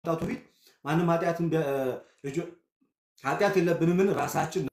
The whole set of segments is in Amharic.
ከመምጣቱ ፊት ማንም ኃጢአትን ቢያ- ልጆ- ኃጢአት የለብንምን ራሳችን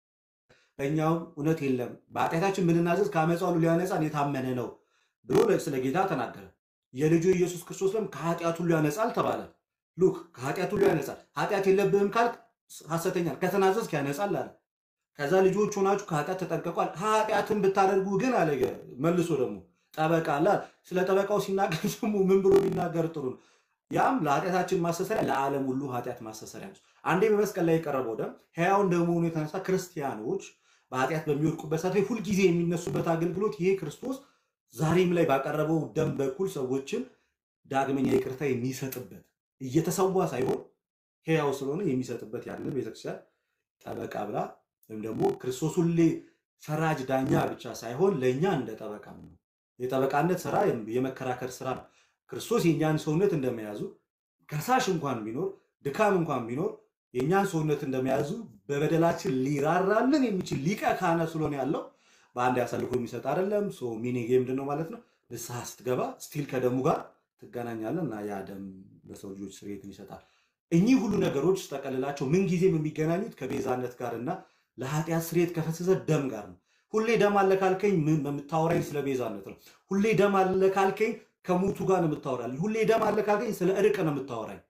በእኛውም እውነት የለም በኃጢአታችን ብንናዘዝ ከአመፃ ሁሉ ሊያነጻን የታመነ ነው ብሎ ስለ ጌታ ተናገረ። የልጁ ኢየሱስ ክርስቶስ ደም ከኃጢአት ሁሉ ያነጻል ተባለ። ሉክ ከኃጢአት ሁሉ ያነጻል። ኃጢአት የለብህም ካልክ ሐሰተኛ ነህ፣ ከተናዘዝክ ያነጻል አለ። ከዛ ልጆች ሆናችሁ ከኃጢአት ተጠንቀቋል። ኃጢአትን ብታደርጉ ግን አለ መልሶ ደግሞ ጠበቃ አለ። ስለ ጠበቃው ሲናገር ደግሞ ምን ብሎ ቢናገር ጥሩ ነው? ያም ለኃጢአታችን ማስተሰሪያ ለዓለም ሁሉ ኃጢአት ማስተሰሪያ ነው። አንዴ በመስቀል ላይ የቀረበው ደም ሕያው እንደመሆኑ የተነሳ ክርስቲያኖች በኃጢአት በሚወድቁበት ሰዓት ላይ ሁልጊዜ የሚነሱበት አገልግሎት ይሄ ክርስቶስ ዛሬም ላይ ባቀረበው ደም በኩል ሰዎችን ዳግመኛ ይቅርታ የሚሰጥበት እየተሰዋ ሳይሆን ሕያው ስለሆነ የሚሰጥበት ያንን ቤተክርስቲያን ጠበቃ ብላ ወይም ደግሞ ክርስቶስ ሁሌ ፈራጅ ዳኛ ብቻ ሳይሆን ለእኛ እንደ ጠበቃ ነው። የጠበቃነት ስራ የመከራከር ስራ ነው። ክርስቶስ የእኛን ሰውነት እንደመያዙ ከሳሽ እንኳን ቢኖር ድካም እንኳን ቢኖር የእኛን ሰውነት እንደመያዙ በበደላችን ሊራራልን የሚችል ሊቀ ካህናት ስለሆነ ያለው በአንድ ያሳልፎ የሚሰጥ አይደለም። ሚኒጌ ምንድን ነው ማለት ነው? ንስሐ ስትገባ ስቲል ከደሙ ጋር ትገናኛለን እና ያ ደም ለሰው ልጆች ስርየትን ይሰጣል። እኚህ ሁሉ ነገሮች ስጠቀልላቸው ምንጊዜም የሚገናኙት ከቤዛነት ጋር እና ለኃጢአት ስርየት ከፈሰሰ ደም ጋር ነው። ሁሌ ደም አለ ካልከኝ ምን የምታወራኝ ስለ ቤዛነት ነው። ሁሌ ደም አለ ካልከኝ ከሞቱ ጋር ነው የምታወራልኝ። ሁሌ ደም አለ ካልከኝ ስለ እርቅ ነው የምታወራኝ።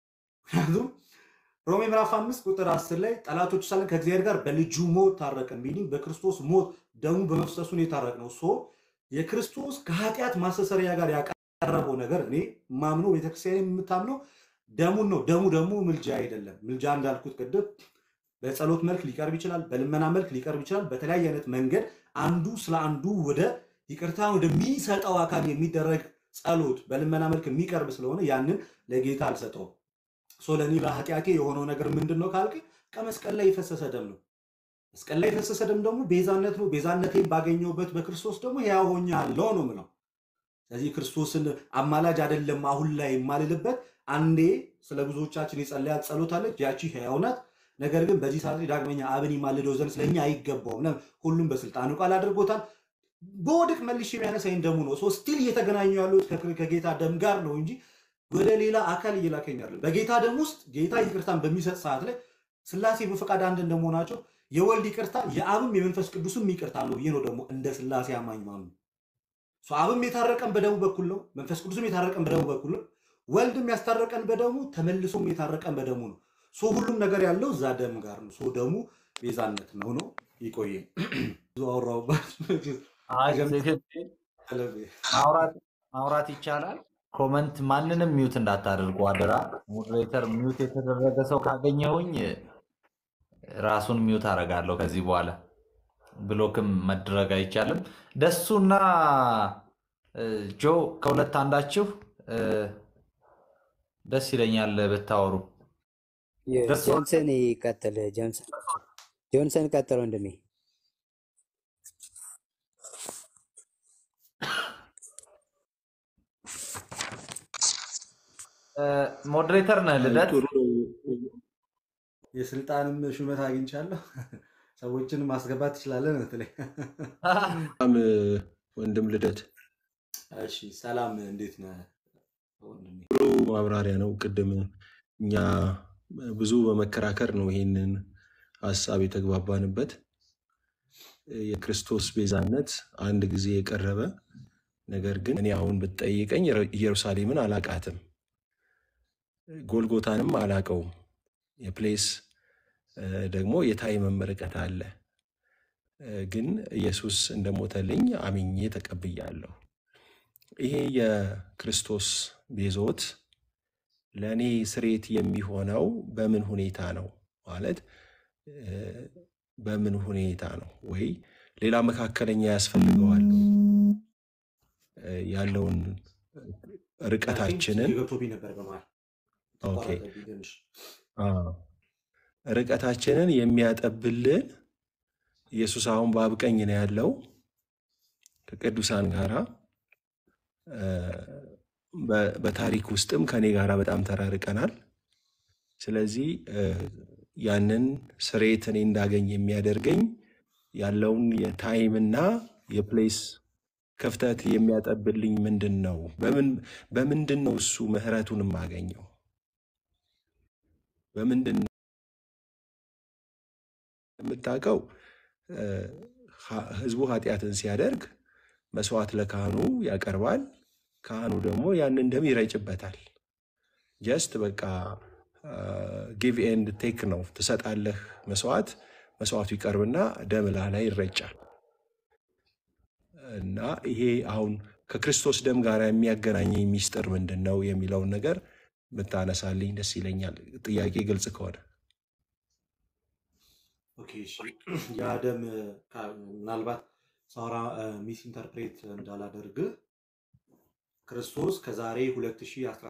ምክንያቱም ሮሜ ምዕራፍ አምስት ቁጥር አስር ላይ ጠላቶች ሳለን ከእግዚአብሔር ጋር በልጁ ሞት ታረቅን። ሚኒንግ በክርስቶስ ሞት ደሙ በመፍሰሱን የታረቅ ነው። ሶ የክርስቶስ ከኃጢአት ማስተሰሪያ ጋር ያቀረበው ነገር እኔ ማምነው ቤተክርስቲያን የምታምነው ደሙን ነው። ደሙ ደግሞ ምልጃ አይደለም። ምልጃ እንዳልኩት ቅድም በጸሎት መልክ ሊቀርብ ይችላል፣ በልመና መልክ ሊቀርብ ይችላል። በተለያየ አይነት መንገድ አንዱ ስለ አንዱ ወደ ይቅርታ ወደሚሰጠው አካል የሚደረግ ጸሎት በልመና መልክ የሚቀርብ ስለሆነ ያንን ለጌታ አልሰጠውም። ሶ ለእኔ ለኃጢአቴ የሆነው ነገር ምንድን ነው ካልክ ከመስቀል ላይ የፈሰሰ ደም ነው። መስቀል ላይ የፈሰሰ ደም ደግሞ ቤዛነት ነው። ቤዛነቴን ባገኘሁበት በክርስቶስ ደግሞ ሕያው ሆኛለሁ ነው ምለው። ስለዚህ ክርስቶስን አማላጅ አይደለም አሁን ላይ የማልልበት አንዴ ስለ ብዙዎቻችን የጸለያት ጸሎት አለች። ያቺ ሕያው ናት። ነገር ግን በዚህ ሰዓት ላይ ዳግመኛ አብን ይማልደው ዘንድ ስለኛ አይገባውም። ለምን? ሁሉም በስልጣኑ ቃል አድርጎታል። በወድቅ መልሼ የሚያነሳኝ ደሙ ነው። ሶ ስቲል እየተገናኙ ያሉት ከ- ከጌታ ደም ጋር ነው እንጂ ወደ ሌላ አካል እየላከኝ አይደለም። በጌታ ደም ውስጥ ጌታ ይቅርታን በሚሰጥ ሰዓት ላይ ስላሴ በፈቃድ አንድ እንደመሆናቸው የወልድ ይቅርታ የአብም የመንፈስ ቅዱስም ይቅርታ ነው ብዬ ነው ደግሞ እንደ ስላሴ አማኝ ማምኑ። ሶ አብም የታረቀን በደሙ በኩል ነው። መንፈስ ቅዱስም የታረቀን በደሙ በኩል ነው። ወልድም ያስታረቀን በደሙ ተመልሶም የታረቀን በደሙ ነው። ሶ ሁሉም ነገር ያለው እዛ ደም ጋር ነው። ሶ ደሙ ቤዛነት ነው ነው ይቆየ ብዙ አወራሁባችሁ። አይ ትክክል። ማውራት ማውራት ይቻላል። ኮመንት ማንንም ሚውት እንዳታደርጉ አደራ። ሞዴሬተር ሚውት የተደረገ ሰው ካገኘሁኝ ራሱን ሚውት አደርጋለሁ ከዚህ በኋላ። ብሎክም መድረግ አይቻልም። ደሱና እ፣ ጆ ከሁለት አንዳችሁ እ፣ ደስ ይለኛል ብታወሩ። ደሱ ጆንሰን ይቀጥል። ጆንሰን ጆንሰን ቀጥል ወንድሜ። እ፣ ሞዴሬተር ነህ ልደት? ጥሩ ነው። የስልጣንም ሹመት አግኝቻለሁ። ሰዎችን ማስገባት ትችላለን ምትለኝ። በጣም ወንድም ልደት እሺ ሰላም፣ እንዴት ነህ ወንድሜ? ጥሩ ማብራሪያ ነው። ቅድም እኛ ብዙ በመከራከር ነው ይሄንን ሀሳብ የተግባባንበት። የክርስቶስ ቤዛነት አንድ ጊዜ የቀረበ ነገር ግን እኔ አሁን ብትጠይቀኝ ኢየሩሳሌምን አላቃትም፣ ጎልጎታንም አላቀውም። የፕሌስ እ፣ ደግሞ የታይምም ርቀት አለ። እ፣ ግን ኢየሱስ እንደሞተልኝ አምኜ ተቀብያለሁ። ይሄ የክርስቶስ ቤዞት ለእኔ ስሬት የሚሆነው በምን ሁኔታ ነው ማለት እ፣ በምን ሁኔታ ነው ወይ ሌላ መካከለኛ ያስፈልገዋል ወይ? እ፣ ያለውን ርቀታችንን ገብቶብኝ ነበር በመሀል ኦኬ ተቋረጠብኝ ትንሽ። አዎ፣ ርቀታችንን የሚያጠብልን ኢየሱስ አሁን በአብ ቀኝ ነው ያለው ከቅዱሳን ጋራ እ፣ በ- በታሪክ ውስጥም ከኔ ጋራ በጣም ተራርቀናል። ስለዚህ እ፣ ያንን ስሬት እኔ እንዳገኝ የሚያደርገኝ ያለውን የታይምና የፕሌስ ክፍተት የሚያጠብልኝ ምንድን ነው? በምን በምንድን ነው እሱ ምህረቱን የማገኘው? በምንድን ነው የምታውቀው? እ፣ ሀ- ህዝቡ ኃጢአትን ሲያደርግ መስዋዕት ለካህኑ ያቀርባል። ካህኑ ደግሞ ያንን ደም ይረጭበታል። ጀስት በቃ ጊቭ ኤንድ ቴክ ነው። ትሰጣለህ መስዋዕት፣ መስዋዕቱ ይቀርብና ደም ላህ ላይ ይረጫል። እና ይሄ አሁን ከክርስቶስ ደም ጋር የሚያገናኘኝ ሚስጥር ምንድን ነው የሚለውን ነገር ብታነሳልኝ ደስ ይለኛል። ጥያቄ ግልጽ ከሆነ ኦኬ፣ እሺ። ያ ደም ካ- ምናልባት ሳውራ ሚስ ኢንተርፕሬት እንዳላደርግ ክርስቶስ ከዛሬ 2010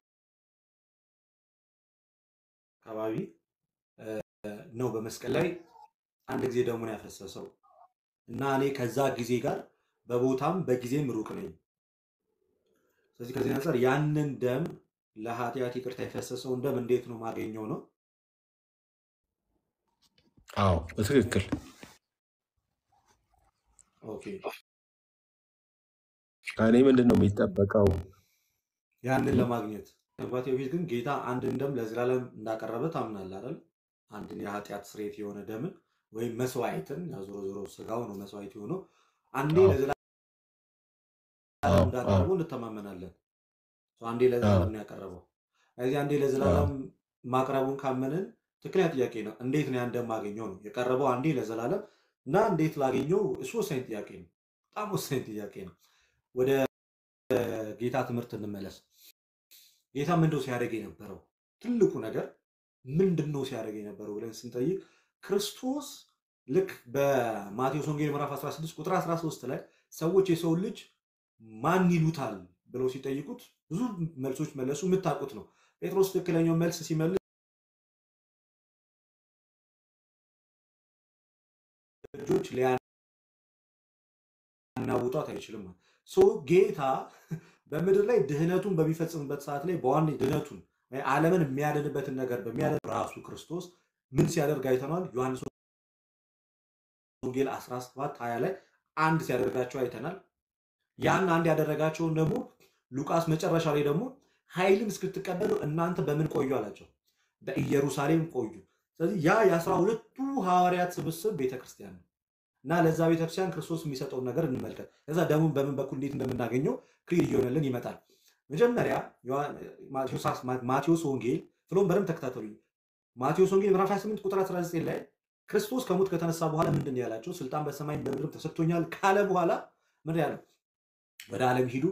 አካባቢ እ፣ ነው በመስቀል ላይ አንድ ጊዜ ደሙን ያፈሰሰው እና እኔ ከዛ ጊዜ ጋር በቦታም በጊዜም ሩቅ ነኝ። ስለዚህ ከዚህ አንጻር ያንን ደም ለኃጢአት ይቅርታ የፈሰሰውን ደም እንዴት ነው ማገኘው ነው? አዎ በትክክል ኦኬ ከእኔ ምንድን ነው የሚጠበቀው? ያንን ለማግኘት ከመግባቴ በፊት ግን ጌታ አንድን ደም ለዘላለም እንዳቀረበ ታምናለህ አይደል? አንድን የኃጢአት ስርየት የሆነ ደምን ወይም መስዋዕትን ያው ዞሮ ዞሮ ስጋው ነው መስዋዕት የሆነው አንዴ አዎ ለዘላለም አዎ አዎ እንዳቀረበው እንተማመናለን። ሰው አንዴ አዎ ለዘላለም ነው ያቀረበው። ስለዚህ አንዴ አዎ ለዘላለም ማቅረቡን ካመንን ትክክለኛ ጥያቄ ነው። እንዴት ነው ያን ደም ማገኘው ነው የቀረበው አንዴ ለዘላለም እና እንዴት ላገኘው? እሱ ወሳኝ ጥያቄ ነው። በጣም ወሳኝ ጥያቄ ነው። ወደ ጌታ ትምህርት እንመለስ። ጌታ ምንድነው ሲያደርግ የነበረው? ትልቁ ነገር ምንድን ነው ሲያደርግ የነበረው ብለን ስንጠይቅ ክርስቶስ ልክ በማቴዎስ ወንጌል ምዕራፍ 16 ቁጥር 13 ላይ ሰዎች የሰው ልጅ ማን ይሉታል ብለው ሲጠይቁት ብዙ መልሶች መለሱ። የምታውቁት ነው። ጴጥሮስ ትክክለኛው መልስ ሲመልስ ልጆች ሊያናውጧት አይችልም። ሶ ጌታ በምድር ላይ ድህነቱን በሚፈጽምበት ሰዓት ላይ በዋና ድህነቱን ወይ ዓለምን የሚያድንበትን ነገር በሚያደርግ ራሱ ክርስቶስ ምን ሲያደርግ አይተነዋል። ዮሐንስ ወንጌል 17 20 ላይ አንድ ሲያደርጋቸው አይተናል። ያን አንድ ያደረጋቸውን ደግሞ ሉቃስ መጨረሻ ላይ ደግሞ ኃይልን እስክትቀበሉ እናንተ በምን ቆዩ አላቸው። በኢየሩሳሌም ቆዩ። ስለዚህ ያ የአስራ ሁለቱ ሐዋርያት ስብስብ ቤተክርስቲያን ነው እና ለዛ ቤተክርስቲያን ክርስቶስ የሚሰጠውን ነገር እንመልከት። ከዛ ደሙን በምን በኩል እንዴት እንደምናገኘው ክሊር እየሆነልን ይመጣል። መጀመሪያ ዮሐን- ማቴዎስ ማቴዎስ ወንጌል ፍሎም በደንብ ተከታተሉኝ። ማቴዎስ ወንጌል ምዕራፍ 28 ቁጥር 19 ላይ ክርስቶስ ከሞት ከተነሳ በኋላ ምንድን ነው ያላቸው? ስልጣን በሰማይም በምድርም ተሰጥቶኛል ካለ በኋላ ምንድን ነው ያለው? ወደ ዓለም ሂዱ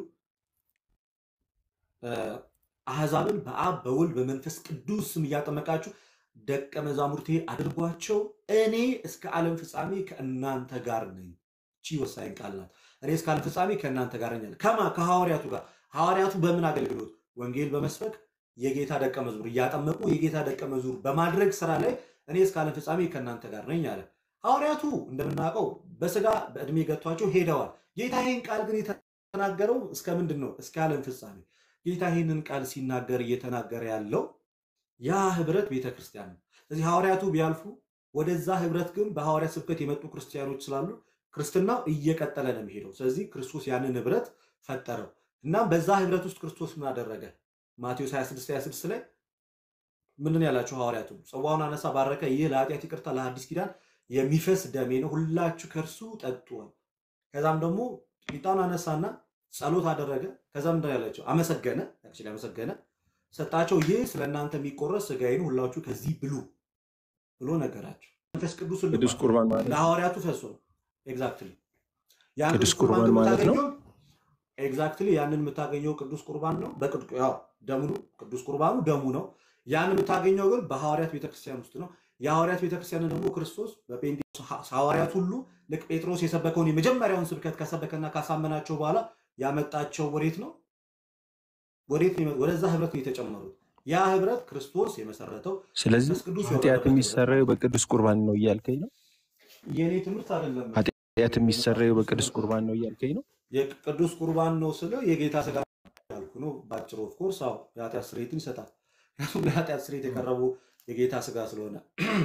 እ፣ አሕዛብን በአብ በወልድ በመንፈስ ቅዱስ ስም እያጠመቃችሁ ደቀ መዛሙርቴ አድርጓቸው፣ እኔ እስከ ዓለም ፍጻሜ ከእናንተ ጋር ነኝ። እቺ ወሳኝ ቃል ናት። እኔ እስከ ዓለም ፍጻሜ ከእናንተ ጋር ነኝ አለ። ከማ ከሐዋርያቱ ጋር ሐዋርያቱ በምን አገልግሎት? ወንጌል በመስበክ የጌታ ደቀ መዝሙር እያጠመቁ የጌታ ደቀ መዝሙር በማድረግ ስራ ላይ እኔ እስከ ዓለም ፍጻሜ ከእናንተ ጋር ነኝ አለ። ሐዋርያቱ እንደምናውቀው በስጋ በዕድሜ ገጥቷቸው ሄደዋል። ጌታ ይህን ቃል ግን የተናገረው እስከ ምንድን ነው? እስከ ዓለም ፍጻሜ። ጌታ ይህንን ቃል ሲናገር እየተናገረ ያለው ያ ህብረት ቤተ ክርስቲያን ነው። ስለዚህ ሐዋርያቱ ቢያልፉ ወደዛ ህብረት ግን በሐዋርያት ስብከት የመጡ ክርስቲያኖች ስላሉ ክርስትናው እየቀጠለ ነው የሚሄደው። ስለዚህ ክርስቶስ ያንን ህብረት ፈጠረው እና በዛ ህብረት ውስጥ ክርስቶስ ምን አደረገ? ማቴዎስ 26 26 ላይ ምንድን ነው ያላቸው ሐዋርያቱ? ጽዋውን አነሳ፣ ባረከ፣ ይህ ለኃጢአት ይቅርታ ለአዲስ ኪዳን የሚፈስ ደሜ ነው፣ ሁላችሁ ከእርሱ ጠጡ። ከዛም ደግሞ ቂጣውን አነሳና ጸሎት አደረገ። ከዛም ምንድን ነው ያላቸው? አመሰገነ፣ actually አመሰገነ ሰጣቸው። ይህ ስለ እናንተ የሚቆረስ ስጋዬ ነው፣ ሁላችሁ ከዚህ ብሉ ብሎ ነገራቸው። መንፈስ ቅዱስ ቅዱስ ልኳል ቁርባን ማለት ለሐዋርያቱ ፈሶ ኤግዛክትሊ ያን ቅዱስ ቅዱስ ቁርባን ቁርባን ማለት ነው። የምታገኘው ኤግዛክትሊ ያንን የምታገኘው ቅዱስ ቁርባን ነው። በቅዱ ያው ደሙ ነው። ቅዱስ ቁርባኑ ደሙ ነው። ያን የምታገኘው ግን በሐዋርያት ቤተክርስቲያን ውስጥ ነው። የሐዋርያት ቤተክርስቲያን ደግሞ ክርስቶስ በጴንጤቆስጤ ሐዋርያት ሁሉ ልክ ጴጥሮስ የሰበከውን የመጀመሪያውን ስብከት ከሰበከና ካሳመናቸው በኋላ ያመጣቸው ወዴት ነው? ወዴት ነው? የመ- ወደዛ ህብረት ነው የተጨመሩት። ያ ህብረት ክርስቶስ የመሰረተው ስለዚህ መንፈስ ቅዱስ ኃጢአት የወረደበት ህብረት የሚሰረየው ነው። በቅዱስ ቁርባን ነው እያልከኝ ነው? የእኔ ትምህርት አይደለም። ኃጢአት የሚሰረየው የመጽሐፍ በቅዱስ ቅዱስ ትምህርት ቁርባን ነው። ነው እያልከኝ ነው? የቅዱስ ቁርባን ነው ስለ የጌታ ስጋ ያልኩ ነው። ባጭሩ ኦፍኮርስ አዎ የኃጢአት ስርየትን ይሰጣል። ምክንያቱም ለኃጢአት ስርየት የቀረቡ የጌታ ስጋ ስለሆነ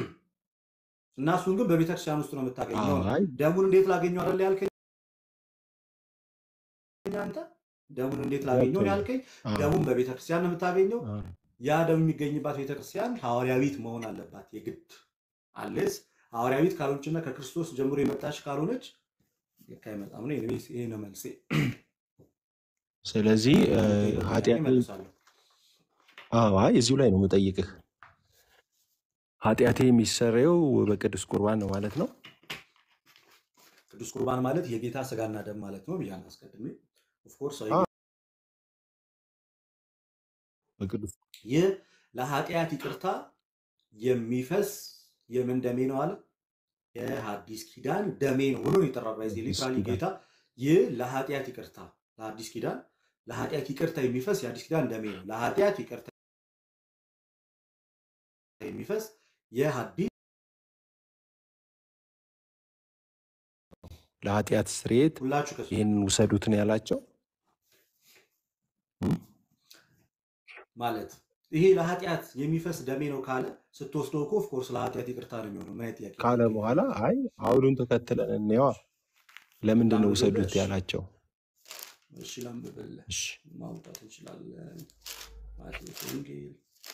እና እሱን ግን በቤተክርስቲያን ውስጥ ነው የምታገኘው ነው። አይ ደሙን እንዴት ላገኘው አይደል ያልከኝ አንተ? ደሙን እንዴት ላገኘው ነው ገብቶኛል። ያልከኝ? አዎ፣ ደሙን በቤተክርስቲያን ነው የምታገኘው። አዎ። ያ ደም የሚገኝባት ቤተክርስቲያን ሐዋርያዊት መሆን አለባት የግድ አለስ ሐዋርያዊት ካልሆነችና ከክርስቶስ ጀምሮ የመጣች ካልሆነች ልክ አይመጣም ነው። ኤኒዌይስ ይሄ ነው መልሴ። ስለዚህ እ፣ ለምትሄደው ጥያቄ ኃጢአት መልሳለሁ። አዎ፣ አይ እዚሁ ላይ ነው የምጠይቅህ። ኃጢአቴ የሚሰረየው በቅዱስ ቁርባን ነው ማለት ነው። ቅዱስ ቁርባን ማለት የጌታ ስጋና ደም ማለት ነው ብያለሁ አስቀድሜ። ኦፍኮርስ አዎ፣ በቅዱስ ይህ ለኃጢአት ይቅርታ የሚፈስ የምን ደሜ ነው አለ? የሐዲስ ኪዳን ደሜ ነው ብሎ ነው የጠራው። ባይዜ ቅዱስ ሊትራሊ ኪዳን ጌታ ይህ ለኃጢአት ይቅርታ ለሐዲስ ኪዳን ለኃጢአት ይቅርታ የሚፈስ የሐዲስ ኪዳን ደሜ ነው። ለኃጢአት ይቅርታ የሚፈስ የሐዲስ ለኃጢአት ስርየት ሁላችሁ ከሱ ይህንን ውሰዱትን ያላቸው እም? ማለት ይሄ ለኃጢአት የሚፈስ ደሜ ነው ካለ ስትወስደው እኮ ኦፍኮርስ ለኃጢአት ይቅርታ ነው የሚሆነው። ምን አይነት ጥያቄ ነው ካለ የምትጠይቀው? በኋላ አይ አውዱን ተከትለን እንየዋ። ለምንድን ነው ላንብብልህ? ውሰዱት እሺ ያላቸው? እሺ ላንብብልህ። እሺ ማውጣት እንችላለን። ማቴዎስ ወንጌል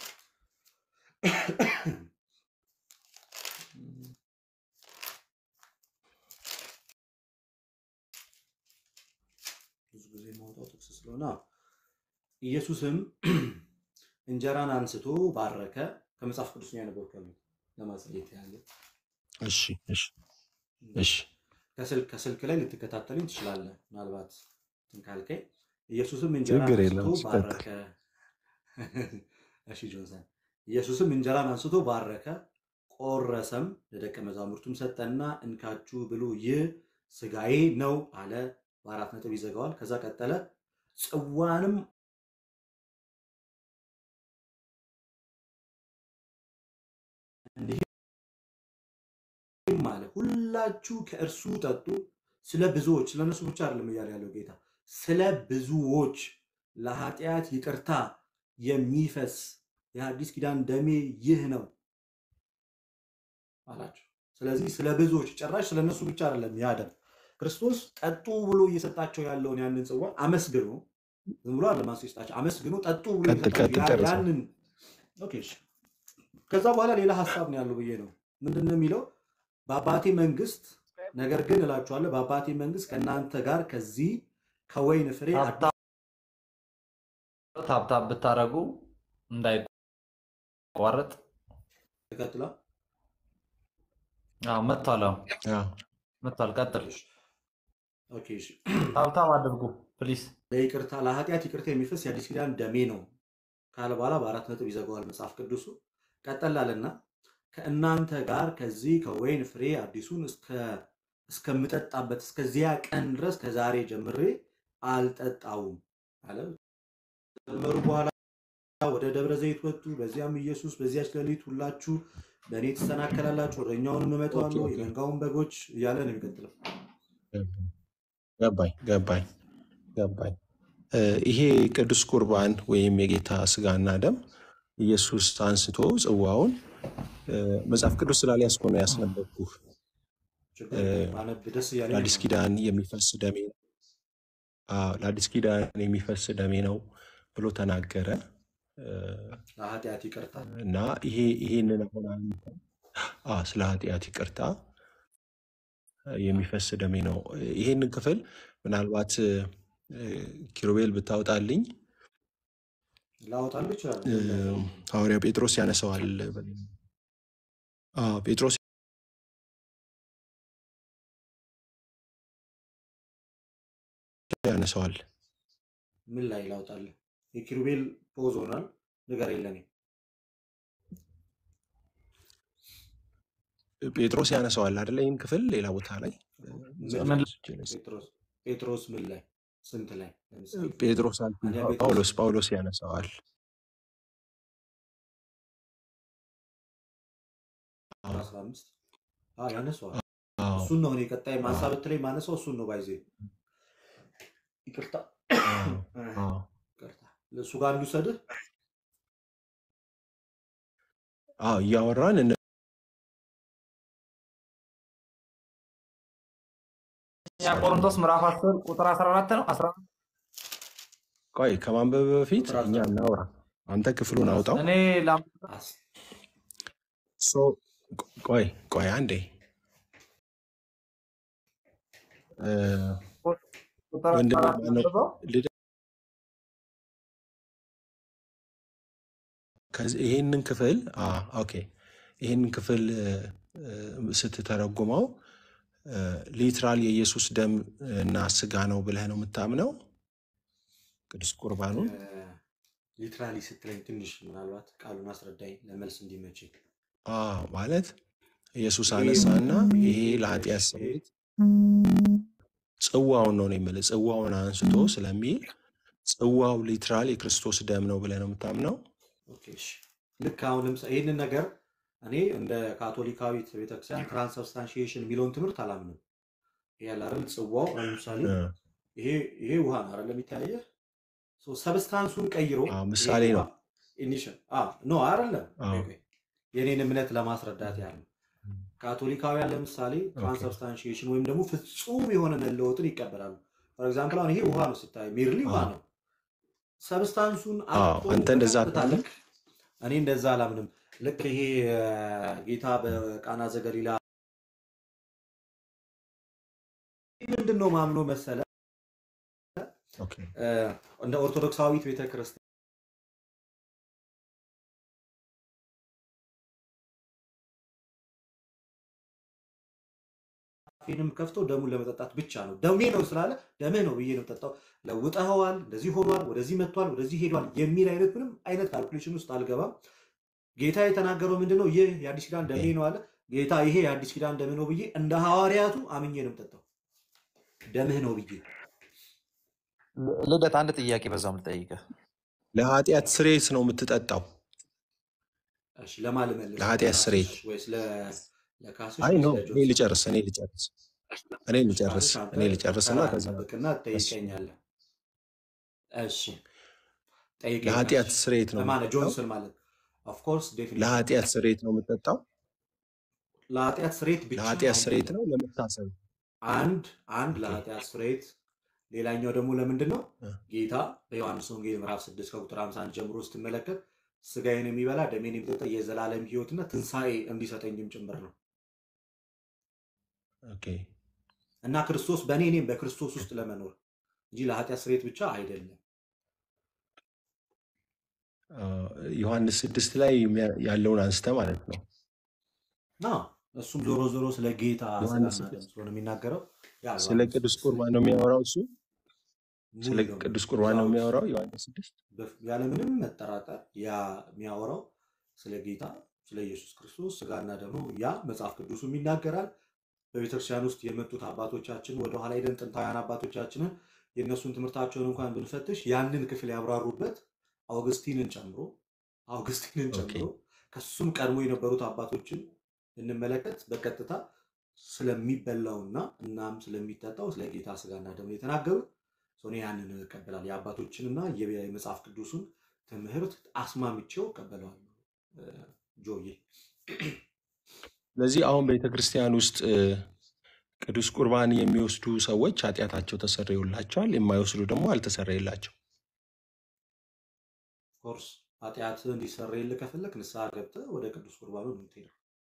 ብዙ ጊዜ ማውጣው ጥቅስ ስለሆነ አዎ። ኢየሱስም እንጀራን አንስቶ ባረከ። ከመጽሐፍ ቅዱስ ነው ያነበብከው ለማሳየት ያህል እሺ እሺ እሺ ከስልክ ከስልክ ላይ ልትከታተልኝ ትችላለህ። ምናልባት እንትን ካልከኝ ኢየሱስም እንጀራን ችግር አንስቶ የለም። ሲቀጥል ባረከ። እሺ ጆንሰን፣ ኢየሱስም እንጀራን አንስቶ ባረከ፣ ቆረሰም፣ ለደቀ መዛሙርቱም ሰጠና እንካችሁ ብሉ፣ ይህ ስጋዬ ነው አለ። በአራት ነጥብ ይዘጋዋል። ከዛ ቀጠለ፣ ጽዋንም እንዲህም አለ፣ ሁላችሁ ከእርሱ ጠጡ፣ ስለ ብዙዎች ስለ እነሱ ብቻ አይደለም እያለ ያለው ጌታ፣ ስለ ብዙዎች ለኃጢአት ይቅርታ የሚፈስ የሐዲስ ኪዳን ደሜ ይህ ነው አላቸው። ስለዚህ ስለ ብዙዎች ጭራሽ ስለ እነሱ ብቻ አይደለም ያ ደም ክርስቶስ ጠጡ ብሎ እየሰጣቸው ያለውን ያንን ጽዋ አመስግኖ ዝም ብሎ አይደለም አንስቶ የሰጣቸው አመስግኖ ጠጡ ብሎ ቀጥል የሰጣቸው ቀጥል ያ- ጨርሰው። ያንን ኦኬ እሺ። ከዛ በኋላ ሌላ ሀሳብ ነው ያለው ብዬ ነው። ምንድን ነው የሚለው? በአባቴ መንግስት ነገር ግን እላችኋለሁ በአባቴ መንግስት ከእናንተ ጋር ከዚህ ከወይን ፍሬ ታብታብ ታብታብ ብታደርጉ እንዳይቋረጥ ተቀጥላ አዎ፣ መጥቷል። አዎ አዎ። መጥቷል። ቀጥል። ኦኬ እሺ። ታብታብ አድርጉ ፕሊስ። ለይቅርታ ለኃጢአት ይቅርታ የሚፈስ የአዲስ ኪዳን ደሜ ነው ካለ በኋላ በአራት ነጥብ ይዘጋዋል መጽሐፍ ቅዱሱ። ቀጠላለና ከእናንተ ጋር ከዚህ ከወይን ፍሬ አዲሱን እስከ- እስከምጠጣበት እስከዚያ ቀን ድረስ ከዛሬ ጀምሬ አልጠጣውም አለ። ከጀመሩ በኋላ ወደ ደብረ ዘይት ወጡ። በዚያም ኢየሱስ በዚያች ሌሊት ሁላችሁ በእኔ ትሰናከላላችሁ፣ እረኛውንም ኦኬ እመታዋለሁ፣ ኦኬ የመንጋውን በጎች እያለ ነው የሚቀጥለው። ገባኝ ገባኝ ገባኝ። እ፣ ይሄ ቅዱስ ቁርባን ወይም የጌታ ስጋና ደም ኢየሱስ አንስቶ ጽዋውን እ፣ መጽሐፍ ቅዱስ ስላልያዝኩ ነው ያስነበብኩህ። ችግር እ፣ የለም ማነብ ደስ እያለኝ ነው ለአዲስ የማነበው። ኪዳን የሚፈስ ደሜ አዎ፣ ለአዲስ ኪዳን የሚፈስ ደሜ ነው ብሎ ተናገረ እ፣ ለኃጢአት ይቅርታ እና ይሄ ይሄንን አሁን አንተ አዎ፣ ስለ ኃጢአት ይቅርታ የሚፈስ ደሜ ነው። ይሄንን ክፍል ምናልባት እ፣ ኪሩቤል ብታወጣልኝ ላወጣልህ ይችላል። እ፣ ምን ላይ ነው? ሐዋርያው ጴጥሮስ ያነሰዋል። አዎ፣ ጴጥሮስ ያነሰዋል። ምን ላይ ላውጣልህ? የኪሩቤል ፖዝ ሆኗል። ነገር የለኔ ጴጥሮስ ያነሰዋል አይደለ? ይህን ክፍል ሌላ ቦታ ላይ እ፣ መጽሐፍ ምን ቅዱስ እጄ ላይ ስ- ጴጥሮስ ጴጥሮስ ምን ላይ ስንት ላይ ለምሳሌ ጴጥሮስ አልኩኝ፣ አንደኛ ጴጥሮስ ጳውሎስ ጳውሎስ ያነሰዋል። አዎ፣ አስራ አምስት አዎ ያነሰዋል። አዎ፣ እሱን ነው እኔ ቀጣይ አዎ፣ ማንሳብ ብትለኝ ማነሳው እሱን ነው። ባይዜ ይቅርታ አዎ፣ አዎ። ይቅርታ እሱ ጋር እንዲውሰድህ አዎ፣ እያወራን እነ- ያ ቆሮንቶስ ምዕራፍ 10 ቁጥር 14 ነው 14 ቆይ ከማንበብ በፊት ቁጥር እኛ አስራ እናውራ። አንተ ክፍሉን አውጣው። እኔ ላም- አስ- ሶ ቆይ ቆይ አንዴ እ፣ ቁጥር ወንድሜ አራት ማነው? አንብበው። ልደ- ከዚህ ይሄንን ክፍል አ ኦኬ ይሄንን ክፍል እ፣ እ፣ ስትተረጉመው ሊትራል የኢየሱስ ደም እና ስጋ ነው ብለህ ነው የምታምነው? ቅዱስ ቁርባኑን ሊትራሊ ስትለኝ ትንሽ ምናልባት ቃሉን አስረዳኝ ለመልስ እንዲመችኝ። አ ማለት ኢየሱስ ይሄ አነሳና ይሄ ይሄ ለኃጢአት እሺ፣ ስርየት ጽዋውን ነው ነው የምልህ ጽዋውን አንስቶ ስለሚል ጽዋው ሊትራል የክርስቶስ ደም ነው ብለህ ነው የምታምነው? ኦኬ፣ እሺ። ልክ አሁን ለምሳሌ ይህንን ነገር እኔ እንደ ካቶሊካዊት ቤተክርስቲያን ትራንስብስታንሺዬሽን የሚለውን ትምህርት አላምንም። ይሄ ያለ አይደል ጽዋው አሁን ለምሳሌ እ፣ ይሄ ይሄ ውሃ ነው አይደል የሚታየህ ሰብስታንሱን ቀይሮ አ ይሄ ምሳሌ ውሃ ነው። ኢኒሽል ኖ አይደለም አ ቆይ ቆይ የኔን እምነት ለማስረዳት ያህል ነው። ካቶሊካውያን ለምሳሌ ኦኬ ትራንስብስታንሺዬሽን ወይም ደግሞ ፍጹም የሆነ መለወጥን ይቀበላሉ። ፎር ኤግዛምፕል አሁን ይሄ ውሃ ነው ስታይ ሜርሊ ውሃ አ ነው። ሰብስታንሱን አዎ አጥቶ አንተ እንደዛ በቀጥታ አታምንም? ልክ እኔ እንደዛ አላምንም። ልክ ይሄ እ፣ ጌታ በቃና ዘገሊላ ምንድን ነው ማምኖ መሰለ ኦኬ እ፣ እንደ ኦርቶዶክሳዊት ቤተክርስቲያን ፊንም ከፍቶ ደሙን ለመጠጣት ብቻ ነው። ደሜ ነው ስላለ ደምህ ነው ብዬ ነው ጠጣው። ለውጠኸዋል፣ እንደዚህ ሆኗል፣ ወደዚህ መጥቷል፣ ወደዚህ ሄዷል የሚል አይነት ምንም አይነት ካልኩሌሽን ውስጥ አልገባም። ጌታ የተናገረው ምንድን ነው? ይህ የአዲስ ኪዳን ደሜ ነው አለ ጌታ። ይሄ የአዲስ ኪዳን ደምህ ነው ብዬ እንደ ሐዋርያቱ አምኜ ነው የምጠጣው። ደምህ ነው ብዬ ልደት አንድ ጥያቄ በዛም ልጠይቅህ። ለኃጢአት ስርየት ነው የምትጠጣው? እሺ፣ ለማን ልመልስ? ለኃጢአት ስርየት? ለካስሽ ወይስ ለ- ለካስሽ አይ ወይስ ኖ እኔ ለጆንስ? ልጨርስ እኔ ልጨርስ እኔ እሺ፣ ልጨርስ ካስሽ አንተ እኔ ልጨርስና ተራ ከዛ ጠብቅና እሱ ትጠይቀኛለህ። እሺ ጠይቀኝ ለኃጢአት ካስሽ። ስርየት ነው ለማለት የምትጠጣው? ጆንስን ማለት ኦፍኮርስ ዴፊኒሽን ለኃጢአት ስርየት ነው የምትጠጣው? ለኃጢአት ስርየት ብቻ ለኃጢአት ስርየት አይደለም። ነው ለመታሰብ? አንድ አንድ ኦኬ ለኃጢአት ስርየት፣ ሌላኛው ደግሞ ለምንድን ነው እ፣ ጌታ በዮሐንስ ወንጌል ምዕራፍ 6 ከቁጥር 51 ጀምሮ ስትመለከት ስጋዬን የሚበላ ደሜን የሚጠጣ የዘላለም ሕይወትና ትንሣኤ እንዲሰጠኝም ጭምር ነው ኦኬ እና ክርስቶስ በእኔ እኔም በክርስቶስ ውስጥ ለመኖር እንጂ ለኃጢአት ስርየት ብቻ አይደለም። አ፣ ዮሐንስ ስድስት ላይ የሚያ- ያለውን አንስተ ማለት ነው። እና እሱም ዞሮ ዞሮ ስለ ጌታ ዮሐንስ ስጋና ደም ስድስት ስለሆነ የሚናገረው ያ ስለ ዮሐንስ ቅዱስ ስድስት ቁርባን ነው የሚያወራው እሱ ሙሉ ስለ ለሙሉ ቅዱስ ቁርባን ነው ዊዛውት የሚያወራው ዮሐንስ ስድስት ያለምንም መጠራጠር ያ የሚያወራው ስለ ጌታ ስለ ኢየሱስ ክርስቶስ ስጋና ደግሞ ያ መጽሐፍ ቅዱሱም ይናገራል። በቤተክርስቲያን ውስጥ የመጡት አባቶቻችን ወደኋላ ሄደን ጥንታውያን አባቶቻችንን የእነሱን ትምህርታቸውን እንኳን ብንፈትሽ ያንን ክፍል ያብራሩበት አውግስቲንን ጨምሮ አውግስቲንን ኦኬ ጨምሮ ከሱም ቀድሞ የነበሩት አባቶችን እንመለከት በቀጥታ ስለሚበላውና እናም ስለሚጠጣው ስለ ጌታ ስጋና ደግሞ የተናገሩት ሰው እኔ ያንን እቀበላለሁ። የአባቶችንና የመጽሐፍ ቅዱሱን ትምህርት አስማምቼው እቀበለዋለሁ። እ፣ ጆዬ ስለዚህ አሁን ቤተ ክርስቲያን ውስጥ እ፣ ቅዱስ ቁርባን የሚወስዱ ሰዎች ኃጢአታቸው ተሰረዩላቸዋል፣ የማይወስዱ ደግሞ አልተሰረየላቸው። ኮርስ ኃጢአት እንዲሰረይልህ ከፈለክ ንስሐ ገብተህ ወደ ቅዱስ ቁርባኑ ነው የምትሄደው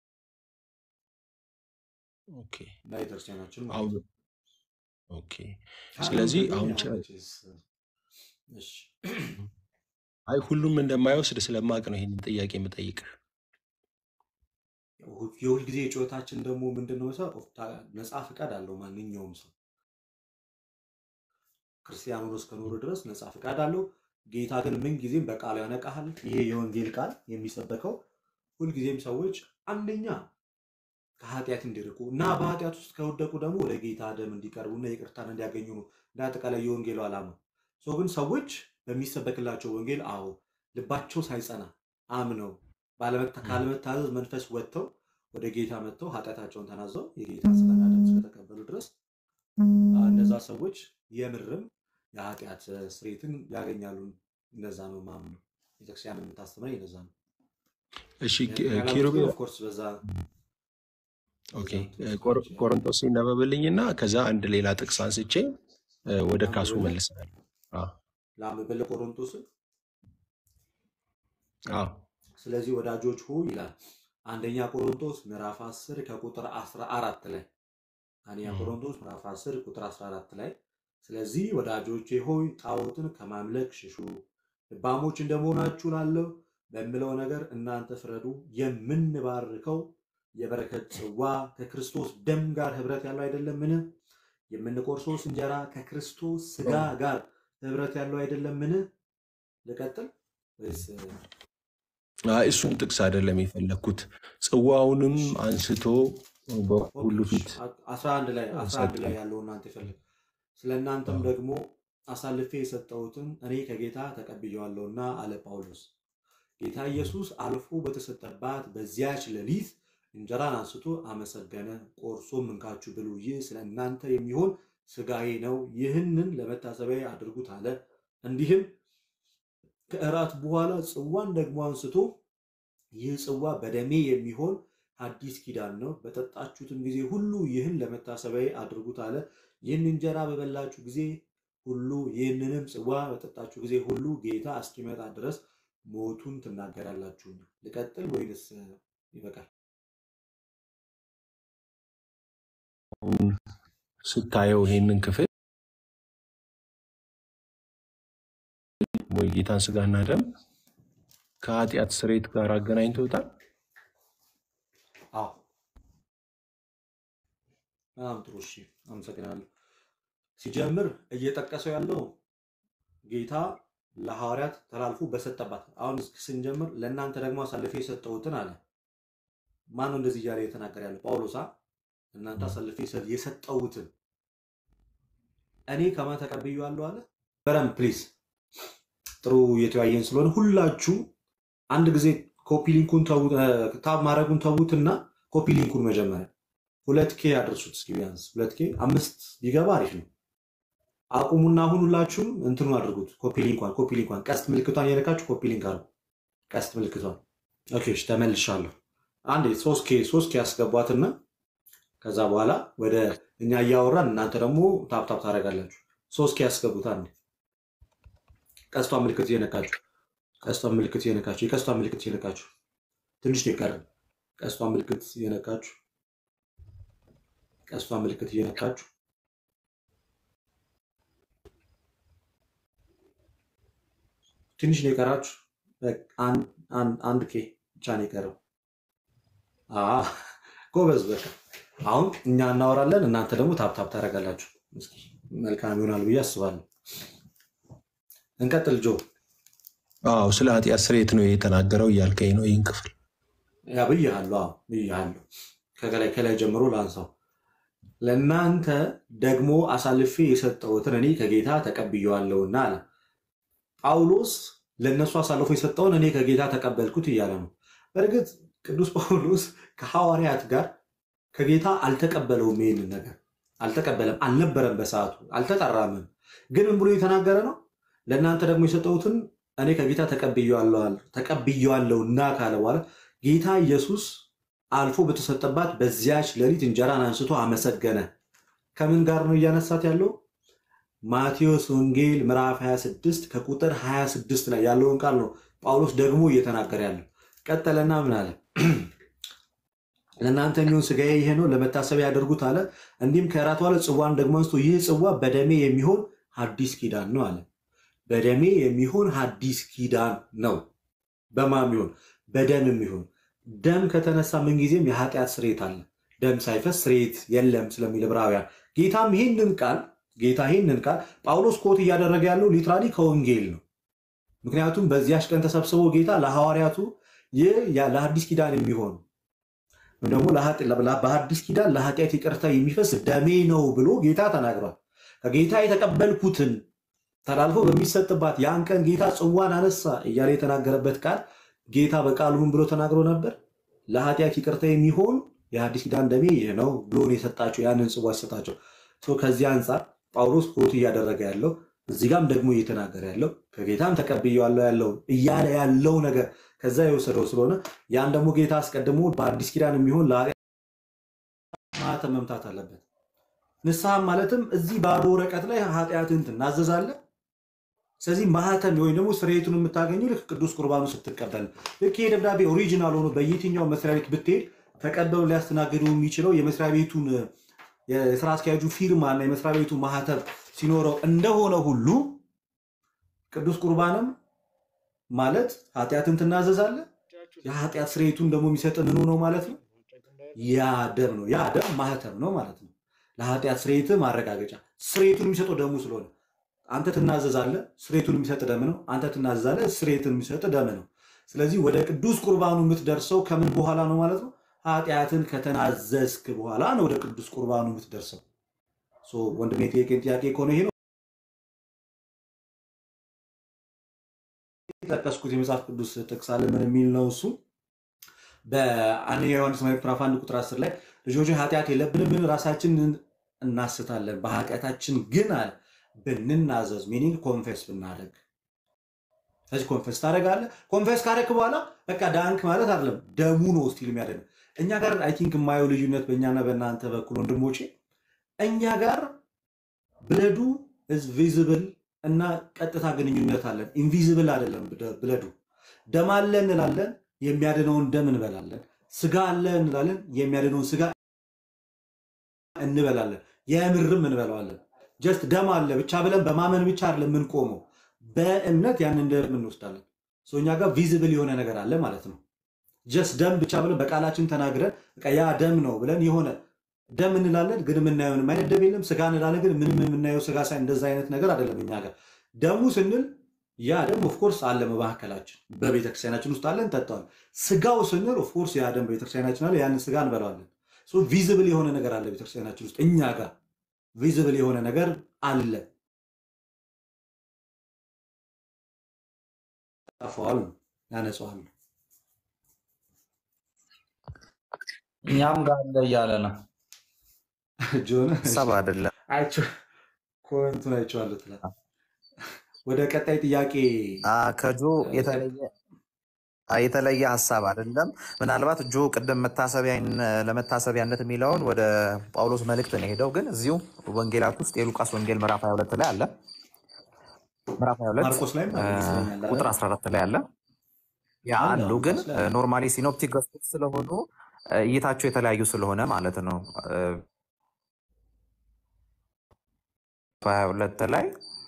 ኦኬ እና ቤተክርስቲያናችን ማለት አሁን ነው። ኦኬ ካልሆነ ስለዚህ ግን አሁን ያው ቸ- መቼስ እሺ አይ ሁሉም እንደማይወስድ ስለማቅ ነው ይህንን ጥያቄ የምጠይቅህ። የሁል ጊዜ ጩኸታችን ደግሞ ምንድን ነው ሰው ነፃ ፍቃድ አለው ማንኛውም ሰው ክርስቲያን ሆኖ እስከኖሩ ድረስ ነፃ ፍቃድ አለው። ጌታ ግን ምን ጊዜም በቃሉ ያነቃሃል። ይሄ የወንጌል ቃል የሚሰበከው ሁልጊዜም ሰዎች አንደኛ ከኃጢአት እንዲርቁ እና በኃጢአት ውስጥ ከወደቁ ደግሞ ወደ ጌታ ደም እንዲቀርቡ እና ይቅርታን እንዲያገኙ ነው። እንደ አጠቃላይ የወንጌሉ ዓላማ ሰው ግን ሰዎች በሚሰበክላቸው ወንጌል አዎ ልባቸው ሳይጸና አምነው ባለመታ- ም፣ ካለመታዘዝ መንፈስ ወጥተው ወደ ጌታ መጥተው ኃጢአታቸውን ተናዘው የጌታ ስጋና ደም እስከተቀበሉ ድረስ አ፣ እነዛ ሰዎች የምርም የኃጢአት እ፣ ስርየትን ያገኛሉ። እንደዛ ነው ማምነው። ቤተክርስቲያን የምታስተምረኝ እንደዛ ነው። እሺ ያን ኪ- ያላሉት ኪሩቤል ግን ኦፍኮርስ በዛ ኦኬ በዛ እንትን እ፣ ውስጥ ቆር- ናቸው ያሉት። ቆሮንቶስ ይነበብልኝና ከዛ አንድ ሌላ ጥቅስ አንስቼ እ፣ ወደ ካሱ ላንብብልህ መልሳለሁ። አ፣ ላንብብልህ ቆሮንቶስን አዎ ስለዚህ ወዳጆች ሆይ ይላል አንደኛ ቆሮንቶስ ምዕራፍ 10 ከቁጥር 14 ላይ አንደኛ እም፣ ቆሮንቶስ ምዕራፍ 10 ቁጥር 14 ላይ ስለዚህ ወዳጆቼ ሆይ ጣዖትን ከማምለክ ሽሹ፣ ልባሞች እንደመሆናችሁ ላለው በምለው ነገር እናንተ ፍረዱ። የምንባርከው የበረከት ጽዋ ከክርስቶስ ደም ጋር ህብረት ያለው አይደለምን? የምንቆርሰውስ እንጀራ ከክርስቶስ ስጋ ጋር ህብረት ያለው አይደለምን? ልቀጥል ወይስ አይ፣ እሱን ጥቅስ አይደለም የፈለግኩት። ጽዋውንም አንስቶ በሁሉ ኦኬ፣ ፊት 11 ላይ 11 ሰጠ። ላይ ያለው እናንተ ይፈልግ ስለ እናንተም አዎ። ደግሞ አሳልፌ የሰጠሁትን እኔ ከጌታ ተቀብየዋለሁና አለ ጳውሎስ። ጌታ ኢየሱስ አልፎ በተሰጠባት በዚያች ሌሊት እንጀራን አንስቶ አመሰገነ፣ ቆርሶም እንካችሁ ብሉ፣ ይህ ስለ እናንተ የሚሆን ስጋዬ ነው፣ ይህንን ለመታሰቢያ አድርጉት አለ። እንዲህም ከእራት በኋላ ጽዋን ደግሞ አንስቶ ይህ ጽዋ በደሜ የሚሆን አዲስ ኪዳን ነው፣ በጠጣችሁትም ጊዜ ሁሉ ይህን ለመታሰቢያ አድርጉት አለ። ይህን እንጀራ በበላችሁ ጊዜ ሁሉ ይህንንም ጽዋ በጠጣችሁ ጊዜ ሁሉ ጌታ እስኪመጣ ድረስ ሞቱን ትናገራላችሁና። ልቀጥል ወይንስ ይበቃል? ስታየው ይሄንን ክፍል ወይ ጌታን ስጋና ደም ከኃጢአት ስርየት ጋር አገናኝተውታል። አዎ፣ በጣም ጥሩ። እሺ፣ አመሰግናለሁ። ሲጀምር እየጠቀሰው ያለው ጌታ ለሐዋርያት ተላልፎ በሰጠባት አሁን ስንጀምር ለእናንተ ደግሞ አሳልፌ የሰጠሁትን አለ። ማን ነው እንደዚህ እያለ የተናገረ ያለው? ጳውሎሳ እናንተ አሳልፌ የሰ- የሰጠሁትን እኔ ከማን ተቀብዬዋለሁ አለ። በረም ፕሊዝ፣ ጥሩ የተወያየን ስለሆነ ሁላችሁ አንድ ጊዜ ኮፒ ሊንኩን ተው- እ፣ ታብ ማድረጉን ተዉትና ኮፒ ሊንኩን መጀመሪያ ሁለት ኬ ያደርሱት እስኪ ቢያንስ ሁለት ኬ አምስት ቢገባ አሪፍ ነው። አቁሙና አሁን ሁላችሁም እንትኑ አድርጉት። ኮፒ ሊንኳን ኮፒ ሊንኳን ቀስት ምልክቷን የነካችሁ ኮፒ ሊንክ አድርጉ። ቀስት ምልክቷን ኦኬ። እሺ ተመልሻለሁ። አንዴ ሶስት ኬ ሶስት ኬ ያስገቧትና ከዛ በኋላ ወደ እኛ እያወራን እናንተ ደግሞ ታፕታፕ ታደርጋላችሁ። ሶስት ኬ ያስገቡት። አንዴ ቀስቷን ምልክት እየነካችሁ ቀስቷን ምልክት እየነካችሁ የቀስቷን ምልክት እየነካችሁ ትንሽ ነው የቀረን። ቀስቷን ምልክት እየነካችሁ ቀስቷን ምልክት እየነካችሁ ትንሽ ነው የቀራችሁ። በቃ አንድ አንድ- አንድ ኬ ብቻ ነው የቀረው። አዎ፣ ጎበዝ። በቃ አሁን እኛ እናወራለን፣ እናንተ ደግሞ ታፕታፕ ታደርጋላችሁ። እስኪ መልካም ይሆናል ብዬ አስባለሁ። እንቀጥል። ጆ አዎ ስለ ኃጢአት ስርየት ነው የተናገረው እያልከኝ ነው ይህን ክፍል ያ ብያለሁ። አዎ ብያለሁ። ከላይ ከላይ ጀምሮ ላንሳው። ለእናንተ ደግሞ አሳልፌ የሰጠሁትን እኔ ከጌታ ተቀብየዋለሁና አለ ጳውሎስ። ለእነሱ አሳልፎ የሰጠውን እኔ ከጌታ ተቀበልኩት እያለ ነው። በእርግጥ ቅዱስ ጳውሎስ ከሐዋርያት ጋር ከጌታ አልተቀበለውም። ይህንን ነገር አልተቀበለም፣ አልነበረም፣ በሰዓቱ አልተጠራምም። ግን ምን ብሎ የተናገረ ነው? ለእናንተ ደግሞ የሰጠሁትን እኔ ከጌታ ተቀብየዋለሁና ካለ በኋላ ጌታ ኢየሱስ አልፎ በተሰጠባት በዚያች ሌሊት እንጀራን አንስቶ አመሰገነ። ከምን ጋር ነው እያነሳት ያለው? ማቴዎስ ወንጌል ምዕራፍ 26 ከቁጥር 26 ላይ ያለውን ቃል ነው ጳውሎስ ደግሞ እየተናገረ ያለው። ቀጠለና ምን አለ? ለእናንተ የሚሆን ሥጋዬ ይሄ ነው፣ ለመታሰቢያ ያደርጉት አለ። እንዲህም ከእራት በኋላ ጽዋን ደግሞ አንስቶ ይህ ጽዋ በደሜ የሚሆን ሐዲስ ኪዳን ነው አለ። በደሜ የሚሆን ሐዲስ ኪዳን ነው። በማን ይሆን? በደም የሚሆን ደም ከተነሳ ምንጊዜም የኃጢአት ስርየት አለ። ደም ሳይፈስ ስርየት የለም ስለሚል ዕብራውያን። ጌታም ይህንን ቃል ጌታ ይህንን ቃል ጳውሎስ ኮት እያደረገ ያለው ሊትራሊ ከወንጌል ነው። ምክንያቱም በዚያች ቀን ተሰብስቦ ጌታ ለሐዋርያቱ ይህ ያ- ለሐዲስ ኪዳን የሚሆን ወይም ደግሞ ለኃጢ- በሐዲስ ኪዳን ለኃጢአት ይቅርታ የሚፈስ ደሜ ነው ብሎ ጌታ ተናግሯል። ከጌታ የተቀበልኩትን ተላልፎ በሚሰጥባት ያን ቀን ጌታ ጽዋን አነሳ እያለ የተናገረበት ቃል ጌታ በቃሉ ምን ብሎ ተናግሮ ነበር? ለኃጢአት ይቅርታ የሚሆን የሐዲስ ኪዳን ደሜ ይህ ነው ብሎ ነው የሰጣቸው። ያንን ጽዋ ሲሰጣቸው ሶ ከዚህ አንጻር ጳውሎስ ኮት እያደረገ ያለው እዚህ ጋም ደግሞ እየተናገረ ያለው ከጌታም ተቀብዬዋለሁ ያለው እያለ ያለው ነገር ከዛ የወሰደው ስለሆነ ያን ደግሞ ጌታ አስቀድሞ በአዲስ ኪዳን የሚሆን ለኃጢአት ማኅተም መምታት አለበት። ንስሐም ማለትም እዚህ ባዶ ወረቀት ላይ ኃጢአትን ትናዘዛለህ፣ ስለዚህ ማህተም ወይም ደግሞ ስርየቱን የምታገኘው ልክ ቅዱስ ቁርባኑ ስትቀበል ነው። ልክ ይሄ ደብዳቤ ኦሪጂናል ሆኖ በየትኛው መስሪያ ቤት ብትሄድ ተቀበሉ ሊያስተናግዱ የሚችለው የመስሪያ ቤቱን የስራ አስኪያጁ ፊርማ እና የመስሪያ ቤቱ ማህተም ሲኖረው እንደሆነ ሁሉ ቅዱስ ቁርባንም ማለት ኃጢአትን ትናዘዛለህ። የኃጢአት ስርየቱን ደግሞ የሚሰጥ ምኑ ነው ማለት ነው? ያ ደም ነው። ያ ደም ማህተም ነው ማለት ነው። ለኃጢአት ስርየት ማረጋገጫ ስርየቱን የሚሰጠው ደሙ ስለሆነ አንተ ትናዘዛለህ፣ ስርየቱን የሚሰጥ ደም ነው። አንተ ትናዘዛለህ፣ ስርየቱን የሚሰጥ ደም ነው። ስለዚህ ወደ ቅዱስ ቁርባኑ የምትደርሰው ከምን በኋላ ነው ማለት ነው? ኃጢአትን ከተናዘዝክ በኋላ ነው ወደ ቅዱስ ቁርባኑ የምትደርሰው። ሶ ወንድሜ የጠየቀኝ ጥያቄ ከሆነ ይሄ ነው የጠቀስኩት የመጽሐፍ ቅዱስ ጥቅስ አለ። ምን የሚል ነው እሱ? በአንደኛ ዮሐንስ መልእክት ምዕራፍ አንድ ቁጥር አስር ላይ ልጆች ኃጢአት የለብንም ራሳችንን እናስታለን፣ በኃጢአታችን ግን አለ ብንናዘዝ ሚኒንግ ኮንፌስ ብናደርግ ስለዚህ ኮንፌስ ታደርጋለህ። ኮንፌስ ካደረክ በኋላ በቃ ዳንክ ማለት አይደለም፣ ደሙ ነው ስቲል የሚያደርግ እኛ ጋር አይ ቲንክ የማየው ልዩነት በእኛና በእናንተ በኩል ወንድሞቼ፣ እኛ ጋር ብለዱ ኢዝ ቪዚብል እና ቀጥታ ግንኙነት አለን። ኢንቪዚብል አይደለም ብለዱ። ደም አለ እንላለን፣ የሚያድነውን ደም እንበላለን። ስጋ አለ እንላለን፣ የሚያድነውን ስጋ እንበላለን። የምርም እንበላዋለን። ጀስት ደም አለ ብቻ ብለን በማመን ብቻ አይደለም የምንቆመው፣ በእምነት ያንን ደም እንወስዳለን። ሶ እኛ ጋር ቪዚብል የሆነ ነገር አለ ማለት ነው። ጀስት ደም ብቻ ብለን በቃላችን ተናግረን በቃ ያ ደም ነው ብለን የሆነ ደም እንላለን፣ ግን የምናየው ምንም አይነት ደም የለም። ስጋ እንላለን፣ ግን ምንም የምናየው ስጋ ሳይ እንደዛ አይነት ነገር አይደለም እኛ ጋር። ደሙ ስንል ያ ደም ኦፍኮርስ አለ በመካከላችን በቤተክርስቲያናችን ውስጥ አለ፣ እንጠጣዋለን። ስጋው ስንል ኦፍኮርስ ያ ደም በቤተክርስቲያናችን አለ፣ ያንን ስጋ እንበላዋለን። ቪዚብል የሆነ ነገር አለ ቤተክርስቲያናችን ውስጥ እኛ ጋር ቪዚብል የሆነ ነገር አለ። ጠፋዋል፣ ያነጸዋል። እኛም ጋር አለ እያለ ነው። ጆን ሀሳብ አይደለም። ኮንቱን አይቼዋለሁ ትላለህ። ወደ ቀጣይ ጥያቄ አ፣ ከጆ የተለየ አ፣ የተለየ ሀሳብ አይደለም። ምናልባት ጆ ቅድም መታሰቢያን ለመታሰቢያነት የሚለውን ወደ ጳውሎስ መልእክት ነው የሄደው፣ ግን እዚሁ ወንጌላት ውስጥ የሉቃስ ወንጌል ምዕራፍ 22 ላይ አለ። ምዕራፍ 22 ማርቆስ ላይም አ፣ አለ ይመስለኛል አይደል? ቁጥር 14 ላይ አለ። ያ አለ አሉ ግን ማርቆስ ላይ አለ። ኖርማሊ ሲኖፕቲክ ገጾች ስለሆኑ አ፣ እይታቸው የተለያዩ ስለሆነ ማለት ነው። አ፣ 22 ላይ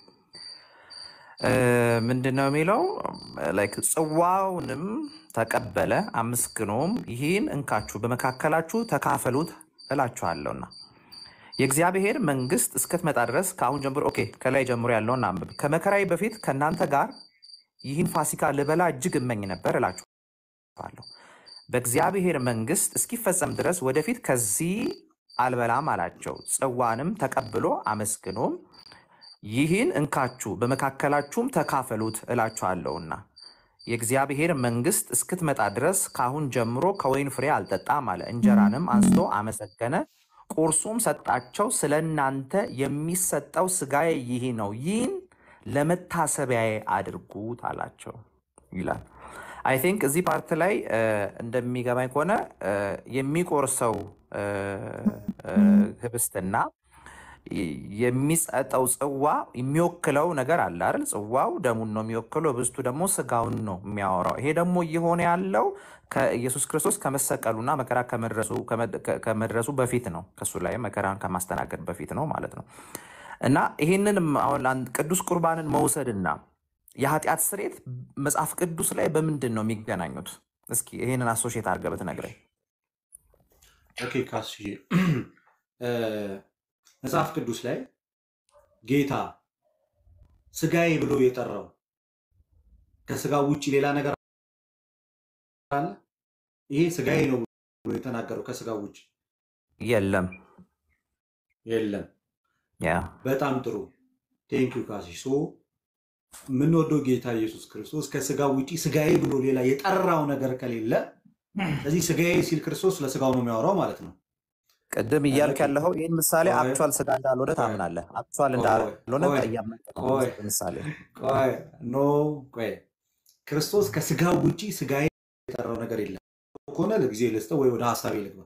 ምንድን ነው የሚለው? ላይክ ጽዋውንም ተቀበለ አመስግኖም ይህን እንካችሁ በመካከላችሁ ተካፈሉት እላችኋለሁና የእግዚአብሔር መንግስት እስክትመጣ ድረስ ከአሁን ጀምሮ ኦኬ፣ ከላይ ጀምሮ ያለውን አንብብ። ከመከራዬ በፊት ከእናንተ ጋር ይህን ፋሲካ ልበላ እጅግ እመኝ ነበር እላችኋለሁ። በእግዚአብሔር መንግስት እስኪፈጸም ድረስ ወደፊት ከዚህ አልበላም አላቸው። ጽዋንም ተቀብሎ አመስግኖም ይህን እንካችሁ በመካከላችሁም ተካፈሉት እላችኋለሁና የእግዚአብሔር መንግስት እስክትመጣ ድረስ ከአሁን ጀምሮ ከወይን ፍሬ አልጠጣም አለ። እንጀራንም አንስቶ አመሰገነ፣ ቁርሱም ሰጣቸው። ስለ እናንተ የሚሰጠው ስጋዬ ይህ ነው፣ ይህን ለመታሰቢያዬ አድርጉት አላቸው ይላል። አይ ቲንክ እዚህ ፓርት ላይ እ፣ እንደሚገባኝ ከሆነ እ፣ የሚቆርሰው እ፣ እ፣ ህብስትና የሚሰጠው ጽዋ የሚወክለው ነገር አለ አይደል? ጽዋው ደሙን ነው የሚወክለው፣ ህብስቱ ደግሞ ስጋውን ነው የሚያወራው። ይሄ ደግሞ እየሆነ ያለው ከኢየሱስ ክርስቶስ ከመሰቀሉና መከራ ከመድረሱ ከመድ- ከመድረሱ በፊት ነው። ከሱ ላይ መከራን ከማስተናገድ በፊት ነው ማለት ነው። እና ይሄንንም አሁን አንድ ቅዱስ ቁርባንን መውሰድና የኃጢአት ስርየት መጽሐፍ ቅዱስ ላይ በምንድን ነው የሚገናኙት? እስኪ ይሄንን አሶሼት አድርገህ ብትነግረኝ። ኦኬ ካስዬ እ፣ መጽሐፍ ቅዱስ ላይ ጌታ ስጋዬ ብሎ የጠራው ከስጋው ውጭ ሌላ ነገር አለ? ይሄ ስጋዬ ነው ብሎ የተናገረው ከስጋው ውጭ የለም። የለም። ያ በጣም ጥሩ ቴንኪዩ ካሲ ሶ የምንወደው ጌታ ኢየሱስ ክርስቶስ ከስጋው ውጭ ስጋዬ ብሎ ሌላ የጠራው ነገር ከሌለ ስለዚህ ስጋዬ ሲል ክርስቶስ ስለ ስጋው ነው የሚያወራው ማለት ነው። ቅድም እያልክ ኦኬ ያለኸው ይህን ምሳሌ ቆይ አክቹዋል ስጋ እንዳልሆነ ቆይ ታምናለህ። አክቹዋል ቆይ እንዳልሆነ ቆይ እያመንክ ነው ቆይ ምሳሌ ቆይ ኖ ቆይ ክርስቶስ ከስጋው ውጭ ስጋዬ የጠራው ነገር የለም ከሆነ ለጊዜ ልስጠው ወይ ወደ ሀሳቤ ልግባ።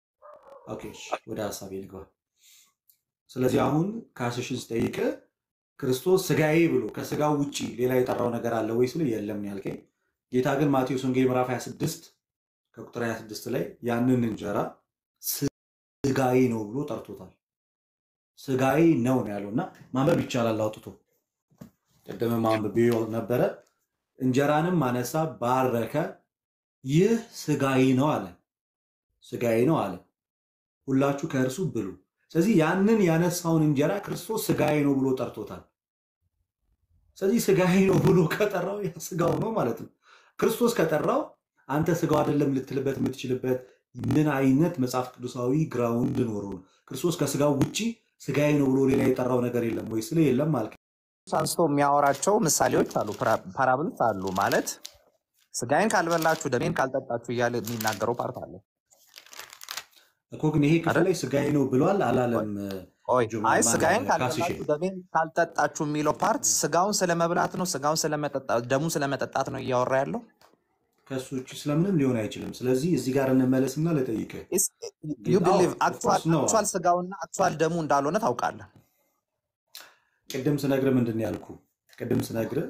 ኦኬ እሺ፣ ወደ ሀሳቤ ልግባ። ስለዚህ አሁን ካስሽን ስጠይቅ ክርስቶስ ስጋዬ ብሎ ከስጋው ውጭ ሌላ የጠራው ነገር አለ ወይ ስለ የለም ነው ያልከኝ። ጌታ ግን ማቴዎስ ወንጌል ምዕራፍ 26 ከቁጥር 26 ላይ ያንን እንጀራ ስጋዬ ነው ብሎ ጠርቶታል። ስጋዬ ነው ነው ያለው እና ማንበብ ይቻላል አውጥቶ ቅድም ማንበብ ነበረ። እንጀራንም አነሳ፣ ባረከ፣ ይህ ስጋዬ ነው አለ። ስጋዬ ነው አለ። ሁላችሁ ከእርሱ ብሉ። ስለዚህ ያንን ያነሳውን እንጀራ ክርስቶስ ስጋዬ ነው ብሎ ጠርቶታል። ስለዚህ ስጋዬ ነው ብሎ ከጠራው ያ ስጋው ነው ማለት ነው። ክርስቶስ ከጠራው አንተ ስጋው አይደለም ልትልበት የምትችልበት ምን አይነት መጽሐፍ ቅዱሳዊ ግራውንድ ኖሮ ነው? ክርስቶስ ከስጋው ውጪ ስጋዬ ነው ብሎ ሌላ የጠራው ነገር የለም ወይ? ስለ የለም ማለት አንስቶ የሚያወራቸው ምሳሌዎች አሉ፣ ፓራብልስ አሉ። ማለት ስጋዬን ካልበላችሁ ደሜን ካልጠጣችሁ እያለ የሚናገረው ፓርት አለ እኮ ግን ይሄ ክፍል ላይ ስጋዬ ነው ብሏል አላለም? ኦይ ጁማ አይ ማን ስጋዬን ካስሼ ካልበላችሁ ደሜን ካልጠጣችሁ የሚለው ፓርት ስጋውን ስለመብላት ነው፣ ስጋውን ስለመጠጣት ደሙን ስለመጠጣት ነው እያወራ ያለው። ከሱ ውጭ ስለምንም ሊሆን አይችልም። ስለዚህ እዚህ ጋር እንመለስና ልጠይቅህ። ዩ አዎ ቢሊቭ ኦፍኮርስ ነው። አክቹዋል ስጋውና አክቹዋል ደሙ እንዳልሆነ ታውቃለህ። ቅድም ስነግርህ ምንድን ነው ያልኩ? ቅድም ስነግርህ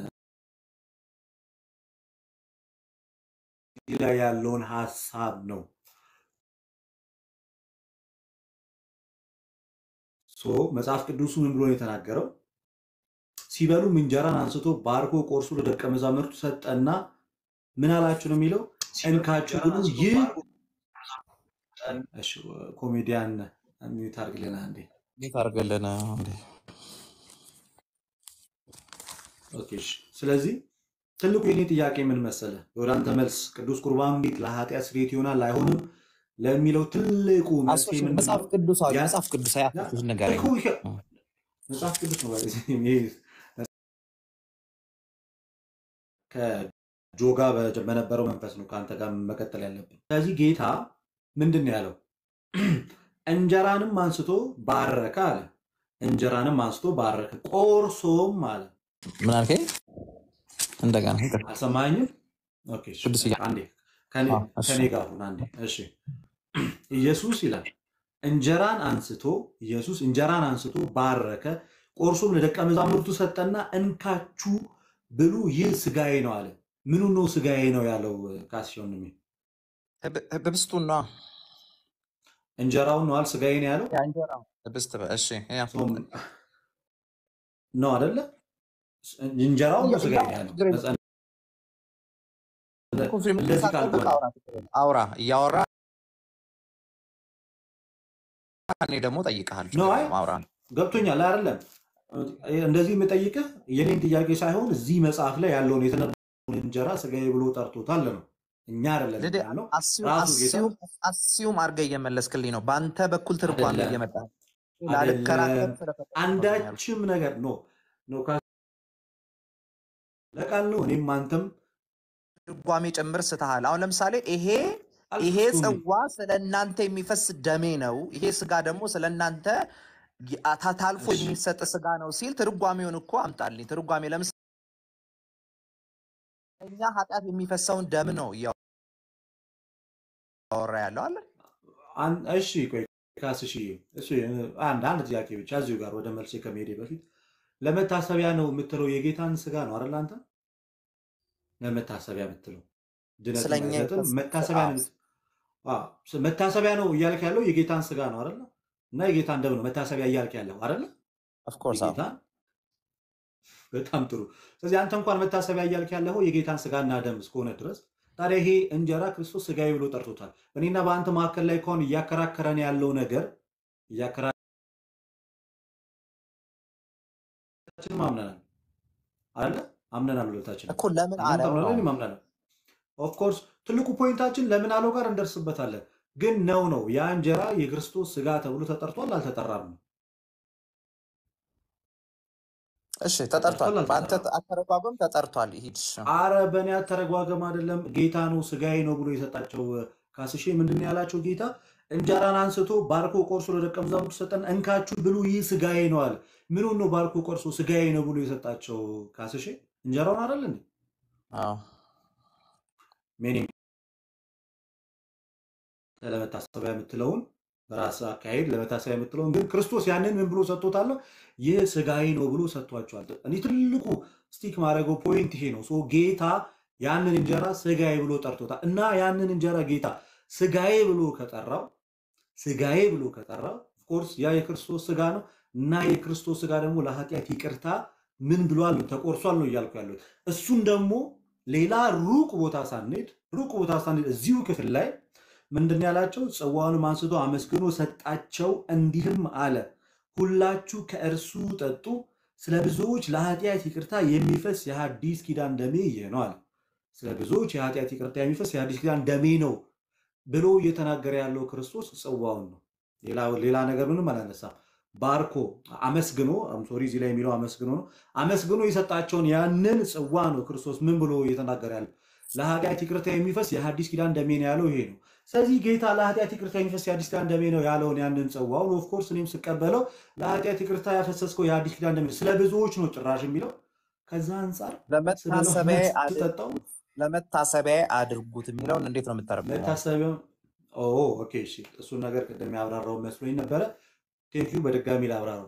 እዚህ ላይ ያለውን ሀሳብ ነው። ሶ መጽሐፍ ቅዱሱ ምን ብሎ ነው የተናገረው? ሲበሉም እንጀራን አንስቶ ባርኮ ቆርሶ ለደቀ መዛሙርቱ ሰጠና ምን አላችሁ ነው የሚለው? እንካችሁ ብሉ፣ ይህ እሺ፣ ኮሜዲያን ሚዩት አድርግልን አንዴ። እንዴት አድርገልን እንዴ? ኦኬ፣ እሺ። ስለዚህ ትልቁ የኔ ጥያቄ ምን መሰለ? ወደ አንተ መልስ ቅዱስ ቁርባን እንዴት ለኃጢአት ስርየት ይሆናል አይሆንም ለሚለው ትልቁ መልስ አሶሽ ምንድን መጽሐፍ ነው? ቅዱሳዊ ያ- መጽሐፍ ቅዱሳዊ ያ- አሶሽ ንገረኝ። እኮ ይሄ መጽሐፍ ቅዱስ ነው። ማለት ይሄ ከጆ ጋር በ- በነበረው መንፈስ ነው ከአንተ ጋር መቀጠል ያለብን። ስለዚህ ጌታ ምንድን ነው ያለው? እንጀራንም አንስቶ ባረከ አለ። እንጀራንም አንስቶ ባረከ፣ ቆርሶም አለ። ምን አልከኝ? እንደገና ይቅር። አልሰማኝም? ኦኬ፣ እሺ። ቅዱስ እያ አንዴ ከኔ አዎ፣ እሺ። ከኔ ጋር ሁን አንዴ። እሺ ኢየሱስ ይላል እንጀራን አንስቶ ኢየሱስ እንጀራን አንስቶ ባረከ፣ ቆርሶም ለደቀ መዛሙርቱ ሰጠና እንካችሁ ብሉ፣ ይህ ስጋዬ ነው አለ። ምኑ ነው ስጋዬ ነው ያለው? ካስሽውን ህብ- ህብስቱን ነዋ። እንጀራውን ነው አል ስጋዬ ነው ያለው ያ እንጀራው ህብስት በ- እሺ ያ ሶም ነው አይደለ? እንጀራውን ነው እያ- ስጋዬ እያ- ነው ያለው። ችግር የለም። ነፃ- ኮንፊርም እንደዚህ ሳትጠብቅ ካልሆነ አውራ ችግር የለም። አውራ እያወራ እኔ ደግሞ ጠይቀሃል። ነው ችግር አይ የለም። አውራ ገብቶኛል አይደለም? እንደዚህ የምጠይቅህ የኔን ጥያቄ ሳይሆን እዚህ መጽሐፍ ላይ ያለውን የተነበረውን እንጀራ ስጋዬ ብሎ ጠርቶታል ነው። እኛ አይደለም ልዴ ያልነው አስዩም ራሱ ጌታ አስዩም አስዩም አድርገህ እየመለስክልኝ ነው። በአንተ በኩል ትርጓሜ አይደለም እየመጣ ነው። ላልከራከር አይደለም ስለፈለኩ ነው ያልኩት። አንዳችም ነገር ኖ ኖ ካ- ለቃል ነው እኔም አንተም ትርጓሜ ጭምር ስተሃል። አሁን ለምሳሌ ይሄ ይሄ አልፍጹም ጽዋ ስለ እናንተ የሚፈስ ደሜ ነው፣ ይሄ ስጋ ደግሞ ስለ እናንተ ይ- ታ- ታልፎ እሺ የሚሰጥ ስጋ ነው ሲል ትርጓሜውን እኮ አምጣልኝ። ትርጓሜ ለምሳሌ እኛ ኃጢአት የሚፈሰውን ደም ነው እያወራ ያለው አለ። አን- እሺ ቆይ ካስ እሺ እሺ አንድ አንድ ጥያቄ ብቻ እዚሁ ጋር ወደ መልሴ ከመሄዴ በፊት ለመታሰቢያ ነው የምትለው የጌታን ስጋ ነው አይደል አንተ ለመታሰቢያ የምትለው ድነትን ስለኛ አይሰጥም የፈስ- መታሰቢያ ነው የምት- አዎ፣ ስ- መታሰቢያ ነው እያልክ ያለው የጌታን ስጋ ነው አይደለ እና የጌታን ደም ነው መታሰቢያ እያልክ ያለው አይደለ ኦፍኮርስ የጌታን በጣም ጥሩ ስለዚህ አንተ እንኳን መታሰቢያ እያልክ ያለው የጌታን ስጋና ደም እስከሆነ ድረስ ታዲያ ይሄ እንጀራ ክርስቶስ ስጋዬ ብሎ ጠርቶታል እኔና በአንተ መካከል ላይ ከሆን እያከራከረን ያለው ነገር እያከራከረንም አምነናል አለ አምነናል ሁለታችን እኮ ለምን እናንተ አለው ነው አምናለን እኔም አምናለሁ ኦፍኮርስ ትልቁ ፖይንታችን ለምን አለው ጋር እንደርስበታለን ግን ነው ነው ያ እንጀራ የክርስቶስ ስጋ ተብሎ ተጠርቷል አልተጠራም ነው እሺ ተጠርቷል። ተጠርቷል በአንተ አልተጠራም አተረጓጎም ተጠርቷል። ይሂድ አረ በእኔ አተረጓገም አይደለም ጌታ ነው ስጋዬ ነው ብሎ የሰጣቸው ካስሼ ምንድን ነው ያላቸው ጌታ እንጀራን አንስቶ ባርኮ ቆርሶ ለደቀ መዛሙርቱ ሰጠን እንካችሁ ብሉ ይህ ስጋዬ ነው አለ ምኑን ነው ባርኮ ቆርሶ ስጋዬ ነው ብሎ የሰጣቸው ካስሼ እንጀራውን አይደል እንዴ አዎ ሜኒ ለመታሰቢያ የምትለውን በራስ አካሄድ ለመታሰቢያ የምትለውን ግን ክርስቶስ ያንን ምን ብሎ ሰጥቶታል? ይህ ስጋዬ ነው ብሎ ሰጥቷቸዋል። እኔ ትልቁ ስቲክ ማድረገው ፖይንት ይሄ ነው። ሶ ጌታ ያንን እንጀራ ስጋዬ ብሎ ጠርቶታል እና ያንን እንጀራ ጌታ ስጋዬ ብሎ ከጠራው ስጋዬ ብሎ ከጠራው ኦፍኮርስ ያ የክርስቶስ ስጋ ነው እና የክርስቶስ ስጋ ደግሞ ለኃጢአት ይቅርታ ምን ብሏል ነው ተቆርሷል ነው እያልኩ ያሉት። እሱን ደግሞ ሌላ ሩቅ ቦታ ሳንሄድ ሩቅ ቦታ ሳንሄድ እዚሁ ክፍል ላይ ምንድን ያላቸው ጽዋውንም አንስቶ አመስግኖ ሰጣቸው፣ እንዲህም አለ ሁላችሁ ከእርሱ ጠጡ፣ ስለ ብዙዎች ለኃጢአት ይቅርታ የሚፈስ የሐዲስ ኪዳን ደሜ ይህ ነው አለ። ስለ ብዙዎች የኃጢአት ይቅርታ የሚፈስ የሐዲስ ኪዳን ደሜ ነው ብሎ እየተናገረ ያለው ክርስቶስ ጽዋውን ነው። ሌላ ሌላ ነገር ምንም አላነሳም። ባርኮ አመስግኖ ሶሪ እዚህ ላይ የሚለው አመስግኖ ነው። አመስግኖ የሰጣቸውን ያንን ጽዋ ነው ክርስቶስ ምን ብሎ እየተናገረ ያለው ለኃጢአት ይቅርታ የሚፈስ የሐዲስ ኪዳን ደሜ ነው ያለው ይሄ ነው። ስለዚህ ጌታ ለኃጢአት ይቅርታ የሚፈስ የሐዲስ ኪዳን ደሜ ነው ያለውን ያንን ጽዋውን ኦፍኮርስ እኔም ስቀበለው ለኃጢአት ይቅርታ ያፈሰስከው የሐዲስ ኪዳን ደሜ ነው፣ ስለ ብዙዎች ነው ጭራሽ የሚለው ከዛ አንጻር ስበለው ለመታሰቢያ ስትጠጣው ለመታሰቢያ አድርጉት የሚለውን እንዴት ነው የምተረጉመው? መታሰቢያው ኦ ኦኬ እሺ፣ እሱን ነገር ቅድም ያብራራው መስሎኝ ነበረ። ቴንኪዩ በድጋሚ ላብራራው።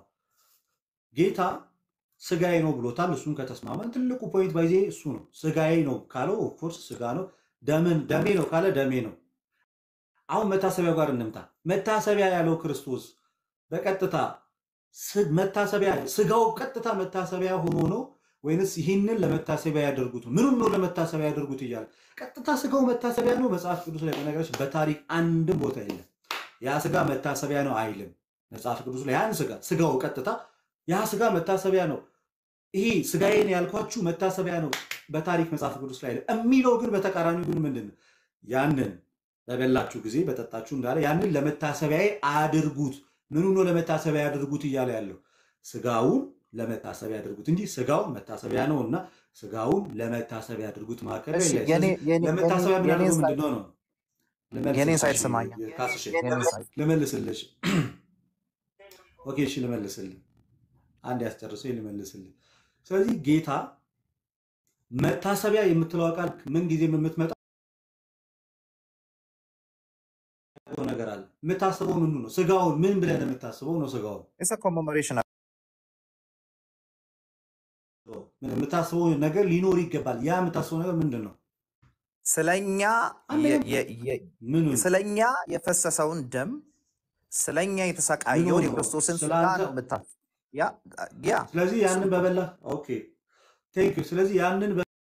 ጌታ ስጋዬ ነው ብሎታል። እሱን ከተስማማን ትልቁ ፖይንት ባይዜ እሱ ነው። ስጋዬ ነው ካለው ኦፍኮርስ ስጋ ነው። ደምን ደሜ ነው ካለ ደሜ ነው። አሁን መታሰቢያው ጋር እንምጣ። መታሰቢያ ያለው ክርስቶስ በቀጥታ ስ- መታሰቢያ ስጋው ቀጥታ መታሰቢያ ሆኖ ነው ወይንስ ይህንን ለመታሰቢያ ያደርጉት ነው? ምኑን ነው ለመታሰቢያ ያደርጉት እያለ ቀጥታ ስጋው መታሰቢያ ነው። መጽሐፍ ቅዱስ ላይ በነገራችን በታሪክ አንድም ቦታ የለም ያ ስጋ መታሰቢያ ነው አይልም። መጽሐፍ ቅዱስ ላይ ያን ስጋ ስጋው ቀጥታ ያ ስጋ መታሰቢያ ነው፣ ይሄ ስጋዬን ያልኳችሁ መታሰቢያ ነው በታሪክ መጽሐፍ ቅዱስ ላይ አይልም። የሚለው ግን በተቃራኒው ግን ምንድን ነው? ያንን በበላችሁ ጊዜ በጠጣችሁ እንዳለ ያንን ለመታሰቢያ አድርጉት። ምኑ ነው ለመታሰቢያ ያድርጉት እያለ ያለው ስጋውን ለመታሰቢያ ያድርጉት እንጂ ስጋው መታሰቢያ ነው እና ስጋውን ለመታሰቢያ ያድርጉት መካከል ላይ እሺ ላይ የኔ ስለዚህ የኔ ለመታሰቢያ የኔ የምናደርገው ሳይድ ምንድን ነው ነው የኔን ሳይድ ልመልስልሽ ስማኝ ካስሽ የኔን ሳይድ ልመልስልሽ ኦኬ እሺ ልመልስልህ አንድ ያስጨርሰኝ ልመልስልህ ስለዚህ ጌታ መታሰቢያ የምትለው ቃል ምን ጊዜ የምትመጣው ነገር አለ የምታስበው ምኑ ነው ስጋውን ምን ብለህ ነው የምታስበው ነው ስጋውን ኢትስ ኮሜሞሬሽን ምን የምታስበው ነገር ሊኖር ይገባል ያ የምታስበው ነገር ምንድን ነው ስለኛ አንደኛ የ- የ- የ- ምኑን ስለኛ የፈሰሰውን ደም ስለኛ ምኑ የተሰቃየውን ነው የክርስቶስን ስጋ ስለአንተ ነው ምታ ያ ያ ስለዚህ እሱ ያንን በበላ ኦኬ ቴንክ ዩ ስለዚህ ያንን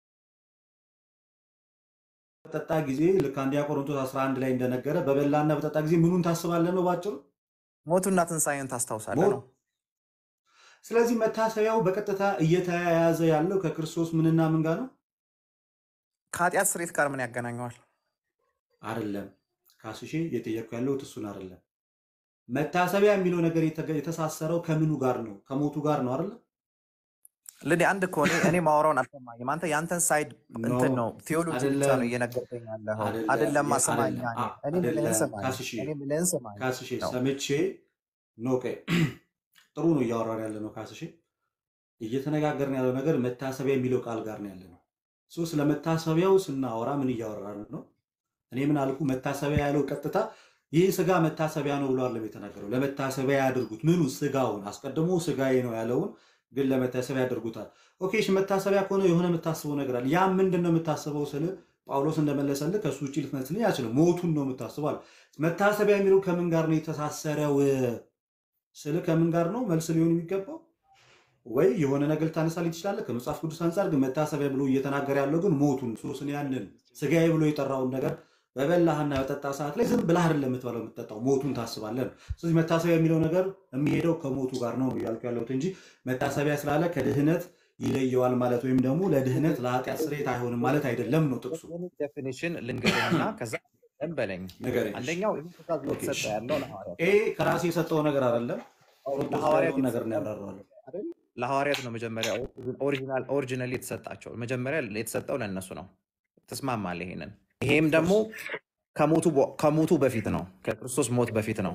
በጠጣ ጊዜ ልክ አንደኛ ቆሮንቶስ 11 ላይ እንደነገረ በበላና በጠጣ ጊዜ ምኑን ታስባለህ ነው ባጭሩ ሞቱና ትንሣኤን ታስታውሳለህ ሞት ነው ስለዚህ መታሰቢያው በቀጥታ እየተያያዘ ያለው ከክርስቶስ ምንና ምን ጋር ነው ከኃጢአት ስርየት ጋር ምን ያገናኘዋል? አይደለም ካስሼ እየጠየቅኩ ያለሁት እሱን አይደለም መታሰቢያ የሚለው ነገር የተገ- የተሳሰረው ከምኑ ጋር ነው ከሞቱ ጋር ነው አይደለ ልኔ አንድ እኮ እኔ እኔ ማወራውን አልሰማኝም። አንተ የአንተን ሳይድ ኖ እንትን ነው ቴዎሎጂ ብቻ አይደለም ነው እየነገርከኝ ያለኸው። አይደለም አይደለማ የ- ስማኝ፣ አይደለም አ- እኔ ምልህን አይደለም ስማኝ፣ ካስሼ እኔ ምልህን ስማኝ ካስሼ ነው። ሰምቼ ኖ ቆይ ጥሩ ነው እያወራን ያለ ነው ካስሼ እየተነጋገርን ያለው ነገር መታሰቢያ የሚለው ቃል ጋር ነው ያለ ነው ሶ ስለ መታሰቢያው ስናወራ ምን እያወራን ነው እኔ ምን አልኩ መታሰቢያ ያለው ቀጥታ ይህ ስጋ መታሰቢያ ነው ብሎ አይደለም የተናገረው ለመታሰቢያ ያድርጉት ምኑ ስጋውን አስቀድሞ ስጋዬ ነው ያለውን ግን ለመታሰቢያ ያደርጉታል ኦኬ እሺ መታሰቢያ ከሆነ የሆነ የምታስበው ነገር አለ ያ ምንድን ነው የምታስበው ስል ጳውሎስ እንደመለሰልህ ከእሱ ውጭ ልትመስልኝ አይችልም ሞቱን ነው የምታስበው አለ መታሰቢያ የሚለው ከምን ጋር ነው የተሳሰረው ስል ከምን ጋር ነው መልስ ሊሆን የሚገባው ወይ የሆነ ነገር ልታነሳልኝ ትችላለህ ከመጽሐፍ ቅዱስ አንጻር ግን መታሰቢያ ብሎ እየተናገረ ያለው ግን ሞቱን ሶስን ያንን ስጋዬ ብሎ የጠራውን ነገር በበላህና በጠጣ ሰዓት ላይ ዝም ብላህ አይደለም የምትበላው የምትጠጣው ሞቱን ታስባለህ ነው። ስለዚህ መታሰቢያ የሚለው ነገር የሚሄደው ከሞቱ ጋር ነው ያልኩ ያለሁት እንጂ መታሰቢያ ስላለ ከድህነት ይለየዋል ማለት ወይም ደግሞ ለድህነት ለኃጢአት ስርየት አይሆንም ማለት አይደለም ነው ጥቅሱ። ዴፊኒሽን ልንገርህና ከዛ ቀን በለኝ። ንገረኝ። እሺ። አንደኛው ይህ ትእዛዝ ኦኬ፣ እየተሰጠ እሺ። ያለው ለሐዋርያት ይሄ ከራሴ የሰጠው ነገር አይደለም። ቆሮንቶስ ላይ ለሐዋርያት ያለውን ነገር ነው የተሰጠው ያብራራዋለሁ። አይደል? ለሐዋርያት ነው መጀመሪያ ኦሪጂናል ኦሪጂናሊ የተሰጣቸው መጀመሪያ የተሰጠው ለእነሱ ነው። ትስማማለህ? ይሄንን ይሄም ደግሞ ከሞቱ በ- ከሞቱ በፊት ነው፣ ከክርስቶስ ሞት በፊት ነው።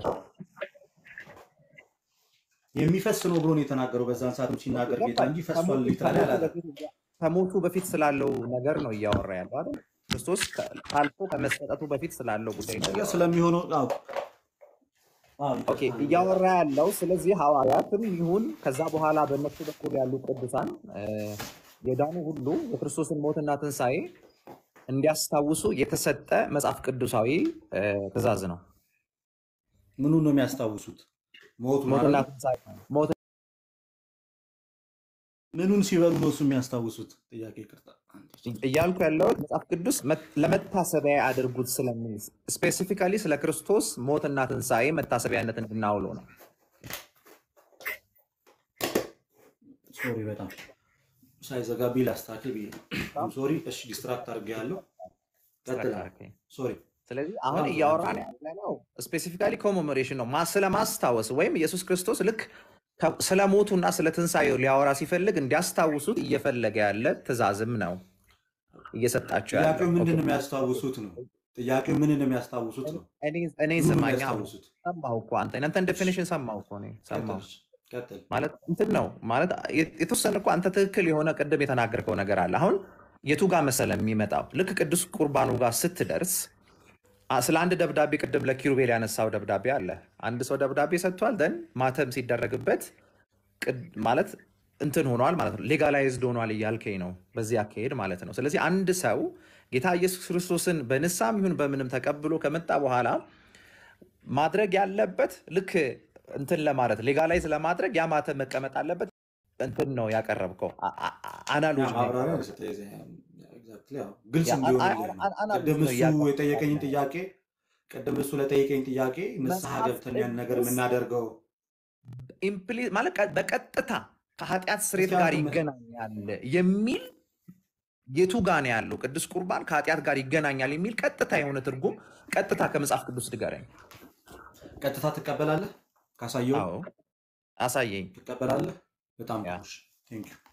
የሚፈስ ነው ብሎ ነው የተናገረው። በዛን ሰዓት ሲናገር ጌታ እንጂ ፈሷል ከሞቱ ሊትራሊ ከሞቱ አላለም። በፊት ከሞቱ በፊት ስላለው ነገር ነው እያወራ ያለው አይደል? ክርስቶስ ከ- አልፎ ከመሰጠቱ በፊት ስላለው ጉዳይ ነው ነገ እያወራ ስለሚሆነው አዎ፣ አዎ፣ ኦኬ ይቅርታ እያወራ ያለው ስለዚህ ሐዋርያትም ይሁን ከዛ በኋላ በእነሱ በኩል ያሉ ቅዱሳን እ፣ የዳኑ ሁሉ የክርስቶስን ሞትና ትንሣኤ እንዲያስታውሱ የተሰጠ መጽሐፍ ቅዱሳዊ እ፣ ትእዛዝ ነው። ምኑን ነው የሚያስታውሱት? ሞቱ ሞትና ማለት ትንሣኤ ሞት ምኑን ሲበሉ ነው እሱ የሚያስታውሱት? ጥያቄ ይቅርታ። እያልኩ ያለው መጽሐፍ ቅዱስ መ- ለመታሰቢያ አድርጉት ስለሚል ስፔሲፊካሊ ስለ ክርስቶስ ሞትና ትንሣኤ መታሰቢያነት እንድናውለው ነው። ሶሪ በጣም ሳይዘጋቢ ላስተካክል ብዬ ነው። ሶሪ። እሺ ዲስትራክት አድርጌ ያለው ቀጥላ። ሶሪ። ስለዚህ አሁን በጣም እያወራን ያለነው ስፔሲፊካሊ ኮሜሞሬሽን ነው ማ- ስለማስታወስ ወይም ኢየሱስ ክርስቶስ ልክ ከ- ስለ ሞቱና ስለ ትንሣኤው ሊያወራ ሲፈልግ እንዲያስታውሱት እየፈለገ ያለ ትእዛዝም ነው እየሰጣቸው ያለ። ጥያቄው ምንድን ነው ኦኬ። የሚያስታውሱት ነው? ጥያቄው ምንን ነው የሚያስታውሱት ነው? እኔ እኔ ምኑን ነው ስማኛ የሚያስታውሱት? ሰማሁ እኮ አንተ እናንተን ዴፊኒሽን ሰማሁ እኮ እኔ ሰማሁ ቀጥል፣ ቀጥል። ማለት እንትን ነው ማለት የ- የተወሰነ እኮ አንተ ትክክል የሆነ ቅድም የተናገርከው ነገር አለ። አሁን የቱ ጋር መሰለ የሚመጣው ልክ ቅዱስ ቁርባኑ ጋር ስትደርስ አ- ስለ አንድ ደብዳቤ ቅድም ለኪሩቤል ያነሳው ደብዳቤ አለ። አንድ ሰው ደብዳቤ ሰጥቷል፣ ደን ማተም ሲደረግበት ቅድ- ማለት እንትን ሆኗል ማለት ነው፣ ሌጋላይዝድ ሆኗል እያልከኝ ነው፣ በዚህ አካሄድ ማለት ነው። ስለዚህ አንድ ሰው ጌታ ኢየሱስ ክርስቶስን በንሳም ይሁን በምንም ተቀብሎ ከመጣ በኋላ ማድረግ ያለበት ልክ እንትን ለማለት ሌጋላይዝ ለማድረግ ያ ማተም መቀመጥ አለበት። እንትን ነው ያቀረብከው አ- አ- አ- ያ አናሎጂ ነው ማብራሪያ ያቀረብከው። ነው የሰጠህ። Exactly፣ ያው ግልጽ ያ አ- አ- እንዲሆንልህ ነው። አ- አናሎጂ ቅድም ነው እሱ እያቀረብክ የጠየቀኝን ያለው። ጥያቄ ቅድም እሱ ለጠየቀኝ ጥያቄ ንስሐ መጽሐፍ ገብተን ያን ነገር ቅዱስ የምናደርገው ኢምፕሊ- ማለት ቀ- በቀጥታ ከኃጢአት ስሬት እስኪ ጋር አንተ ይገናኛል የሚል የቱ ጋር ነው ያለው? ቅዱስ ቁርባን ከኃጢአት ጋር ይገናኛል የሚል ቀጥታ የሆነ ትርጉም ቀጥታ ከመጽሐፍ ቅዱስ ንገረኝ። ቀጥታ ትቀበላለህ? ካሳየው አዎ አሳየኝ። ትቀበላለህ? በጣም ያ ጥሩ። ቴንክ ዩ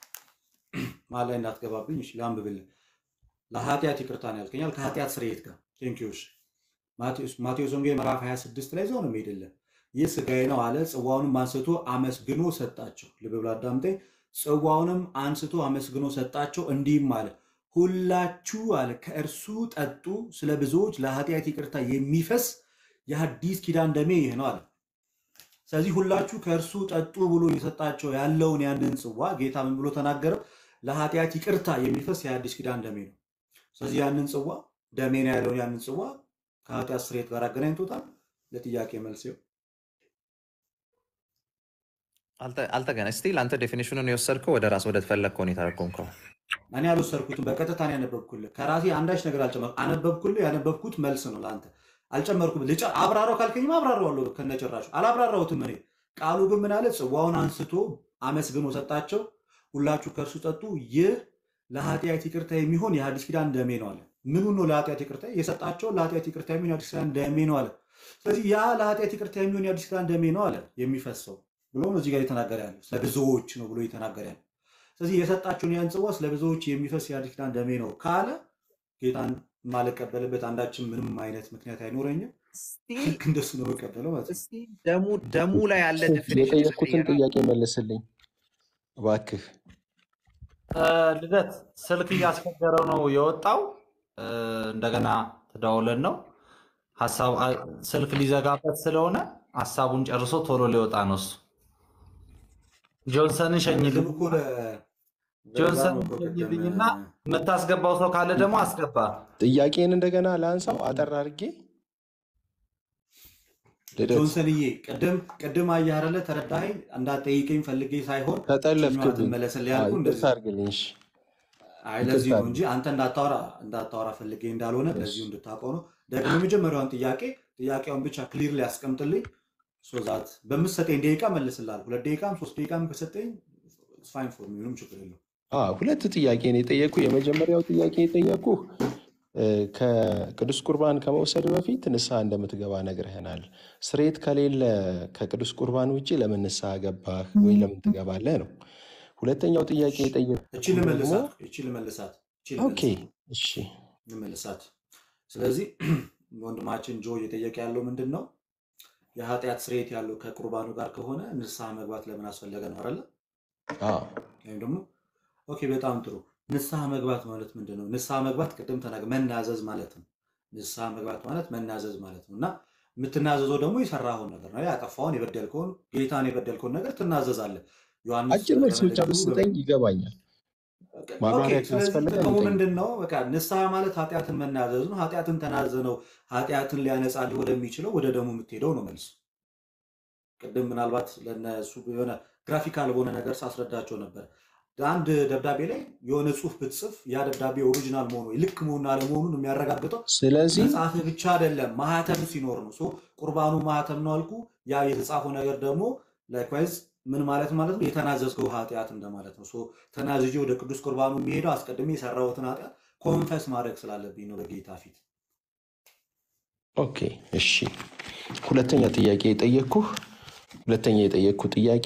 መሀል ላይ እንዳትገባብኝ። እሺ ላንብብልህ። ለኃጢአት ይቅርታ ነው ያልከኛል ከኃጢአት ስርየት ጋር ቴንክ ዩ። እሺ ማቴዎስ ማቴዎስ ወንጌል ምዕራፍ 26 ላይ እዛው ነው የሚሄድልህ። ይህ ስጋዬ ነው አለ። ጽዋውንም አንስቶ አመስግኖ ሰጣቸው። ልብ ብለህ አዳምጠኝ። ጽዋውንም አንስቶ አመስግኖ ሰጣቸው፣ እንዲህም አለ ሁላችሁ አለ ከእርሱ ጠጡ፣ ስለ ብዙዎች ለኃጢአት ይቅርታ የሚፈስ የሐዲስ ኪዳን ደሜ ይህ ነው አለ። ስለዚህ ሁላችሁ ከእርሱ ጠጡ ብሎ የሰጣቸው ያለውን ያንን ጽዋ ጌታ ምን ብሎ ተናገረው? ለኃጢአት ይቅርታ የሚፈስ የአዲስ ኪዳን ደሜ ነው። ስለዚህ ያንን ጽዋ ደሜ ነው ያለውን ያንን ጽዋ ከኃጢአት ስርየት ጋር አገናኝቶታል። ለጥያቄ መልስ ይኸው። አልተ- አልተገና ስቲል አንተ ዴፊኒሽኑን የወሰድከው ወደ ራስ ወደ ተፈለግከው ነው የተረጎምከው። እኔ አልወሰድኩትም፣ በቀጥታ ነው ያነበብኩልህ። ከራሴ አንዳች ነገር አልጨመርኩም። አነበብኩልህ። ያነበብኩት መልስ ነው ለአንተ አልጨመርኩም። ልጨ አብራራው ካልከኝም አብራራዋለሁ ከነጭራሹ። አላብራራሁትም እኔ። ቃሉ ግን ምን አለ? ጽዋውን አንስቶ አመስግኖ ሰጣቸው። ሁላችሁ ከእርሱ ጠጡ፣ ይህ ለኃጢአት ይቅርታ የሚሆን የሐዲስ ኪዳን ደሜ ነው አለ። ምኑ ነው ለኃጢአት ይቅርታ የሰጣቸው? ለኃጢአት ይቅርታ የሚሆን የሐዲስ ኪዳን ደሜ ነው አለ። ስለዚህ ያ ለኃጢአት ይቅርታ የሚሆን የሐዲስ ኪዳን ደሜ ነው አለ የሚፈሰው ብሎ ነው እዚህ ጋር የተናገረ ያለው። ስለ ብዙዎች ነው ብሎ የተናገረ ያለው። ስለዚህ የሰጣቸውን ያን ጽዋ ስለ ብዙዎች የሚፈስ የሐዲስ ኪዳን ደሜ ነው ካለ ጌታን የማልቀበልበት አንዳችን ምንም አይነት ምክንያት አይኖረኝም። ስቲል ልክ እንደሱ ነው የምቀበለው ማለት ነው። ስቲል ደሙ ደሙ ላይ ያለ ዴፊኒሽን የጠየኩትን የተቀየረ ጥያቄ መልስልኝ እባክህ። እ፣ ልደት ስልክ እያስቸገረው ነው የወጣው። እ፣ እንደገና ተደዋውለን ነው ሀሳብ አ- ስልክ ሊዘጋበት ስለሆነ ሀሳቡን ጨርሶ ቶሎ ሊወጣ ነው እሱ። ጆንሰንን ቅድም ሸኝልኝ፣ እኮ ለ- ለዛ ነው ጆንሰንን እኮ ቅድም ሸኝልኝና የምታስገባው ሰው ካለ ደግሞ አስገባ። ጥያቄን እንደገና ላንሳው አጠር አድርጌ ልደት ጆንሰንዬ ቅድም ቅድም አየህ አይደለ ተረዳኸኝ። እንዳትጠይቀኝ ፈልጌ ሳይሆን ችኛዋ ተጠለፍክብኝ። ትመለስልህ አዎ፣ ያልኩህ ይቅርታ እንደዚህ ነው። አድርግልኝ። እሺ፣ አይ ይቅርታ ለዚህ ነው እንጂ አድርግልኝ። አንተ እንዳታወራ እንዳታወራ ፈልጌ እንዳልሆነ እሺ፣ በዚሁ እንድታውቀው ነው። ደግሞ የመጀመሪያውን ጥያቄ ጥያቄውን ብቻ ክሊር ሊያስቀምጥልኝ ሶዛት በምትሰጠኝ ደቂቃ መልስልሃለሁ። ሁለት ደቂቃም ሶስት ደቂቃም ከሰጠኝ ፋይን ፎር ሚ ምንም ችግር የለውም። አዎ፣ ሁለት ጥያቄ ነው የጠየኩ። የመጀመሪያው ጥያቄ የጠየኩ ከቅዱስ ቁርባን ከመውሰድ በፊት ንስሐ እንደምትገባ ነግረህናል። ስርየት ከሌለ ከቅዱስ ቁርባን ውጭ ለምን ንስሐ ገባህ ወይ ለምን ትገባለህ ነው። ሁለተኛው ጥያቄ የጠየኩ እቺ ደግሞ ልመልሳት እቺ ልመልሳት እቺ ኦኬ፣ ልመልሳት እሺ፣ ልመልሳት። ስለዚህ ወንድማችን ጆ እየጠየቀ ያለው ምንድን ነው? የኃጢአት ስርየት ያለው ከቁርባኑ ጋር ከሆነ ንስሐ መግባት ለምን አስፈለገ ነው አይደለ? አዎ፣ ወይም ደግሞ ኦኬ፣ በጣም ጥሩ። ንስሐ መግባት ማለት ምንድን ነው? ንስሐ መግባት ቅድም ተናገ መናዘዝ ማለት ነው። ንስሐ መግባት ማለት መናዘዝ ማለት ነው እና የምትናዘዘው ደግሞ የሰራኸውን ነገር ነው። ያጠፋውን የበደልከውን ጌታን የበደልከውን ነገር ትናዘዛለህ። ዮሐንስ አጭር መልስ ብቻ በመልእክቱ ብትሰጠኝ ይገባኛል። ኦኬ፣ ማብራሪያ ስለዚህ ካስፈለገ ጥቅሙ ንገረኝ። ምንድን ነው? በቃ ንስሐ ማለት ኃጢአትን መናዘዝ ነው። ኃጢአትን ተናዘ ነው ኃጢአትን ሊያነጻልህ ወደሚችለው ወደ ደሙ የምትሄደው ነው መልሱ። ቅድም ምናልባት ለነሱ የሆነ ግራፊካል በሆነ ነገር ሳስረዳቸው ነበር። አንድ ደብዳቤ ላይ የሆነ ጽሑፍ ብትጽፍ ያ ደብዳቤ ኦሪጂናል መሆኑ ልክ መሆኑን አለመሆኑን የሚያረጋግጠው ስለዚህ መጽሐፍ ብቻ አይደለም፣ ማህተም ሲኖር ነው። ሶ ቁርባኑ ማህተም ነው አልኩ። ያ የተጻፈው ነገር ደግሞ ላይክዋይዝ ምን ማለት ማለት ነው? የተናዘዝከው ኃጢአት እንደማለት ነው። ሶ ተናዝዤ ወደ ቅዱስ ቁርባኑ የሚሄደው አስቀድሜ የሰራሁትን ኃጢአት ኮንፈስ ማድረግ ስላለብኝ ነው በጌታ ፊት። ኦኬ፣ እሺ። ሁለተኛ ጥያቄ የጠየቅኩህ ሁለተኛ የጠየቅኩህ ጥያቄ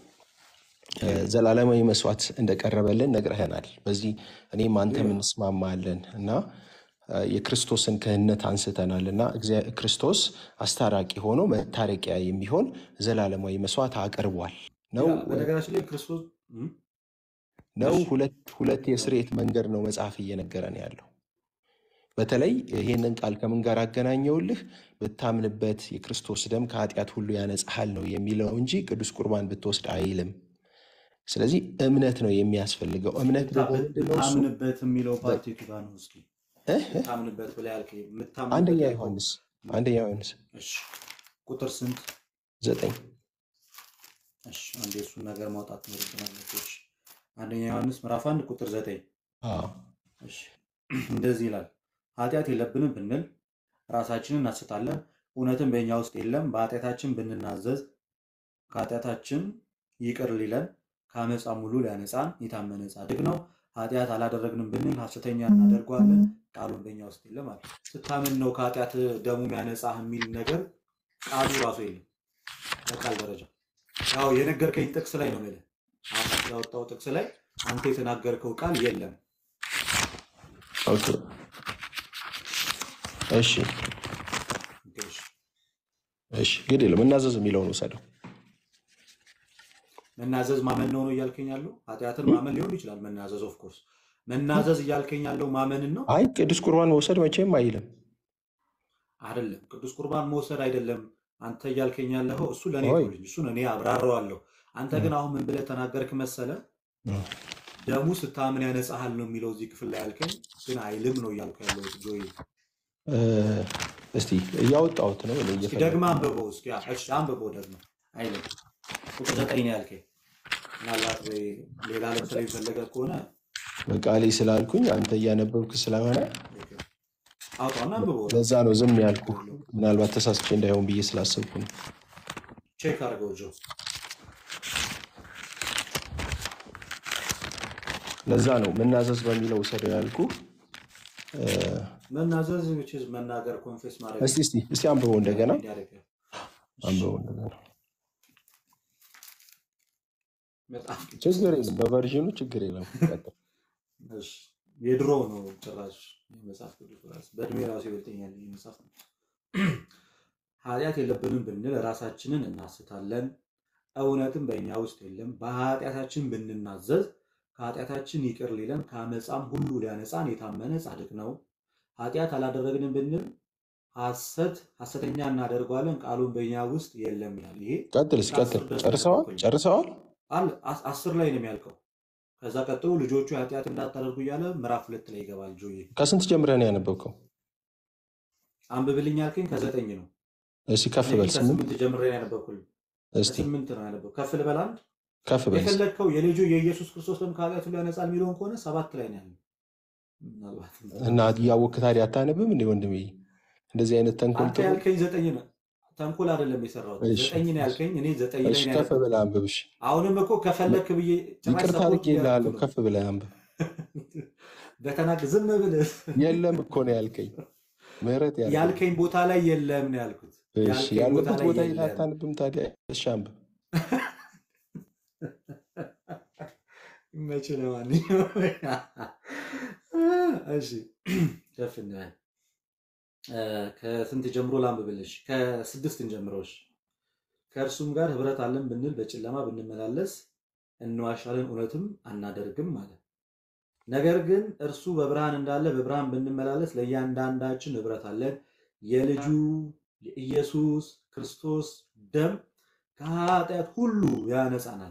እ፣ ዘላለማዊ መስዋዕት እንደቀረበልን ነግረህናል። በዚህ እኔም አንተም እንስማማለን እና እ፣ የክርስቶስን ክህነት አንስተናል እና እግዚአ- ክርስቶስ አስታራቂ ሆኖ መታረቂያ የሚሆን ዘላለማዊ መስዋዕት አቅርቧል ነው ያ በነገራችን ላይ ክርስቶስ እም፣ ነው እሺ ሁለት ሁለት የስርየት መንገድ ነው መጽሐፍ እየነገረን ያለው። በተለይ ይህንን ቃል ከምን ጋር አገናኘውልህ? ብታምንበት የክርስቶስ ደም ከኃጢአት ሁሉ ያነጻሃል ነው የሚለው እንጂ ቅዱስ ቁርባን ብትወስድ አይልም። ስለዚህ እምነት ነው የሚያስፈልገው። እምነት ብታ- ደግሞ ብት- ምንድነው? እሱ ብታምንበት የሚለው በ- ፓርቲ የቱ ጋር ነው? እስኪ እህ እህ ብታምንበት ብለህ ያልከኝ የምታምንበት አንደኛ ያልከው ዮሐንስ አንደኛ ዮሐንስ እሺ ቁጥር ስንት? ዘጠኝ እሺ አንዴ እሱን ነገር ማውጣት ይኖርብናል። እሺ አንደኛ ዮሐንስ ምዕራፍ አንድ ቁጥር ዘጠኝ አዎ እሺ እንደዚህ ይላል፣ ኃጢአት የለብንም ብንል ራሳችንን እናስታለን፣ እውነትም በእኛ ውስጥ የለም። በኃጢአታችን ብንናዘዝ ከኃጢአታችን ይቅር ሊለን ከአመፃም ሁሉ ሊያነጻን የታመነ ጻድቅ ነው። ኃጢአት አላደረግንም ብንል ሐሰተኛ እናደርገዋለን፣ ቃሉን በእኛ ውስጥ የለም አለ። ስታምን ነው ከኃጢአት ደሙ ያነጻህ የሚል ነገር ቃሉ ራሱ የለም በቃል ደረጃ። ያው የነገርከኝ ጥቅስ ላይ ነው የምልህ። አሁን ያወጣው ጥቅስ ላይ አንተ የተናገርከው ቃል የለም። ኦኬ እሺ ኦኬ፣ እሺ። እሺ ግድ የለም እናዘዝ የሚለውን ውሰደው። መናዘዝ ማመን ነው ነው እያልከኝ ያለው? ኃጢአትን ማመን ሊሆን ይችላል መናዘዝ። ኦፍ ኮርስ መናዘዝ እያልከኝ ያለው ማመንን ነው አይ ቅዱስ ቁርባን መውሰድ መቼም አይልም። አይደለም። ቅዱስ ቁርባን መውሰድ አይደለም አንተ እያልከኝ ያለኸው እሱ ለእኔ ሆይ ተውልኝ፣ እሱን እኔ አብራረዋለሁ። አንተ ግን አሁን ምን ብለህ ተናገርክ መሰለ? ደሙ ስታምን ያነጻሃል ነው የሚለው እዚህ ክፍል ላይ ያልከኝ፣ ግን አይልም ነው እያልኩ ያለው ጆይ። እ፣ እስቲ እያወጣሁት ነው እኔ እስኪ እየፈለግኩ ደግመህ አንብበው እስኪ። አ- እሺ አንብበው ደግሞ አይልም። ቁጥር ዘጠኝ ነው ያልከኝ። ምናልባት ወይ ሌላ ለምሳሌ የፈለገ ከሆነ በቃሌ ስላልኩኝ አንተ እያነበብክ ስለሆነ ኦኬ፣ አውጣውና አንብበው። ለዛ ነው ዝም ያልኩ። ችግር የለውም። ምናልባት ተሳስቼ እንዳይሆን ብዬ ስላሰብኩ ነው። ቼክ አድርገው ጆ። ለዛ ነው መናዘዝ በሚለው ውሰደው ያልኩ። እ፣ መናዘዝ which is መናገር ኮንፌስ ማድረግ እስቲ እስቲ እስቲ አንብበው እንደገና እንዲያደርግ እሺ፣ አንብበው እንደገና። መጽሐፍ ቅዱስ ችግር የለም በቨርዥኑ ችግር የለም። ቀጥል። እሺ፣ የድሮ ነው ጭራሽ መጽሐፍ ቅዱስ ራሱ በእድሜ ራሱ ይበልጠኛል ይህ መጽሐፍ ነው። ኃጢአት የለብንም ብንል ራሳችንን እናስታለን፣ እውነትም በእኛ ውስጥ የለም። በኃጢአታችን ብንናዘዝ ከኃጢአታችን ይቅር ሊለን ከአመፃም ሁሉ ሊያነጻን የታመነ ጻድቅ ነው። ኃጢአት አላደረግንም ብንል ሐሰት ሐሰተኛ እናደርገዋለን፣ ቃሉን በእኛ ውስጥ የለም ይላል። ይሄ ቀጥል እስኪ ከአስር ቀጥል። ድረስ ጨርሰዋል ያነበብኩኝ ጨርሰዋል። አለ አስ- አስር ላይ ነው የሚያልቀው። ከዛ ቀጥሎ ልጆቹ ኃጢአት እንዳታደርጉ እያለ ምዕራፍ ሁለት ላይ ይገባል። ጆዬ ከስንት ጀምረህ ነው ያነበብከው? አንብብልኝ ያልከኝ ከዘጠኝ ነው። እስኪ ከፍ እኔ በል ግን ስምንት ከስምንት ጀምሬ ነው ያነበብኩልኝ። እስቲ ከስምንት ነው ያነበብ ከፍ ልበል አንድ ከፍ በል እስኪ። የፈለግከው የልጁ የኢየሱስ ክርስቶስ ደም ከኃጢአት ሁሉ ያነጻል የሚለውን ከሆነ ሰባት ላይ ነው ያለው። ምናልባት እና እያወቅህ ታዲያ አታነብም እንዴ ወንድሜ? እንደዚህ አይነት ተንኮል አንተ ጥሩ። ያልከኝ ዘጠኝ ነው። ተንኮል አይደለም የሰራሁት እሺ ዘጠኝ ነው ያልከኝ። እኔ ዘጠኝ ላይ እሺ ነው ከፍ ያነበብኩት። ብለህ አንብብ። እሺ አሁንም እኮ ከፈለክ ብዬ ጭራሽ ይቅርታ ሰፖርት አድርጌልሃለሁ። እያደረኩ ነው። ከፍ ብለህ አንብብ። በተናግ ዝም ብለህ የለም እኮ ነው ያልከኝ። ምህረት ያልከኝ። ያልከኝ ቦታ ላይ የለም ነው ያልኩት። እሺ ያልከኝ ቦታ ያለበት ላይ ቦታ የት የለም። አታነብም ታዲያ? እሺ አንብብ። መቼ ለማንኛውም እሺ ከፍ እንበል። እ፣ ከስንት ጀምሮ ላንብብልሽ? ከስድስት እንጀምሮሽ። ከእርሱም ጋር ህብረት አለን ብንል በጨለማ ብንመላለስ እንዋሻለን፣ እውነትም አናደርግም ማለት። ነገር ግን እርሱ በብርሃን እንዳለ በብርሃን ብንመላለስ ለእያንዳንዳችን ህብረት አለን፣ የልጁ የኢየሱስ ክርስቶስ ደም ከኃጢአት ሁሉ ያነጻናል።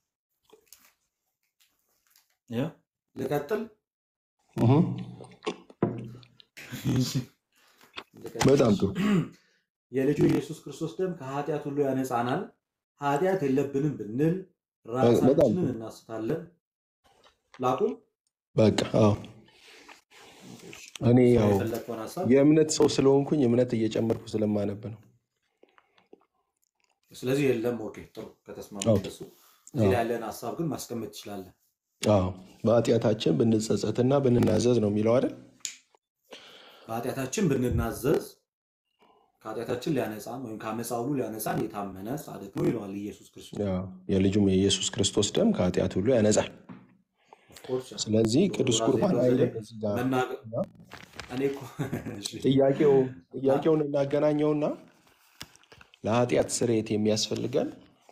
ይኸው ልቀጥል እህ፣ ልቀጥል። በጣም ጥሩ። የልጁ ኢየሱስ ክርስቶስ ደም ከኃጢአት ሁሉ ያነጻናል። ኃጢአት የለብንም ብንል ራሳችንን እናስታለን። ላቁም። በቃ አዎ። እኔ ያው የፈለግከውን ሀሳብ የእምነት ሰው ስለሆንኩኝ እምነት እየጨመርኩ ስለማነብ ነው። ስለዚህ የለም። ኦኬ ጥሩ ከተስማማ አዎ። እንደሱ እዚህ ላይ ያለን ሀሳብ ግን ማስቀመጥ ትችላለን። አዎ በኃጢአታችን ብንጸጸትና ብንናዘዝ ነው የሚለው አይደል? በኃጢአታችን ብንናዘዝ ከኃጢአታችን ሊያነጻን ወይም ከአመፃ ሁሉ ሊያነጻን የታመነ ጻድቅ ነው ይለዋል ኢየሱስ ክርስቶስ። አዎ፣ የልጁም የኢየሱስ ክርስቶስ ደም ከኃጢአት ሁሉ ያነጻል። ኦፍኮርስ ያው ስለዚህ ቅዱስ ራሴ ቁርባን በዘዴ አይልም እዚህ ጋር መናገር እኔ እኮ እሺ፣ ጥያቄው ጥያቄውን እናገናኘውና ለኃጢአት ስርየት የሚያስፈልገን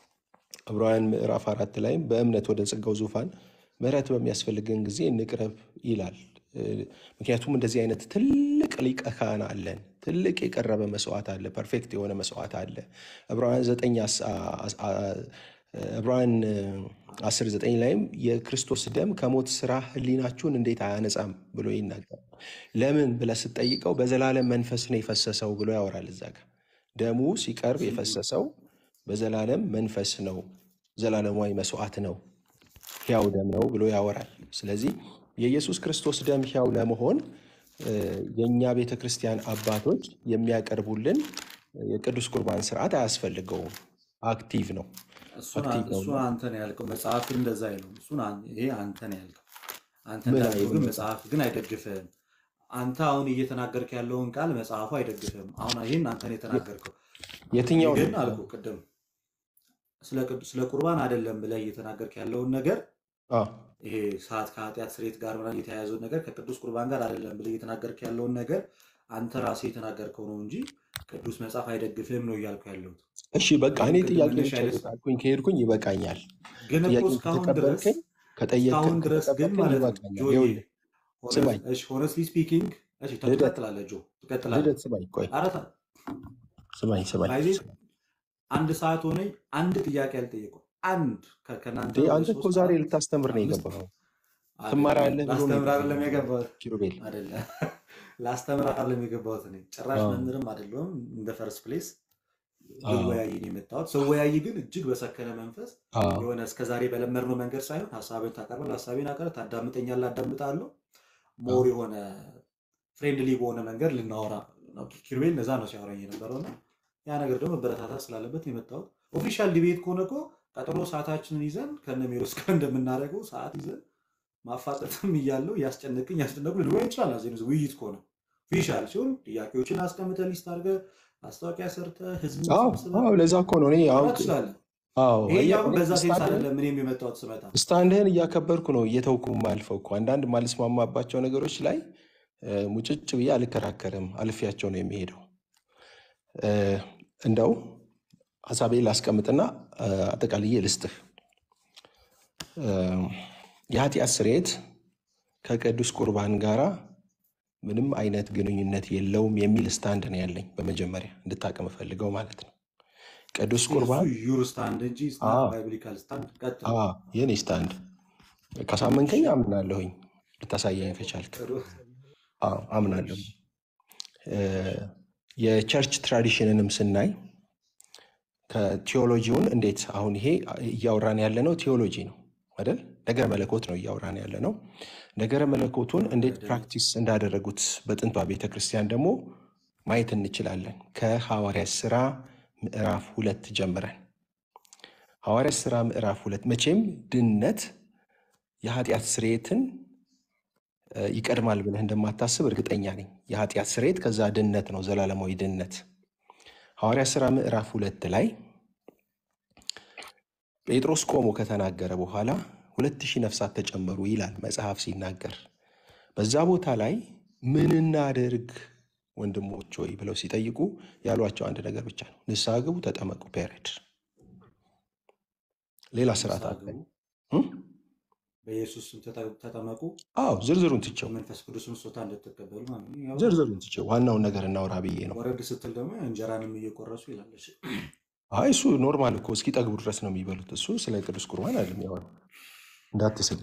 ዕብራውያን ምዕራፍ አራት ላይም በእምነት ወደ ጸጋው ዙፋን ምሕረት በሚያስፈልገን ጊዜ እንቅረብ ይላል። እ፣ ምክንያቱም እንደዚህ አይነት ትልቅ ሊቀ ካህን አለን። ትልቅ የቀረበ መስዋዕት አለ። ፐርፌክት የሆነ መስዋዕት አለ። ዕብራውያን ዘጠኝ አስ- አ- አ- አ- ዕብራውያን አስር ዘጠኝ ላይም የክርስቶስ ደም ከሞት ስራ ህሊናችሁን እንዴት አያነጻም ብሎ ይናገራል። ለምን ብለህ ስትጠይቀው በዘላለም መንፈስ ነው የፈሰሰው ብሎ ያወራል። እዛ ጋር ደሙ ሲቀርብ የፈሰሰው በዘላለም መንፈስ ነው፣ ዘላለማዊ መስዋዕት ነው፣ ሕያው ደም ነው ብሎ ያወራል። ስለዚህ የኢየሱስ ክርስቶስ ደም ሕያው ለመሆን እ፣ የእኛ ቤተ ክርስቲያን አባቶች የሚያቀርቡልን የቅዱስ ቁርባን ስርዓት አያስፈልገውም። አክቲቭ ነው እሱን አክቲቭ ነው። እሱን አንተ ነው ያልከው። መጽሐፍ ግን እንደዛ አይልም። እሱን አን- ይሄ አንተ ነው ያልከው። አንተ ምን እንዳልከው ግን አይልም? መጽሐፍ ግን አይደግፍህም። አንተ አሁን እየተናገርክ ያለውን ቃል መጽሐፉ አይደግፍህም። አሁን ይህን አንተ ነው የተናገርከው። የትኛው ግን ነው? አልኩ ቅድም ስለ ቅዱ- ስለ ቁርባን አይደለም ብለህ እየተናገርክ ያለውን ነገር አ፣ ይሄ ሰዓት ከኃጢአት ስርየት ጋር ምናምን የተያያዘውን ነገር ከቅዱስ ቁርባን ጋር አይደለም ብለህ እየተናገርክ ያለውን ነገር አንተ ራስህ የተናገርከው ነው እንጂ ቅዱስ መጽሐፍ አይደግፍህም ነው እያልኩ ያለሁት። እሺ በቃ እኔ ይህን ቅድም ጥያቄ መነሻ ብቻ አይነት ካልኩኝ ከሄድኩኝ ይበቃኛል። ግን እኮ ጥያቄን እስካሁን ድረስ ከተቀበልከኝ ከጠየቅከኝ እስካሁን ድረስ ግን ከተቀበልከኝ ማለት ነው ይበቃኛል። ጆዬ ይኸውልህ ስማኝ ሆነስትሊ ስፒኪንግ እሺ ተ- ልደት ትቀጥላለህ ጆ ትቀጥላለህ ልደት ስማኝ ቆይ ኧረ ታ- ስማኝ ስማኝ ባይዜ አንድ ሰዓት ሆነኝ አንድ ጥያቄ አልጠየቁም አንድ ከ- ከእናንተ እንዴ ወደ አንተ እኮ ሶስት ዛሬ አራት ልታስተምር ነው አምስት የገባኸው። አይደለም ትማራለህ ብሎ ነው ላስተምር አይደለም የገባኸው የገባሁት ኪሩቤል። አይደለም ላስተምር አይደለም የገባሁት እኔ ጭራሽ አዎ መምህርም አይደለሁም እንደ ፈርስት ፕሌስ አዎ ልወያይ ነው የመጣሁት ስወያይ ግን እጅግ በሰከነ መንፈስ አዎ የሆነ እስከዛሬ በለመድነው መንገድ ሳይሆን ሀሳብን ታቀርባል ሀሳቤን አቀር ታዳምጠኛለህ አዳምጣለሁ አዎ ሞር የሆነ ፍሬንድሊ በሆነ መንገድ ልናወራ ነው። ኪሩቤል እነዛ ነው ሲያወራኝ የነበረው እና ያ ነገር ደግሞ መበረታታት ስላለበት ነው የመጣሁት። ኦፊሻል ዲቤት ከሆነ እኮ ቀጠሮ ሰዓታችንን ይዘን ከነ ሜሮስ ጋር እንደምናደርገው ሰዓት ይዘን ማፋጠጥም እያለው እያስጨነቅኝ ያስጨነቁ ልንወያ እንችላለን። እዚህ ውይይት ከሆነ ኦፊሻል ሲሆን ጥያቄዎችን አስቀምጠህ ሊስት አድርገህ ማስታወቂያ ሰርተህ ህዝብን አዎ ሰብስበህ አዎ፣ ለዛ እኮ ነው እኔ አሁን ማውራት ትችላለህ። አዎ ይሄኛው አየህ፣ ግን እኔ በዛ ሴንስ ስታንድህን አይደለም እኔም የመጣሁት ስመጣ ስታንድህን እያከበርኩ ነው እየተውኩ ማልፈው እኮ አንዳንድ ማልስማማባቸው ነገሮች ላይ እ፣ ሙጭጭ ብዬ አልከራከርም፣ አልፌያቸው ነው የሚሄደው። እ፣ እንደው ሀሳቤ ላስቀምጥና እ፣ አጠቃልዬ ልስጥህ። እ፣ የኃጢአት ስርየት ከቅዱስ ቁርባን ጋራ ምንም አይነት ግንኙነት የለውም የሚል ስታንድ ነው ያለኝ። በመጀመሪያ እንድታቅም ፈልገው ማለት ነው። ቅዱስ እሱ ቁርባን ዩር ስታንድ እንጂ ስናት አዎ ባይብሊካል ስታንድ ቀጥል። አዎ፣ የኔ ስታንድ ካሳመንከኝ አምናለሁኝ፣ ልታሳየኝ ከቻልክ ጥሩ አዎ አምናለሁ። እ፣ የቸርች ትራዲሽንንም ስናይ ከቴዎሎጂውን እንዴት አሁን ይሄ እያወራን ያለ ነው ቴዎሎጂ ነው አይደል? ነገረ መለኮት ነው እያወራን ያለ ነው። ነገረ መለኮቱን እንዴት አይደለም ፕራክቲስ እንዳደረጉት በጥንቷ ቤተ ክርስቲያን ደግሞ ማየት እንችላለን። ከሐዋርያት ስራ ምዕራፍ ሁለት ጀምረን ሐዋርያት ስራ ምዕራፍ ሁለት መቼም ድነት የኃጢአት ስርየትን እ፣ ይቀድማል ብለህ እንደማታስብ እርግጠኛ ነኝ። የኃጢአት ስርየት ከዛ ድነት ነው፣ ዘላለማዊ ድነት። ሐዋርያት ሥራ ምዕራፍ ሁለት ላይ ጴጥሮስ ቆሞ ከተናገረ በኋላ ሁለት ሺህ ነፍሳት ተጨመሩ ይላል መጽሐፍ ሲናገር። በዛ ቦታ ላይ ምን እናድርግ ወንድሞች ወይ ብለው ሲጠይቁ ያሏቸው አንድ ነገር ብቻ ነው፣ ንስሐ ግቡ፣ ተጠመቁ። ፔሬድ ሌላ ስርዓት ንስሐ አለ ግቡ እ? በኢየሱስ ስም ተጠ- ተጠመቁ አዎ ዝርዝሩን ትቼው መንፈስ ቅዱስን ስጦታ እንድትቀበሉ ማለት ነው። ያው ዝርዝሩን ትቼው ዋናውን ነገር እናውራ ብዬ ነው። ወረድ ስትል ደግሞ እንጀራንም እየቆረሱ ይላለች። አይ እሱ ኖርማል እኮ እስኪጠግቡ ድረስ ነው የሚበሉት። እሱ ስለ ቅዱስ ቁርባን አይደለም ያወራው። እንዳትስል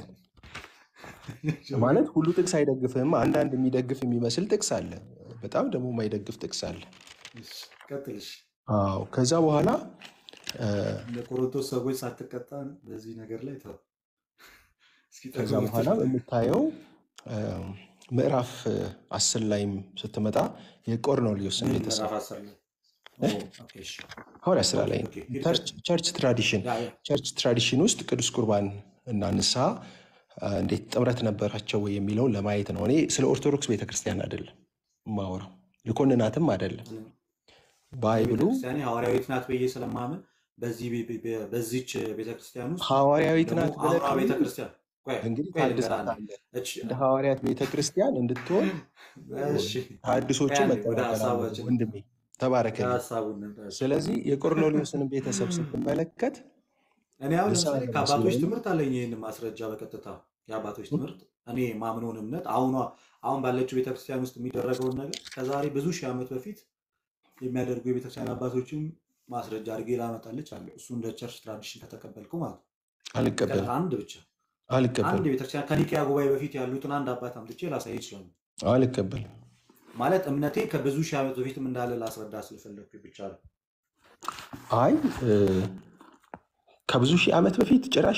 ማለት ሁሉ ጥቅስ አይደግፍህም። አንዳንድ የሚደግፍ የሚመስል ጥቅስ አለ፣ በጣም ደግሞ የማይደግፍ ጥቅስ አለ። ቀጥልሽ አዎ ከዛ በኋላ እ፣ ለቆሮንቶስ ሰዎች ሳትቀጣ በዚህ ነገር ላይ ተው። እስኪ ከዛ ጠግቡ በኋላ ብትል የምታየው እ፣ ምዕራፍ እ፣ አስር ላይም ስትመጣ የቆርኔሌዎስን ምን ቤተሰብ ምዕራፍ አስር ላይ ኦ፣ ኦኬ፣ እሺ። ሐዋርያ ስራ ኦኬ፣ ላይ ኦኬ፣ ሂድ ቸርች ቀጥል። ቸርች ትራዲሽን ያ ያ ቸርች ትራዲሽን ውስጥ ቅዱስ ቁርባን እና ንስሐ አ፣ እንዴት ጥምረት ነበራቸው ወይ የሚለውን ለማየት ነው። እኔ ስለ ኦርቶዶክስ ቤተክርስቲያን አይደለም የማወራው፣ ልኮንናትም አይደለም። ባይብሉ ቤተክርስቲያኔ ሐዋርያዊት ናት ብዬ ስለማምን በዚህ ቤ- ቤ- ቤ- በዚች ቤተክርስቲያን ውስጥ ሐዋርያዊት ደግሞ ናት ብለህ አውራ ካመንክ ቤተክርስቲያን ቆይ እንግዲህ ቆይ ልንገርህ አንዴ። ታድሳታለህ። እች- እንደ ሐዋርያት ቤተክርስቲያን እንድትሆን እሺ፣ ታድሶቹ ቆይ አንዴ ወደ መጠናከር አለብህ ሀሳባችን ወንድሜ፣ ተባረክልኝ። ሀሳቡን እንምጣ። ስለዚህ የቆርኔሌዎስን ቤተሰብ ስትመለከት እኔ አሁን ንስሐ ለምሳሌ ገባ ከአባቶች ስለሆነ ትምህርት አለኝ ይህን ማስረጃ በቀጥታ የአባቶች ትምህርት እኔ ማምነውን እምነት አሁኗ አሁን ባለችው ቤተክርስቲያን ውስጥ የሚደረገውን ነገር ከዛሬ ብዙ ሺህ ዓመት በፊት የሚያደርጉ የቤተክርስቲያን አባቶችን ማስረጃ አድርጌ ላመጣልች አለ። እሱ እንደ ቸርች ትራዲሽን ከተቀበልኩ ማለት ነው። አልቀበልም አንድ ብቻ አንድ አልቀበልም የቤተክርስቲያን ከኒቅያ ጉባኤ በፊት ያሉትን አንድ አባት አምጥቼ ላሳይ ይችላሉ። አልቀበልም። ማለት እምነቴ ከብዙ ሺህ ዓመት በፊትም እንዳለ ላስረዳ ስለፈለግኩ ብቻ ነው። አይ እ፣ ከብዙ ሺህ ዓመት በፊት ጭራሽ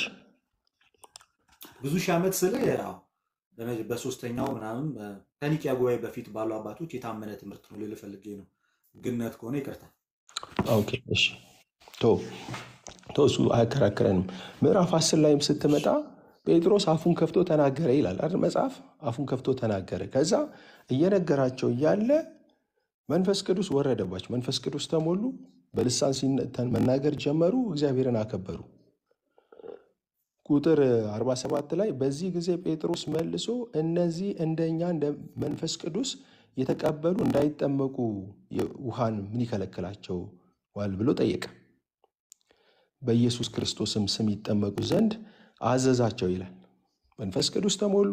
ብዙ ሺህ ዓመት ስለ ያው በመ- በሶስተኛው ምናምን በ- ከኒቅያ ጉባኤ በፊት ባሉ አባቶች የታመነ ትምህርት ነው ልል ፈልጌ ነው። ግነት ከሆነ ይቅርታ። ኦኬ እሺ ቶ ቶ እሱ አያከራክረንም። ምዕራፍ አስር ላይም ስትመጣ ጴጥሮስ አፉን ከፍቶ ተናገረ ይላል አይደል መጽሐፍ። አፉን ከፍቶ ተናገረ። ከዛ እየነገራቸው እያለ መንፈስ ቅዱስ ወረደባቸው። መንፈስ ቅዱስ ተሞሉ፣ በልሳን ሲነ- ተ- መናገር ጀመሩ፣ እግዚአብሔርን አከበሩ። ቁጥር 47 ላይ በዚህ ጊዜ ጴጥሮስ መልሶ እነዚህ እንደኛ እንደ መንፈስ ቅዱስ የተቀበሉ እንዳይጠመቁ ውሃን ምን ይከለክላቸዋል ብሎ ጠየቀ። በኢየሱስ ክርስቶስም ስም ይጠመቁ ዘንድ አዘዛቸው ይላል። መንፈስ ቅዱስ ተሞሉ፣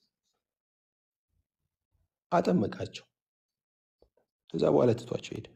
አጠመቃቸው። ከዛ በኋላ ትቷቸው ሄደ።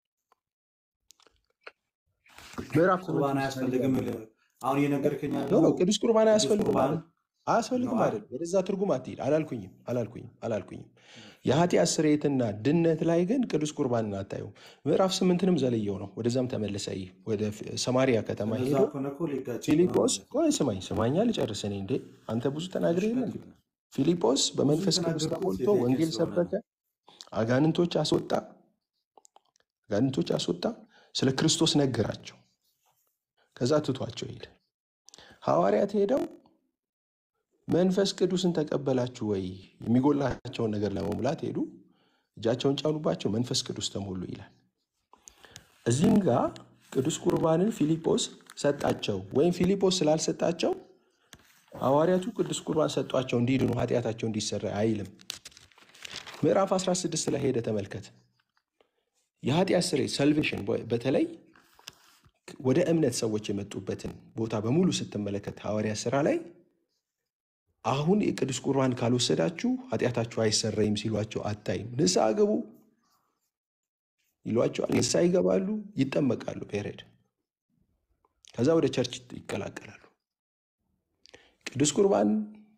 ምዕራፍ ቁርባን ስምንት አያስፈልግም። አሁን እየነገርከኝ ኖ ያለው ኖ ቅዱስ ቁርባን ቅዱስ አያስፈልግም ቁርባን ማለት አያስፈልግም ነው። አይደል? ወደዛ ትርጉም አትሄድ። አላልኩኝም አላልኩኝም አላልኩኝም። የኃጢአት ስርየትና ድነት ላይ ግን ቅዱስ ቁርባንን አታየው። ምዕራፍ ስምንትንም ዘለየው ነው። ወደዛም ተመለሰ። ይህ ወደ ፍ- ሰማሪያ ከተማ እንደዛ ሄዶ ከሆነ እኮ ሊጋጭ ነው ፊልጶስ ማለት ነው። ቆይ ስማኝ ስማኛ ልጨርስ። እኔ እንዴ አንተ ብዙ ተናግሬ እሺ፣ የለ እንዴ? ቀጥል። ፊልጶስ ብዙ በመንፈስ ቅዱስ የተናገርኩት ተሞልቶ የጥያቄ ወንጌል ስለሆነ ሰበከ፣ ነው። አጋንንቶች አስወጣ፣ አጋንንቶች አስወጣ፣ ስለ ክርስቶስ ነገራቸው። ከዛ ትቷቸው ሄደ። ሐዋርያት ሄደው መንፈስ ቅዱስን ተቀበላችሁ ወይ የሚጎላቸውን ነገር ለመሙላት ሄዱ። እጃቸውን ጫኑባቸው፣ መንፈስ ቅዱስ ተሞሉ ይላል። እዚህም ጋር ቅዱስ ቁርባንን ፊልጶስ ሰጣቸው ወይም ፊልጶስ ስላልሰጣቸው ሐዋርያቱ ቅዱስ ቁርባን ሰጧቸው እንዲድኑ ኃጢአታቸው እንዲሰራ አይልም። ምዕራፍ 16 ላይ ሄደ ተመልከት። የኃጢአት ስርየት ሰልቬሽን በተለይ ወደ እምነት ሰዎች የመጡበትን ቦታ በሙሉ ስትመለከት ሐዋርያ ስራ ላይ አሁን የቅዱስ ቁርባን ካልወሰዳችሁ ኃጢአታችሁ አይሰረይም ሲሏቸው አታይም። ንስሐ ግቡ ይሏቸዋል። ንስሐ ይገባሉ፣ ይጠመቃሉ። ፔሬድ ከዛ ወደ ቸርች ይቀላቀላሉ። ቅዱስ ቁርባን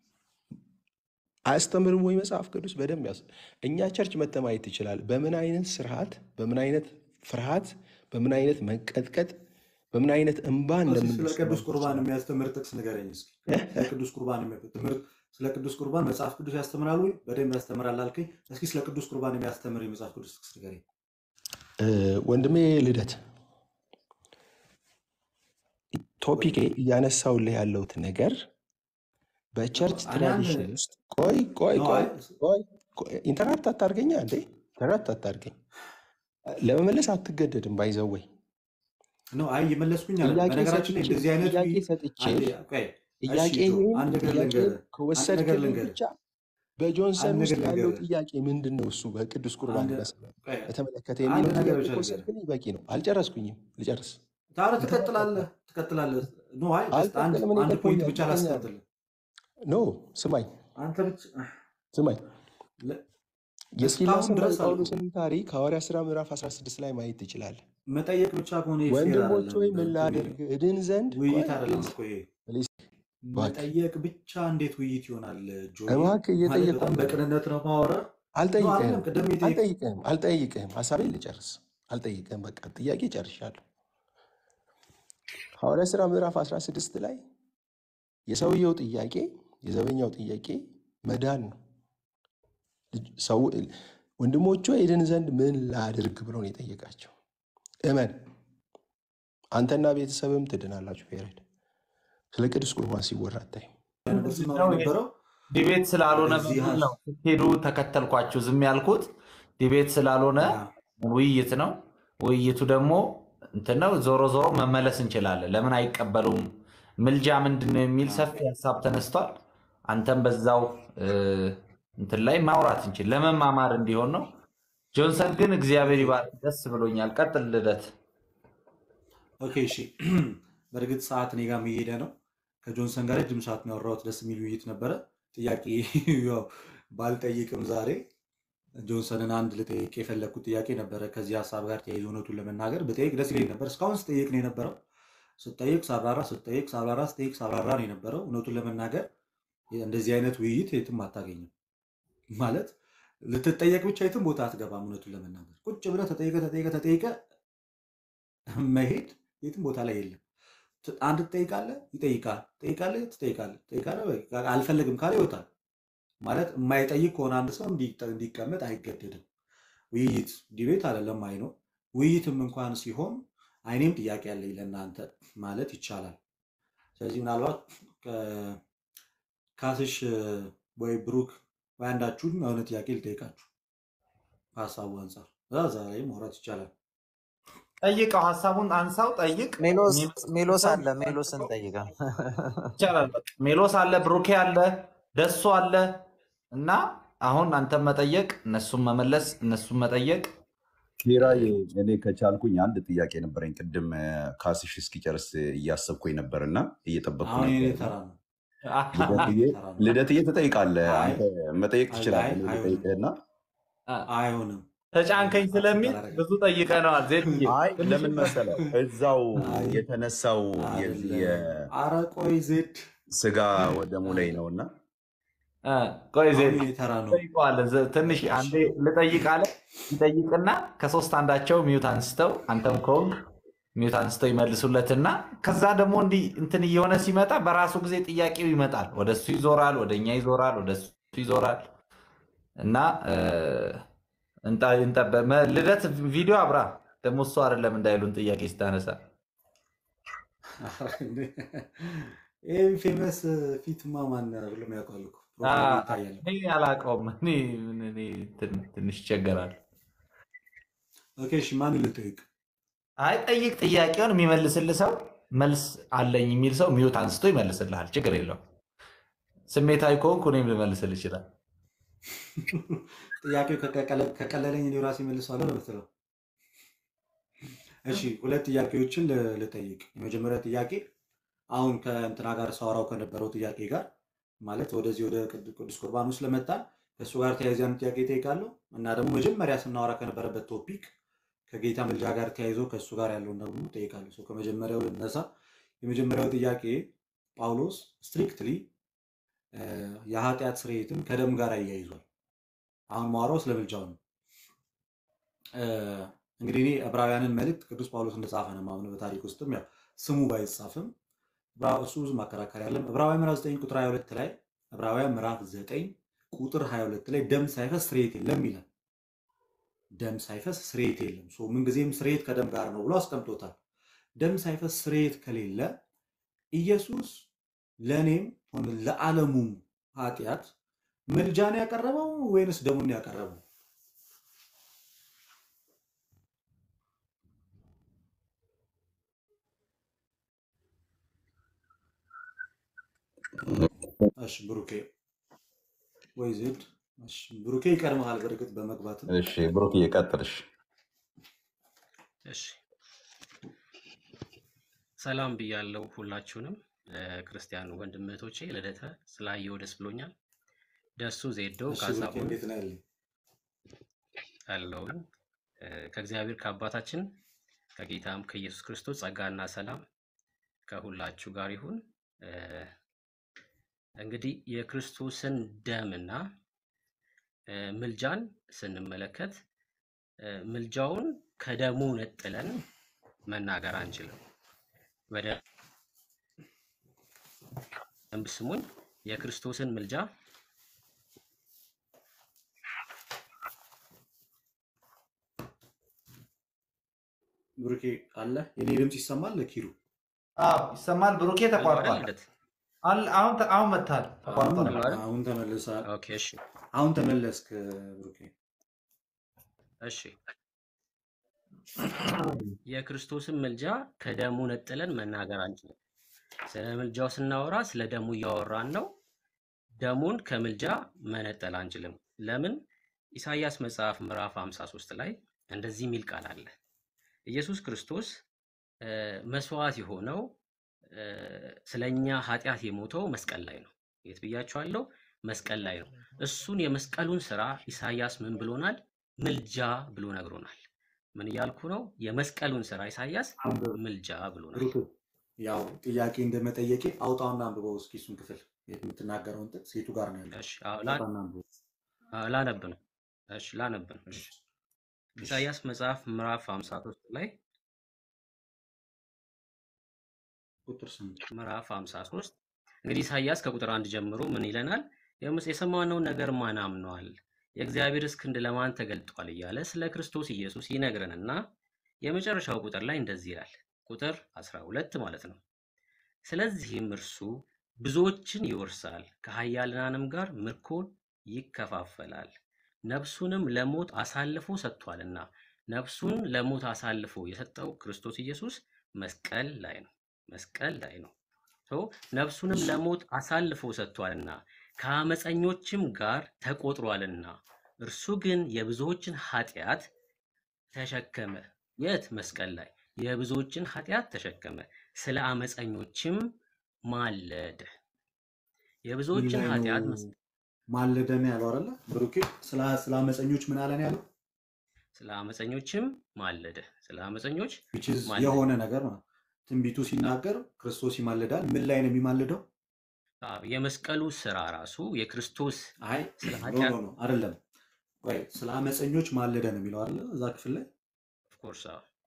አያስተምርም ወይ መጽሐፍ ቅዱስ? በደንብ ያስ እኛ ቸርች መተህ ማየት ትችላለህ። በምን አይነት ስርዓት፣ በምን አይነት ፍርሃት፣ በምን አይነት መንቀጥቀጥ፣ በምን አይነት እንባ እስኪ ስለ እንደምንሰማው ቅዱስ ቁርባን የሚያስተምር ጥቅስ ንገረኝ እስኪ። ስለ ቅዱስ ቁርባን የሚያ- ትምህርት ስለ ቅዱስ ቁርባን መጽሐፍ ቅዱስ ያስተምራል ወይ? በደንብ ያስተምራል አልከኝ። እስኪ ስለ ቅዱስ ቁርባን የሚያስተምር የመጽሐፍ ቅዱስ ጥቅስ ንገረኝ። እ፣ ወንድሜ ልደት ቶፒኬ እያነሳውልህ ያለሁት ነገር በቸርች እኔ አንድ ትራዲሽን ውስጥ ቆይ ቆይ ነው ቆይ አይ ቆይ ቆይ፣ ኢንተራፕት አታርገኛ እንዴ ኢንተራፕት አታርገኝ ለመመለስ አትገደድም ባይዘወይ ነው አይ እየመለስኩኝ አለ። ጥያቄ በነገራችን ላይ ሰጥቼ እንደዚህ አይነት ጥያቄ ውይይት ሰጥቼ አንዴ ቆይ፣ እሺ ጆ ጥያቄህን አንድ ነገር ጥያቄ ልንገርህ፣ አንድ ነገር ከወሰድክልኝ ልንገርህ፣ ብቻ በጆንሰን አንድ ውስጥ ነገር ያለው ልንገርህ፣ ጥያቄ ምንድን ነው? እሱ በቅዱስ ቁርባን አንድ በስ- ቆይ፣ በተመለከተ አንድ የሚለው ነገር ጥያቄ ብቻ ልንገርህ። ከወሰድክልኝ በቂ ነው። አልጨረስኩኝም፣ ልጨርስ። ታዲያ ኢንተራፕት ትቀጥላለህ ትቀጥላለህ። ኖ አይ ጀስት አንድ አልቀጥልም። እኔ አንድ ፖይንት ደክሞኛል፣ ብቻ ይተኛል። ላስቀጥል። ኖ ስማኝ አንተ ብቻ ስማኝ ለ- እስካሁን የሲላስና ድረስ አልኩ የጳውሎስን ታሪክ ሐዋርያ ሥራ ምዕራፍ 16 ላይ ማየት ትችላለህ። መጠየቅ ብቻ ከሆነ ፌር ወንድሞች አይደለም። ወይ ምን ቶሚ ላድርግ እድን ዘንድ ውይይት ቆይ አይደለም ፕሊዝ እኮ ይሄ ፕሊዝ እባክህ መጠየቅ ብቻ እንዴት ውይይት ይሆናል? ጆይ እባክህ ማለት እየጠየቅኩ በጣም ነው። በቅንነት ነው ማወራ ነው አልጠይቅህም አይደለም። ቅድም የጠየቅ አልጠይቅህም አልጠይቅህም ሀሳቤን ልጨርስ። አልጠይቅህም በቃ ጥያቄ ጨርሻለሁ። ሐዋርያ ሥራ ምዕራፍ 16 ላይ የሰውየው ጥያቄ የዘበኛው ጥያቄ መዳን ነው። ልጅ- ሰው ወንድሞቹ እድን ዘንድ ምን ላድርግ ብሎ ነው የጠየቃቸው። እመን አንተና ቤተሰብም ትድናላችሁ። ፔሬድ ስለ ቅዱስ ቁርባን ሲወራ አታይም። ነበር ስናወራ የነበረው ዲቤት ስላልሆነ ወደዚህ በሚል ሀ- ነው ስትሄዱ ተከተልኳችሁ ዝም ያልኩት። ዲቤት ስላልሆነ ያ ውይይት ነው። ውይይቱ ደግሞ እንትን ነው። ዞሮ ዞሮ መመለስ እንችላለን። ለምን አይቀበሉም? ምልጃ ምንድን ነው የሚል ሰፊ ሀሳብ ተነስቷል። አንተም በዛው እ፣ እንትን ላይ ማውራት እንችል ለመማማር እንዲሆን ነው። ጆንሰን ግን እግዚአብሔር ይባርክ፣ ደስ ብሎኛል። ቀጥል ልደት። ኦኬ እሺ። በእርግጥ ሰዓት እኔ ጋር እየሄደ ነው። ከጆንሰን ጋር ረጅም ሰዓት ነው ያወራሁት። ደስ የሚል ውይይት ነበረ። ጥያቄ ያው ባልጠይቅም ዛሬ ጆንሰንን አንድ ልጠይቅ የፈለግኩት ጥያቄ ነበረ። ከዚህ ሀሳብ ጋር ተያይዞ እውነቱን ለመናገር ብጠይቅ ደስ ይለኝ ነበር። እስካሁን ስጠይቅ ነው የነበረው። ስጠይቅ ሳብራራ፣ ስጠይቅ ሳብራራ፣ ስጠይቅ ሳብራራ ነው የነበረው። እውነቱን ለመናገር እንደዚህ አይነት ውይይት የትም አታገኝም። ማለት ልትጠየቅ ብቻ የትም ቦታ አትገባም። እውነቱን ለመናገር ቁጭ ብለህ ተጠይቀ ተጠይቀ ተጠይቀ መሄድ የትም ቦታ ላይ የለም። ት- አንድ ትጠይቃለህ፣ ይጠይቃል፣ ትጠይቃለህ፣ ትጠይቃለህ፣ ትጠይቃለህ፣ በቃ አልፈልግም ካለ ይወጣል። ማለት የማይጠይቅ ከሆነ አንድ ሰው እንዲጠ- እንዲቀመጥ አይገደድም። ውይይት ዲቤት አይደለም አይ ነው። ውይይትም እንኳን ሲሆን አይኔም ጥያቄ አለኝ ለእናንተ ማለት ይቻላል። ስለዚህ ምናልባት ከ- ካስሽ ወይ ብሩክ ወይ አንዳችሁን የሆነ ጥያቄ ልጠይቃችሁ ከሀሳቡ አንጻር እዛ ላይ ማውራት ይቻላል። ጠይቀው፣ ሀሳቡን አንሳው፣ ጠይቅ። ሜሎስ ሜሎስ ሜሎስ አለ ሜሎስን ጠይቀው። ይቻላል። በቃ ሜሎስ አለ፣ ብሩኬ አለ፣ ደሱ አለ እና አሁን አንተም መጠየቅ፣ እነሱም መመለስ፣ እነሱም መጠየቅ። ኪራይ እኔ ከቻልኩኝ አንድ ጥያቄ ነበረኝ። ቅድም እ፣ ካስሽ እስኪጨርስ እያሰብኩኝ ነበር እና እየጠበቅኩ አሁን የኔ ነበር። ተራ ነው። ልደትዬ ተራ ነው። ልደትዬ ትጠይቃለህ፣ አይ አንተ መጠየቅ አይ ትችላለህ። አይ እኔ አይሆንም ልጠይቅህና አይሆንም ተጫንከኝ ስለሚል አላደርግም። ብዙ ጠይቀነዋል። ዜድዬ አይ ትንሽ ለምን መሰለህ እዛው አይ የተነሳው የዚህ አይደለም። አረ ቆይ ዜድ የስጋ ወደሙ ላይ ነው እና እ፣ ቆይ አሁን ዜድ የኔ ተራ ነው። ጠይቀዋለን። ዘ- ትንሽ እሺ አንዴ ልጠይቅ አለ ይጠይቅና ከሶስት አንዳቸው ሚዩት አንስተው አንተም ከሆንክ ሚዩት አንስተው ይመልሱለትና ከዛ ደግሞ እንዲህ እንትን እየሆነ ሲመጣ በራሱ ጊዜ ጥያቄው ይመጣል። ወደ እሱ ይዞራል፣ ወደ እኛ ይዞራል፣ ወደ እሱ ይዞራል እና እ፣ እንጣ- እንጠበ- መ- ልደት ቪዲዮ አብራ ደግሞ እሱ አይደለም እንዳይሉን ጥያቄ ስታነሳ ይህ ፌመስ ፊትማ ማን ብሎም ያውቃል እኮ አ፣ ፕሮፋይል ይታያል። እኔ አላውቀውም። እኔ እኔ ትን- ትንሽ ይቸገራል። ኦኬ እሺ ማን ልጠይቅ? አይ ጠይቅ። ጥያቄውን የሚመልስልህ ሰው መልስ አለኝ የሚል ሰው ሚዩት አንስቶ ይመልስልሃል። ችግር የለውም። ስሜታዊ ከሆንኩ እኔም ልመልስል ይችላል። ጥያቄው ከቀቀለ- ከቀለለኝ እኔ ራሴ መልሰዋለሁ ነው የምትለው? እሺ ሁለት ጥያቄዎችን ል- ልጠይቅ። የመጀመሪያ ጥያቄ አሁን ከእንትና ጋር ሳወራው ከነበረው ጥያቄ ጋር ማለት ወደዚህ ወደ ቅድ- ቅዱስ ቁርባን ውስጥ ለመጣን ከእሱ ጋር ተያይዞ ያን ጥያቄ እጠይቃለሁ እና ደግሞ መጀመሪያ ስናወራ ከነበረበት ቶፒክ ከጌታ ምልጃ ጋር ተያይዞ ከእሱ ጋር ያለውን ደግሞ እጠይቃለሁ። ሰው ከመጀመሪያው ልነሳ። የመጀመሪያው ጥያቄ ጳውሎስ ስትሪክትሊ የኃጢአት ስርየትን ከደም ጋር አያይዟል። አሁን ማወራው ስለ ምልጃው ነው። እ፣ እንግዲህ እኔ ዕብራውያንን መልእክት ቅዱስ ጳውሎስ እንደጻፈ ነው የማምነው። በታሪክ ውስጥም ያው ስሙ ባይጻፍም ዕብራ- እሱ ብዙ ማከራከሪያ ያለም ዕብራውያን ምዕራፍ 9 ቁጥር 22 ላይ ዕብራውያን ምዕራፍ 9 ቁጥር 22 ላይ ደም ሳይፈስ ስርየት የለም ይላል። ደም ሳይፈስ ስርየት የለም። ሶ ምንጊዜም ስርየት ከደም ጋር ነው ብሎ አስቀምጦታል። ደም ሳይፈስ ስርየት ከሌለ ኢየሱስ ለእኔም ሆነ ለዓለሙም ኃጢአት ምልጃን ያቀረበው ወይንስ ደሙን ያቀረበው? እሺ ብሩኬ ወይ ዜድ እሺ ብሩኬ ይቀድመሃል። በእርግጥ በመግባትም እሺ ብሩክ እየቀጥልሽ እሺ ሰላም ብያለው ሁላችሁንም። ክርስቲያን ወንድም እህቶቼ ልደተ ስላየው ደስ ብሎኛል። ደሱ ዜዶ እሺ ብሩኬ ካሳሁን እንዴት ነው ያለኝ? አለውኝ ከእግዚአብሔር ከአባታችን ከጌታም ከኢየሱስ ክርስቶስ ጸጋና ሰላም ከሁላችሁ ጋር ይሁን። እ፣ እንግዲህ የክርስቶስን ደምና እ፣ ምልጃን ስንመለከት እ፣ ምልጃውን ከደሙ ነጥለን መናገር አንችልም። በደንብ ስሙኝ። የክርስቶስን ምልጃ ብሩኬ አለ የኔ ድምፅ ይሰማል? ለኪሩ አዎ ይሰማል። ብሩኬ አለው አይደል ተቋርጧል። ልደት? አል- አሁን ተ- አሁን መጥታል። ተቋርጦ አሁን ነበር። አለው አይደል? አሁን ተመልሳል። ኦኬ እሺ አሁን ተመለስክ ብሩኬ። እሺ የክርስቶስን ምልጃ ከደሙ ነጥለን መናገር አንችልም። ስለ ምልጃው ስናወራ ስለ ደሙ እያወራን ነው። ደሙን ከምልጃ መነጠል አንችልም። ለምን? ኢሳይያስ መጽሐፍ ምዕራፍ 53 ላይ እንደዚህ የሚል ቃል አለ። ኢየሱስ ክርስቶስ እ፣ መስዋዕት የሆነው እ፣ ስለኛ ኃጢአት የሞተው መስቀል ላይ ነው። የት ብያቸዋለሁ? መስቀል ላይ ነው። እሱን የመስቀሉን ስራ ኢሳይያስ ምን ብሎናል? ምልጃ ብሎ ነግሮናል። ምን እያልኩ ነው? የመስቀሉን ስራ ኢሳይያስ አንብብ ምልጃ ብሎናል። ብሩክ። ያው ጥያቄ እንደመጠየቄ አውጣውና አንብበው እስኪ እሱን ክፍል የምትናገረውን ጥቅስ ሴቱ ጋር ነው ያለው። እሺ አዎ፣ ላ- አውጣና አንብበው። አዎ፣ ላነብ ነው። እሺ ላነብ ነው። እሺ እሺ፣ እሺ። ኢሳይያስ መጽሐፍ ምዕራፍ 53 ላይ ቁጥር ስምንት ምዕራፍ 53 እንግዲህ ኢሳይያስ ከቁጥር አንድ ጀምሮ ምን ይለናል? የምስ- የሰማነውን ነገር ማን አምነዋል? የእግዚአብሔርስ ክንድ ለማን ተገልጧል? እያለ ስለ ክርስቶስ ኢየሱስ ይነግረንና የመጨረሻው ቁጥር ላይ እንደዚህ ይላል። ቁጥር 12 ማለት ነው። ስለዚህም እርሱ ብዙዎችን ይወርሳል፣ ከኃያላንም ጋር ምርኮን ይከፋፈላል። ነፍሱንም ለሞት አሳልፎ ሰጥቷልና ነፍሱን ለሞት አሳልፎ የሰጠው ክርስቶስ ኢየሱስ መስቀል ላይ ነው። መስቀል ላይ ነው። ሶ ነፍሱንም ለሞት አሳልፎ ሰጥቷልና ከአመፀኞችም ጋር ተቆጥሯልና እርሱ ግን የብዙዎችን ኃጢአት ተሸከመ። የት? መስቀል ላይ የብዙዎችን ኃጢአት ተሸከመ፣ ስለ አመፀኞችም ማለደ። ምን የብዙዎችን ላይ ነው ኃጢአት መስ- ማለደ ነው ያለው አይደለ? ብሩኬ ስለ ስለ አመፀኞች ምን አለን ያለው? ስለ አመፀኞችም ማለደ። ስለ አመፀኞች which is ማለደ። የሆነ ነገር ነው። ትንቢቱ ሲናገር ክርስቶስ ይማልዳል። ምን ላይ ነው የሚማልደው? አዎ፣ የመስቀሉ ስራ ራሱ የክርስቶስ አይ ስለ ኖ ኃጢአት ኖ ኖ አይደለም። ቆይ ስለ አመፀኞች ማለደ ነው የሚለው አይደለ? እዛ ክፍል ላይ ኦፍኮርስ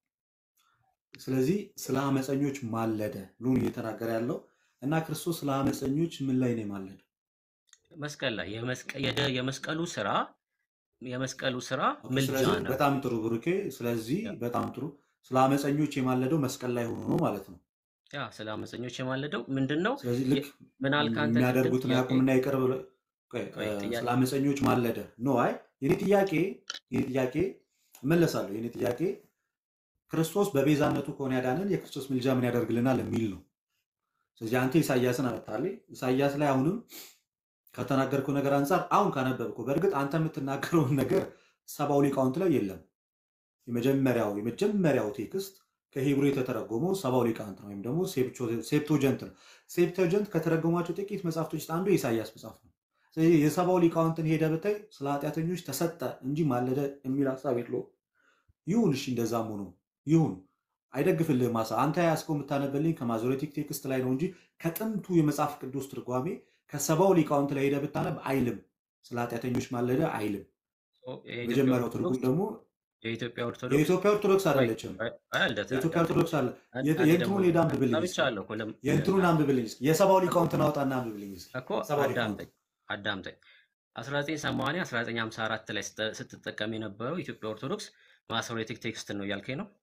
ስለዚህ ስለ አመፀኞች ማለደ ብሎ ነው እየተናገረ ያለው እና ክርስቶስ ስለ አመፀኞች ምን ላይ ነው የማለደው? መስቀል ላይ የመስቀ- የደ- የመስቀሉ ስራ የመስቀሉ ስራ ኦኬ፣ ምልጃ ስለዚህ ነው። በጣም ጥሩ ብሩኬ። ስለዚህ ያ በጣም ጥሩ ስለ አመፀኞች የማለደው መስቀል ላይ ሆኖ ነው ማለት ነው። ያ ስለ አመፀኞች የማለደው ምንድን ነው? ስለዚህ ልክ የ- ምን አልክ አንተ ቅድም የሚያደርጉትን ጥያቄ ያቁምና ይቅር ብሎ ቆይ፣ ቆይ እ፣ ጥያቄ ስለ አመፀኞች ማለደ ኖ አይ የኔ ጥያቄ የኔ ጥያቄ እመለሳለሁ። የኔ ጥያቄ ክርስቶስ በቤዛነቱ ከሆነ ያዳንን የክርስቶስ ምልጃ ምን ያደርግልናል የሚል ነው። ስለዚህ አንተ ኢሳያስን አመጣልኝ። ኢሳያስ ላይ አሁንም ከተናገርከው ነገር አንጻር አሁን ካነበብከው፣ በእርግጥ አንተ የምትናገረውን ነገር ሰባው ሊቃውንት ላይ የለም። የመጀመሪያው የመጀመሪያው ቴክስት ከሂብሩ የተተረጎመው ሰባው ሊቃውንት ነው፣ ወይም ደግሞ ሴፕቶጀንት ነው። ሴፕቶጀንት ከተረጎሟቸው ጥቂት መጽሐፍቶች ውስጥ አንዱ የኢሳያስ መጽሐፍ ነው። ስለዚህ የሰባው ሊቃውንትን ሄደ ብታይ ስለ ኃጢአተኞች ተሰጠ እንጂ ማለደ የሚል ሀሳብ የለውም። ይሁን እሺ፣ እንደዛም ሆኖ ይሁን አይደግፍልህም። ማሳ አንተ ያስከው የምታነበልኝ ከማዞሬቲክ ቴክስት ላይ ነው እንጂ ከጥንቱ የመጽሐፍ ቅዱስ ትርጓሜ ከሰባው ሊቃውንት ላይ ሄደ ብታነብ አይልም። ስለ ኃጢአተኞች ማለደ አይልም። ኦ፣ የኢትዮጵያ መጀመሪያው ትርጉም ኦርቶዶክስ ደግሞ የኢትዮጵያ ኦርቶዶክስ የኢትዮጵያ ኦርቶዶክስ ቆይ አይደለችም። ቆይ ቆይ፣ ልደት የኢትዮጵያ አዳምጠኝ። ኦርቶዶክስ አለ። አንድ የት- አንዴ ደግሞ የእንትኑን ሄዳ አንብብልኝ እስኪ። ሰምቻለሁ እኮ ለም- የእንትኑን አንብብልኝ እስኪ። የሰባው ሊቃውንትን አውጣና አንብብልኝ እስኪ። እኮ ሰባው ሊቃውንት አዳምጠኝ አዳምጠኝ 1980 1954 ላይ ስተ- ስትጠቀም የነበረው ኢትዮጵያ ኦርቶዶክስ ማሶሬቲክ ቴክስትን ነው እያልከኝ ነው?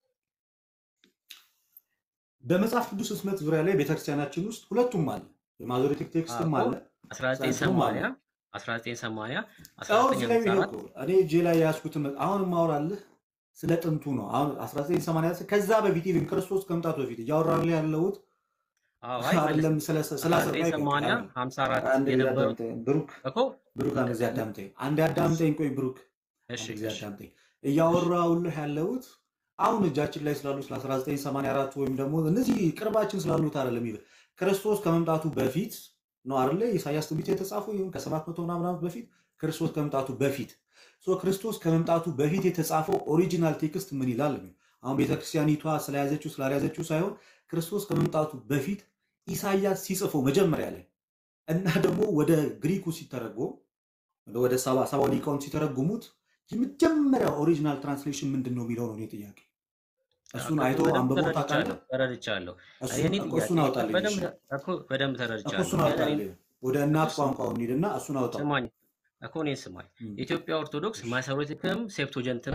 በመጽሐፍ ቅዱስ ሕትመት ዙሪያ ላይ ቤተክርስቲያናችን ውስጥ ሁለቱም አለ። የማዞሬቲክ ቴክስትም እኮ አለ፣ ሳይንስም አለ። 1980 1980 አሁን እዚህ ላይ የሚለው 1954 እኮ እኔ እጄ ላይ የያዝኩትን መ- አሁን ማወራልህ ስለ ጥንቱ ነው። አሁን 1980 ከዛ በፊት ይልም ክርስቶስ ከመምጣቱ በፊት እያወራልህ ያለሁት አዎ፣ አይ መልስ አይደለም ስለ ስለ አስር ላይ ቆይ፣ 1980 አይደለም። 54 አንድ ጊዜ የነበረው አዳምጠኝ ብሩክ፣ እኮ ብሩክ አንድ ጊዜ አዳምጠኝ፣ አንድ አዳምጠኝ፣ ቆይ ብሩክ እሺ አንድ ጊዜ እሺ አዳምጠኝ። እያወራሁልህ ያለሁት አሁን እጃችን ላይ ስላሉ ስለ 1984 ወይም ደግሞ እነዚህ ቅርባችን ስላሉት አይደለም። ይበ- ክርስቶስ ከመምጣቱ በፊት ነው አይደለ? ኢሳያስ ትንቢት የተጻፈው ይሁን ከሰባት መቶ ምናምን ዓመት በፊት ክርስቶስ ከመምጣቱ በፊት ሶ ክርስቶስ ከመምጣቱ በፊት የተጻፈው ኦሪጂናል ቴክስት ምን ይላል? ነው አሁን ቤተክርስቲያኒቷ ስለያዘችው ስላልያዘችው ሳይሆን ክርስቶስ ከመምጣቱ በፊት ኢሳያስ ሲጽፈው መጀመሪያ ላይ እና ደግሞ ወደ ግሪኩ ሲተረጎም ወደ ሰባ ሰባ ሊቃውንት ሲተረጉሙት የመጀመሪያ ኦሪጂናል ትራንስሌሽን ምንድን ነው የሚለው ነው እኔ ጥያቄ። እሱን አይቶ በደንብ አንብቦ ተረድቻለሁ ታውቃለህ? ተረድቻለሁ። እሱን የኔ እኮ ጥያቄ እሱን አውጣልኝ። በደንብ እሺ እኮ በደንብ እኮ ተረድቻለሁ። እሱን ግን እኔ አውጣልኝ። ወደ እናት እሱ ቋንቋው እንሂድና እሱን አውጣው። ስማኝ እኮ እኔን ስማኝ። እም፣ ኢትዮጵያ ኦርቶዶክስ እሺ ማሰሮቲክም ሴፕቶጀንትም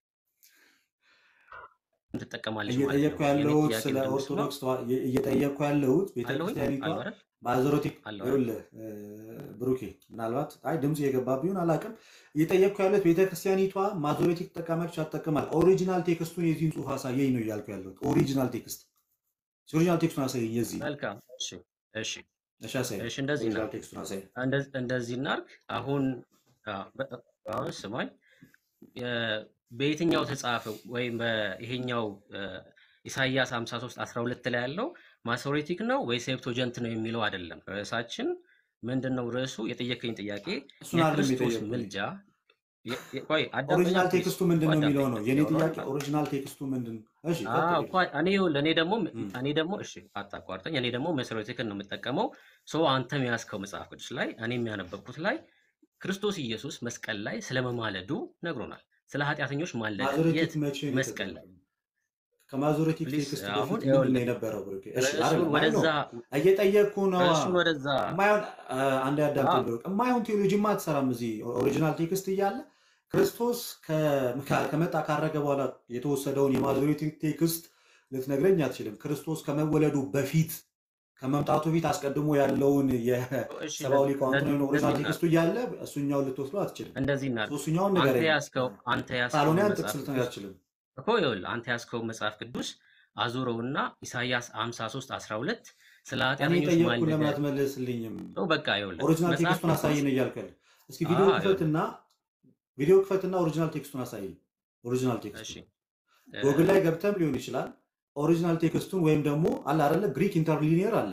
ትጠቀማለች ማለት እየጠየቅኩ ነው። የኔ ያለሁት ጥያቄ ስለ ምንድን ነው? ኦርቶዶክስ ተዋ- እየ- እየጠየቅኩ ያለሁት አለሁኝ ቤተክርስቲያኒቷ አለሁ አይደል ማዞሮቲክ አለሁ አይደል ይኸውልህ እ፣ ብሩኬ ምናልባት አይ ድምፁ የገባ ቢሆን አላውቅም። እየጠየቅኩ ያለሁት ቤተክርስቲያኒቷ ማዞሬቲክ ትጠቀማለች አትጠቀማል? ኦሪጂናል ቴክስቱን የዚህን ጽሑፍ አሳየኝ ነው እያልኩ ያለሁት። ኦሪጂናል ቴክስት ኦሪጂናል ቴክስቱን አሳየኝ የዚህ መልካም እሺ እሺ እሺ፣ አሳየኝ እሺ እንደዚህ ኦሪጂናል እናድርግ ቴክስቱን አሳየኝ። እንደ- እንደዚህ እናድርግ። አሁን አ፣ በ- አሁን ስማኝ የ- በየትኛው ተጻፈ ወይም በይሄኛው እ፣ ኢሳይያስ 53 12 ላይ ያለው ማሶሬቲክ ነው ወይ ሴፕቶጀንት ነው የሚለው አይደለም። ርዕሳችን ምንድን ነው? ርዕሱ የጠየቀኝ ጥያቄ እሱን አይደለም የክርስቶስ የጠየቅኩኝ። ምልጃ የ- የ- ቆይ አዳምጠኛ ኦሪጂናል ፕሊዝ ቴክስቱ ምንድን ነው የሚለው ነው አዳምጠኝ የኔ ያወራውን ጥያቄ። ኦሪጂናል ቴክስቱ ምንድን ነው? እሺ አዎ ቀጥል። እኮ እኔ ይኸውልህ እኔ ደግሞ እም፣ እኔ ደግሞ እሺ አታቋርጠኝ። እኔ ደግሞ መሰረቲክን ነው የምጠቀመው። ሶ አንተም የያዝከው መጽሐፍ ቅዱስ ላይ እኔም ያነበብኩት ላይ ክርስቶስ ኢየሱስ መስቀል ላይ ስለመማለዱ ነግሮናል። ስለ ኃጢአተኞች ማለደ ማዞሬቲክ የት መቼ ነው መስቀል ላይ የተጠቀመው? ከማዞሬቲክ ፕሊዝ ቴክስት አሁን በፊት ምንድን ነው ይኸውልህ የነበረው? ብሩኬ እሺ ርዕሱን አይደለም አይ ነው ወደዛ እየጠየቅኩ ነዋ። ርዕሱን ወደዛ እማይሆን አንድ አ ያዳምጠኝ ብሩክ፣ እማይሆን ቴዎሎጂማ አትሰራም። እዚህ ኦሪጂናል ቴክስት እያለ ክርስቶስ ከ- ከ- ከመጣ ካረገ በኋላ የተወሰደውን የማዞሬቲክ ቴክስት ልትነግረኝ አትችልም። ክርስቶስ ከመወለዱ በፊት ከመምጣቱ በፊት አስቀድሞ ያለውን እሺ የሰብአዊ እንደዚህ ሊቃውንት እንደዚህ ነው ኦሪጂናል እንደዚህ ቴክስቱ እናድርግ እያለ እሱኛውን ልትወስዶ አትችልም። እንደዚህ እናድርግ። እሱኛውን አንተ ንገረኝ። ያዝከው አንተ ያዝከውን ካልሆነ ያን መጽሐፍ ጥቅስ ልትነግር ቅዱስ አትችልም። እኮ ይኸውልህ አንተ ያዝከውን መጽሐፍ ቅዱስ አዙረውና ኢሳይያስ 53 12 ስለ እኔ ኃጢአተኞች የጠየቅኩን ማለደ ለምን አትመልስልኝም? ነው። በቃ ይኸውልህ ኦሪጂናል መጽሐፍ ቴክስቱን ቅዱስ አሳይ ነው እያልኩ ያለ። እስኪ አ ቪዲዮ ይኸውልህ ክፈትና ቪዲዮ ክፈትና ኦሪጂናል ቴክስቱን አሳይ። ኦሪጂናል እሺ ቴክስቱን እ፣ ጎግል ላይ ገብተም ሊሆን ይችላል። ኦሪጂናል ቴክስቱን ወይም ደግሞ አለ አይደለ ግሪክ ኢንተርሊኒየር አለ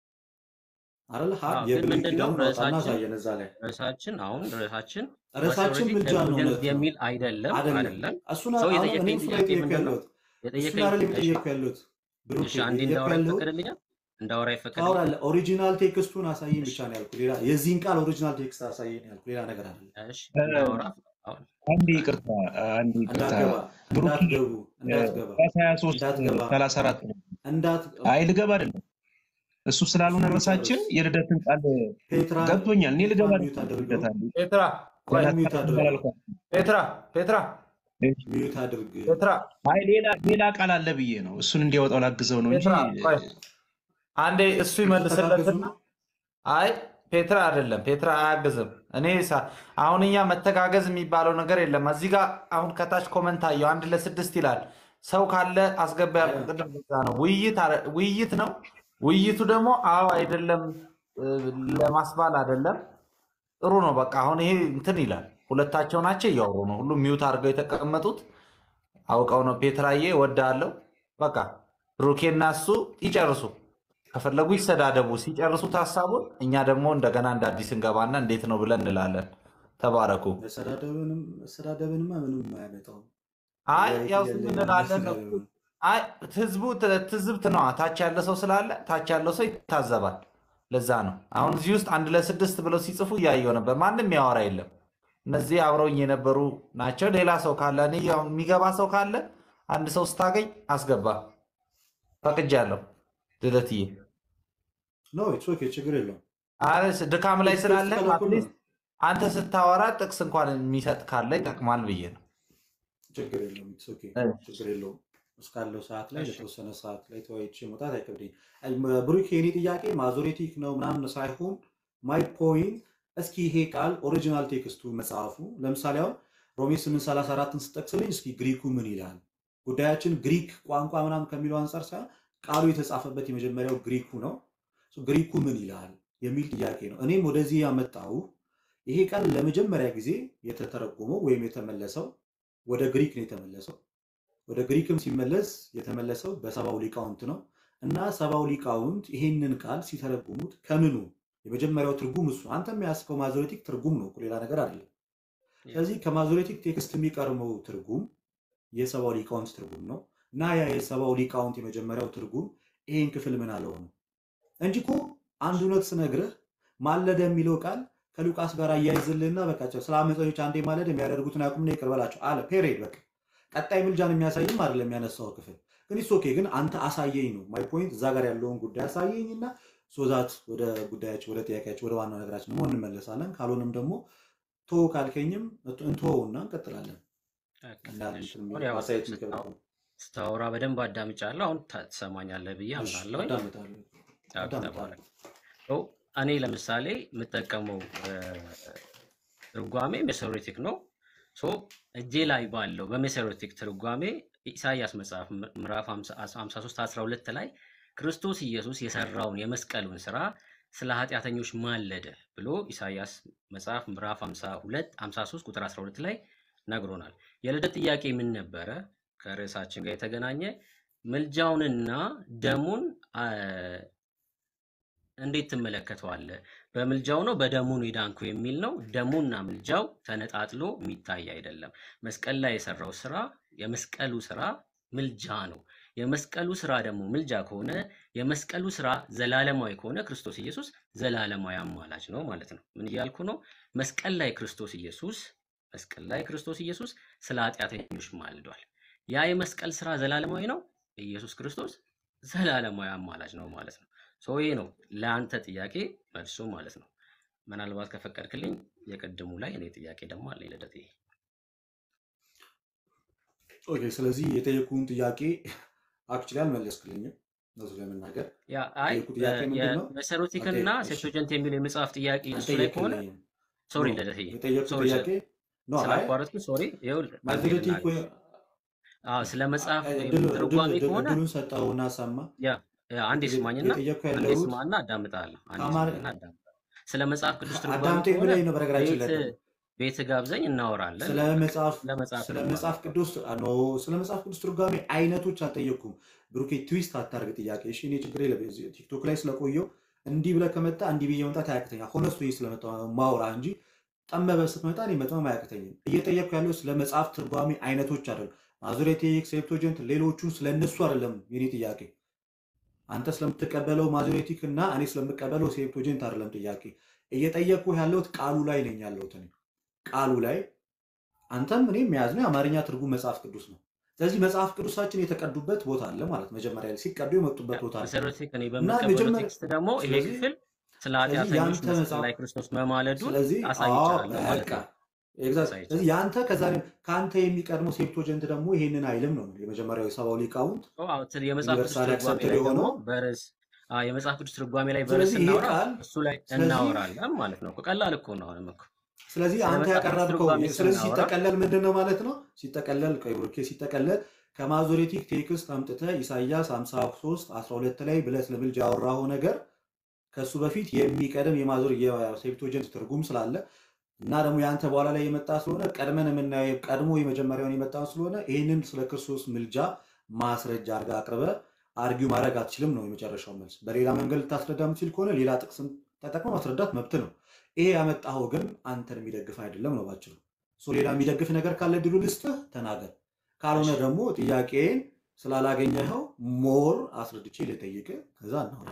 አይደለ ሀ አዎ ግን የብሉይ ምንድን ነው ኪዳኑን አውጣና ርዕሳችን አሳየን እዛ ላይ ርዕሳችን አሁን ርዕሳችን ርዕሳችን ማሶሬቲክ ምልጃ ነው። ሴፕቶጀንት እውነት ነው የሚል አይደለም አይደለም። አይደለም። እሱን ሰው አሁን እኔ የጠየቀኝ እሱ ላይ ጥያቄ ጠየቅኩ ምንድን ነው? ያለሁት እሱን የጠየቀኝ አይደለም እሺ የጠየቅኩ ያለሁት ብሩኬ እሺ አንዴ እየጠየቅኩ እንዳወራ ያለሁት ይፈቀድልኛል? እንዳወራ ይፈቀድልኛል? ታወራለህ። ኦሪጂናል ቴክስቱን አሳየኝ እሺ ብቻ ነው ያልኩ። ሌላ የዚህን ቃል ኦሪጂናል ቴክስት አሳየኝ ያልኩ ሌላ ነገር አይደለም። እሺ እንዳወራ አሁን አንድ ይቅርታ አንድ ይቅርታ እንዳትገባ ብሩክ እንዳትገቡ እንዳትገባ ራስ 23 እንዳትገባ 34 ነው። እንዳት አይ ልገባ አይደለም እሱ ስላልሆነ እሱን ርዕሳችን ጨርስ። የልደትን ቃል ፔትራ ገብቶኛል። እኔ ልገባ ፔትራን አይደለም ሚዩት አድርገው። ልደት አለ ፔትራ ቆይ ገና ሚዩት አድርገው። አላልኳትም። ፔትራ ፔትራ እሺ። ሚዩት አድርግ። ፔትራ አይ ሌላ ሌላ ቃል አለ ብዬ ነው እሱን እንዲያወጣው ላግዘው ነው እንጂ ፔትራ ቆይ አንዴ እሱ ተጋገዙ ይመልስለትና ነው። አይ ፔትራ አይደለም፣ ፔትራ አያግዝም። እኔ ሳ- አሁን እኛ መተጋገዝ የሚባለው ነገር የለም። እዚህ ጋር አሁን ከታች ኮመንት አየው አንድ ለስድስት ይላል። ሰው ካለ አስገባ ያልኩ ቅድም በዛ ነው። ውይይት አረ- ውይይት ነው። ውይይቱ ደግሞ አዎ አይደለም እ፣ ለማስባል አይደለም። ጥሩ ነው። በቃ አሁን ይሄ እንትን ይላል። ሁለታቸው ናቸው እያወሩ ነው። ሁሉም ሚውት አድርገው የተቀመጡት አውቀው ነው። ፔትራዬ ወዳለው በቃ ብሩኬና እሱ ይጨርሱ። ከፈለጉ ይሰዳደቡ። ሲጨርሱት ሀሳቡን እኛ ደግሞ እንደገና እንደ አዲስ እንገባና እንዴት ነው ብለን እንላለን። ተባረኩ። መሰዳደብንም መሰዳደብንማ ምንም አያመጣውም። አይ ያው ጥያቄ ዝም የለኝም። እንላለን ነው። መሰዳደብ ነው። አይ ህዝቡ ት- ትዝብት ነዋ። ታች ያለ ሰው ስላለ ታች ያለው ሰው ይታዘባል። ለዛ ነው አሁን እዚህ ውስጥ አንድ ለስድስት ብለው ሲጽፉ እያየው ነበር። ማንም ያወራ የለም። እነዚህ አብረውኝ የነበሩ ናቸው። ሌላ ሰው ካለ እኔ ያው የሚገባ ሰው ካለ አንድ ሰው ስታገኝ አስገባ። ፈቅጃለሁ ልደትዬ። ኖ ኢትስ ኦኬ ችግር የለውም። አረ ድካም ላይ ቴክስት ስላለ ከለኩል ነው። አትሊስት አንተ ስታወራ ጥቅስ እንኳን የሚሰጥ ካለ ይጠቅማል ብዬ ነው። ችግር የለውም። ኢትስ ኦኬ እሺ። ችግር የለውም። እስካለው ሰዓት ላይ እሺ። ለተወሰነ ሰዓት ላይ ተወያይቼ መውጣት አይከብደኝም። ብሩክ የኔ ጥያቄ ማዞሬቲክ ነው ምናምን ሳይሆን ማይ ፖይንት እስኪ ይሄ ቃል ኦሪጂናል ቴክስቱ መጽሐፉ ለምሳሌ አሁን ሮሜ 834ን ስጠቅስልኝ እስኪ ግሪኩ ምን ይላል? ጉዳያችን ግሪክ ቋንቋ ምናምን ከሚለው አንጻር ሳይሆን ቃሉ የተጻፈበት የመጀመሪያው ግሪኩ ነው። ሶ ግሪኩ ምን ይላል የሚል ጥያቄ ነው። እኔም ወደዚህ ያመጣው ይሄ ቃል ለመጀመሪያ ጊዜ የተተረጎመው ወይም የተመለሰው ወደ ግሪክ ነው የተመለሰው። ወደ ግሪክም ሲመለስ የተመለሰው በሰባው ሊቃውንት ነው። እና ሰባው ሊቃውንት ይሄንን ቃል ሲተረጉሙት ከምኑ የመጀመሪያው ትርጉም እሱ አንተ የሚያስከው ማዞሬቲክ ትርጉም ነው እኮ ሌላ ነገር አይደለም። ያ ስለዚህ ከማዞሬቲክ ቴክስት የሚቀርበው ትርጉም የሰባው ሊቃውንት ትርጉም ነው እና ያ የሰባው ሊቃውንት የመጀመሪያው ትርጉም ይሄን ክፍል ምን አለው ነው እንጂ እኮ አንድ እውነት ስነግርህ ማለደ የሚለው ቃል ከሉቃስ ጋር አያይዝልህና በቃ ስለ አመፀኞች አንዴ ማለድ የሚያደርጉትን ያቁምና ይቅር በላቸው አለ። ፔሬድ በቃ ቀጣይ ምልጃን የሚያሳይም አይደለም ያነሳው ክፍል ግን ኢትስ ኦኬ። ግን አንተ አሳየኝ ነው ማይ ፖይንት። እዛ ጋር ያለውን ጉዳይ አሳየኝና ሶዛት ወደ ጉዳያችን ወደ ጥያቄያችን ወደ ዋናው ነገራችን ደግሞ እንመለሳለን። ካልሆነም ደግሞ ቶ ካልከኝም እንተወውና እንቀጥላለን። ኦኬ፣ እና እሺ። እንትን አሁን ያው ማሳየት ስታ- የሚከብድ ስታወራ በደንብ አዳምጫለሁ። አሁን ታ- ትሰማኛለህ ብዬ እሺ፣ አምናለሁ። አዳምጣለሁ ኦኬ፣ አዳምጣለሁ። ተባረክ። ኦ፣ እኔ ለምሳሌ የምጠቀመው እ፣ ትርጓሜ ሜሶሬቲክ ነው። ሶ እጄ ላይ ባለው በሜሶሬቲክ ትርጓሜ ኢሳይያስ መጽሐፍ ም- ምዕራፍ 53 12 ላይ ክርስቶስ ኢየሱስ የሰራውን የመስቀሉን ስራ ስለ ኃጢአተኞች ማለደ ብሎ ኢሳይያስ መጽሐፍ ምዕራፍ 52 53 ቁጥር 12 ላይ ነግሮናል። የልደት ጥያቄ ምን ነበረ? ከርዕሳችን ጋር የተገናኘ ምልጃውንና ደሙን አ፣ እንዴት ትመለከተዋለህ? በምልጃው ነው በደሙ ነው የዳንኩ የሚል ነው። ደሙና ምልጃው ተነጣጥሎ የሚታይ አይደለም። መስቀል ላይ የሰራው ስራ የመስቀሉ ስራ ምልጃ ነው። የመስቀሉ ስራ ደግሞ ምልጃ ከሆነ የመስቀሉ ስራ ዘላለማዊ ከሆነ ክርስቶስ ኢየሱስ ዘላለማዊ አማላጅ ነው ማለት ነው። ምን እያልኩ ነው? መስቀል ላይ ክርስቶስ ኢየሱስ መስቀል ላይ ክርስቶስ ኢየሱስ ስለ ኃጢአተኞች ማልዷል። ያ የመስቀል ስራ ዘላለማዊ ነው። ኢየሱስ ክርስቶስ ዘላለማዊ አማላጅ ነው ማለት ነው። ሶ ይሄ ነው ለአንተ ጥያቄ መልሱ ማለት ነው። ምናልባት ከፈቀድክልኝ የቅድሙ ላይ እኔ ጥያቄ ደግሞ አለኝ ልደት። ኦኬ፣ ስለዚህ የጠየቁን ጥያቄ አክቹዋሊ አልመለስክልኝም። እውነቱን ለመናገር ያ አይ የጠየቁ ጥያቄ ምንድን ነው? የመሰሮቲክ እና አልጠየቅ- እሺ፣ ሴፕቶጀንት የሚለው የመጽሐፍ ጥያቄ እሱ ላይ ከሆነ አልጠየቅልኝም። ሶሪ ኖ ልደትዬ፣ የጠየቁ ሶሪ ጥያቄ ኖ አይ ስላቋረጥኩ ሶሪ። ይኸውልህ አንዴ ማጆሪቲክ ልናገር። አዎ ስለ መጽሐፍ ትርጓሜ ከሆነ እድሉን ሰጠውና ሰማ ያ ያ አንዴ ስማኝና የጠየቅኩ አንዴ ያለሁት ስማና አዳምጣለሁ። አንዴ ከአማር ስማኝና አዳምጣለሁ። ስለ መጽሐፍ ቅዱስ ትርጓሜ አዳምጠኝ ከሆነ ብለኝ ነው። በነገራችን ቤት ላይ ቤት ጋብዘኝ እናወራለን። ስለ መጽሐፍ ስለ መጽሐፍ ስለ ትርጓሜ መጽሐፍ ቅዱስ ኖ ስለ መጽሐፍ ቅዱስ ትርጓሜ አይነቶች አልጠየቅኩም። ብሩኬ ትዊስት አታርግ ጥያቄ። እሺ እኔ ችግር የለም። እዚህ ቲክቶክ ላይ ስለቆየው እንዲህ ብለህ ከመጣ እንዲህ ብዬ መምጣት አያቅተኛል። ሆነስቶ ስለመጣ ማውራ እንጂ ጠመበ ስትመጣ እኔ መጥመም አያቅተኝም። እየጠየቅኩ ያለው ስለ መጽሐፍ ትርጓሜ አይነቶች አይደለም። ማዞሬቲክ፣ ሴፕቶጀንት ሌሎቹን ስለነሱ አይደለም የኔ ጥያቄ። አንተ ስለምትቀበለው ማዞሬቲክ እና እኔ ስለምቀበለው ሴፕቶጀንት አይደለም ጥያቄ። እየጠየቅኩ ያለሁት ቃሉ ላይ ነኝ ያለሁት እኔ ቃሉ ላይ አንተም እኔም የያዝነው የአማርኛ ትርጉም መጽሐፍ ቅዱስ ነው። ስለዚህ መጽሐፍ ቅዱሳችን የተቀዱበት ቦታ አለ ማለት መጀመሪያ ላይ ሲቀዱ የመጡበት ቦታ አለ መሰረቲክ እኔ እና በምቀበለው መጀመሪያ ቴክስት ደግሞ ይሄ ስለዚህ ክፍል ስለ ስለዚህ ኃጢአተኞች ያንተ መስቀል መጽሐፍ ላይ ክርስቶስ መማለዱን ስለዚህ አዎ አሳይቻለሁ ማለት በቃ ነው። ኤግዛክት። አሳይቻለሁ። ስለዚህ ያንተ ከዛ ከአንተ የሚቀድመው ሴፕቶጀንት ደግሞ ይሄንን አይልም ነው የመጀመሪያው የሰባው ሊቃውንት ኦ፣ አዎ፣ ስለ የመጽሐፍ ቅዱስ ዩኒቨርሳሊ ትርጓሜ አክሰፕትድ ላይ ደግሞ የሆነው በርዕስ አዎ፣ የመጽሐፍ ቅዱስ ትርጓሜ ላይ በርዕስ ስለዚህ ይሄ እናወራ ቃል እሱ ላይ ስለዚህ እናወራለን ማለት ነው። ቀላል እኮ ነው። አሁንም እኮ ስለዚህ ስለ አንተ መጽሐፍ ቅዱስ ያቀረብከው ትርጓሜ ስለዚህ ስናወራ ሲጠቀለል ምንድን ነው ማለት ነው? ሲጠቀለል ቆይ ብሩኬ ሲጠቀለል ከማዞሬቲክ ቴክስት አምጥተህ ኢሳይያስ 53 12 ላይ ብለህ ስለ ምልጃ ያወራኸው ነገር ከእሱ በፊት የሚቀድም የማዞር የሴፕቶጀንት ትርጉም ስላለ እና ደግሞ የአንተ በኋላ ላይ የመጣ ስለሆነ ቀድመን የምናየው ቀድሞ የመጀመሪያውን የመጣ ስለሆነ ይህንን ስለ ክርስቶስ ምልጃ ማስረጃ አድርጋ አቅርበ አርጊው ማድረግ አትችልም ነው የመጨረሻው መልስ። በሌላ መንገድ ልታስረዳ የምትችል ከሆነ ሌላ ጥቅስም ተጠቅመ ማስረዳት መብት ነው። ይሄ ያመጣኸው ግን አንተን የሚደግፍ አይደለም ነው ባጭሩ። ሶ ሌላ የሚደግፍ ነገር ካለ ድሉ ልስጥህ ተናገር። ካልሆነ እሺ ደግሞ ጥያቄን ስላላገኘኸው ሞር አስረድቼ ልጠይቅ ከዛ እናውራ።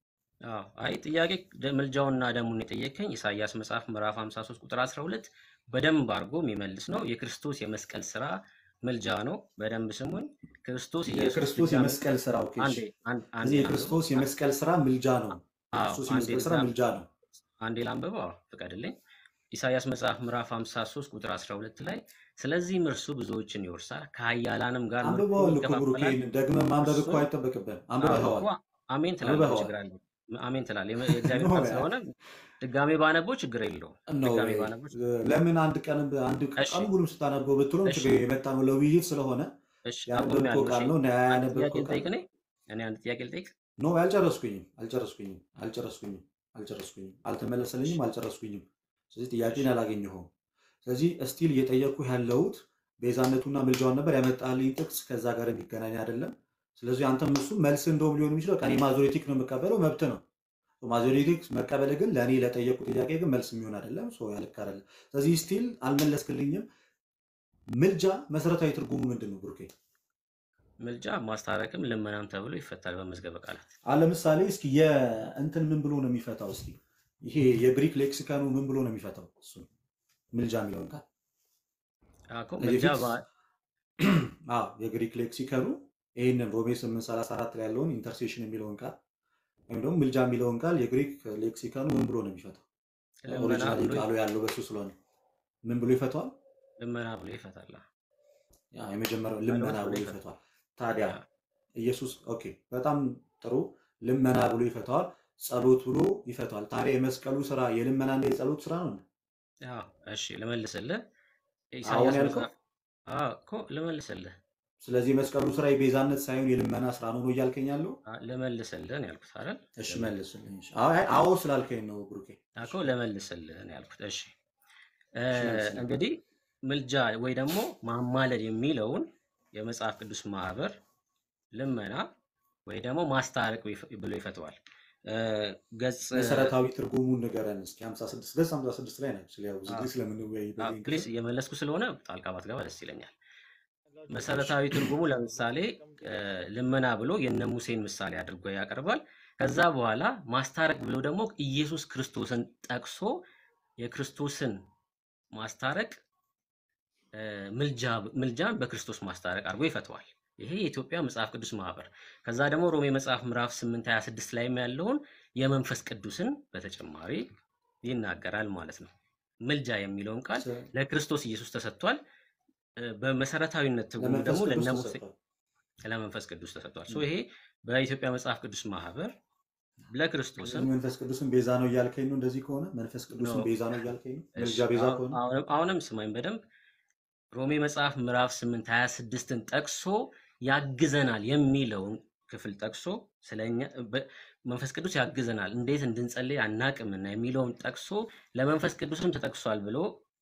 አዎ አይ ጥያቄ ደ- ምልጃውና ደሙን የጠየቀኝ ኢሳይያስ መጽሐፍ ምዕራፍ 53 ቁጥር 12 በደንብ አድርጎ የሚመልስ ነው። የክርስቶስ የመስቀል ስራ ምልጃ ነው። በደንብ ስሙኝ። ክርስቶስ ኢየሱስ የክርስቶስ ድጋሚ የመስቀል ስራ ኦኬ፣ እሺ። አንዴ አንድ- አንዴ ስለዚህ ላንብበው የክርስቶስ የመስቀል ስራ ምልጃ ነው። አዎ የክርስቶስ አንዴ የመስቀል ስራ ልዛ- ምልጃ ነው። አንዴ ላንብበው። አዎ ፍቀድልኝ። ኢሳይያስ መጽሐፍ ምዕራፍ 53 ቁጥር 12 ላይ ስለዚህም እርሱ ብዙዎችን ይወርሳል ከኃያላንም ጋር ምርኮን አንብበዋል እኮ ብሩኬ፣ ይከፋፈላል። ደግመህ ማንበብ እርሱ እኮ አይጠበቅብህም። አዎ አንብበኸዋል፣ እኮ አሜን ትላለህ፣ ምን አንብበኸዋል። ችግር አለው? አሜን ትላለህ። የመ- የእግዚአብሔር ኖ ቃል ስለሆነ ድጋሜ ባነበው ችግር የለውም። ነው ድጋሜ ባነበው ችግር ለምን አንድ ቀን አንድ እሺ ቀኑ ሙሉም ስታነበው ብትሎም እሺ ችግር የመጣ ነው ለውይይት ስለሆነ እሺ ያነበብከው አቁሜያለሁ። ቃል እሺ ነው እና አንድ ጥያቄ ያነበብከው ቃል ልጠይቅ እኔ እኔ አንድ ጥያቄ ልጠይቅ። ኖ አልጨረስኩኝም አልጨረስኩኝም አልጨረስኩኝም አልጨረስኩኝም እሺ አልተመለሰልኝም አልጨረስኩኝም ስለዚህ እሺ ጥያቄን አላገኘኸውም ስለዚህ እስቲል እየጠየቅኩ ያለሁት ቤዛነቱና ምልጃውን ነበር ያመጣልኝ ጥቅስ ከዛ ጋር የሚገናኝ አይደለም ስለዚህ አንተም እሱ መልስ እንደውም ሊሆን የሚችለው በቃ እኔ ማዞሪቲክ ነው የምቀበለው መብት ነው። ማዞሪቲክ መቀበል ግን ለእኔ ለጠየቁ ጥያቄ ግን መልስ የሚሆን አይደለም። ሰው ያልክ አይደለም። ስለዚህ ስቲል አልመለስክልኝም። ምልጃ መሰረታዊ ትርጉሙ ምንድን ነው ብሩኬ? ምልጃ ማስታረቅም ልመናም ተብሎ ይፈታል በመዝገበ ቃላት። አሁን ለምሳሌ እስኪ የእንትን ምን ብሎ ነው የሚፈታው? እስኪ ይሄ የግሪክ ሌክሲካኑ ምን ብሎ ነው የሚፈታው? እሱ ምልጃ የሚለውን ቃል እኮ ከዚህ ምልጃ በፊት በ- አዎ የግሪክ ሌክሲከኑ ይህንን ሮሜ 834 ላይ ያለውን ኢንተርሴሽን የሚለውን ቃል ወይም ደግሞ ምልጃ የሚለውን ቃል የግሪክ ሌክሲከኑ ምን ብሎ ነው የሚፈታው? ልመና ኦሪጂናሊ ብሎ ቃሉ ያለው በሱ ስለሆነ ምን ብሎ ይፈቷል? ልመና ብሎ ይፈታል። ያ የመጀመሪያው ጸሎት ልመና ብሎ ብሎ ይፈታል። ይፈቷል። ታዲያ ያ፣ ኢየሱስ ኦኬ፣ በጣም ጥሩ ልመና ብሎ ይፈቷል። ጸሎት ብሎ ይፈቷል። ታዲያ የመስቀሉ ስራ የልመናና የጸሎት ስራ ነው። ያ፣ እሺ ልመልስልህ። አሁን ኢሳያስ ያልከው መጽሐፍ አዎ እኮ ልመልስልህ ስለዚህ የመስቀሉ ስራ የቤዛነት ሳይሆን የልመና ስራ ነው ነው እያልከኝ ያለው? አ- ልመልስልህ ነው ያልኩት አይደል? እሺ ልመ- መልስልኝ። እሺ። አዎ አይ፣ አዎ ስላልከኝ ነው ብሩኬ። እኮ ልመልስልህ ነው ያልኩት። እሺ እ፣ እሺ መልስልኝ። እንግዲህ ምልጃ ወይ ደግሞ ማማለድ የሚለውን የመጽሐፍ ቅዱስ ማህበር ልመና ወይ ደግሞ ማስታረቅ ይፍ- ብሎ ይፈተዋል። እ፣ ገጽ መሰረታዊ ትርጉሙን ንገረን እስኪ። 56 ገጽ 56 ላይ ናቸው። ስለ ያው ብዙ ጊዜ ስለምንወያይ በዚህ ፕሊስ ክፍል እየመለስኩ ስለሆነ ጣልቃ ባትገባ ደስ ይለኛል። መሰረታዊ ትርጉሙ ለምሳሌ እ፣ ልመና ብሎ የነ ሙሴን ምሳሌ አድርጎ ያቀርባል። ከዛ በኋላ ማስታረቅ ብሎ ደግሞ ኢየሱስ ክርስቶስን ጠቅሶ የክርስቶስን ማስታረቅ እ፣ ምልጃ ምልጃን በክርስቶስ ማስታረቅ አድርጎ ይፈተዋል። ይሄ የኢትዮጵያ መጽሐፍ ቅዱስ ማህበር። ከዛ ደግሞ ሮሜ መጽሐፍ ምዕራፍ 8 26 ላይም ያለውን የመንፈስ ቅዱስን በተጨማሪ ይናገራል ማለት ነው። ምልጃ የሚለውን ቃል ስ- ለክርስቶስ ኢየሱስ ተሰጥቷል። እ፣ በመሰረታዊነት ትርጉሙ ለመንፈስ ደግሞ ቅዱስ ለነ ሙሴ ተሰጥቷል። ለመንፈስ ቅዱስ ተሰጥቷል። ሶ ይሄ በኢትዮጵያ መጽሐፍ ቅዱስ ማህበር ለክርስቶስም ስለዚህ መንፈስ ቅዱስን ቤዛ ነው እያልከኝ ነው። እንደዚህ ከሆነ መንፈስ ኖ ቅዱስን ቤዛ ነው እያልከኝ ነው። እሺ፣ ምልጃ ቤዛ አሁን- ከሆነ አሁንም አሁንም ስማኝ በደንብ ሮሜ መጽሐፍ ምዕራፍ 8 26ን ጠቅሶ ያግዘናል የሚለውን ክፍል ጠቅሶ ስለኛ በ- መንፈስ ቅዱስ ያግዘናል እንዴት እንድንጸልይ አናቅምና የሚለውን ጠቅሶ ለመንፈስ ቅዱስም ተጠቅሷል ብሎ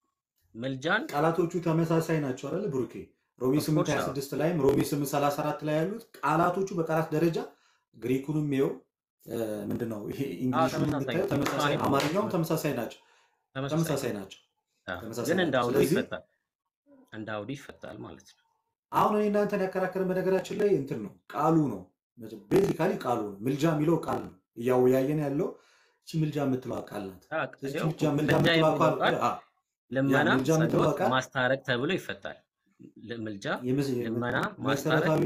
ምልጃን ቃላቶቹ ተመሳሳይ ናቸው አይደል ብሩኬ? ሮሜ ኦፍ 8 ኮርስ አዎ 26 ላይም ሮሜ 8 34 ላይ ያሉት ቃላቶቹ በቃላት ደረጃ ግሪኩንም ይኸው እ፣ ምንድነው ይሄ አዎ እንግሊሹንም ተመሳሳይ ብታየው ነው። ተመሳሳይ፣ ጭማሪ ነው አማርኛውም ተመሳሳይ ናቸው ተመሳሳይ ተመሳሳይ ነው። ናቸው አዎ፣ ተመሳሳይ ግን እንደ ናቸው። አውዱ ስለዚህ ይፈታል እንደ አውዱ ይፈታል ማለት ነው። አሁን እኔ እናንተን ያከራከረን በነገራችን ላይ እንትን ነው ቃሉ ነው ቤዚካሊ ቃሉ ነው። ምልጃ የሚለው ቃል ነው እያወያየን ያለው እቺ ምልጃ የምትለዋ ቃል ናት። አዎ፣ ስለዚህ ይኸው ምልጃ እኮ ምልጃ ምልጃ የምትለዋ የሚለው ቃል ቃል አ፣ ያ ልመና፣ ምልጃ የምትለዋ ጸሎት፣ ቃል ማስታረቅ ተብሎ ይፈታል። ል- ምልጃ፣ የምስ- ልመና፣ ማስታረቅ መሰረታዊ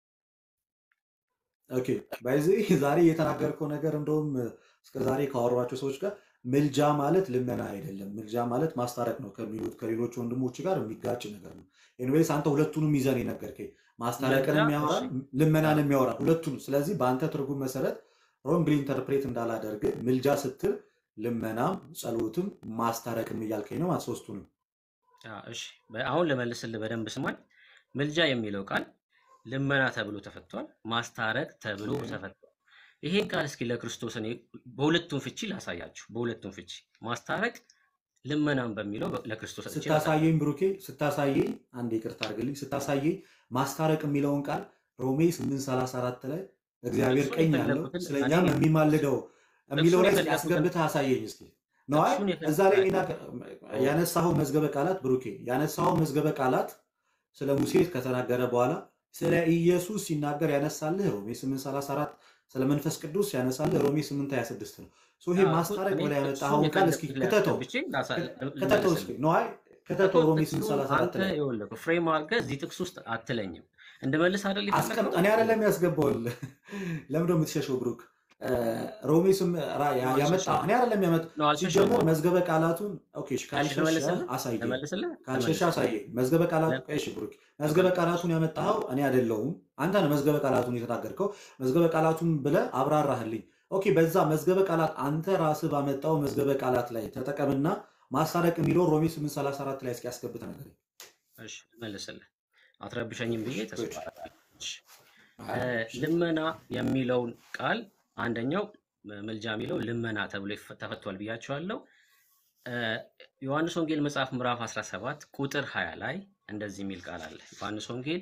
ኦኬ ባይዚህ ዛሬ የተናገርከው ነገር እንደውም እስከ ዛሬ ካወሯቸው ሰዎች ጋር ምልጃ ማለት ልመና አይደለም፣ ምልጃ ማለት ማስታረቅ ነው ከሚሉት ከሌሎች ወንድሞች ጋር የሚጋጭ ነገር ነው። ኤኒዌይስ አንተ ሁለቱንም ይዘን የነገርከኝ ምልጃ ማስታረቅንም እሺ ያወራል ልመናንም ያወራል ሁለቱንም። ስለዚህ በአንተ ትርጉም መሰረት ሮንግሊ ኢንተርፕሬት እንዳላደርግ ምልጃ ስትል ልመናም ጸሎትም ማስታረቅም እያልከኝ ነው ማለት ሶስቱንም አዎ፣ እሺ በ- አሁን ልመልስልህ በደንብ ስማኝ። ምልጃ የሚለው ቃል ልመና ተብሎ ተፈቷል፣ ማስታረቅ ተብሎ ተፈቷል። ይሄን ቃል እስኪ ለክርስቶስ እኔ በሁለቱም ፍቺ ላሳያችሁ። በሁለቱም ፍቺ ማስታረቅ ልመናም በሚለው በ- ለክርስቶስ ሰጥቼ ላሳያችሁ። ስታሳየኝ ብሩኬ ስታሳየኝ አንድ ይቅርታ አድርግልኝ ስታሳየኝ ማስታረቅ የሚለውን ቃል ሮሜ 834 ላይ እግዚአብሔር ጥቅሱን ቀኝ ያለው የፈለኩትን እኔ ስለኛም የሚማልደው የሚለው ጥቅሱን ላይ እስኪ የፈለኩትን አስገብተህ አሳየኝ እስኪ ነዋይ ጥቅሱን እዛ ላይ ሌላ የፈለኩትን ያነሳኸው መዝገበ ቃላት ብሩኬ ያነሳኸው መዝገበ ቃላት ስለ ሙሴ ከተናገረ በኋላ ስለ ኢየሱስ ሲናገር ያነሳልህ ሮሜ 834 ስለ መንፈስ ቅዱስ ያነሳልህ ሮሜ 826 ነው ሶ ይሄ አዎ፣ እኮ ማስታረቅ እኔ ብለህ ጥቅሱን ያመጣኸውን ቃል እስኪ የፈለኩት ላይ ክተተው አስገብቼ ላሳ- ል- ክተተው እስኪ ልመልስልህ ነዋይ እኮ ክተተው ሮሜ ጥቅሱን 834 አንተ ላይ ይኸውልህ ፍሬም አድርገህ እዚህ ጥቅስ ውስጥ አትለኝም። እንድመልስ አይደል አስቀምጥ የፈለግከው? እኔ አይደለም ያስገባውልህ ለምንድን ነው የምትሸሸው ብሩክ እ፣ ሮሜ ስም ራ- ያ- ነው ያመጣ አልሸሸሁም እኔ አይደለም ያመጣ ነው አልሸሸሁም ሲጀመር እኮ መዝገበ ቃላቱን ኦኬ እሺ፣ እሺ ካልሸሸ ልመልስልህ አሳየኝ ልመልስልህ ካልሸሸ ልመልስልህ አሳየኝ መዝገበ ቃላቱ ለ- እሺ ብሩክ መዝገበ ልመልስ ቃላቱን ያመጣኸው እኔ አይደለሁም አንተ ነህ መዝገበ ቃላቱን የተናገርከው መዝገበ ቃላቱን ብለህ አብራራህልኝ ኦኬ በዛ መዝገበ ቃላት አንተ ራስህ ባመጣው መዝገበ ቃላት ላይ ተጠቀምና ማስታረቅ የሚለው ሮሜ 834 ላይ እስኪ ያስገብተ ነገር እሺ ልመልስልህ አትረብሸኝም ብዬ ተስፋ ጉድ አደርጋለሁ። እሺ እ፣ ልመና የሚለውን ቃል አንደኛው ም- ምልጃ የሚለው ልመና ተብሎ ይፈ- ተፈቷል ብያቸዋለሁ። እ፣ ዮሐንስ ወንጌል መጽሐፍ ምዕራፍ 17 ቁጥር 20 ላይ እንደዚህ የሚል ቃል አለ። ዮሐንስ ወንጌል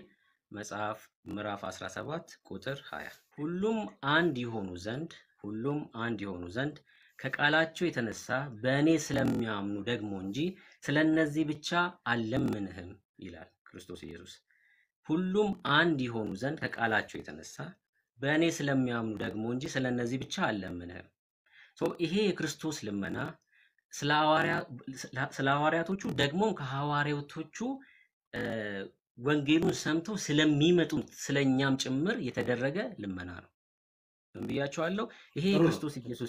መጽሐፍ ምዕራፍ 17 ቁጥር 20 ሁሉም አንድ የሆኑ ዘንድ ሁሉም አንድ የሆኑ ዘንድ ከቃላቸው የተነሳ በእኔ ስለሚያምኑ ደግሞ እንጂ ስለ እነዚህ ብቻ አልለምንህም ይላል ክርስቶስ ኢየሱስ። ሁሉም አንድ የሆኑ ዘንድ ከቃላቸው የተነሳ በእኔ ስለሚያምኑ ደግሞ እንጂ ስለ እነዚህ ብቻ አልለምንህም። ሶ ይሄ የክርስቶስ ልመና ስለ ሐዋርያ- ስለ ሐዋርያቶቹ ደግሞም ከሐዋርያቶቹ እ፣ ወንጌሉን ሰምተው ስለሚመጡት ስለእኛም ጭምር የተደረገ ልመና ነው። ምን ብያቸዋለሁ? ይሄ ጥሩ ነው። የክርስቶስ ኢየሱስ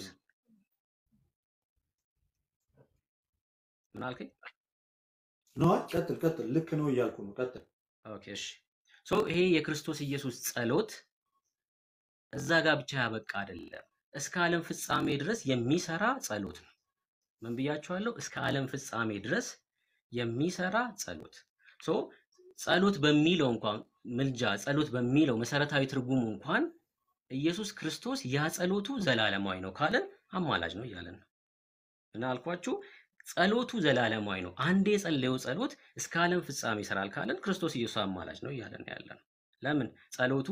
ምን አልከኝ? ነው ቀጥል ቀጥል። ልክ ነው እያልኩ ነው። ቀጥል። ኦኬ እሺ። ሶ ይሄ የክርስቶስ ኢየሱስ ጸሎት እዛ ጋር ብቻ ያበቃ አይደለም። እስከ ዓለም ፍጻሜ ድረስ የሚሰራ ጸሎት ነው። ምን ብያቸዋለሁ? እስከ ዓለም ፍጻሜ ድረስ የሚሰራ ጸሎት። ሶ ጸሎት በሚለው እንኳን ምልጃ፣ ጸሎት በሚለው መሰረታዊ ትርጉሙ እንኳን ኢየሱስ ክርስቶስ ያ ጸሎቱ ዘላለማዊ ነው ካለን አማላጅ ነው እያለን ነው። እና አልኳችሁ ጸሎቱ ዘላለማዊ ነው። አንዴ የጸለየው ጸሎት እስከ ዓለም ፍጻሜ ይሰራል ካለን ክርስቶስ ኢየሱስ አማላጅ ነው እያለን ነው ያለ ነው። ለምን ጸሎቱ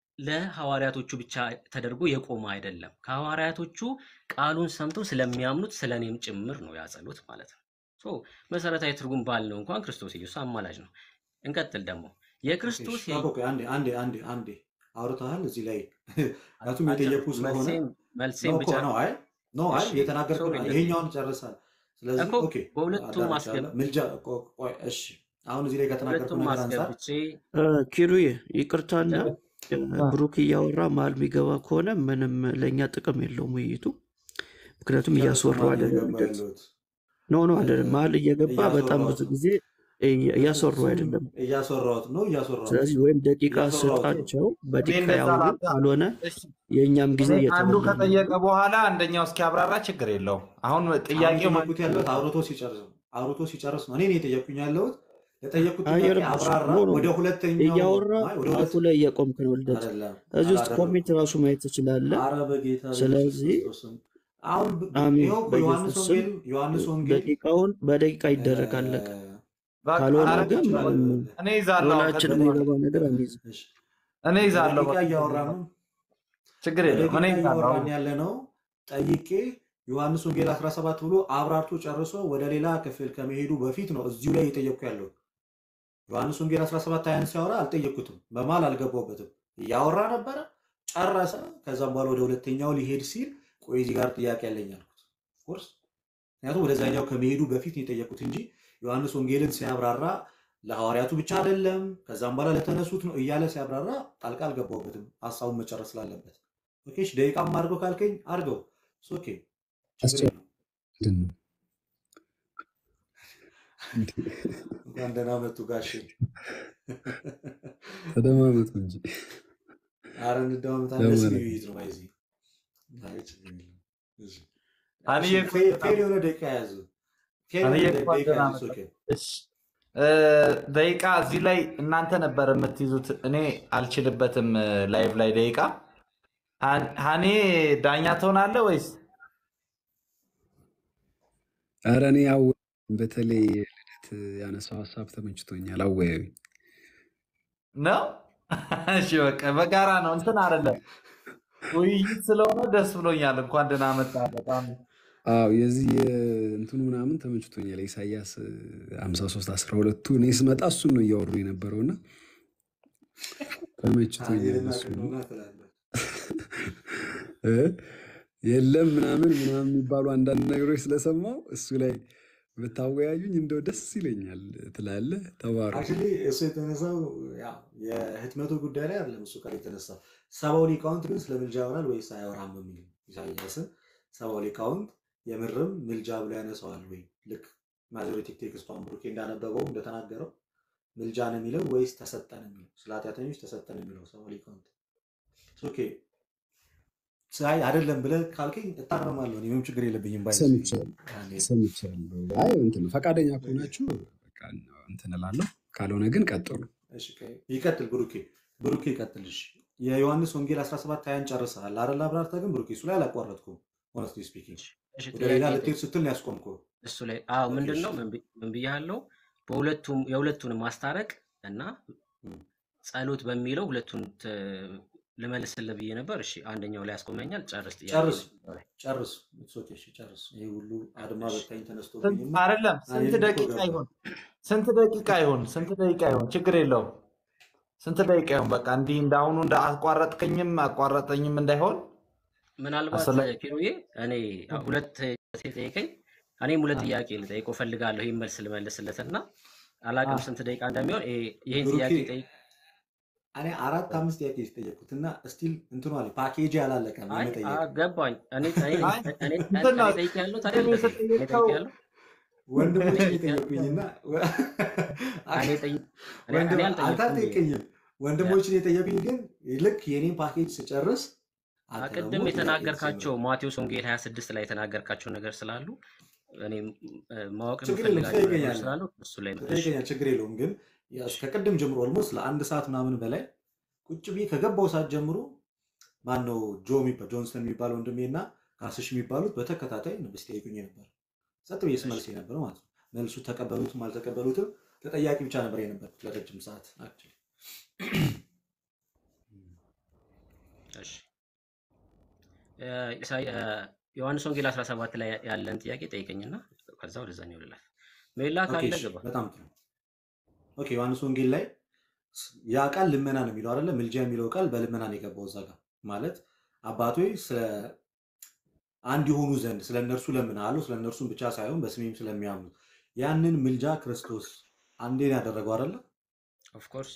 ለሐዋርያቶቹ ብቻ ተደርጎ የቆመ አይደለም። ከሐዋርያቶቹ ቃሉን ሰምተው ስለሚያምኑት ስለ እኔም ጭምር ነው ያ ጸሎት ማለት ነው። ሶ መሰረታዊ ትርጉም ባልነው እንኳን ክርስቶስ ኢየሱስ አማላጅ ነው። እንቀጥል ደግሞ ኦኬ፣ የክርስቶስ እሺ፣ የ- ጠብቁ። አንዴ አንዴ አንዴ አንዴ አውርተሃል እዚህ ላይ ምክንያቱም አጭር የጠየቁ ስለሆነ መልሴን ነው መልሴን እኮ ብቻ ነው። አይ ነው አይ እሺ የተናገርኩ ሶሪ ነው። ይሄኛውን ጨርሳል። ስለዚህ እኮ ኦኬ በሁለቱም አዳምጫለሁ። አስገብ ምልጃ ቆ- ቆይ እሺ፣ አሁን እዚህ ላይ ከተናገርኩ በሁለቱም ነገር አንጻር አስገብቼ እ፣ ኪሩዬ ይቅርታና እ፣ አ፣ ብሩክ እያወራ መሀል የሚገባ ከሆነ ምንም ለእኛ ጥቅም የለውም ውይይቱ። ምክንያቱም ጨርሶ እያስወራው ማለት አይደለም እየገባ ሂደት ያለሁት ኖ ኖ አይደለም። መሀል እየገባ በጣም ብዙ እያስወራሁት ነው። ጊዜ እያ- እያስወራው እሱም አይደለም። እያስወራሁት ነው እያስወራሁት ነው ስለዚህ ወይም ደቂቃ እያስወራሁት ነው። ስጣቸው፣ እኔ በደቂቃ እንደዛ ያውሩ። ላታ ካልሆነ እሺ የእኛም ጊዜ እኔ አንዱ እየተበላ ነው። ከጠየቀ በኋላ አንደኛው እስኪያብራራ ችግር የለውም። አሁን አሁን ጥያቄው ማለት እየጠየኩት ያለሁት አውርቶ ሲጨርስ ነው። አውርቶ ሲጨርስ ነው። እኔ ነው የጠየኩኝ ያለሁት ለጠየኩት ጥያቄ አየርም አብራራ። ኖ ኖ ወደ ሁለተኛው እያወራ አይ ወደ ሰዓቱ ሁለት ላይ እየቆምክ ነው። ልደት አይደለም እዚህ ውስጥ አላደረኩም። ኮሜንት ራሱ ማየት ትችላለህ። አረ በጌታ በኢየሱስ ስለዚህ ክርስቶስ ስም አሁን ብ- ብ- አሚን ይኸው እኮ ዮሐንስ በኢየሱስ ስም ወንጌል ዮሐንስ ወንጌል ደቂቃውን በደቂቃ እ፣ ይደረግ አለቀ። በቃ ካልሆነ አረ ግን ትችላለህ። ምንም በ- እኔ ይዛለሁ አሁን ወላችን ከዚህ በኋላ የሚገባ ነገር አንይዝም። እሺ፣ እኔ ይዛለሁ በደቂቃ በቃ እያወራን ነው። ችግር የለውም። በደቂቃ እኔ ይዛለሁ እያወራን አሁን ያለ ነው። ጠይቄ ዮሐንስ ወንጌል 17 ብሎ አብራርቶ ጨርሶ ወደ ሌላ ክፍል ከመሄዱ በፊት ነው እዚሁ ላይ እየጠየቅኩ ያለው። ዮሐንስ ወንጌል 17 ሀያን ሲያወራ አልጠየቅኩትም፣ በመሀል አልገባሁበትም። እያወራ ነበረ፣ ጨረሰ። ከዛም በኋላ ወደ ሁለተኛው ሊሄድ ሲል ቆይ እዚህ ጋር ጥያቄ ያለኝ አልኩት። ኦፍኮርስ ምክንያቱም ወደዛኛው ከመሄዱ በፊት ነው የጠየቁት እንጂ ዮሐንስ ወንጌልን ሲያብራራ ለሐዋርያቱ ብቻ አይደለም፣ ከዛም በኋላ ለተነሱት ነው እያለ ሲያብራራ ጣልቃ አልገባሁበትም፣ ሀሳቡን መጨረስ ስላለበት። ኦኬ እሺ፣ ደቂቃም አድርገው ካልከኝ አድርገው። እሱ ኦኬ፣ ችግር አስቸ የለም። ምንድን ነው እንዴ? እንኳን ደህና መጡ ጋሼ። ተደማመጡ እንጂ አረ እንደማመጣለን። ደስ የሚል ለማለት ውይይት ነው። ባይዚ አይ ችግር የለም። እሺ፣ እሺ፣ አንዬ እንኳን ፌ- ደህና ፌር የሆነ ደቂቃ ያዙ። ፌር አንዬ የሆነ ደ- እንኳን ደቂቃ ደህና ያዙ። መጣ። ኦኬ እሺ እ፣ ደቂቃ እዚህ ላይ እናንተ ነበር የምትይዙት፣ እኔ አልችልበትም። ላይቭ ላይ ደቂቃ ሀን- ሀኔ ዳኛ ትሆናለህ ወይስ ኧረ እኔ አወ በተለይ ልደት ያነሳው ሀሳብ ተመችቶኛል። አወያዩ ነው? እሺ በቃ በጋራ ነው እንትን አይደለም ውይይት ስለሆነ ደስ ብሎኛል። እንኳን ደህና መጣ። በጣም አዎ የዚህ የእንትኑ ምናምን ተመችቶኛል። ኢሳያስ ሀምሳ ሶስት አስራ ሁለቱ እኔ ስመጣ እሱን ነው እያወሩ የነበረው እና ተመችቶኛል። ሀኔልና እሱ ቀኖና ትላለህ። እ? የለም ምናምን ምናምን የሚባሉ አንዳንድ ነገሮች ስለሰማው እሱ ላይ ብታወያዩኝ እንደው ደስ ይለኛል ትላለህ። ተባረኩ። አክቹዋሊ እሱ የተነሳው ያው የህትመቱ ጉዳይ ላይ አይደለም። እሱ ጋር የተነሳው ሰባው ሊቃውንት ግን ስለ ምልጃ ያወራል ወይስ አያወራም በሚል ኢሳያስን ሰባው ሊቃውንት የምርም ምልጃ ብሎ ያነሳዋል ወይ? ልክ ማጆሪቲክ ቴክስቷን ብሩኬ እንዳነበበው እንደተናገረው ምልጃ ነው የሚለው ወይስ ተሰጠ ነው የሚለው? ስለ ኃጢአተኞች ተሰጠ ነው የሚለው ሰባው ሊቃውንት። ኦኬ ሳይ አይደለም ብለህ ካልከኝ እታረማለሁ። እኔ ምንም ችግር የለብኝም። ባይ ሰምቻለሁ ሰምቻለሁ። አይ እንትን ነው ፈቃደኛ ከሆናችሁ በቃ እንትን እላለሁ፣ ካልሆነ ግን ቀጥሉ። እሺ፣ ቆይ፣ ይቀጥል ብሩኬ ብሩኬ ይቀጥል። እሺ የዮሐንስ ወንጌል 17 ሀያን ጨርሰሃል አይደል? አብራርተህ ግን ብሩኬ እሱ ላይ አላቋረጥኩም። ሆነስትሊ ስፒኪንግ እሺ ወደ ሌላ ጥያቄ ልትሄድ ስትል ነው ያስቆምኩህ። እሱ ላይ አዎ ኦኬ ምንድን እሺ ነው ምን ብያለው? በሁለቱም የሁለቱንም ማስታረቅ እና እም፣ ጸሎት በሚለው ሁለቱን ት- ልመልስልህ ብዬ ነበር። እሺ አንደኛው ላይ ያስቆመኛል። ጨርስ ጥያቄ ጨርስ ጨርስ It's okay፣ እሺ፣ ጨርስ። ይሄ ሁሉ አድማ በታኝ ተነስቶብኝማ አይደለም ስንት እኔም እኮ ደቂቃ ገባ ይሁን ስንት ደቂቃ ይሁን ስንት ደቂቃ ይሁን ችግር የለውም። ስንት ደቂቃ ይሁን በቃ እንዲህ እንዳሁኑ እንደ አቋረጥከኝም አቋረጠኝም እንዳይሆን ምናልባት አስፈላጊ ኪሩዬ እኔ ሁለት ጠይቀኝ፣ እኔም ሁለት ጥያቄ ልጠይቀው ፈልጋለሁ። ይህን መልስ ልመልስለትና አላቅም ስንት ደቂቃ እንደሚሆን ይሄ- ይህን ብሩኬ ጥያቄ ጠይቅ። እኔ አራት አምስት ጥያቄ የተጠየቁት እና ስቲል እንትኗ ላይ ፓኬጅ አላለቀም አይ የመጠየቅ አ- ገባኝ። እኔ እኔ አይ እኔ እንትን ነው እኔ ጠይቅ ያለሁት ቅድም አይደለም ይሄ እኔ የተጠየቀው ጠይቅ ያለሁ ወንድሞች እኔ ጠይቅ ያለሁ የጠየቁኝና እኔ ጠይቅ እኔ ወንድም እኔ አንተ አልጠየቅኩም ብዬ አትጠይቀኝም። ወንድሞችን የጠየቁኝ ግን ልክ የኔን ፓኬጅ ስጨርስ አ- አንተ ደግሞ ቅድም ጥያቄ የተናገርካቸው ማቴዎስ ወንጌል 26 ላይ የተናገርካቸው ነገር ስላሉ እኔም እ፣ ማወቅ ችግር የለም የምፈልጋቸው ነገሮች ትጠይቀኛለህ ስላሉ እሱ ላይ ነው። እሺ ትጠይቀኛለህ፣ ችግር የለውም። ግን ያው ከቅድም ጀምሮ ኦልሞስት ለአንድ ሰዓት ምናምን በላይ ቁጭ ብዬ ከገባው ሰዓት ጀምሮ ማነው ጆ የሚባል ጆንሰን የሚባል ወንድሜ እና ካስሽ የሚባሉት በተከታታይ ንብስ ጠይቁኝ ነበር። ጸጥ ብዬ እሺ ስመልስ ነበር ማለት ነው። መልሱ ተቀበሉትም አልተቀበሉትም ተጠያቂ ብቻ ነበር የነበርኩት ለረጅም ሰዓት actually። እሺ እ፣ ኢሳይ እ፣ ዮሐንስ ወንጌል 17 ላይ ያለን ጥያቄ ጠይቀኝና ከዛ ወደዛኛው ልላፍ። ሜላ ኦኬ ካለ እሺ፣ ግባ። በጣም ጥሩ። ኦኬ ዮሐንስ ወንጌል ላይ ያ ቃል ልመና ነው የሚለው አይደለ? ምልጃ የሚለው ቃል በልመና ነው የገባው እዛ ጋር ማለት አባቶች ስለ አንድ የሆኑ ዘንድ ስለ እነርሱ ለምናለሁ፣ ስለ እነርሱም ብቻ ሳይሆን በስሜም ስለሚያምኑ ያንን ምልጃ ክርስቶስ አንዴን ያደረገው አይደለ? ኦፍኮርስ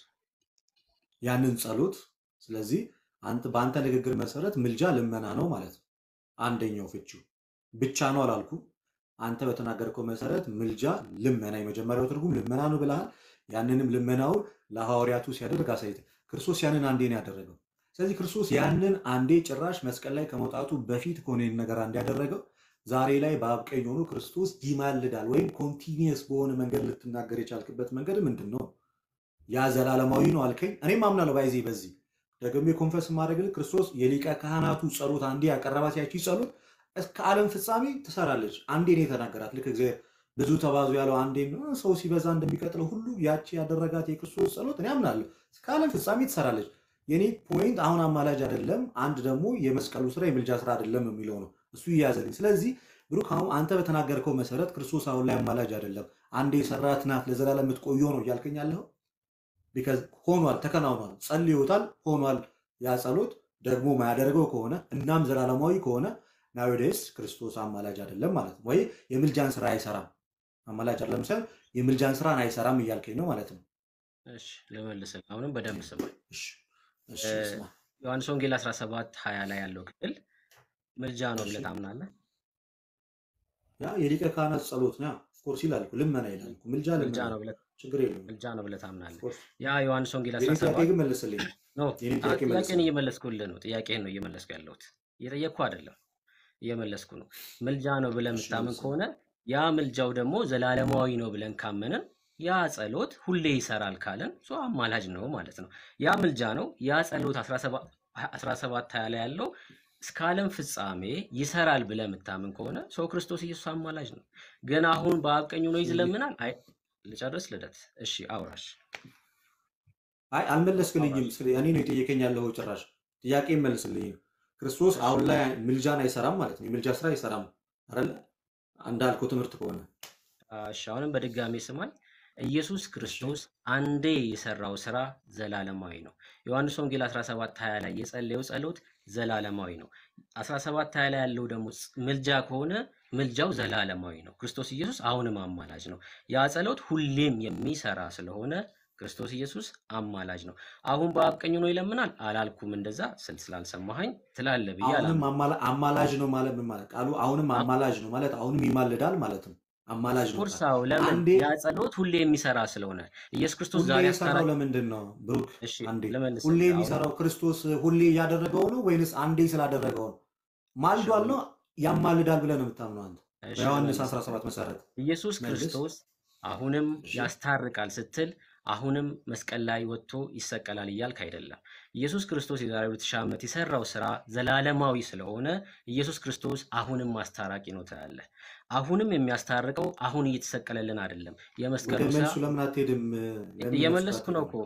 ያንን ጸሎት። ስለዚህ አንተ በአንተ ንግግር መሰረት ምልጃ ልመና ነው ማለት ነው። አንደኛው ፍቺው ብቻ ነው አላልኩ። አንተ በተናገርከው መሰረት ምልጃ ልመና፣ የመጀመሪያው ትርጉም ልመና ነው ብለሃል። ያንንም ልመናውን ለሐዋርያቱ ሲያደርግ አሳይተ ክርስቶስ ያንን አንዴ ነው ያደረገው። ስለዚህ ክርስቶስ ያንን አንዴ ጭራሽ መስቀል ላይ ከመውጣቱ በፊት ከሆነ ይህን ነገር አንድ ያደረገው ዛሬ ላይ በአብ ቀኝ ሆኖ ክርስቶስ ይማልዳል ወይም ኮንቲኒየስ በሆነ መንገድ ልትናገር የቻልክበት መንገድ ምንድን ነው? ያ ዘላለማዊ ነው አልከኝ። እኔም አምናለሁ ባይዜ በዚህ ደግሞ የኮንፈስ ማድረግ ክርስቶስ የሊቀ ካህናቱ ጸሎት አንዴ ያቀረባት ያቺ ጸሎት እስከ ዓለም ፍጻሜ ትሰራለች። አንዴ ነው የተናገራት። ልክ እግዚአብሔር ብዙ ተባዙ ያለው አንዴ ነው። ሰው ሲበዛ እንደሚቀጥለው ሁሉ ያቺ ያደረጋት የክርስቶስ ጸሎት እኔ አምናለሁ እስከ ዓለም ፍጻሜ ትሰራለች። የኔ ፖይንት አሁን አማላጅ አይደለም፣ አንድ ደግሞ የመስቀሉ ስራ የምልጃ ስራ አይደለም የሚለው ነው። እሱ ይያዘልኝ። ስለዚህ ብሩክ አሁን አንተ በተናገርከው መሰረት ክርስቶስ አሁን ላይ አማላጅ አይደለም፣ አንዴ የሰራት ናት ለዘላለም የምትቆየው ነው እያልከኝ ያለኸው ቢካዝ ሆኗል፣ ተከናውኗል፣ ጸልዮታል፣ ሆኗል። ያ ጸሎት ደግሞ ማያደርገው ከሆነ እናም ዘላለማዊ ከሆነ ናዊዴስ ክርስቶስ አማላጅ አይደለም ማለት ነው፣ ወይ የምልጃን ስራ አይሰራም። አማላጅ አይደለም ሳይሆን የምልጃን ስራን አይሰራም እያልከኝ ነው ማለት ነው። እሺ ልመልስልህ። አሁንም በደንብ ስማኝ። እሺ እሺ፣ እ፣ ስማ ዮሐንስ ወንጌል 17 20 ላይ ያለው ክፍል ምልጃ ነው እሺ ብለህ ታምናለህ? ያ የሊቀ ካህናት ጸሎት ነው። ኦፍኮርስ ይላል እኮ፣ ልመና ይላል እኮ። ምልጃ ምልጃ ልመና ነው ብለህ ችግር የለውም። ምልጃ ነው ብለህ ታምናለህ? ኦፍኮርስ ያ ዮሐንስ ወንጌል የኔ ጥያቄ 17 ግን መልስልኝ። ኖ የኔ አ- ጥያቄ ጥያቄን መልስልኝ። እየመለስኩልህ ነው። ጥያቄን ነው እየመለስኩ ያለሁት። እየጠየቅኩ አይደለም፣ እየመለስኩ ነው። ምልጃ ነው ብለህ እሺ የምታምን መልስልኝ። ከሆነ ያ ምልጃው ደግሞ ዘላለማዊ ነው ብለን ካመንን ያ ጸሎት ሁሌ ይሰራል ካለን ሶ አማላጅ ነው ማለት ነው። ያ ምልጃ ነው። ያ ጸሎት 17 17 20 ላይ ያለው እስከ ዓለም ፍጻሜ ይሰራል ብለህ የምታምን ከሆነ ሰው ክርስቶስ ኢየሱስ አማላጅ ነው። ግን አሁን በአብ ቀኝ ሆኖ ይዝለምናል። አይ ልጨርስ ልደት። እሺ አውራሽ አይ አልመለስክልኝም። አውራሽ ስለ እኔ ነው የጠየቀኝ ያለው ጭራሽ ጥያቄ መልስልኝ። ክርስቶስ እሺ አሁን ላይ ምልጃን አይሰራም ማለት ነው። የምልጃ ስራ አይሰራም አይደለ? እንዳልከው ትምህርት ከሆነ እሺ አሁንም በድጋሚ ስማኝ። ኢየሱስ እሺ ክርስቶስ አንዴ የሰራው ስራ ዘላለማዊ ነው። ዮሐንስ ወንጌል 17 20 ላይ የጸለየው ጸሎት ዘላለማዊ ነው። 17 20 ላይ ያለው ደግሞ ጽ- ምልጃ ከሆነ ምልጃው ዘላለማዊ ነው። ክርስቶስ ኢየሱስ አሁንም አማላጅ ነው። ያ ጸሎት ሁሌም የሚሰራ ስለሆነ ክርስቶስ ኢየሱስ አማላጅ ነው። አሁን በአብ ቀኝ ሆኖ ይለምናል አላልኩም። እንደዛ ስል ስላልሰማኸኝ ትላለህ ብዬ አሁንም አላምንም። አማላ- አማላጅ ነው ማለት ምን ማለት ቃሉ አሁንም አ- አማላጅ ነው ማለት አሁንም ይማልዳል ማለት ነው። አማላጅ ነው ኦፍኮርስ ቃል አዎ። ለምን አንዴ ያ ጸሎት ሁሌ የሚሰራ ስለሆነ ኢየሱስ ክርስቶስ ሁሌ ዛሬ የሰራው አስታራቂ ለምንድን ነው ብሩክ? እሺ አንዴ ሁሌ ልመልስልህ አሁንም የሚሰራው ክርስቶስ ሁሌ እያደረገው ነው ወይንስ አንዴ ስላደረገው ነው? እሺ ማልዷል አሁንም ነው ያማልዳል ብለህ ነው የምታምነው አንተ እሺ በዮሐንስ ልመልስልህ 17 መሰረት ኢየሱስ መልስ። ክርስቶስ አሁንም እሺ ያስታርቃል ስትል አሁንም መስቀል ላይ ወጥቶ ይሰቀላል እያልክ አይደለም። ኢየሱስ ክርስቶስ የዛሬ 2000 ዓመት የሰራው ስራ ዘላለማዊ ስለሆነ ኢየሱስ ክርስቶስ አሁንም አስታራቂ ነው ትላለህ። አሁንም የሚያስታርቀው አሁን እየተሰቀለልን አይደለም። ወደ የመስቀሉ ስራ መልሱ ለምን አትሄድም? ለምን መልሱ እየመለስኩ ነው አትሄድም? እኮ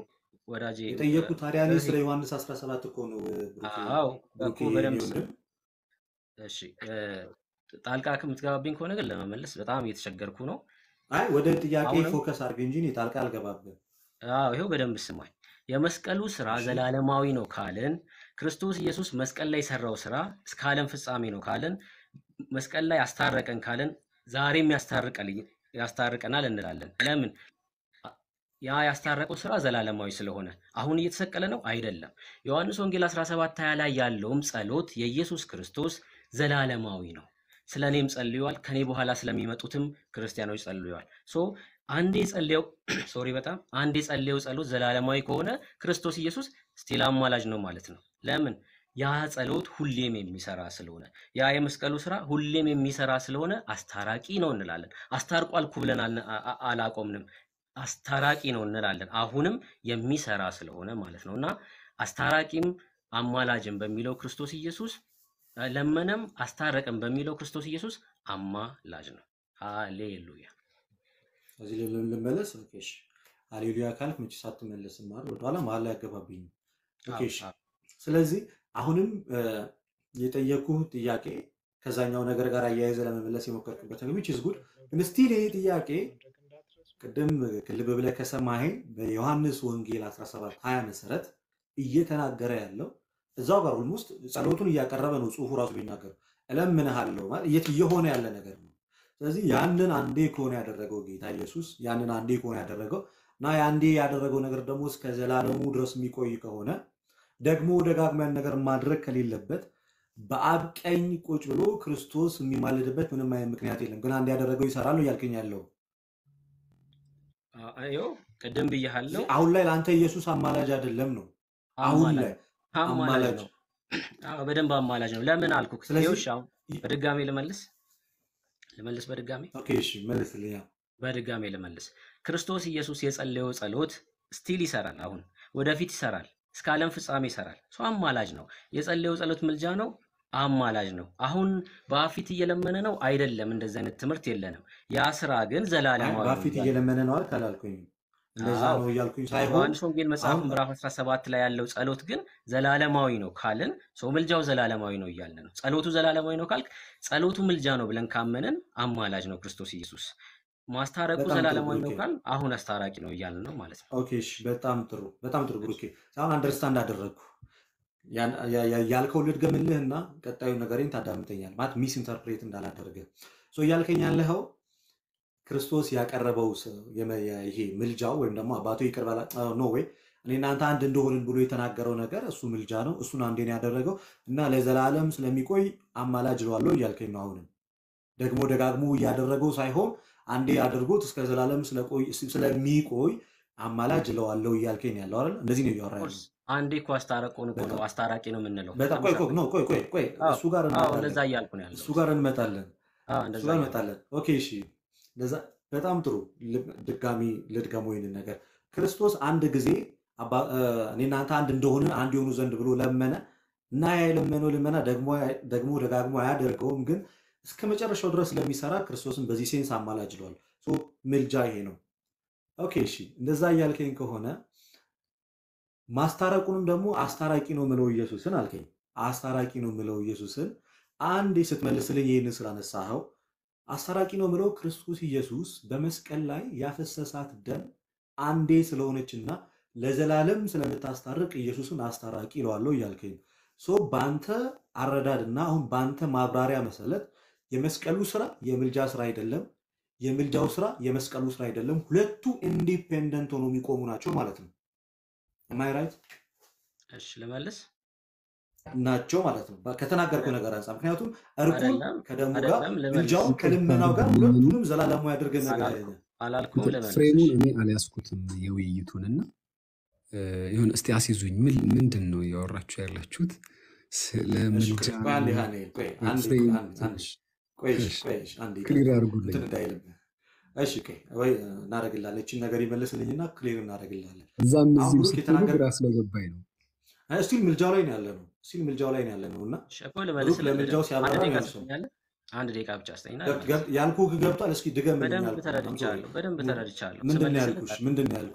ወዳጄ የጠየኩት ታዲያ እኔ ስለዚህ ስለ ዮሐንስ 17 እኮ ነው ብሩኬ አዎ ብሩኬ እኮ በደንብ የኔ ስ- ወንድም እሺ እ፣ ጣልቃ ከምትገባብኝ ከሆነ ግን ለመመለስ በጣም እየተቸገርኩ ነው። አይ ወደ ጥያቄ አሁንም ፎከስ አድርግ እንጂ እኔ ጣልቃ አልገባብህም። አዎ ይኸው በደንብ ስማኝ። የመስቀሉ ስራ እሺ ዘላለማዊ ነው ካልን ክርስቶስ ኢየሱስ መስቀል ላይ የሰራው ስራ እስከ ዓለም ፍጻሜ ነው ካልን መስቀል ላይ አስታረቀን ካልን ዛሬም ያስታርቀል ያስታርቀናል እንላለን። ለምን? ያ ያስታረቀው ስራ ዘላለማዊ ስለሆነ። አሁን እየተሰቀለ ነው አይደለም። ዮሐንስ ወንጌል 17 20 ላይ ያለውም ጸሎት የኢየሱስ ክርስቶስ ዘላለማዊ ነው። ስለ እኔም ጸልዩዋል፣ ከኔ በኋላ ስለሚመጡትም ክርስቲያኖች ጸልዩዋል። ሶ አንዴ ጸልየው ሶሪ በጣም አንዴ ጸልየው ጸሎት ዘላለማዊ ከሆነ ክርስቶስ ኢየሱስ ስቲል አማላጅ ነው ማለት ነው። ለምን? ያ ጸሎት ሁሌም የሚሰራ ስለሆነ ያ የመስቀሉ ስራ ሁሌም የሚሰራ ስለሆነ አስታራቂ ነው እንላለን። አስታርቋል እኮ ብለን አልነ- አ- አ- አላቆምንም። አስታራቂ ነው እንላለን። አሁንም የሚሰራ ስለሆነ ማለት ነው እና አስታራቂም አማላጅም በሚለው ክርስቶስ ኢየሱስ አ፣ ለመነም አስታረቅም በሚለው ክርስቶስ ኢየሱስ አማላጅ ነው። ሃሌሉያ። እዚህ ላይ ል- ልመለስ። ኦኬ እሺ። ሃሌሉያ ካልክ መቼ ሳትመለስም ማለት ወደኋላ መሀል ላይ አገባብኝ። ኦኬ አዎ እሺ። አዎ ስለዚህ አሁንም እ፣ የጠየኩህ ጥያቄ ከዛኛው ነገር ጋር አያይዘ ለመመለስ የሞከርኩበት ነገር ዊች ኢዝ ጉድ ግን ስቲል ይሄ ጥያቄ ቅድም ልብ ብለህ ከሰማኸኝ በዮሐንስ ወንጌል 17 20 መሰረት እየተናገረ ያለው እዛው ጋር ውስጥ ጸሎቱን እያቀረበ ነው ጽሁፉ ራሱ ቢናገር እለምንሃለሁ ማለት እየት- እየሆነ ያለ ነገር ነው። ስለዚህ ያንን አንዴ ከሆነ ያደረገው ጌታ ኢየሱስ ያንን አንዴ ከሆነ ያደረገው እና የአንዴ ያደረገው ነገር ደግሞ እስከ ዘላለሙ ድረስ የሚቆይ ከሆነ ደግሞ ደጋግሞ ያን ነገር ማድረግ ከሌለበት በአብ ቀኝ ቁጭ ብሎ ክርስቶስ የሚማልድበት ምንም አይነት ምክንያት የለም። ግን አንድ ያደረገው ይሰራል ነው እያልከኝ ያለው። አ- ይኸው ቅድም ብያሃለው ስለዚህ አሁን ላይ ለአንተ ኢየሱስ አማላጅ አይደለም ነው። አሁን አማላጅ ላይ አማላጅ አማላጅ። ነው። አዎ በደንብ አማላጅ ነው። ለምን አልኩህ? ስለዚህ ይኸው እሺ፣ አሁን በድጋሜ ልመልስ ልመልስ በድጋሜ ኦኬ፣ እሺ መልስልኝ። ያው በድጋሜ ልመልስ። ክርስቶስ ኢየሱስ የጸለየው ጸሎት ስቲል ይሰራል። አሁን ወደፊት ይሰራል፣ እስከ ዓለም ፍጻሜ ይሰራል። ሰው አማላጅ ነው። የጸለየው ጸሎት ምልጃ ነው፣ አማላጅ ነው። አሁን በፊት እየለመነ ነው አይደለም። እንደዚህ አይነት ትምህርት የለንም። ያ ስራ ግን አይ ዘላለማዊ ነው በፊት እያለ እየለመነ ነው አልክ አላልኩኝም። እንደዛ አዎ ነው እያልኩኝ ሳይሆን ዮሐንስ ወንጌል መጽሐፍ አሁን ምዕራፍ 17 ላይ ያለው ጸሎት ግን ዘላለማዊ ነው ካልን ሰው ምልጃው ዘላለማዊ ነው እያልን ነው። ጸሎቱ ዘላለማዊ ነው ካልክ ጸሎቱ ምልጃ ነው ብለን ካመንን አማላጅ ነው ክርስቶስ ኢየሱስ። ማስታረቁ በጣም ጥሩ ዘላለማዊ ነው ብሩኬ። ካል አሁን አስታራቂ ነው እያልን ነው ማለት ነው። ኦኬ፣ እሺ በጣም ጥሩ በጣም ጥሩ ብሩኬ። አሁን አንደርስታንድ አደረግኩ። ያን- ያ- ያ- ያልከው ልድገምልህና ቀጣዩ ነገሬን ታዳምጠኛል ማለት ሚስ ኢንተርፕሬት እንዳላደርገ ሶ እያልከኝ ያለኸው ክርስቶስ ያቀረበው ስ- የመ- የ- ይሄ ምልጃው ወይም ደግሞ አባቱ ይቅር በላ ኖ ወይ እኔ እናንተ አንድ እንደሆንን ብሎ የተናገረው ነገር እሱ ምልጃ ነው። እሱን አንዴ ነው ያደረገው እና ለዘላለም ስለሚቆይ አማላጅ እለዋለሁ እያልከኝ ነው። አሁንም ደግሞ ደጋግሞ እያደረገው ሳይሆን አንዴ አድርጎት እስከ ዘላለም ስለቆይ- ስለሚቆይ አማላጅ እለዋለሁ እያልከኝ ነው ያለው አይደል? እንደዚህ ነው እያወራ ኦፍኮርስ ያለው። አንዴ እኮ አስታረቁን እኮ ነው በጣም አስታራቂ ነው የምንለው። በጣም ቆይ ቆይ ተመሳሳይ ኖ ቆይ ቆይ ቆይ አዎ እሱ ጋር አዎ እንመጣለን እንደዛ እያልኩ ነው እሱ ያለሁት። ጋር እንመጣለን አዎ እሱ እንደዛ ጋር እያልኩ እንመጣለን። ኦኬ እሺ፣ ለዛ በጣም ጥሩ ል- ድጋሚ ልድገመው ይህንን ነገር ክርስቶስ አንድ ጊዜ አባ- እ፣ እኔ እናንተ አንድ እንደሆንን አንድ የሆኑ ዘንድ ብሎ ለመነ እና ያ የለመነው ልመና ደግሞ ደግሞ ደጋግሞ አያደርገውም፣ ግን እስከ መጨረሻው ድረስ ስለሚሰራ ክርስቶስን በዚህ ሴንስ አማላጅ ይለዋል። ሶ ምልጃ ይሄ ነው። ኦኬ እሺ፣ እንደዛ እያልከኝ ከሆነ ማስታረቁንም ደግሞ አስታራቂ ነው ምለው ኢየሱስን አልከኝ። አስታራቂ ነው ምለው ኢየሱስን አንዴ ስትመልስልኝ ይህንን ስላነሳኸው አስታራቂ ነው ምለው ክርስቶስ ኢየሱስ በመስቀል ላይ ያፈሰሳት ደም አንዴ ስለሆነችና ለዘላለም ስለምታስታርቅ ኢየሱስን አስታራቂ ይለዋለሁ እያልከኝ ነው። ሶ በአንተ አረዳድና አሁን በአንተ ማብራሪያ መሰረት የመስቀሉ ስራ የምልጃ ስራ አይደለም፣ የምልጃው ስራ የመስቀሉ ስራ አይደለም። ሁለቱ ኢንዲፔንደንት ሆኖ የሚቆሙ ናቸው ማለት ነው። ማይ ራይት እሺ ልመልስ ናቸው ማለት ነው በ- ከተናገርከው ነገር አንጻር። ምክንያቱም እርቁን አይደለም ከደሙ ጋር አይደለም ልመልስ ምልጃውን ከልመናው ጋር ሁለቱንም ዘላለማዊ ያደርገን ነገር አላልኩም አይደለም። አላልኩም ልመልስ ፍሬሙን እሺ እኔ አልያዝኩትም የውይይቱንና ይሁን እስቲ አስይዙኝ። ምን ምንድን ነው እያወራችሁ ያላችሁት? ስለ እሺ ምልጃ ቆይ ቆይ አንዴ ነው? አንዴ ቆይ አንዴ ፍሬም ቆይ አንዴ አንዴ ትንሽ ቆይ እሺ እሺ፣ ቆይ እሺ አንዴ ክሊር ይቅርታ አድርጉልኝ። እንትን እንዳይልብህ። እሺ ቆይ ወይ እናደርግላለን። እቺን ነገር ይመልስልኝና ክሊር እናደርግላለን። እዛም አሁን እዚህም ብሩክ ስትሉ የተናገር ግራ ስለገባኝ ነው። ስቲል ምልጃው ላይ ነው ያለ ነው። ስቲል ምልጃው ላይ ነው ያለ ነው እና እሺ እኮ ብሩክ ልመልስልህ ለምልጃው በደንብ አንድ ሲያብራራ ደቂቃ መልሰው ትሰጠኛለህ? አንድ ደቂቃ ብቻ ስጠኝና ገብ- ልመልስ። ገብ- ያልኩህ ገብቷል። እስኪ ድገምልኝ በደንብ ያልኩህ አም ሶሪ ተረድቻለሁ፣ በደንብ ምን- ተረድቻለሁ። ምንድን ነው ስመልስልህ ያልኩሽ? ምንድን ነው ያልኩህ?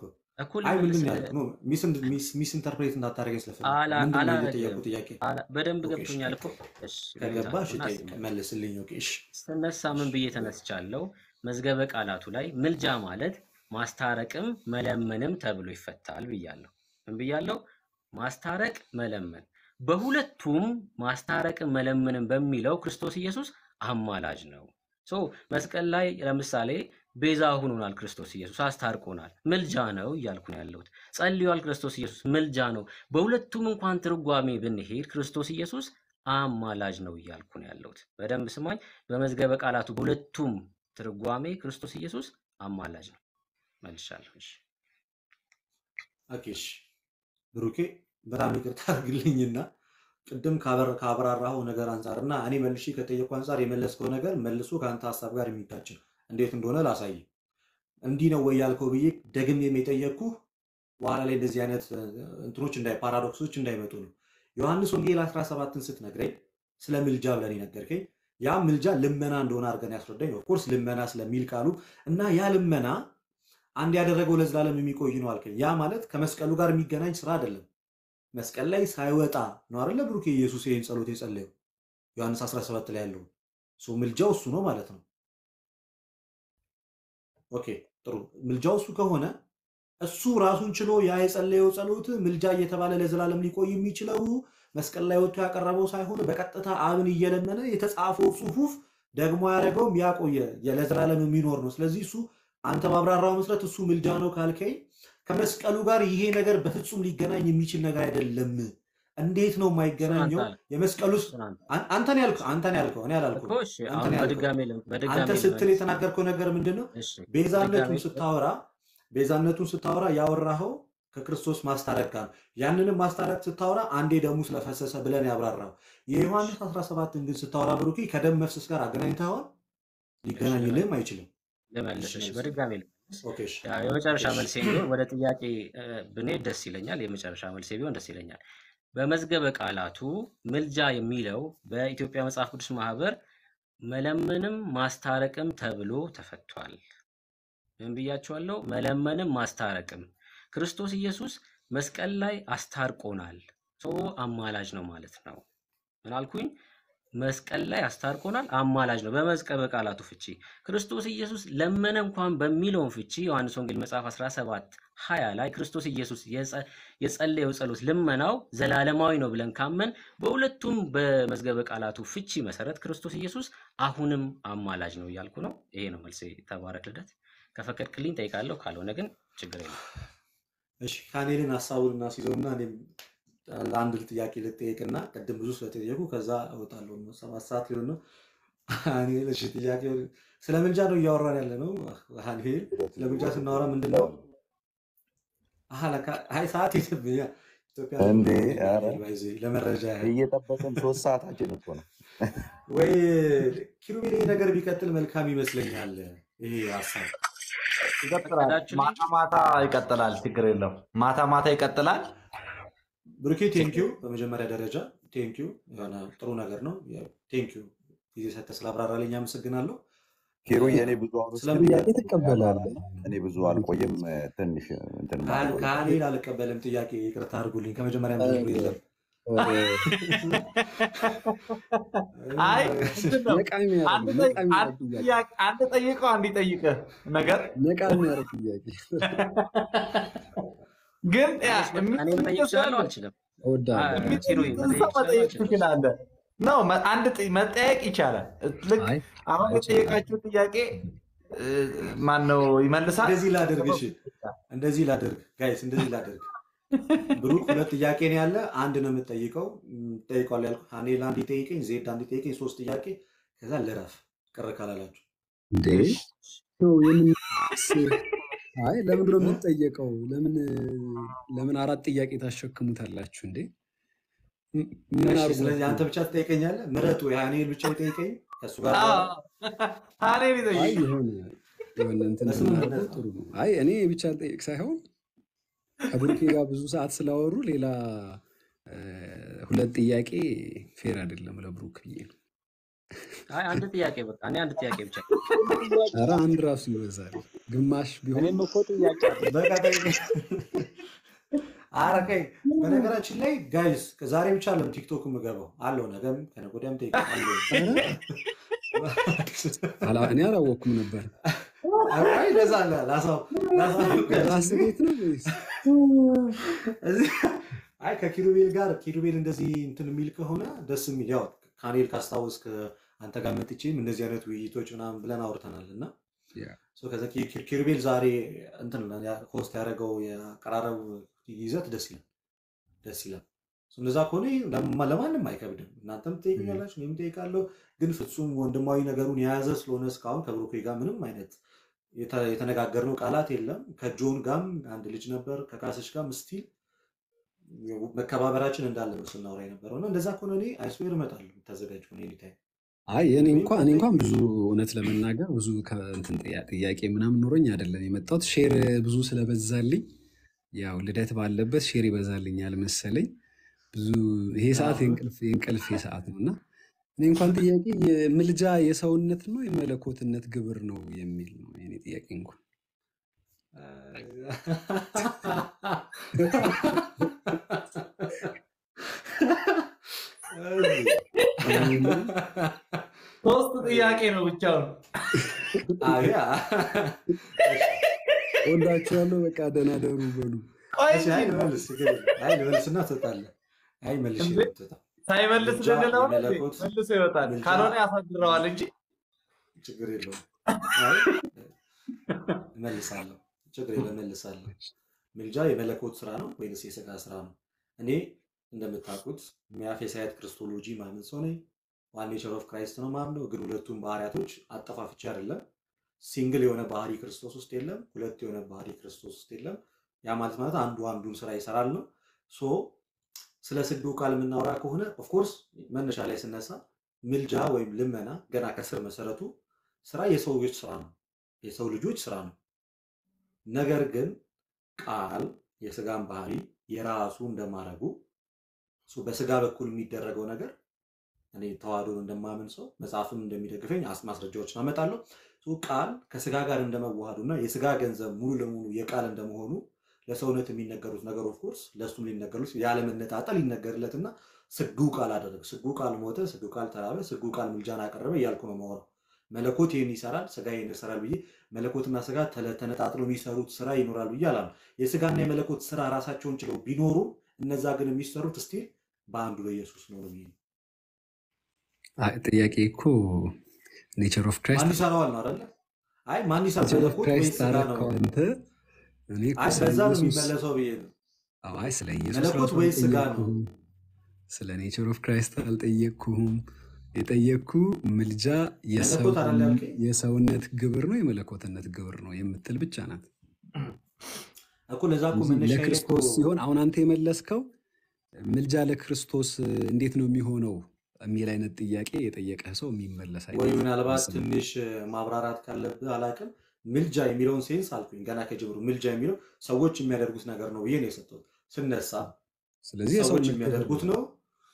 እኮ አይ ምንድን ልመልስ ነው ያልኩት? ኖ ሚስ ኢንተርፕሬት እንዳታደርገኝ ስለፈለግ አላ- ምንድን ነው አላረግም እየጠየቁ ጥያቄ? አላ- በደንብ ኦኬ እሺ ገብቶኛል እኮ። እሺ ከገባ እሺ ልምጣ እና ጠይቅ ስመለስ መልስልኝ። ኦኬ እሺ ስነሳ ምን ብዬ ተነስቻለሁ? መዝገበ ቃላቱ ላይ ምልጃ ማለት ማስታረቅም መለመንም ተብሎ ይፈታል ብያለሁ። ምን ብያለሁ? ማስታረቅ፣ መለመን። በሁለቱም ማስታረቅም መለመንም በሚለው ክርስቶስ ኢየሱስ አማላጅ ነው። ሶ መስቀል ላይ ለምሳሌ ቤዛ ሆኖናል። ክርስቶስ ኢየሱስ አስታርቆናል። ምልጃ ነው እያልኩ ነው ያለሁት። ጸልዮአል። ክርስቶስ ኢየሱስ ምልጃ ነው። በሁለቱም እንኳን ትርጓሜ ብንሄድ ክርስቶስ ኢየሱስ አማላጅ ነው እያልኩ ነው ያለሁት። በደንብ ስማኝ። በመዝገበ ቃላቱ በሁለቱም ትርጓሜ ክርስቶስ ኢየሱስ አማላጅ ነው። መልሻለሁ። እሺ። ኦኬ እሺ ብሩኬ በጣም ይቅርታ አድርግልኝና ቅድም ካበር- ካብራራኸው ነገር አንጻር እና እኔ መልሼ ከጠየቁ አንጻር የመለስከው ነገር መልሶ ከአንተ ሀሳብ ጋር የሚጋጭ ነው። እንዴት እንደሆነ ላሳይ። እንዲህ ነው ወይ ያልከው ብዬ ደግሜም የጠየቅኩህ በኋላ ላይ እንደዚህ አይነት እ፣ እንትኖች እንዳይ ፓራዶክሶች እንዳይመጡ ነው። ዮሐንስ ወንጌል 17ን ስትነግረኝ ስለ ምልጃ ብለን ነገርከኝ። ያ ምልጃ ልመና እንደሆነ አድርገን ያስረዳኝ። ኦፍኮርስ ልመና ስለሚል ቃሉ እና ያ ልመና አንድ ያደረገው ለዘላለም የሚቆይ ነው አልከኝ። ያ ማለት ከመስቀሉ ጋር የሚገናኝ ስራ አይደለም። መስቀል ላይ ሳይወጣ ነው አይደለ ብሩኬ ኢየሱስ ይህን ጸሎት የጸለየው ዮሐንስ 17 ላይ ያለው ሶ ምልጃው እሱ ነው ማለት ነው። ኦኬ ጥሩ። ምልጃው እሱ ከሆነ እሱ ራሱን ችሎ ያ የጸለየው ጸሎት ምልጃ እየተባለ ለዘላለም ሊቆይ የሚችለው መስቀል ላይ ወጥቶ ያቀረበው ሳይሆን በቀጥታ አብን እየለመነ የተጻፈው ጽሑፍ ደግሞ ያደረገውም ያቆየ ለዘላለም የሚኖር ነው። ስለዚህ እሱ አንተ ባብራራው መሰረት እሱ ምልጃ ነው ካልከኝ ከመስቀሉ ጋር ይሄ ነገር በፍጹም ሊገናኝ የሚችል ነገር አይደለም። እንዴት ነው እሱን አንተ የማይገናኘው? አልክ። የመስቀሉ እሱን አንተ አን- አንተን ያልከው አንተን ያልከው እኔ እኮ አላልኩም። እሺ። አንተን አሁን ያልከው በድጋሜ ልም- በድጋሜ አንተ ስትል ልመልስ። የተናገርከው ነገር ምንድን ነው? እሺ ቤዛነቱን በድጋሜ ስታወራ ቤዛነቱን ስታወራ ያወራኸው ከክርስቶስ ማስታረቅ ጋር ነው። ያንንም ማስታረቅ ስታወራ አንዴ ደሙ ስለፈሰሰ ብለን ያብራራው። የዮሐንስ 17ን ግን ስታወራ ብሩኪ ከደም መፍሰስ ጋር አገናኝተኸዋል? እሺ ሊገናኝልህም ልመልስ አይችልም። ልመልስ። እሺ እሺ መልስ። በድጋሜ ልመልስ። ኦኬ እሺ ያው የመጨረሻ እሺ መልሴ ቢሆን ወደ ጥያቄ እ፣ ብንሄድ ደስ ይለኛል። የመጨረሻ መልሴ ቢሆን ደስ ይለኛል። በመዝገበ ቃላቱ ምልጃ የሚለው በኢትዮጵያ መጽሐፍ ቅዱስ ማህበር መለመንም ማስታረቅም ተብሎ ተፈቷል። ምን ብያቸዋለሁ? መለመንም ማስታረቅም። ክርስቶስ ኢየሱስ መስቀል ላይ አስታርቆናል። ሶ አማላጅ ነው ማለት ነው። ምን አልኩኝ? መስቀል ላይ አስታርቆናል፣ አማላጅ ነው። በመዝገበ ቃላቱ ፍቺ ክርስቶስ ኢየሱስ ለመነ እንኳን በሚለውን ፍቺ ዮሐንስ ወንጌል መጽሐፍ 17 20 ላይ ክርስቶስ ኢየሱስ የጸ- የጸለየው ጸሎት ልመናው ዘላለማዊ ነው ብለን ካመን በሁለቱም በመዝገበ ቃላቱ ፍቺ መሰረት ክርስቶስ ኢየሱስ አሁንም አማላጅ ነው እያልኩ ነው። ይሄ ነው መልሴ። ተባረክ ልደት። ከፈቀድክልኝ ጠይቃለሁ፣ ካልሆነ ግን ችግር የለም። እሺ ካኔልን ሀሳቡን እናስይዘውና እኔም ለአንድ ጥያቄ ልጠየቅና ቅድም ብዙ ስለጠየቁ ከዛ እወጣለሁ። ሰባት ሰዓት ሊሆን ነው። ሀኒል እሺ፣ ጥያቄ ስለ ምልጃ ነው እያወራን ያለ ነው። ሀኒል ስለ ምልጃ ስናወራ ምንድን ነው? አሀ፣ ለካ አይ ሰዓት የለብኝ። ኢትዮጵያ ላይ እንዴ ምንም የለም ኧረ ሀኒል ባይዘ ለመረጃ ያህል እየጠበቅን ሶስት ሰዓታችን እኮ ነው። ወይ ኪሩቤል ይሄ ነገር ቢቀጥል መልካም ይመስለኛል። ይሄ ሀሳብ ይቀጥላል። ፈቀዳችሁልኝ? ማታ ማታ ይቀጥላል። ችግር የለም። ማታ ማታ ይቀጥላል። ብሩኬ ቴንኪዩ። በመጀመሪያ ደረጃ ቴንኪዩ፣ የሆነ ጥሩ ነገር ነው። ቴንኪዩ ጊዜ ሰጥተህ ስላብራራልኝ አመሰግናለሁ። ኪሩዬ እኔ ብዙ አሁን ስለ ጥያቄ ትቀበላለህ? እኔ ብዙ አልቆይም። ትንሽ እንትን ማለት ነው። ከሀኒል አልቀበልም ጥያቄ፣ ይቅርታ አድርጉልኝ። ከመጀመሪያ ጀምሮ የለም አይ ምንድን ነው? ነቃ አንድ የሚያደርግ ጠይ- ነቃ የሚያደርግ አንድ ጥያቄ ጥያቄ- አንድ ጠይቀው አንድ ይጠይቅህ ነገር ነቃ የሚያደርግ ጥያቄ ግን ያ እኔ መጠየቅ የሚጠይቅ ሰው እችላለሁ አለ። አልችልም? እወዳለሁ። ኪሩይ የሚጠይቅን መጠየቅ ሰው እችላለሁ መጠየቅ አልችልም? ትችላለህ። ነው መ- አንድ ጥ- መጠየቅ ይቻላል። ልክ አይ አሁን አይችልም። የጠየቃችሁ ጥያቄ ማን ነው ይመልሳል? እንደዚህ ላደርግ፣ እሺ እንደዚህ ላደርግ፣ ጋይስ እንደዚህ ላደርግ። ብሩክ ሁለት ጥያቄ ነው ያለ፣ አንድ ነው የምጠይቀው። ጠይቀዋል ያልኩ ሀኒል አንድ ይጠይቀኝ፣ ዜድ አንድ ይጠይቀኝ፣ ሶስት ጥያቄ ከዛ ልረፍ፣ ቅር ካላላችሁ እንዴ ነው የምንስ አይ ለምንድን ነው የምንጠየቀው? ለምን ለምን አራት ጥያቄ ታሸክሙታላችሁ እንዴ? ም- ምን እሺ። አድርጎ ስለዚህ አንተ ብቻ ትጠይቀኛለህ? ምረጡ። የሀኒል ብቻ ይጠይቀኝ፣ ከእሱ ጋር አዎ፣ ላወራ። ሀኔን አይ ይጠይቅ። የሆነ የሆነ እንትን በስምምነት ብናደርገው ነው። ጥሩ ነው። አይ እኔ ብቻ ልጠይቅ ሳይሆን ከብሩኬ ጋር ብዙ ሰዓት ስላወሩ ሌላ እ፣ ሁለት ጥያቄ ፌር አይደለም ለብሩክ ብዬ ነው። አይ አንድ ጥያቄ በቃ እኔ አንድ ጥያቄ ብቻ ኧረ አንድ ራሱ ይበዛል። ግማሽ ቢሆን እኔም እኮ ጥያቄ አለ። በቃ ጠይቅ። ኧረ ቆይ፣ በነገራችን ላይ ጋይስ ከዛሬ ብቻ አለም ቲክቶክ የምገባው አለው ነገም ከነገ ወዲያም ጠይቃለሁ። ኧረ አላ- እኔ አላወቅኩም ነበር። አይ ለዛ አለ ላሳው ላሳው ራስ ቤት ነው ወይስ እዚህ አይ ከኪሩቤል ጋር ኪሩቤል እንደዚህ እንትን የሚል ከሆነ ደስ የሚል ያው ካኔል ካስታወስክ አንተ ጋር መጥቼም እንደዚህ አይነት ውይይቶች ምናምን ብለን አውርተናል እና ያ፣ ሶ ከዛ ኪ- ኪ- ኪሩቤል ዛሬ እንትን ሆስት ያደረገው የአቀራረብ ይዘት ደስ ይላል ደስ ይላል። ሶ እንደዛ ከሆነ ለማ- ለማንም አይከብድም። እናንተም ትጠይቁኛላችሁ፣ እኔም እጠይቃለሁ። ግን ፍጹም ወንድማዊ ነገሩን የያዘ ስለሆነ እስካሁን ከብሩኬ ጋር ምንም አይነት የተ- የተነጋገርነው ቃላት የለም። ከጆን ጋርም አንድ ልጅ ነበር፣ ከካሰች ጋርም ስቲል መከባበራችን እንዳለ ነው ስናወራ የነበረው እና እንደዛ ከሆነ እኔ አይስዌር እመጣለሁ ተዘጋጅ ሆነ ኤኒታይም አይ እኔ እኔም እንኳን እኔ እንኳን ብዙ እውነት ለመናገር ብዙ ከእንትን ጥያ- ጥያቄ ምናምን ኖሮኝ አይደለም የመጣሁት። ሼር ብዙ ስለበዛልኝ ያው ልደት ባለበት ሼር ይበዛልኛል መሰለኝ። ብዙ ይሄ ሰዓት የእንቅልፍ የእንቅልፍ ሰዓት ነው እና እኔ እንኳን ጥያቄ የምልጃ የሰውነት ነው የመለኮትነት ግብር ነው የሚል ነው የኔ ጥያቄ እንኳን ሶስት ጥያቄ ነው ብቻውን። አያ ወዳችኋለሁ። በቃ ደህና ደሩ በሉ። ቆይ እሺ፣ አይ ልመልስ ችግር የለም። አይ ልመልስና ትወጣለህ። አይ መልሼ እንዴ? ነው የምትወጣው። ሳይመልስ ምልጃ ልንለው ነው እንዴ? የመለኮት መልሶ ይወጣል። ምልጃ ካልሆነ ያሳድረዋል እንጂ ችግር የለውም። አይ እመልሳለሁ፣ ችግር የለም እመልሳለሁ። ምልጃ የመለኮት ስራ ነው ወይንስ የስጋ ስራ ነው? እኔ እንደምታውቁት ሚያፌሳያት ክርስቶሎጂ ማምን ሰው ነኝ። ዋን ኔቸር ኦፍ ክራይስት ነው ማምነው። ግን ሁለቱም ባህሪያቶች አጠፋፍቼ አይደለም። ሲንግል የሆነ ባህሪ ክርስቶስ ውስጥ የለም፣ ሁለት የሆነ ባህሪ ክርስቶስ ውስጥ የለም። ያ ማለት ማለት አንዱ አንዱን ስራ ይሰራል ነው። ሶ ስለ ስግዱ ቃል የምናወራ ከሆነ ኦፍኮርስ መነሻ ላይ ስነሳ ምልጃ ወይም ልመና ገና ከስር መሰረቱ ስራ የሰው ልጆች ስራ ነው፣ የሰው ልጆች ስራ ነው። ነገር ግን ቃል የስጋን ባህሪ የራሱ እንደማረጉ ሶ በስጋ በኩል የሚደረገው ነገር እኔ ተዋህዶን እንደማምን ሰው መጽሐፍም እንደሚደግፈኝ አስ- ማስረጃዎችን አመጣለሁ። ሶ ቃል ከስጋ ጋር እንደመዋሃዱ እና የስጋ ገንዘብ ሙሉ ለሙሉ የቃል እንደመሆኑ ለሰውነት የሚነገሩት ነገር ኦፍኮርስ ለእሱም ሊነገሩት ያለመነጣጠል ይነገርለትና ስግው ቃል አደረግ፣ ስግው ቃል ሞተ፣ ስግው ቃል ተራበ፣ ስግው ቃል ምልጃን አቀረበ እያልኩ ነው የማወራው። መለኮት ይህን ይሰራል፣ ስጋ ይህን ይሰራል ብዬ መለኮትና ስጋ ተለ- ተነጣጥለው የሚሰሩት ስራ ይኖራል ብዬ አላምንም። የስጋና የመለኮት ስራ ራሳቸውን ችለው ቢኖሩ እነዛ ግን የሚሰሩት ስቲል በአንዱ በኢየሱስ ነው ነው ብዬ ነው። አይ ጥያቄ እኮ ኔቸር ኦፍ ክራይስት ማን ይሰራዋል ነው አይደለ? አይ ማን ይሰራል ኔቸር ኦፍ መለኮት ወይስ ክራይስት ስጋ ነው? አረከው አንተ። እኔ እኮ አይ ስለ በዛ ነው ኢየሱስ የሚመለሰው ብዬ ነው። አዎ፣ አይ ስለ ኢየሱስ መለኮት ራሱ ወይስ ስጋ ነው? አልጠየቅኩህም። ስለ ኔቸር ኦፍ ክራይስት አልጠየቅኩህም። የጠየቅኩ ምልጃ መለኮት አይደለ የሰውን- ያልከኝ? የሰውነት ግብር ነው የመለኮትነት ግብር ነው የምትል ብቻ ናት። እኮ ለዛ እኮ ስለዚህ መነሻ ላይ እኮ ለክርስቶስ ሲሆን አሁን አንተ የመለስከው ምልጃ ለክርስቶስ እንዴት ነው የሚሆነው የሚል አይነት ጥያቄ የጠየቀህ ሰው የሚመለስ ወይ አይነት ምናልባት መልስ ነው። ትንሽ ማብራራት ካለብህ አላውቅም። ምልጃ የሚለውን ሴንስ አልኩኝ ገና ከጀምሩ ምልጃ የሚለው ሰዎች የሚያደርጉት ነገር ነው ብዬ ነው የሰጠሁት። ስነሳ ስለዚህ ሰዎች የሰውነት ግብር የሚያደርጉት ነው። ነው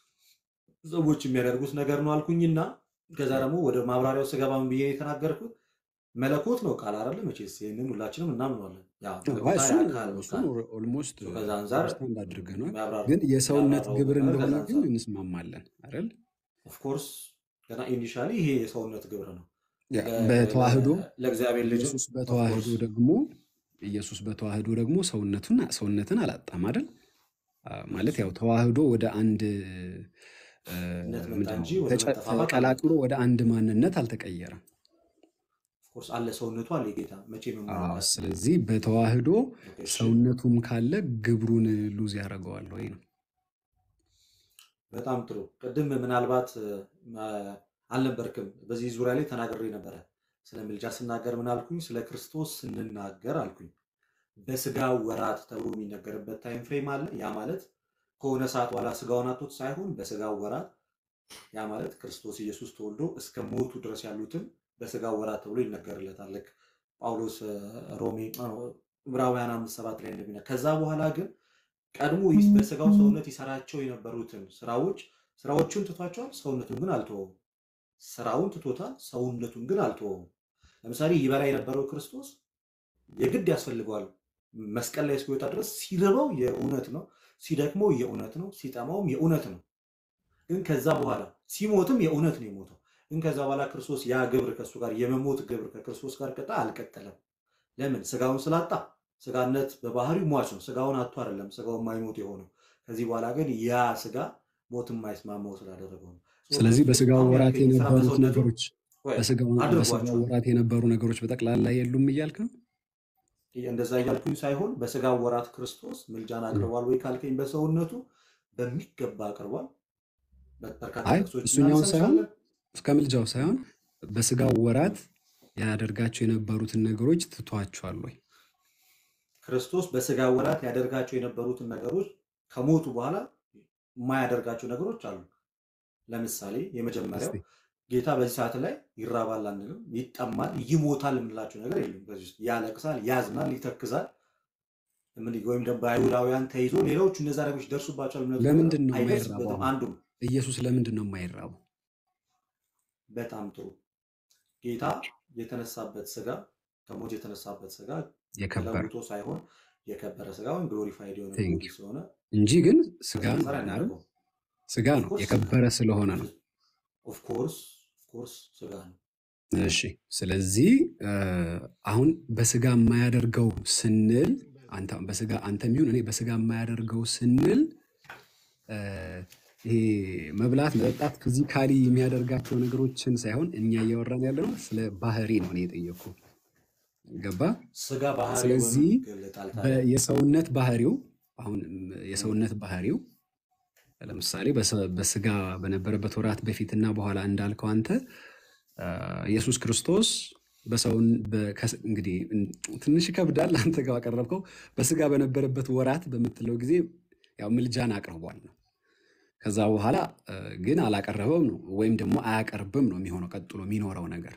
ሰዎች የሚያደርጉት ነገር ነው አልኩኝና ከዛ ደግሞ ወደ ማብራሪያው ስገባ ምን ብዬ ነው የተናገርኩት? መለኮት ነው ቃል አይደለ? መቼስ ይህንን ሁላችንም እናምነዋለን። ያ አይ መለኮታዊ እሱን አካል ነው እሱን ቃል። ኦልሞስት ሶ ከዛ አንጻር አንደርስታንድ አድርገናል። የሚያብራሩ ግን የሰውነት የሚያብራራው ግብር ነገር እንደሆነ ከዛ ግን አንጻር እንስማማለን አይደል? ኦፍኮርስ ገና ኢኒሻሊ ይሄ የሰውነት ግብር ነው ያ ለ- በተዋህዶ ለ- ለእግዚአብሔር ልጅ ኢየሱስ በተዋህዶ ኦፍኮርስ ደግሞ ኢየሱስ በተዋህዶ ደግሞ ሰውነቱን ሰውነትን አላጣም አይደል? አ፣ ማለት ያው ተዋህዶ ወደ አንድ እ፣ ነት መጣ ምንድን እንጂ ነው ወደ ተጨ- መጠፋፋት አልመጣም። ተቀላቅሎ ወደ አንድ ማንነት አልተቀየረም። ኦፍኮርስ አለ ሰውነቱ አለ ጌታ መቼ አዎ፣ የምንመለካት ስለዚህ በተዋህዶ ኦኬ፣ እሺ ሰውነቱም ካለ ግብሩን ሉዝ ያደርገዋል ወይ ነው። በጣም ጥሩ። ቅድም ምናልባት አ፣ አልነበርክም በዚህ ዙሪያ ላይ ተናግሬ ነበረ። ስለ ምልጃ ስናገር ምን አልኩኝ? ስለ ክርስቶስ ስንናገር አልኩኝ በስጋ ወራት ተብሎ የሚነገርበት ታይም ፍሬም አለ። ያ ማለት ከሆነ ሰዓት በኋላ ስጋውን አጥቶት ሳይሆን በስጋ ወራት፣ ያ ማለት ክርስቶስ ኢየሱስ ተወልዶ እስከ ሞቱ ድረስ ያሉትን በስጋ ወራት ተብሎ ይነገርለታል። ልክ ጳውሎስ አ፣ ሮሜ አ፣ ዕብራውያን አምስት ሰባት ላይ እንደሚና ከዛ በኋላ ግን ቀድሞ ይስ- በስጋው ሰውነት ይሰራቸው የነበሩትን ስራዎች ስራዎቹን ትቷቸዋል፣ ሰውነቱን ግን አልተወውም። ስራውን ትቶታል፣ ሰውነቱን ግን አልተወውም። ለምሳሌ ይበላ የነበረው ክርስቶስ የግድ ያስፈልገዋል መስቀል ላይ እስኪወጣ ድረስ ሲርበው የእውነት ነው፣ ሲደክመው የእውነት ነው፣ ሲጠማውም የእውነት ነው። ግን ከዛ በኋላ ሲሞትም የእውነት ነው የሞተው። ግን ከዛ በኋላ ክርስቶስ ያ ግብር ከእሱ ጋር የመሞት ግብር ከክርስቶስ ጋር ቀጣ አልቀጠለም። ለምን? ስጋውን ስላጣ። ስጋነት በባህሪው ሟች ነው። ስጋውን አጥቶ አይደለም ስጋው የማይሞት የሆነው። ከዚህ በኋላ ግን ያ ስጋ ሞት የማይስማማው ስላደረገው ነው። ስለዚህ ክርስቶስ በስጋው በጣም ወራት ያልከኝ ስራ የነበሩት በሰውነቱ ነገሮች ወይ በስጋው በስጋው አድርጓቸዋል። ወራት የነበሩ ነገሮች በጠቅላላ የሉም እያልክ ነው? እንደዛ እያልኩኝ ሳይሆን በስጋው ወራት ክርስቶስ ምልጃን አቅርቧል ወይ ካልከኝ በሰውነቱ በሚገባ አቅርቧል። በርካታ አይ ጥቅሶች እሱኛውን ሳይሆን እናነሳለን። እስከ ምልጃው ሳይሆን በስጋው ወራት ያደርጋቸው የነበሩትን ነገሮች ትቷቸዋል ወይ? ክርስቶስ በስጋ ወራት ያደርጋቸው የነበሩትን ነገሮች ከሞቱ በኋላ የማያደርጋቸው ነገሮች አሉ። ለምሳሌ የመጀመሪያው እስቲ ጌታ በዚህ ሰዓት ላይ ይራባል አንልም፣ ይጠማል፣ ይሞታል የምንላቸው ነገር የለም። በዚህ ውስጥ ያለቅሳል፣ ያዝናል፣ ይተክዛል ምን ወይም ደግሞ በአይሁዳውያን ተይዞ ሌሎቹ እነዛ ነገሮች ደርሱባቸዋል የምንላቸው ነገር ለምንድን ነው የማይራበው? አይደርስበትም። አሁን አንዱ ኢየሱስ ለምንድን ነው የማይራበው? በጣም ጥሩ ጌታ የተነሳበት ስጋ ከሞት የተነሳበት ስጋ የከበረ ተለውጦ ሳይሆን የከበረ ስጋ ወይም ግሎሪፋይድ የሆነ ቴንክ ቦዲ ዩ ስለሆነ እንጂ ግን ስጋ ከዚህ ነው አንጻር አይደል? ያናደርገው ስጋ ነው ኦፍኮርስ ስጋ የከበረ ስለሆነ ነው። ኦፍኮርስ ኦፍኮርስ ስጋ ነው። እሺ ስለዚህ እ፣ አሁን በስጋ የማያደርገው ስንል አንተ በስጋ አንተም ይሁን እኔ በስጋ የማያደርገው ስንል እ፣ ይሄ መብላት መጠጣት ፊዚካሊ የሚያደርጋቸው ነገሮችን ሳይሆን እኛ እያወራን ያለ ነው ስለ ባህሪ ነው እኔ የጠየኩ ገባ ስጋ ባህሪው በምን ስለዚህ ይገለጣል ታዲያ? በ- የሰውነት ባህሪው አሁን የሰውነት ባህሪው ለምሳሌ በሰ- በስጋ በነበረበት ወራት በፊትና በኋላ እንዳልከው አንተ አ፣ ኢየሱስ ክርስቶስ በሰውን በ- ከስ- እንግዲህ እን- ትንሽ ይከብዳል። አንተ ጋር አቀረብከው በስጋ በነበረበት ወራት በምትለው ጊዜ ያው ምልጃን አቅርቧል ነው። ከዛ በኋላ አ፣ ግን አላቀረበም ነው ወይም ደግሞ አያቀርብም ነው የሚሆነው ቀጥሎ የሚኖረው ነገር።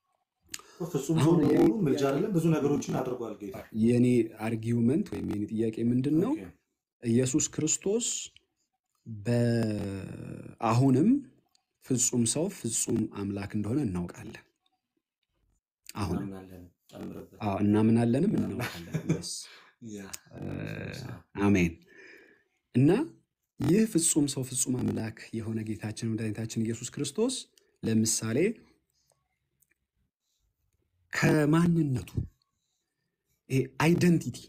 ፍጹም ሰው አሁን የኔ በመሆኑ ምልጃ ጥያቄ አይደለም ብዙ ነገሮችን አድርጓል ጌታ። የኔ አርጊውመንት ወይም የኔ ጥያቄ ምንድን ነው? ኦኬ ኢየሱስ ክርስቶስ በአሁንም ፍጹም ሰው ፍጹም አምላክ እንደሆነ እናውቃለን። አሁንም እናምናለን። ጨምርበት። አዎ እናምናለንም እናምናለን። እናውቃለን። የስ ያ እ፣ ኦፍኮርስ አዎ። አሜን። እና ይህ ፍጹም ሰው ፍጹም አምላክ የሆነ ጌታችን መድኃኒታችን ኢየሱስ ክርስቶስ ለምሳሌ ከማንነቱ ይሄ አይደንቲቲ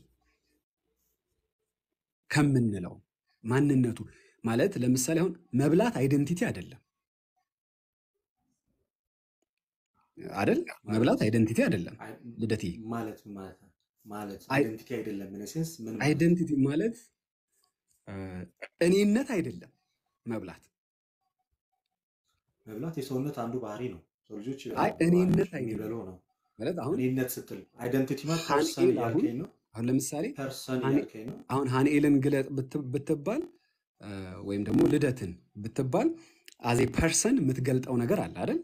ከምንለው ማንነቱ ማለት ለምሳሌ አሁን መብላት አይደንቲቲ አይደለም አይደል? መብላት ማለት አይደንቲቲ አይደለም አይ- ልደቴ። ማለት ምን ማለት ነው? ማለት አይ- አይደንቲቲ አይደለም። ምን ሴንስ ምን ማለት ነው? አይደንቲቲ ማለት እ፣ እኔነት አይደለም መብላት። መብላት የሰውነት አንዱ ባህሪ ነው። ሰው ልጆች አይ ይበላሉ። እኔነት ባህሪያቸው አይደለም የሚበላው ነው። ማለት አሁን እኔነት ስትል አይደንቲቲ ማለት ፐርሰን ሀንኤል አሁን እያልከኝ ነው። አሁን ለምሳሌ ፐርሰን ሀኔ- እያልከኝ ነው። አሁን ሀንኤልን ግለጥ ብት- ብትባል እ፣ ወይም ደግሞ ልደትን ብትባል አዜ ፐርሰን የምትገልጠው ነገር አለ አይደል?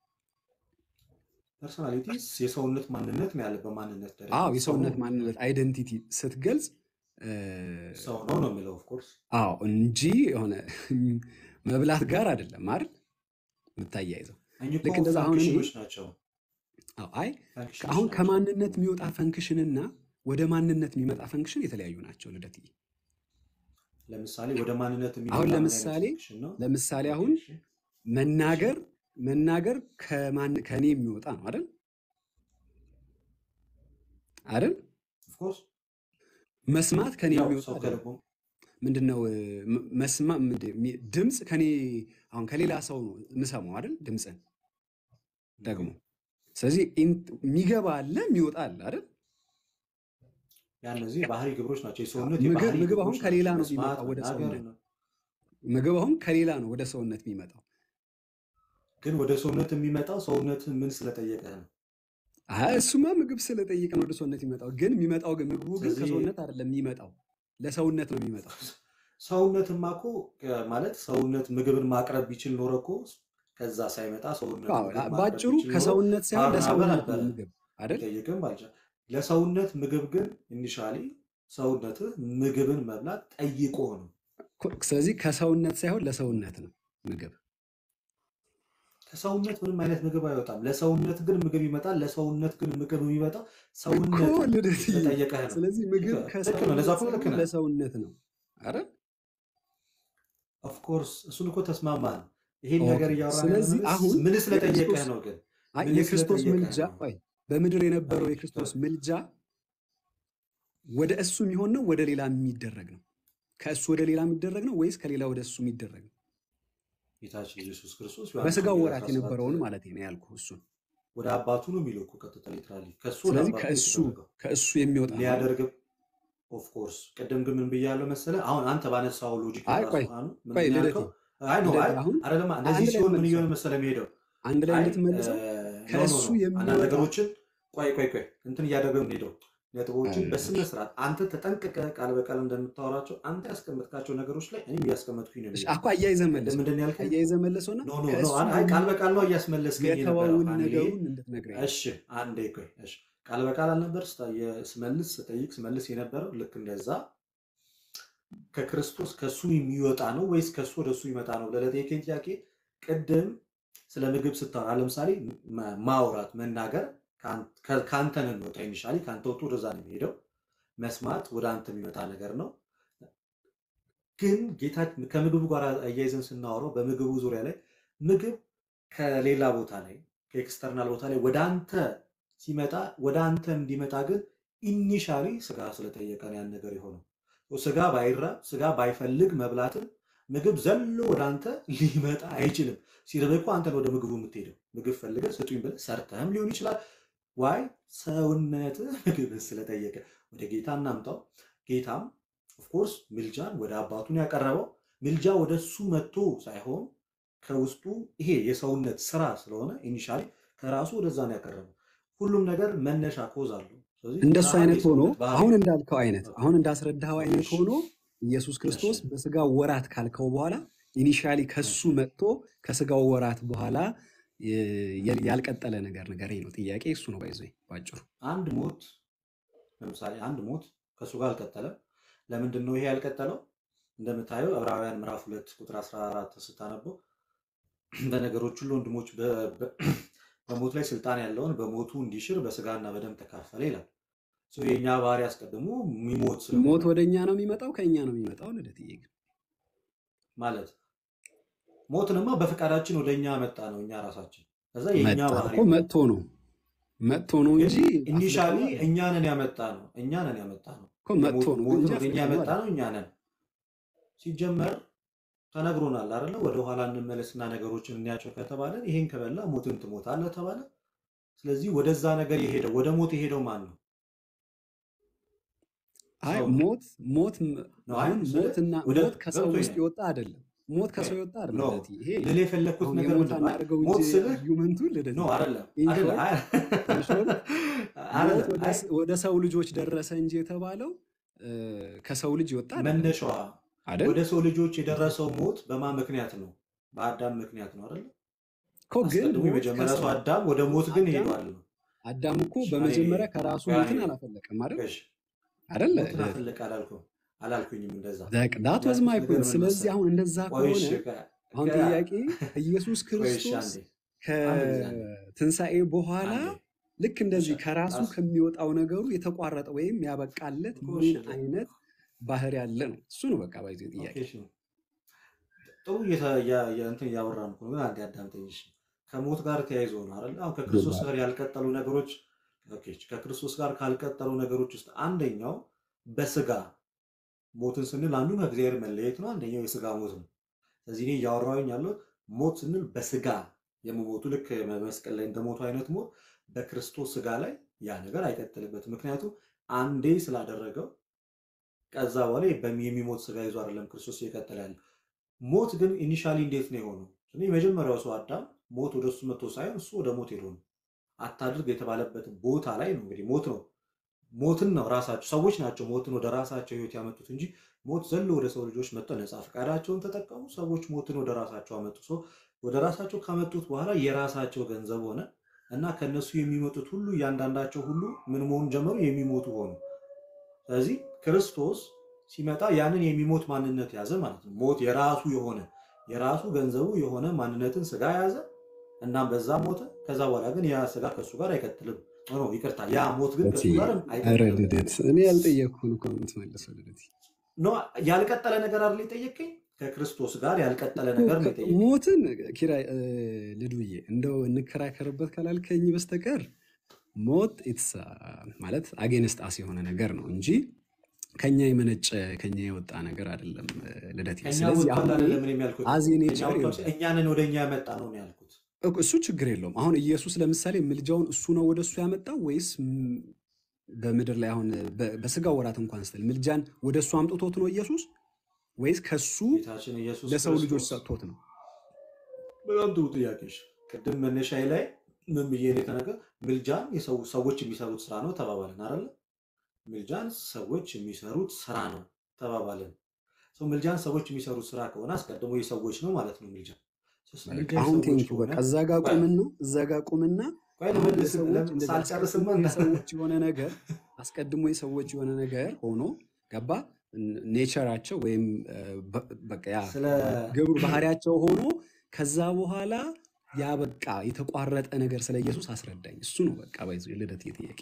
ፐርሶናሊቲ የሰውነት ማንነት ነው ያለ በማንነት ደረጃ አዎ ሰው ነው የሰውነት ማንነት አይደንቲቲ ስትገልጽ እ፣ ሰው ነው ነው የሚለው ኦፍኮርስ አዎ እንጂ የሆነ መብላት ጋር አይደለም አይደል የምታያይዘው። እኚህ ልክ እኮ እንደዛ አሁን እኔ ፈንክሽኖች ናቸው። አዎ፣ አይ ፈንክሽኖች አሁን ናቸው። ከማንነት የሚወጣ ፈንክሽንና ወደ ማንነት የሚመጣ ፈንክሽን የተለያዩ ናቸው ልደትዬ። ለምሳሌ ወደ ማንነት የሚመጣ አሁን ምን አይነት ለምሳሌ ፈንክሽን ነው? ለምሳሌ ኦኬ አሁን እሺ መናገር መናገር ከማን ከኔ የሚወጣ ነው አይደል አይደል? ኦፍኮርስ መስማት ከኔ ያው የሚወጣ ሰው አይደለም። ከልቦ ምንድነው እ፣ ም- መስማ ምንድን- ሚ- ድምፅ ከኔ አሁን ከሌላ ሰው ነው የምሰማው አይደል? ድምፅን ኦኬ ደግሞ ስለዚህ ኢን- የሚገባ አለ የሚወጣ አለ አይደል? ያ እነዚህ የባህሪ ግብሮች ናቸው። የሰውነት ምግብ የባህሪ ምግብ አሁን ግብሮች ከሌላ ናቸው። ነው መስማት፣ የሚመጣው ወደ መናገር ሰውነት ነው። ምግብ አሁን ከሌላ ነው ወደ ሰውነት የሚመጣው። ግን ወደ ሰውነት የሚመጣው ሰውነት ምን ስለጠየቀ ነው። አይ እሱማ ምግብ ስለጠየቀ ነው ወደ ሰውነት የሚመጣው። ግን የሚመጣው ግን ምግቡ ግን ስለዚህ ከሰውነት አይደለም የሚመጣው ለሰውነት ነው የሚመጣው። ሰውነትማ እኮ እ፣ ማለት ሰውነት ምግብን ማቅረብ ቢችል ኖረ እኮ ከዛ ሳይመጣ ሰውነት አዎ፣ ምግብ ማቅረብ ባጭሩ ቢችል ኖሮ ከሰውነት ሳይሆን ማራበ ለሰውነት ነው ነበረ። ምግብ አይደል? ቢጠይቅም ባልቻ ለሰውነት ምግብ ግን ኢኒሻሊ ሰውነትህ ምግብን መብላት ጠይቆ ነው። ኮ- ስለዚህ ከሰውነት ሳይሆን ለሰውነት ነው ምግብ። ከሰውነት ምንም አይነት ምግብ አይወጣም። ለሰውነት ግን ምግብ ይመጣል። ለሰውነት ግን ምግብ የሚመጣው እኮ ሰውነት ልደትዬ፣ ስለጠየቀህ ነው። ስለዚህ ምግብ ልክ ነው። ለዛ ከሰውነት እኮ ልክ ሳይሆን ነህ። ለሰውነት ነው። አረ ኦፍኮርስ እሱን እኮ ተስማማን። ይሄን ነገር ኦኬ። እያወራን ያለ ስለዚህ አሁን ምን ስለጠየቀህ የክርስቶስ ነው ግን አይ ምን የክርስቶስ ስለጠየቀህ ምልጃ ነው? ቆይ በምድር የነበረው አቤት የክርስቶስ ምልጃ ወደ እሱ የሚሆን ነው ወደ ሌላ የሚደረግ ነው? ከእሱ ወደ ሌላ የሚደረግ ነው ወይስ ከሌላ ወደ እሱ የሚደረግ ነው? ጌታችን ኢየሱስ ክርስቶስ ዮሐንስ በስጋው ወንጌል ወራት 17 የነበረውን ማለት ነው ያልኩ እሱን። ወደ አባቱ ነው የሚለው እኮ ቀጥታ ሊትራሊ ከእሱ ወደ ስለዚህ አባቱ ከእሱ የተደረገው ከእሱ የሚወጣ ነው አይደል? ሊያደርግ ኦፍኮርስ ቅድም ግን ምን ብያለሁ መሰለህ? አሁን አንተ ባነሳው ሎጂክ አይ ራሱ ቆይ አሁን ቆይ ምንድን ልደቴ ያልከው? አይ ነው ልደቴ አይ አሁን አይደለማ እንደዚህ አንድ ላይ ሲሆን ምን እንመልሰው እየሆነ መሰለህ የሚሄደው አንድ ላይ አይ እንድትመልሰው ኖ ኖ ከእሱ ኖ አንዳንድ የሚወጣ ነገሮችን ቆይ ቆይ ቆይ እንትን እያደረግን ሄደው ነጥቦችን እሺ፣ በስነ ስርዓት አንተ ተጠንቅቀህ ቃል በቃል እንደምታወራቸው አንተ ያስቀመጥካቸው ነገሮች ላይ እኔም እያስቀመጥኩኝ ነው እሺ፣ የሚሄደው። እኮ አያይዘህ ቅድም መለሰው ምንድን ነው ያልከኝ? አያይዘህ መለሰውና ኖ ኖ ኖ ከእሱ አይ አይ ቃል የሚ- በቃል ነው እያስመለስከኝ የነበረው የተወውን ፋሚሊ። ነገሩን እንድትነግረኝ ነው። እሺ አንዴ ቆይ እሺ ቃል በቃል አልነበር ስታ- የ- ስመልስ ስጠይቅ ስመልስ የነበረው ልክ እንደዛ ከክርስቶስ ከእሱ የሚወጣ ነው ወይስ ከእሱ ወደ እሱ ይመጣ ነው ብለህ ለጠየቀኝ ጥያቄ ቅድም ስለ ምግብ ስታወራ ለምሳሌ ማ- ማውራት መናገር ከአን- ከ- ከአንተ ነው የሚወጣ ኢኒሻሊ ከአንተ ወጥቶ ወደዛ ነው የሚሄደው መስማት ወደ አንተ የሚመጣ ነገር ነው ግን ጌታ ከምግቡ ጋር አያይዘን ስናወራው በምግቡ ዙሪያ ላይ ምግብ ከሌላ ቦታ ላይ ከኤክስተርናል ቦታ ላይ ወደ አንተ ሲመጣ ወደ አንተ እንዲመጣ ግን ኢኒሻሊ ስጋ ስለጠየቀ ነው ያን ነገር የሆነው። ስጋ ባይራብ ስጋ ባይፈልግ መብላትን ምግብ ዘሎ ወደ አንተ ሊመጣ አይችልም። ሲርብህ እኮ አንተን ወደ ምግቡ የምትሄደው ምግብ ፈልገህ ስጡኝ ብለህ ሰርተህም ሊሆን ይችላል። ዋይ ሰውነትህ ምግብ ስለጠየቀ ወደ ጌታ እናምጣው። ጌታም ኦፍኮርስ ምልጃን ወደ አባቱን ያቀረበው ምልጃ ወደ እሱ መጥቶ ሳይሆን ከውስጡ ይሄ የሰውነት ስራ ስለሆነ ኢኒሻሊ ከራሱ ወደዛ ነው ያቀረበው። ሁሉም ነገር መነሻ ኮዝ አለው። ስለዚህ እንደሱ ከአንድ አይነት ሆኖ የሰውነት ባህሪ አሁን እንዳልከው አይነት አሁን እንዳስረዳኸው አይነት እሺ ሆኖ ኢየሱስ እሺ ክርስቶስ በስጋ ወራት ካልከው በኋላ ኢኒሻሊ ከሱ እሺ መጥቶ ከስጋው ወራት በኋላ የ- የ- ያልቀጠለ ነገር ንገረኝ ነው ጥያቄ። እሱ ነው ባይዞ ባጭሩ። አንድ ሞት ለምሳሌ አንድ ሞት ከእሱ ጋር አልቀጠለም። ለምንድን ነው ይሄ ያልቀጠለው? እንደምታየው ዕብራውያን ምዕራፍ ሁለት ቁጥር 14 ስታነበው በነገሮች ሁሉ ወንድሞች በ- በ- በሞት ላይ ስልጣን ያለውን በሞቱ እንዲሽር በስጋና በደም ተካፈለ ይላል። ሶ የእኛ ባህሪ አስቀድሞ የሚሞት ስለሆነ ሞት ወደ እኛ ነው የሚመጣው ከእኛ ነው የሚመጣው? ልደትዬ ግን ማለት ሞትንማ በፈቃዳችን ወደ እኛ መጣ ነው እኛ ራሳችን። ከዛ የእኛ መጣ ባህሪ እኮ ነው። መጥቶ ነው መጥቶ ነው ግን እንጂ ኢኒሻሊ አስገድዶ አይደለም እኛ ነን ያመጣ ነው እኛ ነን ያመጣ ነው እኮ መጥቶ የሞት ነው ሞትን እንጂ ወደ እኛ አስገድዶ ያመጣ አይደለም። ነው እኛ ነን። ሲጀመር ተነግሮናል አይደለ? ወደ ኋላ እንመለስና ነገሮችን እንያቸው ከተባለ ይሄን ከበላ ሞትን ትሞታለህ ተባለ። ስለዚህ ወደዛ ነገር የሄደው ወደ ሞት የሄደው ማን ነው? አይ ሰው ነው ሞት ሞት ም- ነው። አይ አሁን ስለ ሞትና ወደ ሞት ከሰው ገብቶኝ ውስጥ ነው። የወጣ አይደለም። ሞት ኦኬ ከሰው የወጣ አይደለም ኖ ልደትዬ። ይሄ ልል የፈለግኩት አሁን ነገር የሞት ምንድን ነው? አይ አናድርገው ሞት እንጂ ስልህ አርጊውመንቱ ኖ ልደትዬ አይደለም ኢን አይደለም ሾርት አይ ኢን ሾርት ሞት አይደለም ወደ አይ ስ- ወደ ሰው ልጆች ደረሰ እንጂ የተባለው እ፣ ከሰው ልጅ የወጣ አይደለም መነሻዋ አይደል? ወደ ሰው ልጆች የደረሰው ሞት በማን ምክንያት ነው? በአዳም ምክንያት ነው አይደለ? እኮ ግን አስቀድሞ ሞት የመጀመሪያ ሰው ከሰው አዳም ወደ ሞት ግን አዳም ሄዷል ነው። አዳም እኮ እሺ፣ እኔ በመጀመሪያ ከራሱ ቆይ ሞትን አንዴ አላፈለቀም አይደል? እሺ፣ አይደል? ሞትን ልደት አፈለቀ አላልኩም አላልኩኝም እንደዛ ዳት ወዝ ያልኩት ማይ ነገር ፖይንት። ምን ስለዚህ መሰለህ? አሁን እንደዛ ቆይ ከሆነ እሺ፣ ከ- አሁን ከ- ጥያቄ ኢየሱስ ቆይ እሺ፣ ክርስቶስ አንዴ አንድ ጊዜ አንዴ ከትንሣኤ በኋላ አንዴ ልክ እንደዚህ እሺ፣ ከራሱ አስ- ከሚወጣው ነገሩ የተቋረጠ ወይም ያበቃለት እኮ ምን እሺ፣ አይነት ባህሪ ያለ ነው? እሱ ነው በቃ ባይዞ ኦኬ፣ ጥያቄ። እሺ። ጥሩ እየተ- እያ- እያ- እንትን እያወራን እኮ ነው፣ ግን አንዴ አዳምጠኝ እሺ። ከሞት ጋር ተያይዞ ነው አይደል? አሁን ከክርስቶስ ጋር ያልቀጠሉ ነገሮች ኦኬ፣ ከክርስቶስ ጋር ካልቀጠሉ ነገሮች ውስጥ አንደኛው በስጋ ሞትን ስንል አንዱ ከእግዚአብሔር መለየት ነው። አንደኛው የስጋ ሞት ነው። ስለዚህ እኔ እያወራሁኝ ያለሁት ሞት ስንል በስጋ የመሞቱ ልክ መስቀል ላይ እንደሞቱ አይነት ሞት በክርስቶስ ስጋ ላይ ያ ነገር አይቀጥልበትም። ምክንያቱም አንዴ ስላደረገው ከዛ በኋላ በሚ- የሚሞት ስጋ ይዞ አይደለም ክርስቶስ እየቀጠለ ያለ። ሞት ግን ኢኒሻሊ እንዴት ነው የሆነው? እኔ የመጀመሪያው ሰው አዳም ሞት ወደ እሱ መጥቶ ሳይሆን እሱ ወደ ሞት ሄዶ ነው። አታድርግ የተባለበት ቦታ ላይ ነው እንግዲህ ሞት ነው ሞትን ነው ራሳቸው ሰዎች ናቸው ሞትን ወደ ራሳቸው ህይወት ያመጡት እንጂ ሞት ዘሎ ወደ ሰው ልጆች መጥተው ነፃ ፈቃዳቸውን ተጠቀሙ። ሰዎች ሞትን ወደ ራሳቸው አመጡ። ሰው ወደ ራሳቸው ካመጡት በኋላ የራሳቸው ገንዘብ ሆነ እና ከነሱ የሚመጡት ሁሉ እያንዳንዳቸው ሁሉ ምን መሆን ጀመሩ? የሚሞቱ ሆኑ። ስለዚህ ክርስቶስ ሲመጣ ያንን የሚሞት ማንነት ያዘ ማለት ነው። ሞት የራሱ የሆነ የራሱ ገንዘቡ የሆነ ማንነትን ስጋ ያዘ። እናም በዛ ሞተ። ከዛ በኋላ ግን ያ ስጋ ከእሱ ጋር አይቀጥልም። ኖ ይቅርታ፣ ያ ሞት ግን ከእሱ ጋር ኧረ አይቀጥልም። ልደት እኔ ያልጠየቅኩህን እኮ ነው የምትመልሰው ልደት። ኖ ያልቀጠለ ነገር አይደል የጠየቀኝ? ከክርስቶስ ጋር ያልቀጠለ ነገር ነው የጠየቀኝ። ሞትን ኪራይ እ፣ ልዱዬ እንደው እንከራከርበት ካላልከኝ በስተቀር ሞት ኢትስ ማለት አጌንስት አስ የሆነ ነገር ነው እንጂ ከኛ የመነጨ ከኛ የወጣ ነገር አይደለም እ፣ ልደቴ። ከኛ ስለዚህ ወጥቷል አሁን እኔ አይደለም እኔም ያልኩት አዝ ከኛ ኔቸር ወጥቷል፣ ይኸውልህ እኛንን ወደ እኛ ያመጣ ነው ነው ያልኩት። እኮ እሱ ችግር የለውም። አሁን ኢየሱስ ለምሳሌ ምልጃውን እሱ ነው ወደ እሱ ያመጣው ወይስ ም- በምድር ላይ አሁን በ- በስጋ ወራት እንኳን ስትል ምልጃን ወደ እሱ አምጥቶት ነው ኢየሱስ ወይስ ከሱ ጌታችን ኢየሱስ ለሰው ልጆች ክርስቶስ ሰጥቶት ነው? በጣም ጥሩ ጥያቄሽ። ቅድም መነሻዬ ላይ ምን ብዬ ነው የተናገር ምልጃን የሰው ሰዎች የሚሰሩት ስራ ነው ተባባልን አይደለ? ምልጃን ሰዎች የሚሰሩት ስራ ነው ተባባልን። ሰው ምልጃን ሰዎች የሚሰሩት ስራ ከሆነ አስቀድሞ የሰዎች ነው ማለት ነው ምልጃ። ሶስት በቃ ምልጃ አሁን የሰዎች ቴንኪ ከሆነ በቃ እዛ ጋ ቆይ ቁምና እዛ ጋ ቁምና ቆይ አሁን ልመልስ የሰዎች ለም- እንደዚህ ሳልጨርስማ አስቀድሞ የሰዎች የሆነ ነገር አስቀድሞ የሰዎች የሆነ ነገር ሆኖ ገባ ኔቸራቸው ወይም እ፣ በ- በቃ ያ ስለ ግብሩ ባህሪያቸው ሆኖ ከዛ በኋላ ያ በቃ የተቋረጠ ነገር ስለ ኢየሱስ አስረዳኝ። እሱ ነው በቃ ባይዞ ልደት ጥያቄ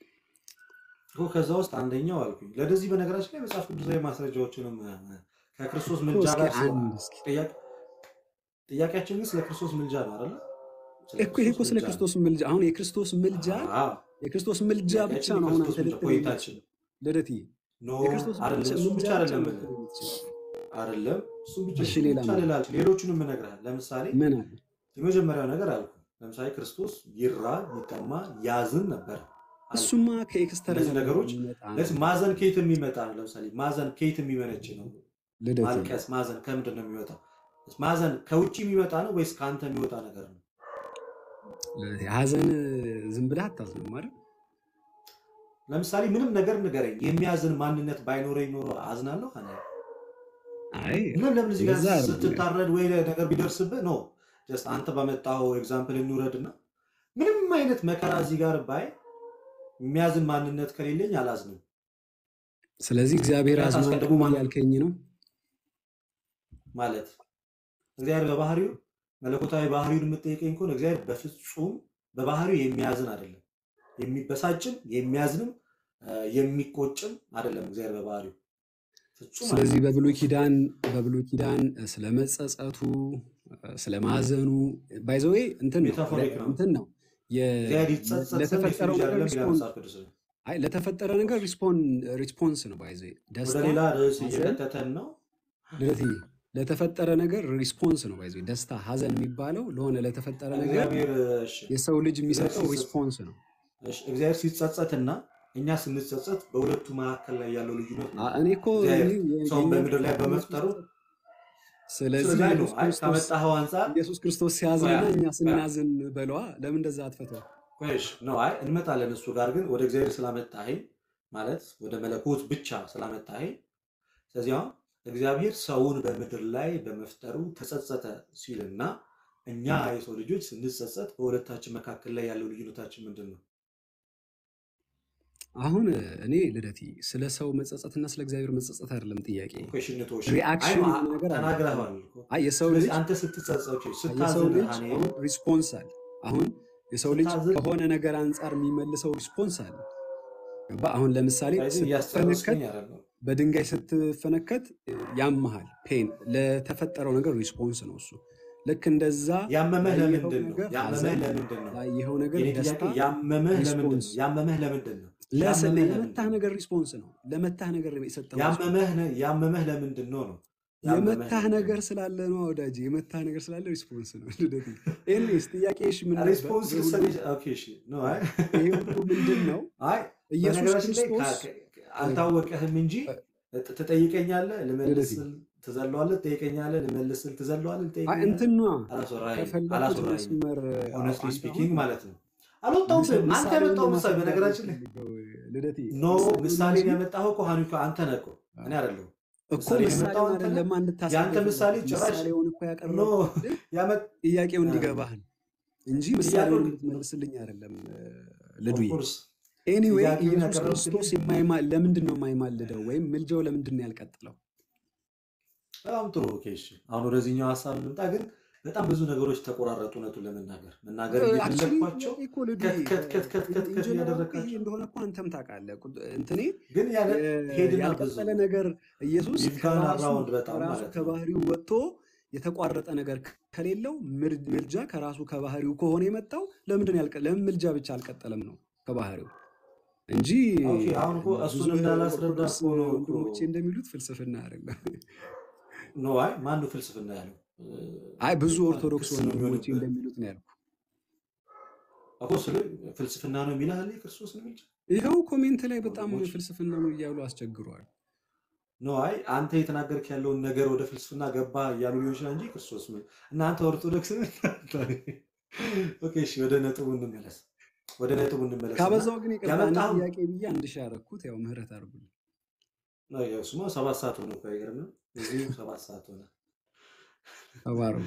እኮ ከዛ ውስጥ አንደኛው አልኩኝ። ለደዚህ በነገራችን ላይ መጽሐፍ ቅዱሳዊ ማስረጃዎችንም እ፣ ከክርስቶስ እኮ ምልጃ እስኪ ጋር ስለ- አንድ እስኪ ጥያቄ- ጥያቄያችን ግን ስለ ክርስቶስ ምልጃ ነው አይደለ? ስለ እኮ ይሄ እኮ ክርስቶስ ስለ ምልጃ ነው። ክርስቶስ ምልጃ አሁን የክርስቶስ ምልጃ አዎ የክርስቶስ ምልጃ ብቻ ጥያቄያችን ነው አሁን የክርስቶስ አንተ ምልጃ ልትል ቆይታችን የምትችለው ልደትዬ ኖ የክርስቶስ አይደለም፣ ምልጃ እሱ ብቻ ምልጃ ብቻ አይደለም ነው ልልህ ልትል የምትችለው። አይደለም፣ እሱ ብቻ እሺ እሱ ሌላ ብቻ ምን ልልህ አልችልም። ሌሎቹንም እነግርሃለሁ። ለምሳሌ ምን አለ? የመጀመሪያው ነገር አልኩ። ለምሳሌ ክርስቶስ ይራብ፣ ይጠማ፣ ያዝን ነበር አልኩ። እሱማ ከኤክስተርናል እነዚህ ነገሮች የሚመጣ ነው ለዚህ ማዘን ከየት የሚመጣ ነው? ለምሳሌ ማዘን ከየት የሚመነጭ ነው? ልደትዬ። ማልቀስ፣ ማዘን ከምንድን ነው የሚወጣው? ማዘን ከውጭ የሚመጣ ነው ወይስ ከአንተ የሚወጣ ነገር ነው? ልደቴ፣ ሀዘን ዝም ብለህ አታዝንም አይደል? ለምሳሌ ምንም ነገር ንገረኝ፣ የሚያዝን ማንነት ባይኖረኝ ኖሮ አዝናለሁ? አነ አይ ምንም ለምን እዚህ ጋር እንደዛ አይደለም። ስትታረድ ወይ ነገር ቢደርስብህ ነው ጀስት አንተ ባመጣው ኤግዛምፕል እንውረድና ምንም አይነት መከራ እዚህ ጋር ባይ የሚያዝን ማንነት ከሌለኝ አላዝንም። ስለዚህ እግዚአብሔር ምክንያት አዝኗል አስቀድሞ ማን እያልከኝ ነው? ማለት እግዚአብሔር በባህሪው መለኮታዊ ባህሪውን የምጠይቀኝ ከሆነ እግዚአብሔር በፍጹም በባህሪው የሚያዝን አይደለም። የሚበሳጭም የሚያዝንም እ፣ የሚቆጭም አይደለም እግዚአብሔር በባህሪው ፍጹም ስለዚህ አይደለም። በብሉይ ኪዳን በብሉይ ኪዳን ስለ መጸጸቱ ስለ ማዘኑ ባይዘዌ እንትን ነው ሜታፎሪክ ነው። እንትን ነው የ- እግዚአብሔር ይጸጸት ዘንድ የሰው ለተፈጠረው ልጅ ነገር አይደለም ይላል ሪስፖንስ መጽሐፍ ቅዱስ ላይ። አይ ለተፈጠረ ነገር ሪስፖንስ ነው ባይዘዌ ወደ ደስታ ሌላ ርዕስ ሀዘን እየከተተን ነው። ልደትዬ ለተፈጠረ ነገር ሪስፖንስ ነው ባይዘዌ ደስታ ሀዘን የሚባለው ለሆነ ለተፈጠረ ነገር እግዚአብሔር እሺ፣ የሰው ልጅ እግዚአብሔር የሚሰጠው ሲጸጸት ሪስፖንስ ነው እሺ፣ እግዚአብሔር ሲጸጸትና እኛ ስንጸጸት በሁለቱ መካከል ላይ ያለው ልዩነት አ- ምንድን እኔ ነው? እኮ እግዚአብሔር እኔ ሰውን የኛ በምድር ላይ የኛ በመፍጠሩ ስለዚህ ስለዚህ አይ ነው ኢየሱስ አይ ክርስቶስ ካመጣኸው አንጻር ኢየሱስ ክርስቶስ ቆይ ሲያዝንና እኛ ቆይ ስናዝን በለዋ ለምን እንደዛ አትፈተው ቆይሽ ነው አይ እንመጣለን። እሱ ጋር ግን ወደ እግዚአብሔር ስላመጣኸኝ ማለት ወደ መለኮት ብቻ ስላመጣኸኝ፣ ስለዚህ አሁን እግዚአብሔር ሰውን በምድር ላይ በመፍጠሩ ተጸጸተ ሲልና እኛ የሰው ልጆች ስንጸጸት በሁለታችን መካከል ላይ ያለው ልዩነታችን ምንድን ነው? አሁን እኔ ልደቲ ስለ ሰው መጸጸትና ስለ እግዚአብሔር መጸጸት አይደለም ጥያቄ ኮሽንቶሽ አይ ሪአክሽን ነው የሆነ ነገር አለ ተናግረኸዋል እኮ። አይ የሰው ስለዚህ ልጅ አንተ ስትጸጸት የሰው ስታዝን ልጅ እኔ አሁን ሪስፖንስ አለ አሁን የሰው ልጅ ስታዝን ከሆነ ነገር አንጻር የሚመልሰው ሪስፖንስ አለ ገባ አሁን ለምሳሌ ስለዚህ እያስጨረስከኝ ስትፈነከት አይደለም። በድንጋይ ስትፈነከት ያመሃል ፔን ለተፈጠረው ነገር ሪስፖንስ ነው እሱ ልክ እንደዛ ያመመህ ያየኸው ለምንድን ነው? ነገር ያመመህ ሀዘን ለምንድን ነው? ያየኸው ነገር የኔ ደስታ ጥያቄ ያመመህ ለምንድን ሪስፖንስ ነው? ያመመህ ለምንድን ነው? ለስ- ያመመህ ለምንድን ለመታህ ነው? ነገር ሪስፖንስ ነው ለመታህ ነገር የሰጠው ሪስፖንስ ያመመህ ነ- ያመመህ ለምንድን ነው ነው? ያመመህ የመታህ ለምንድን ነገር ነው? ስላለ ነው ወዳጅ የመታህ ነገር ስላለ ሪስፖንስ ነው ልደት ኤኒዌይስ ጥያቄሽ ምን ነበር ሪስፖንስ ይሄ ሁሉ ልሰጥ ኦኬ፣ እሺ ነው። አይ ይሄ ሁሉ ምንድን ነው አይ ኢየሱስ በነገራችን ላይ ክርስቶስ ካ- ካ- አልታወቀህም እንጂ ት- ትጠይቀኛለህ፣ ልደት ልመልስል ትዘለዋለህ፣ ትጠይቀኛለህ፣ ልመልስል ትዘለዋለህ፣ አይ ልጠይቀኛለህ። እንትኗ አላስወራኸኝም ከፈለኩት አላስወራኸኝም። መስመር ሆነስትሊ አንተ ስፒኪንግ አሁን ማለት ነው። አልወጣሁብህም። አንተ ምሳሌውን ያመጣው ምሳሌ ለማስረዳት ነው በነገራችን ላይ የምፈልገው ልደቴ ኖ ምሳሌውን ምሳሌን እንጂ ያመጣኸው እኮ ሀኒኮ አንተ ነህ እኮ እኔ አይደለሁም። እኮ ምሳሌን ያመጣው ምሳሌውን አንተ ነህ። አይደለም የአንተ እንድታስረዳ ምሳሌ ጭራሽ ምሳሌውን እኮ ኖ ያቀረብኩልህ ያመጥ ጥያቄው እንዲገባህ ነው እንጂ ምሳሌውን ጥያቄው እንድትመልስልኝ አይደለም ልዱዬ ኦፍኮርስ ኤኒዌይ ጥያቄውን ኢየሱስ ያቀረብክልኝ ክርስቶስ የማይማ ለምንድን ነው የማይማልደው ወይም ምልጃው ለምንድን ነው ያልቀጥለው? በጣም ጥሩ ኦኬ፣ እሺ። አሁን ወደዚህኛው ሀሳብ ልምጣ። ግን በጣም ብዙ ነገሮች ተቆራረጡ። እውነቱን ለመናገር መናገር አክቹዋሊ እየፈለግኳቸው እኮ ልዱ ከት ከት ከት ከት ከት ከት ኢንጂነር ይሄ እያደረግካቸው እንደሆነ እኮ አንተም ታውቃለህ። ቁጥ- እንትኔ ግን ያለ የ- ሄድና ብዙ ያልቀጠለ ነገር ኢየሱስ ይፍጋን ከራሱ አራውንድ በጣም ከራሱ ማለት ነው። ከባህሪው ወጥቶ የተቋረጠ ነገር ከሌለው ምር- ምልጃ ከራሱ ከባህሪው ከሆነ የመጣው ለምንድን ነው ያልቀ- ለምን ምልጃ ብቻ አልቀጠለም ነው ከባህሪው እንጂ ኦኬ አሁን እኮ ብዙ እሱን እንዳላስረዳ ኦርቶዶክስ እኮ ነው እኮ ወንድሞቼ እንደሚሉት ፍልስፍና አይደለም። ኖ አይ ማን ነው ፍልስፍና ያለው? አይ ብዙ ማለት ኦርቶዶክስ ክስ ነው ወንድሞቼ የሚሆንብህ እንደሚሉት ነው ያልኩ። እኮ ስለ ፍልስፍና ነው የሚልህ አለ ክርስቶስ ነው የሚል ይኸው ኮሜንት ላይ በጣም ወንድሞች ፍልስፍና ነው እያሉ አስቸግረዋል። ኖ አይ አንተ የተናገርክ ያለውን ነገር ወደ ፍልስፍና ገባ እያሉ ሊሆን ይችላል እንጂ ክርስቶስ ምን እና አንተ ኦርቶዶክስ ነህ? ኦኬ እሺ ወደ ነጥቡ እንመለስ ወደ ነጥቡ እንመለስ እና ካበዛው ግን ይቅርታ አንድ ያመጣኸው ጥያቄ ብዬ አንድ ሺህ ያደረኩት ያው ምህረት አድርጉልኝ። ነው ያው እሱማ ሰባት ሰዓት ሆነ እኮ አይገርምም እዚሁ ሰባት ሰዓት ሆነ ተባረኩ።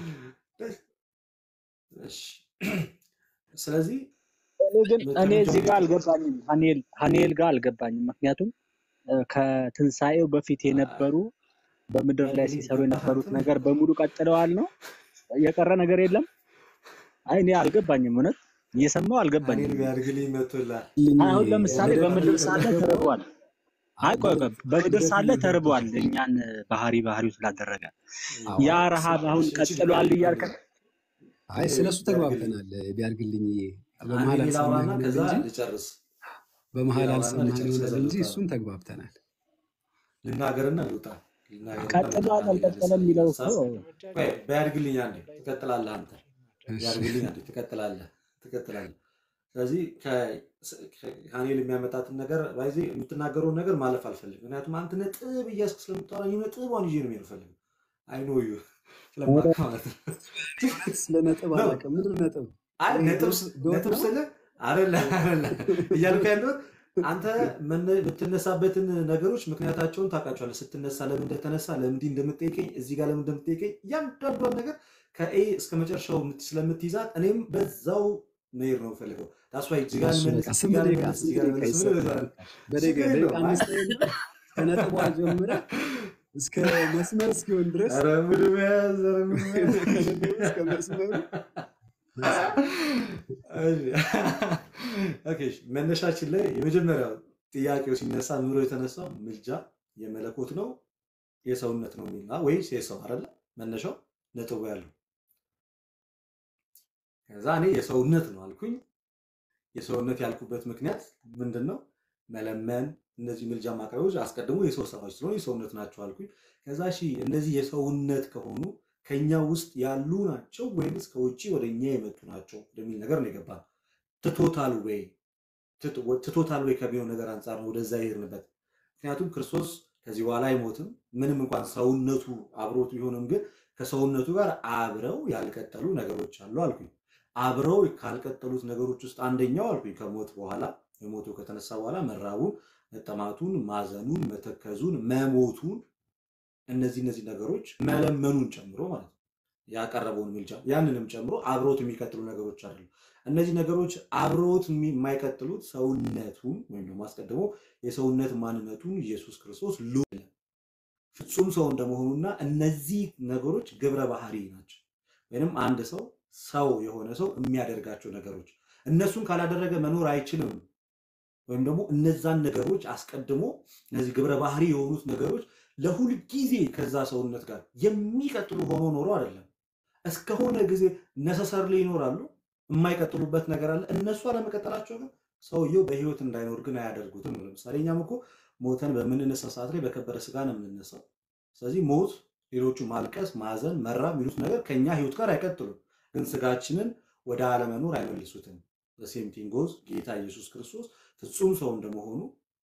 እሺ ስለዚህ እኔ ግን እኔ ከመጀመሪያው እዚህ ጋር አልገባኝም፣ ሀኒኤል ሀኒኤል ጋር አልገባኝም። ምክንያቱም እ፣ ከትንሣኤው በፊት የነበሩ በምድር ላይ ያድግልኝ ሲሰሩ የነበሩት ገባህ ነገር በሙሉ ቀጥለዋል ነው የቀረ ነገር የለም። አይ እኔ አልገባኝም፣ እውነት እየሰማው እኔን አልገባኝም። ቢያድግልኝ መቶላል አሁን ለምሳሌ ወደ በምድር ሳለ ተርቧል። አይ ቆይ ቆይ፣ በምድር ሳለ ተርቧል፣ እኛን ባህሪ ባህሪው ስላደረገ ያ ረሃብ አሁን ቀጥሏል እያልከ አይ ስለ እሱ ቢያድግልኝ ተግባብተናል። ቢያድግልኝ አንዴ በመሀል እኔ ላውራና አልሰማህ ከዛ ይሆናል እንጂ ልጨርስ በመሀል ላውራና አልሰማህ ልጨርስ ይሆናል ከዛ እንጂ ልውጣ እሱን ተግባብተናል። ልናገርና ልውጣ ልናገርና ቀጥሏል ልውጣ አልቀጠለም የሚለው እኮ ሀሳብ ቆይ ቢያድግልኝ አንዴ ትቀጥላለህ አንተ እሺ ቢያድግልኝ አንዴ ትቀጥላለህ ትቀጥላለህ ስለዚህ ከሀኔል የሚያመጣትን ነገር ባይዜ የምትናገረውን ነገር ማለፍ አልፈልግም ምክንያቱም አንተ ነጥብ እያስክ ስለምታወራኝ ነጥቧን ይዤ ነው የምፈልግ አይኖ ዩ ስለማውቅ ማለት ነው ስለ ነጥብ ነው አላውቅም። ምንድን ነው ነጥብ? አይ ይሄ ነጥብ ዶት ስ- ዶት ነጥብ ነው? ስልህ አይደለ አይደለ እያልኩ ያለሁት አንተ መነ- የምትነሳበትን ነገሮች ምክንያታቸውን ታውቃቸዋለህ። ስትነሳ ለምን እንደተነሳ ለምን እንዲህ እንደምትጠይቀኝ እዚህ ጋር ለምን እንደምትጠይቀኝ እያንዳንዷን ነገር ከኤ እስከ መጨረሻው የምት- ስለምትይዛት እኔም በዛው መሄድ ነው የምፈልገው። ታስዋይ እዚህ ጋር እሺ ልመልስ በቃ እዚህ ስንት ጋር ደቂቃ ልመልስ እዚህ ስንት ጋር ደቂቃ ልመልስ ብለህ ይሰጣል? በዛ በደቂቃ ችግር ደቂቃ የለውም። አይ አምስት ደቂቃ ከነጥቧ ጀምረህ እስከ መስመር እስኪሆን ድረስ ኧረ ሙድ መያዝ ኧረ ሙድ መያዝ ከነጥቡ እስከ መስመሩ ኦኬ፣ እሺ፣ መነሻችን ላይ የመጀመሪያው ጥያቄው ሲነሳ ኑሮ የተነሳው ምልጃ የመለኮት ነው የሰውነት ነው የሚል ነው ወይስ የሰው አይደለ? መነሻው ነጥቡ ያለው ከዛ እኔ የሰውነት ነው አልኩኝ። የሰውነት ያልኩበት ምክንያት ምንድን ነው? መለመን፣ እነዚህ ምልጃ ማቅረቦች አስቀድሞ የሰው ስራዎች ስለሆኑ የሰውነት ናቸው አልኩኝ። ከዛ እሺ እነዚህ የሰውነት ከሆኑ ከኛ ውስጥ ያሉ ናቸው ወይምስ ከውጭ ወደ እኛ የመጡ ናቸው ወደሚል ነገር ነው የገባን። ትቶታል ወይ ትቶታል ወይ ከሚለው ነገር አንጻር ነው ወደዛ የሄድንበት። ምክንያቱም ክርስቶስ ከዚህ በኋላ አይሞትም። ምንም እንኳን ሰውነቱ አብሮት ቢሆንም ግን ከሰውነቱ ጋር አብረው ያልቀጠሉ ነገሮች አሉ አልኩኝ። አብረው ካልቀጠሉት ነገሮች ውስጥ አንደኛው አልኩኝ ከሞት በኋላ የሞቱ ከተነሳ በኋላ መራቡን፣ መጠማቱን፣ ማዘኑን፣ መተከዙን፣ መሞቱን እነዚህ እነዚህ ነገሮች መለመኑን ጨምሮ ማለት ነው ያቀረበውን ምልጃ ያንንም ጨምሮ አብሮት የሚቀጥሉ ነገሮች አሉ። እነዚህ ነገሮች አብሮት የሚ- የማይቀጥሉት ሰውነቱን ወይም ደግሞ አስቀድሞ የሰውነት ማንነቱን ኢየሱስ ክርስቶስ ሉ ፍጹም ሰው እንደመሆኑና እነዚህ ነገሮች ግብረ ባህሪ ናቸው። ወይንም አንድ ሰው ሰው የሆነ ሰው የሚያደርጋቸው ነገሮች እነሱን ካላደረገ መኖር አይችልም። ወይም ደግሞ እነዛን ነገሮች አስቀድሞ እነዚህ ግብረ ባህሪ የሆኑት ነገሮች ለሁል ጊዜ ከዛ ሰውነት ጋር የሚቀጥሉ ሆኖ ኖሮ አይደለም። እስከሆነ ጊዜ ነሰሰርሊ ይኖራሉ። የማይቀጥሉበት ነገር አለ። እነሱ አለመቀጠላቸው ግን ሰውየው በህይወት እንዳይኖር ግን አያደርጉትም። ለምሳሌ እኛም እኮ ሞተን በምንነሳ ሰዓት ላይ በከበረ ስጋ ነው የምንነሳው። ስለዚህ ሞት፣ ሌሎቹ ማልቀስ፣ ማዘን፣ መራ የሚሉት ነገር ከኛ ህይወት ጋር አይቀጥሉም፣ ግን ስጋችንን ወደ አለመኖር አይመልሱትም። ሴምቲንጎዝ ጌታ ኢየሱስ ክርስቶስ ፍጹም ሰው እንደመሆኑ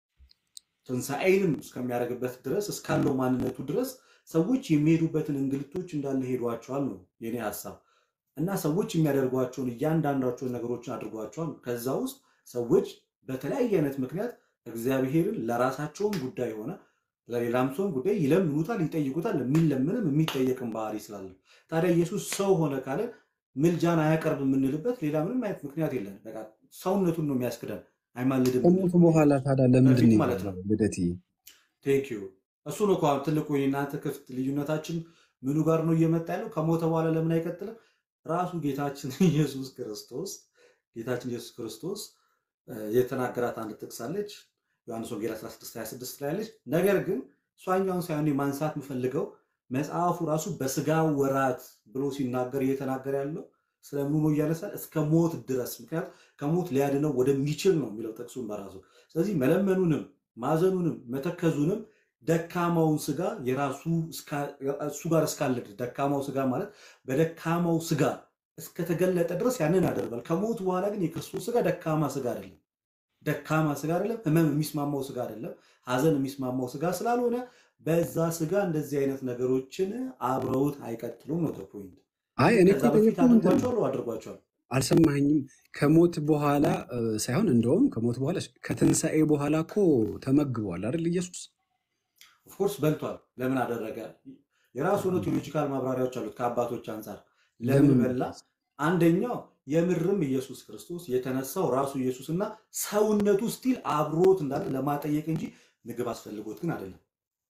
ትንሣኤንም እስከሚያደርግበት ድረስ እስካለው ማንነቱ ድረስ ሰዎች የሚሄዱበትን እንግልቶች እንዳለ ሄዷቸዋል ነው የኔ ሀሳብ። እና ሰዎች የሚያደርጓቸውን እያንዳንዳቸውን ነገሮችን አድርጓቸዋል። ከዛ ውስጥ ሰዎች በተለያየ አይነት ምክንያት እግዚአብሔርን ለራሳቸውም ጉዳይ ሆነ ለሌላም ሰውም ጉዳይ ይለምኑታል፣ ይጠይቁታል። የሚለምንም የሚጠየቅም ባህሪ ስላለ ታዲያ ኢየሱስ ሰው ሆነ ካለ ምልጃን አያቀርብ የምንልበት ሌላ ምንም አይነት ምክንያት የለን። በቃ ሰውነቱን ነው የሚያስክደን፣ አይማልድም ከሞቱ በኋላ ታዲያ ለምንድን በፊት ነው ማለት ነው። የቀረው? ልደትዬ ቴንክ ዩ እሱ ነው እኮ አሁን ትልቁ የእናንተ ክፍት ልዩነታችን ምኑ ጋር ነው እየመጣ ያለው? ከሞተ በኋላ ለምን አይቀጥልም? ራሱ ጌታችን ኢየሱስ ክርስቶስ ጌታችን ኢየሱስ ክርስቶስ እ፣ የተናገራት አንድ ጥቅስ አለች። ዮሐንስ ወንጌል 16 26 ላይ ያለች። ነገር ግን እሷኛውን ሳይሆን ማንሳት የምፈልገው መጽሐፉ ራሱ በስጋ ወራት ብሎ ሲናገር እየተናገረ ያለው ስለምኑ ነው እያነሳል እስከ ሞት ድረስ ምክንያቱም ከሞት ሊያድነው ወደሚችል ነው የሚለው ጥቅሱን በራሱ ስለዚህ መለመኑንም ማዘኑንም መተከዙንም ደካማውን ስጋ የራሱ እስካ- እሱ ጋር እስካለ ድረስ ደካማው ስጋ ማለት በደካማው ስጋ እስከተገለጠ ድረስ ያንን ያደርጋል። ከሞት በኋላ ግን የክርስቶስ ስጋ ደካማ ስጋ አይደለም። ደካማ ስጋ አይደለም። ህመም የሚስማማው ስጋ አይደለም። ሀዘን የሚስማማው ስጋ ስላልሆነ በዛ ስጋ እንደዚህ አይነት ነገሮችን አብረውት አይቀጥሉም ነው ፖይንት። አይ እኔ ከዛ እኮ በፊት የጠየኩህ እንትን ነው። አድርጓቸዋል አድርጓቸዋል አልሰማኝም። ከሞት በኋላ እ፣ ሳይሆን እንደውም ከሞት በኋላ ከትንሣኤ በኋላ እኮ ተመግቧል አይደል ኢየሱስ? ኦፍኮርስ በልቷል። ለምን አደረገ? የራሱ የሆነ ቴዎሎጂካል ማብራሪያዎች አሉት ከአባቶች አንጻር ለምን ለምን በላ? አንደኛው የምርም ኢየሱስ ክርስቶስ የተነሳው ራሱ ኢየሱስና ሰውነቱ ስቲል አብሮት እንዳለ ለማጠየቅ እንጂ ምግብ አስፈልጎት ግን አይደለም።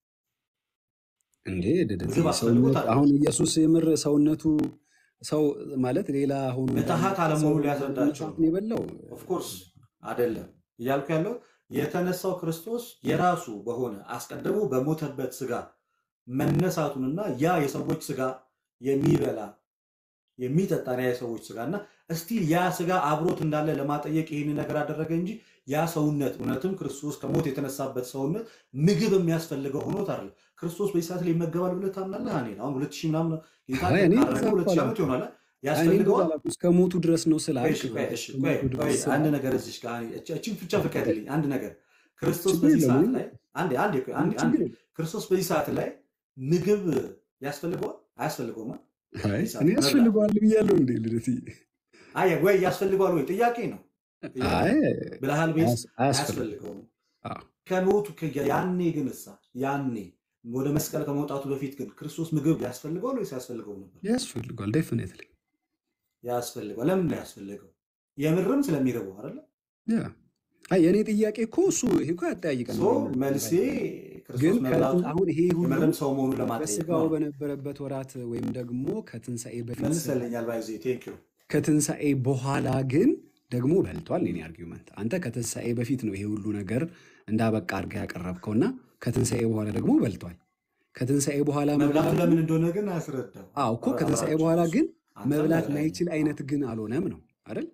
እንዴ ድድት ምግብ አስፈልጎት ሰውነት አይደለም። አሁን ኢየሱስ የምር ሰውነቱ ሰው ማለት ሌላ ሆኖ ምትሃት አለመሆኑ ሊያስረዳቸው ሰውነቱን ነው። የበላው ኦፍኮርስ አይደለም እያልኩ ያለው የተነሳው ክርስቶስ የራሱ በሆነ አስቀድሞ በሞተበት ስጋ መነሳቱንና ያ የሰዎች ስጋ የሚበላ የሚጠጣ ያ የሰዎች ስጋ እና እስቲል ያ ስጋ አብሮት እንዳለ ለማጠየቅ ይህን ነገር አደረገ እንጂ ያ ሰውነት እውነትም ክርስቶስ ከሞት የተነሳበት ሰውነት ምግብ የሚያስፈልገው ሆኖት አይደለም። ክርስቶስ በዚህ ሰዓት ላይ ይመገባል ብለህ ታምናለህ? እኔ አሁን ሁለት ሺህ ምናምን ጌታ አይ እኔ ካረገ እንደዛ ሁለት እኮ ሺህ ዓመት አላልኩም። ይሆናል። አይ እኔ እንደዛ ያስፈልገዋል አላልኩም። እስከ ሞቱ ድረስ ነው ቆይ ስላልክ እሺ፣ ነው። ቆይ እሺ፣ እስከ ቆይ ሞቱ ቆይ ድረስ አንድ ስላልክ ነገር እዚች ጋር እቺ- እቺን ብቻ ፍቀድልኝ። አንድ ነገር ክርስቶስ ችግር በዚህ የለውም። ሰዓት እኔ ላይ አንዴ አንዴ ቆይ አንዴ ምንም አንዴ ችግር የለም። ክርስቶስ በዚህ ሰዓት ላይ ምግብ ያስፈልገዋል አያስፈልገውም? አይ በዚህ ሰዓት እኔ መብላት ያስፈልገዋል ብያለሁ እንዴ ልደትዬ? አይ ወይ ያስፈልገዋል ወይ ጥያቄ ነው ጥያቄ አይ ብለሃል ቤስ አያስ- አያስፈልግም። አያስፈልገውም። አዎ። ከሞቱ ከ- ያኔ ግን እሳ ያኔ ወደ መስቀል ከመውጣቱ በፊት ግን ክርስቶስ ምግብ ያስፈልገዋል ወይስ ያስፈልገው ነበር? ያስፈልገዋል ዴፊኒትሊ ያስፈልገዋል። ለምን ነው ያስፈልገው? የምርም ስለሚርበው አይደለ? ያ አይ የእኔ ጥያቄ እኮ እሱ ይሄ እኮ ያጠያይቀን ሶ መልሴ ክርስቶስ ግን መብላቱ ከትን- አሁን ይሄ ሁሉ የምርም ሰው መሆኑን ለማጠየቅ በስጋው ነው። በነበረበት ወራት ወይም ደግሞ ከትንሣኤ በፊት መልሰልኛል። ባይዜ ቴንክ ዩ ከትንሣኤ በኋላ ግን ደግሞ በልቷል። የኔ አርጊመንት አንተ ከትንሣኤ በፊት ነው ይሄ ሁሉ ነገር እንዳበቃ አድርገህ ያቀረብከውና ከትንሣኤ በኋላ ደግሞ በልቷል። ከትንሣኤ በኋላ መብላቱ መብላቱ ለምን እንደሆነ ግን አስረዳው። አዎ እኮ ከትንሣኤ አብራችሁ በኋላ ግን አንተም መብላት በላይ ማይችል አይነት ግን አልሆነም ነው አይደል?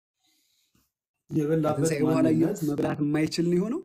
የበላበት ከትንሣኤ በኋላ ማንነት ኢየሱስ መብላት የማይችል ነው የሆነው።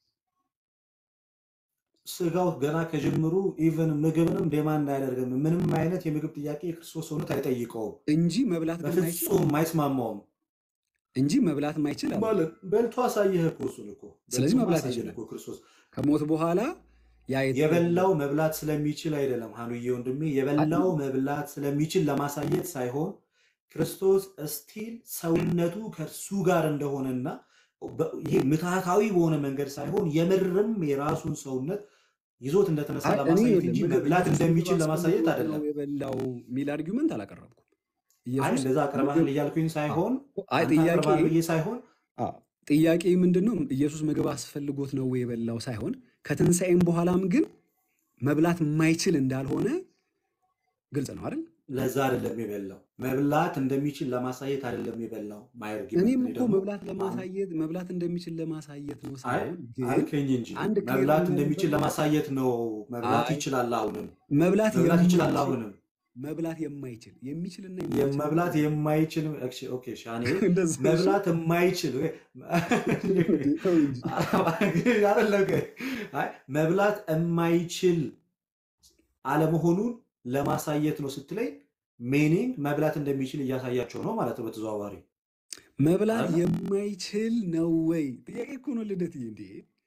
ስጋው ገና ከጅምሩ ኢቨን ምግብንም ዴማንድ አያደርግም። ምንም አይነት የምግብ ጥያቄ የክርስቶስ ሰውነት አይጠይቀውም። እንጂ መብላት ግን ማይችል በፍጹም አይስማማውም። እንጂ መብላት ማይችል አለ። ማለት በልቶ አሳየህ እኮ እሱን እኮ ስለዚህ በልቶ መብላት አሳየን ይችላል። እኮ ክርስቶስ ከሞት በኋላ ያ የተ- የበላው መብላት ስለሚችል አይደለም። ሀኑዬ ወንድሜ የበላው መብላት ስለሚችል ለማሳየት ሳይሆን ክርስቶስ እስቲል ሰውነቱ ከእርሱ ጋር እንደሆነና በ- ይሄ ምትሃታዊ በሆነ መንገድ ሳይሆን የምርም የራሱን ሰውነት ይዞት እንደተነሳ አይ እኔ ለማሳየት እንጂ ምግብ መብላት ኢየሱስ ምግብ እንደሚችል ለማሳየት አስፈልጎት አይደለም። ነው የበላው የሚል አርጊመንት አላቀረብኩም። አይ ኢየሱስ እንደዛ አቅርባህል ምግብ እያልኩኝ ሳይሆን አይ አንተ ጥያቄ አቅርባህል ብዬ ሳይሆን አዎ፣ ጥያቄ ምንድን ነው? ኢየሱስ ምግብ አስፈልጎት ነው ወይ የበላው ሳይሆን ከትንሣኤም በኋላም ግን መብላት የማይችል እንዳልሆነ ግልጽ ነው አይደል? ለዛ አይደለም የበላው መብላት እንደሚችል ለማሳየት አይደለም የበላው ማየርጊመንት እኔም እኔ እኮ ደግሞ መብላት ለማሳየት መብላት እንደሚችል ለማሳየት ነው አይ ሳይሆን ግን አልከኝ እንጂ አንድ ክሊር መብላት መሆን እንደሚችል ያለበት ለማሳየት ነው። መብላት አይ ይችላል። አሁንም መብላት መብላት ይችላል። የማይችል አሁንም መብላት የማይችል የሚችልና የ- የማይችል መብላት የማይችል እሺ፣ ኦኬ ሻኔ እንደዛ እሺ። መብላት የማይችል ተው እንጂ አይደለም ግን፣ አይ መብላት የማይችል አለመሆኑን ለማሳየት ነው ስትለኝ ሜኒንግ መብላት እንደሚችል እያሳያቸው ነው ማለት ነው በተዘዋዋሪ መብላት አይደለ? የማይችል ነው ወይ? ጥያቄ እኮ ነው ልደትዬ። እንዴ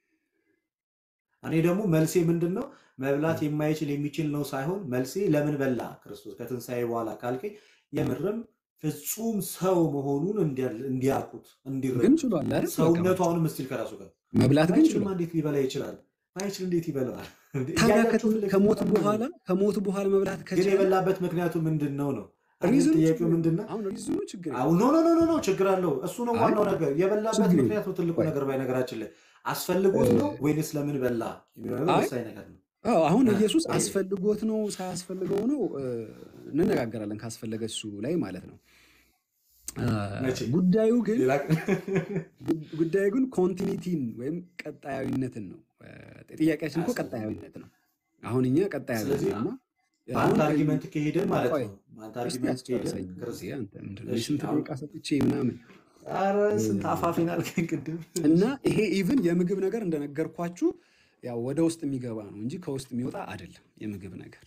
እኔ ደግሞ መልሴ ምንድን ነው? መብላት የማይችል የሚችል ነው ሳይሆን መልሴ ለምን በላ ክርስቶስ ከትንሣኤ በኋላ ካልከኝ የምርም ፍጹም ሰው መሆኑን እንዲያ- እንዲያውቁት ግን እንዲረዱ ችሏል አይደል? በቃ ሰውነቱ አሁንም ስቲል ከራሱ ጋር መብላት ግን ባይችልማ ችሏል። እንዴት ሊበላ ይችላል? ባይችል እንዴት ይበላዋል? እንዴ ታዲያ እያያችሁ ከትን- ፊት ለፊት ከሞት በጣም በኋላ ከሞት በኋላ መብላት ግን ከቻለ የበላበት ምክንያቱ ምንድን ነው ነው አሁን ሪዝኑ ጥያቄው ችግር ምንድን ነው? አሁን ሪዝኑ ችግር አሁን የለም። ኖ ኖ ኖ ኖ ኖ ችግር አለው። እሱ ነው አይ ዋናው ነገር። የበላበት ችግር ምክንያት ነው ትልቁ ቆይ ነገር። ባይ ነገራችን ላይ አስፈልጎት እ- ነው ወይንስ ለምን በላ የሚለው ነገር አይ ወሳኝ ነገር ነው። አዎ አሁን እ፣ ኢየሱስ ቆይ አስፈልጎት ነው ሳያስፈልገው ነው እ፣ እንነጋገራለን ካስፈለገ እሱ ላይ ማለት ነው። አ፣ መቼ ጉዳዩ ግን ሌላ ቀን ጉ- ጉዳዩ ግን ኮንቲኒቲን ወይም ቀጣያዊነትን ነው። እ፣ ጥያቄያችን እኮ አያስፈልግም። ቀጣያዊነት ነው። አሁን እኛ ቀጣያዊ ስለዚህ ነን እና በአንድ አሁን አርጊመንት ከሄደን ማለት ቆይ ነው በአንድ እስቲ አርጊመንት ከሄደን አስጨርሰኝ ክርስ ጊዜ አንተ ምንድን ነው እሺ የስንት አሁን ደቂቃ ሰጥቼ ምናምን ኧረ እ፣ ስንት አፋፊን አልከኝ ቅድም እና ይሄ ኢቭን የምግብ ነገር እንደነገርኳችሁ ያው ወደ ውስጥ የሚገባ ነው እንጂ ከውስጥ የሚወጣ አይደለም። የምግብ ነገር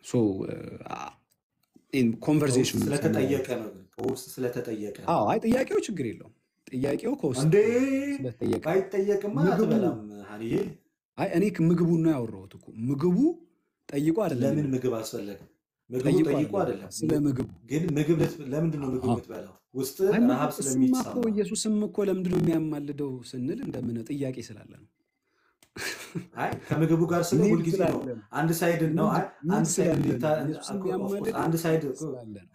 ከውስጥ ኮንቨርሴሽን ስለተጠየቀ ነው ግን ከውስጥ ስለተጠየቀ ነው አዎ፣ አይ ጥያቄው ችግር የለውም። ጥያቄው ከውስጥ እንዴ ስለተጠየቀ ነው። ባይጠየቅማ ምግቡ አትበላም ሀኒዬ አይ እኔ ምግቡን ነው ያወራሁት እኮ ምግቡ ጠይቆ አይደለም ለምን የመጣው። ምግብ አስፈለገ ምግቡ ጠይቆ ጠይቆ አይደለም አይደለም ስለ ምግቡ ግን ምግብ ልት- ለምንድን ነው ምግብ አሃ። የምትበላው ውስጥ አይ ምግብ ረሃብ እሱማ እኮ ስለሚሰማ ኢየሱስም እኮ ለምንድን ነው የሚያማልደው ስንል እንደምን ጥያቄ ስላለ ነው። አይ ከምግቡ ጋር ስለ ኒድ ሁልጊዜ ነው ስላለ ነው። አንድ ሳይድ ነው ኒድ አይ ኒድ አንድ ሳይድ ስላለ ሊታ ነው። ኢየሱስ ኦፍ ኮርስ የሚያማልደው አንድ ሳይድ ኒድ እኮ ስላለ ነው።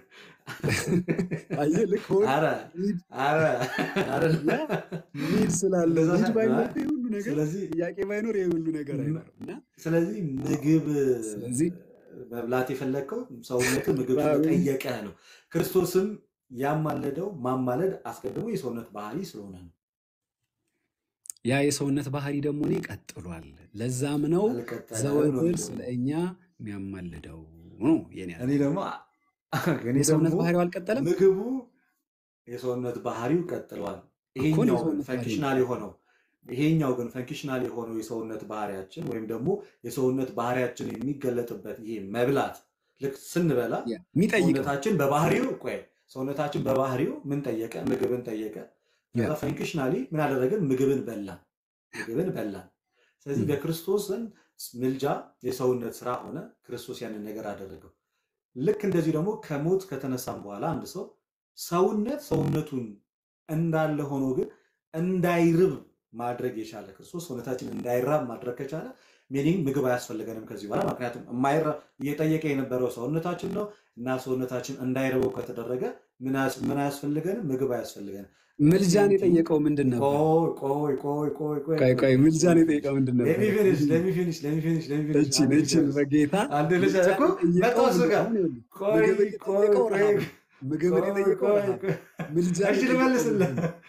አየህ ልክ ሆድ አረ ኒድ አረ አረ ያ ኒድ ስላለ እንደዛ ኒድ ሳይሆን ባይኖር አይ እኮ ይህ ሁሉ ነገር ስለዚህ ጥያቄ ባይኖር ይህ ሁሉ ነገር ም- አይኖርም እና ስለዚህ ምግብ ስለዚህ መብላት የፈለግከው ሰውነት ምግብ ባዊ ስለጠየቀ ነው። ክርስቶስም ያማለደው ማማለድ አስቀድሞ የሰውነት ባህሪ ስለሆነ ነው። ያ የሰውነት ባህሪ ደግሞ እኔ ቀጥሏል። ለዛም ነው አልቀጠለም ነው ዘወትር የሚለው ስለ እኛ የሚያማልደው ነው የኔ እኔ ሀሳብ። ደግሞ እኔ የሰውነት ደግሞ ባህሪው አልቀጠለም ምግቡ የሰውነት ባህሪው ቀጥሏል። እኮ ነው ይሄኛው ግን የሰውነት ባህሪ ፈንክሽናል ነው። የሆነው ይሄኛው ግን ፈንክሽናል የሆነው የሰውነት ባህሪያችን ወይም ደግሞ የሰውነት ባህሪያችን የሚገለጥበት ይሄ መብላት ልክ ስንበላ ያ የሚጠይቀው ሰውነታችን በባህሪው ቆይ ሰውነታችን በባህሪው ምን ጠየቀ? ምግብን ጠየቀ። ያ ከዛ ፈንክሽናሊ ምን አደረግን? ምግብን በላን። ምግብን በላን። ስለዚህ እም፣ በክርስቶስ ዘንድ ምልጃ የሰውነት ስራ ሆነ። ክርስቶስ ያንን ነገር አደረገው። ልክ እንደዚህ ደግሞ ከሞት ከተነሳም በኋላ አንድ ሰው ሰውነት ሰውነቱን እንዳለ ሆኖ ግን እንዳይርብ ማድረግ የቻለ ክርስቶስ ሰውነታችን እንዳይራብ ማድረግ ከቻለ ሚኒንግ ምግብ አያስፈልገንም ከዚህ በኋላ ምክንያቱም የማይራ እየጠየቀ የነበረው ሰውነታችን ነው እና ሰውነታችን እንዳይርበው ከተደረገ ምን አያስ- ምን አያስፈልገንም? ምግብ አያስፈልገንም። ምልጃን ሴም ቲንግ የጠየቀው ምንድን ነበር? ቆይ ቆይ ቆይ ቆይ ቆይ ቆይ ቆይ ቆይ ምልጃን የጠየቀው ምንድን ነበር? ለሚ ፊኒሽ ለሚ ፊኒሽ ለሚ ፊኒሽ ለሚ ፊኒሽ እችን አንድ ልጅ እችን ጨርስ በጌታ አንድ ልጅ ምልጃን እኮ የጠየቀው መጣሁ እሱ ምንድን ጋር አሁን ይኸውልህ ቆይ ምግብን ቆይ የጠየቀው ቆይ ረሃብ ነው። ምግብን ቆይ የጠየቀው ቆይ ረሃብ ቆይ ነው። ምልጃን እሺ የጠየቀው ልመልስልህ ምንድን ነው?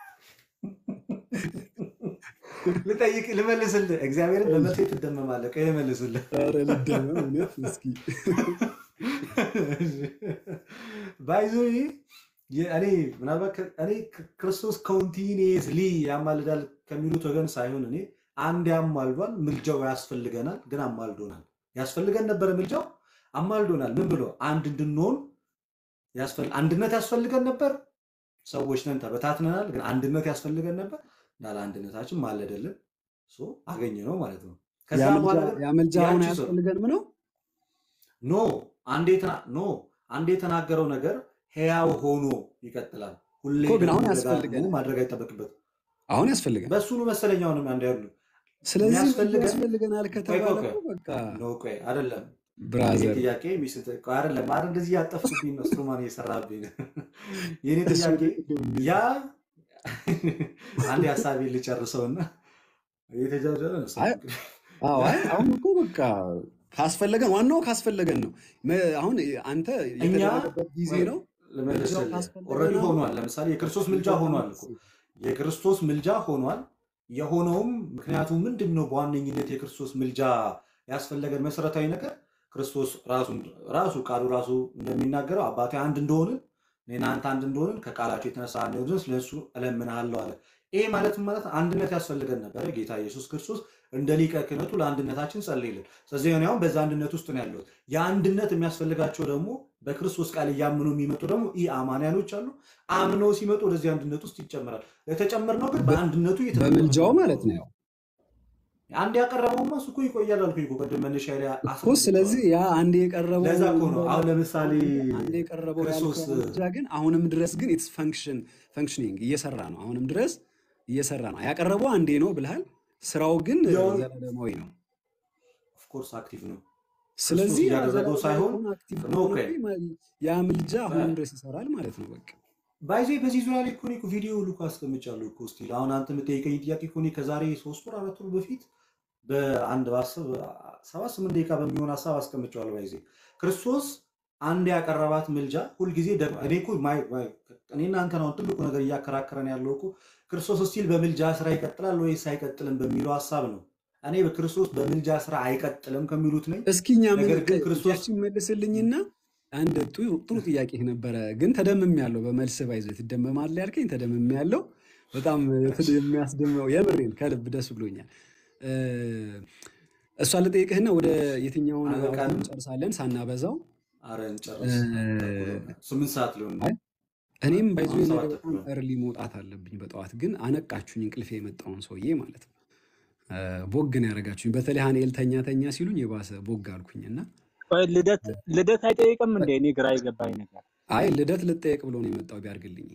ልጠይቅ ልመልስልህ እግዚአብሔርን በመልሴ ትደመማለህ ቆይ ልመልስልህ ኧረ ልደመም እውነት እስኪ ባይዞ እኔ ምናልባት ከ- እኔ ከ- ክርስቶስ ኮንቲኒየስሊ ያማልዳል ከሚሉት ወገን ሳይሆን እኔ አንድ ያማልዷል ምልጃው ያስፈልገናል ግን አማልዶናል ያስፈልገን ነበረ ምልጃው አማልዶናል ምን ብሎ አንድ እንድንሆን ያስፈል- አንድነት ያስፈልገን ነበር ሰዎች ነን ተበታትነናል ግን አንድነት ያስፈልገን ነበር እንዳለ አንድነታችን ማለደልን ሶ አገኘ ነው ማለት ነው ከዛ ያ በኋላ ምልጃ ግን ያ ምልጃ አሁን ያቺ ሰው አያስፈልገንም ነው? ኖ አንዴ ተና- ኖ አንዴ የተናገረው ነገር ሕያው ሆኖ ይቀጥላል። ሁሌ እኮ ግን ደግሞ አሁን ደጋግሞ ያስፈልገናል። ማድረግ አይጠበቅበትም። አሁን ያስፈልገናል። በእሱኑ መሰለኛውንም አንድ ያሉ ስለዚህ ምልጃ የሚያስፈልገን ያስፈልገናል ቆይ ከተባለ ቆይ ቆይ እኮ በቃ ኖ ቆይ አይደለም ይሄ ብራዘር ጥያቄ ሚስት ቆይ አይደለም አይደል እንደዚህ ያጠፍኩብኝ ነው ስትሮማን እየሰራብኝ ነው። የኔ እሱ ጥያቄ ቅድም ያ አንድ ሀሳቤ ልጨርሰውና እየተጃጀረ ነው ሰው አይ እንግዲህ አዎ ያ አይ አሁን እኮ በቃ ካስፈለገን ዋናው ካስፈለገን ነው። መ- አሁን አንተ እኛ የተደረገበት ጊዜ ወይ ነው። ምልጃው ልመልስልህ ካስፈለገን ኦልሬዲ አሁን ሆኗል። ለምሳሌ የክርስቶስ ምልጃ ምልጃው ሆኗል እኮ የክርስቶስ ምልጃ ሆኗል። የሆነውም ምክንያቱ ምንድን ነው? በዋነኝነት የክርስቶስ ምልጃ ያስፈለገን መሰረታዊ ነገር ክርስቶስ ራሱ ራሱ ቃሉ ራሱ እንደሚናገረው አባቴ አንድ እንደሆንን እኔና አንተ አንድ እንደሆንን ከቃላቸው የተነሳ አንድ እንደሆንን ስለሱ እለምንሃለሁ አለ። ይሄ ማለት ምን ማለት አንድነት ያስፈልገን ነበረ። ጌታ ኢየሱስ ክርስቶስ እንደ ሊቀ ክህነቱ ለአንድነታችን ጸልይልን። ስለዚህ እኔ አሁን በዛ አንድነት ውስጥ ነው ያለሁት። የአንድነት የሚያስፈልጋቸው ደግሞ በክርስቶስ ቃል እያምኑ የሚመጡ ደግሞ ኢ አማንያኖች አሉ። አምነው ሲመጡ ወደዚህ አንድነት ውስጥ ይጨመራል። ለተጨመርነው ግን በአንድነቱ እየተጠቀምን በምልጃው ነው ማለት የምንኖረው። ነው አንድ ያቀረበውማ እሱ እኮ ይቆያል አልኩኝ እኮ ቅድም መነሻ ላይ እኮ። ስለዚህ አስረድቼዋለሁ። ያ አንድ የቀረበው ለዛ እኮ ነው አሁን ለምሳሌ አንድ የቀረበው ክርስቶስ ያልከው ምልጃ ግን አሁንም ድረስ ግን ኢትስ ፈንክሽን ፈንክሽኒንግ እየሰራ ነው። አሁንም ድረስ እየሰራ ነው። ያቀረበው አንዴ ነው ብልሃል። ስራው ግን ያው ዘላለማዊ ነው። ኦፍኮርስ አክቲቭ ነው። ክርስቶስ ስለዚህ ያ እያደረገው ዘላለማዊ ሳይሆን ከሆነ አክቲቭ ኖ ከሆነ ቆይ እኮ ያ ምልጃ አሁንም ድረስ ይሰራል ማለት ነው። በቃ ባይዜ በዚህ ዙሪያ ላይ እኮ እኔ እኮ ቪዲዮ ሁሉ እኮ አስቀምጫለሁ እኮ ስቲል አሁን አንተ የምጠይቀኝ ጥያቄ እኮ እኔ ከዛሬ ሶስት ወር አራት ወር በፊት በአንድ በአስር ሰባት ስምንት ደቂቃ በሚሆን ሀሳብ አስቀምጨዋለሁ። ባይዜ ክርስቶስ አንድ ያቀረባት ምልጃ ሁልጊዜ ደግሞ እኔ እኮ ማይ- ማይ- እኔና አንተን አሁን ትልቁ ነገር እያከራከረን ያለው እኮ ክርስቶስ ስቲል በምልጃ ስራ ይቀጥላል ወይስ አይቀጥልም በሚለው ሀሳብ ነው። እኔ በክርስቶስ በምልጃ ስራ አይቀጥልም ከሚሉት ነኝ። እስኪ እኛ ምን ነገር ግን ክርስቶስ ጥያቄያችን መልስልኝና አንድ ጥሩ ጥሩ ጥያቄ ነበረ፣ ግን ተደምም ያለው በመልስ ባይዞ ትደመማለህ ያልከኝ ተደምም ያለው በጣም የሚያስደምመው የምሬን ከልብ ደስ ብሎኛል። እ፣ እሷን ልጠይቅህና ወደ የትኛውን አውራ አበቃን። እንጨርሳለን ሳናበዛው። አረ እ፣ እንጨርስ። ስምንት ሰዓት ሊሆን ነው። አይ፣ እኔም ባይዞ አሁን ነገ ሰባት በጣም ተኩል ነው። እርሊ መውጣት አለብኝ በጠዋት ግን አነቃችሁኝ፣ እንቅልፌ የመጣውን ሰውዬ ማለት ነው። እ፣ ቦግ ነው ያደረጋችሁኝ። በተለይ ሀኔል ተኛ ተኛ ሲሉኝ የባሰ ቦግ አልኩኝ እና ቆይ ልደት ልደት አይጠይቅም እንዴ? እኔ ግራ የገባኝ ነገር አይ ልደት ልጠየቅ ብሎ ነው የመጣው ቢያርግልኝ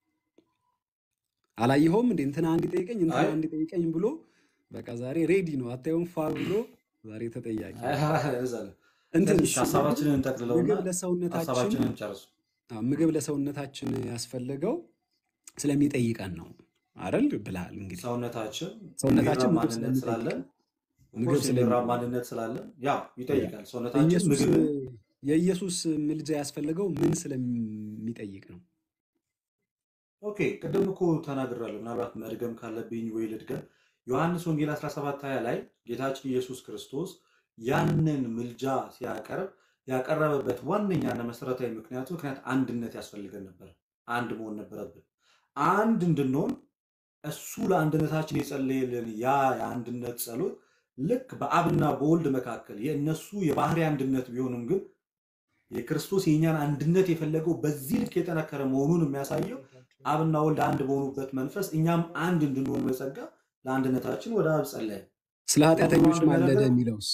አላየኸውም እንዴ እንትና እንዲጠይቀኝ እንትና አይ እንዲጠይቀኝ ብሎ በቃ ዛሬ ሬዲ ነው አታየውም ፋ ብሎ ዛሬ ተጠያቂ አይ፣ ነው አይ፣ እዛ ላይ። እንትን ትንሽ ሀሳባችንን እንጠቅልለውና ምግብ ለሰውነታችን ሀሳባችንን እንጨርሱ። አዎ፣ ምግብ ለሰውነታችን ያስፈለገው ስለሚጠይቀን ነው አይደል ብልሃል እንግዲህ ሰውነታችን ሰውነታችን የሚራብ ምግብ ማንነት ስላለን ስለሚጠይቀን ምግብ ኦፍኮርስ የሚራብ ስለሚጠይቀን ማንነት ስላለን ያው ይጠይቃል። ሰውነታችን ኢየሱስ ምግብን የኢየሱስ ምልጃ ያስፈለገው ምን ስለሚጠይቅ ነው? ኦኬ ቅድም እኮ ተናግራለሁ። ምናልባት መድገም ካለብኝ ወይ ልድገም። ዮሐንስ ወንጌል 17 20 ላይ ጌታችን ኢየሱስ ክርስቶስ ያንን ምልጃ ሲያቀርብ ያቀረበበት ዋነኛና መሰረታዊ ምክንያቱ ምክንያት አንድነት ያስፈልገን ነበር። አንድ መሆን ነበረብን። አንድ እንድንሆን እሱ ለአንድነታችን የጸለየልን ያ የአንድነት ጸሎት ልክ በአብና በወልድ መካከል የእነሱ የባህሪ አንድነት ቢሆንም ግን የክርስቶስ የእኛን አንድነት የፈለገው በዚህ ልክ የጠነከረ መሆኑን የሚያሳየው አብና ወልድ አንድ በሆኑበት መንፈስ እኛም አንድ እንድንሆን በጸጋ ለአንድነታችን ወደ አብ ጸለየ። ስለ ኃጢአተኞች ሁለተኛው ማለደ ነገር የሚለውስ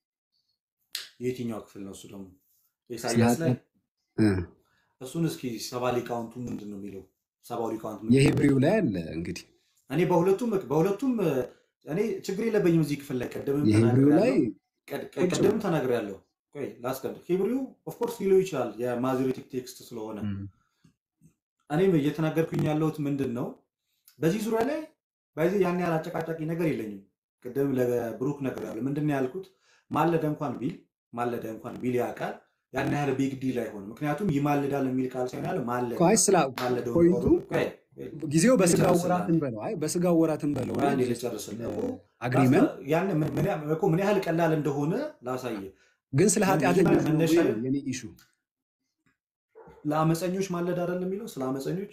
የትኛው ክፍል ነው? እሱ ደግሞ ስለ ኢሳያስ ላይ ኃጢአት እ፣ እሱን እስኪ ሰባ ሊቃውንቱ ምንድን ነው የሚለው? ሰባው ሊቃውንት ምንድን ነው የሂብሪው የሚለው? ላይ አለ እንግዲህ እኔ በሁለቱም በሁለቱም እኔ ችግር የለብኝም እዚህ ክፍል ላይ ቅድምም የሂብሪው ላይ ተናግሬያለሁ። ቀድ- ቁጭ ቅድምም ብሎ ተናግሬያለሁ። ቆይ ላስቀድም። ሂብሪው ኦፍኮርስ ሊለው ይችላል የማዞሬቲክ ቴክስት ስለሆነ እም፣ እኔም እየተናገርኩኝ ያለሁት ምንድን ነው በዚህ ዙሪያ ላይ በዚህ ያን ያህል አጨቃጫቂ ነገር የለኝም። ቅድም ለብሩክ ነገር ያለ ምንድን ነው ያልኩት? ማለደ እንኳን ቢል ማለደ እንኳን ቢል ያ ቃል ያን ያህል ቢግ ዲል አይሆንም። ምክንያቱም ይማልዳል የሚል ቃል ሳይሆን ያለ ማለደ እኮ አይ ስላ ማለደውን ፖይንቱ ቆይ ጊዜው በስጋው ልጨርስልህ ወራት አንዴ እንበለው አይ በስጋው ወራት እንበለው ቆይ አንዴ እና ልጨርስልህ እኮ አግሪመንት ላስታ- ያን ምን ምን ያ- እኮ ምን ያህል ቀላል እንደሆነ ላሳየህ። ግን ስለ ምን ኃጢአተኞች መጀመሪያ ነው ወይ መነሻዬ ነው የኔ ኢሹ ለአመፀኞች ማለድ አይደለም የሚለው ስለ አመፀኞች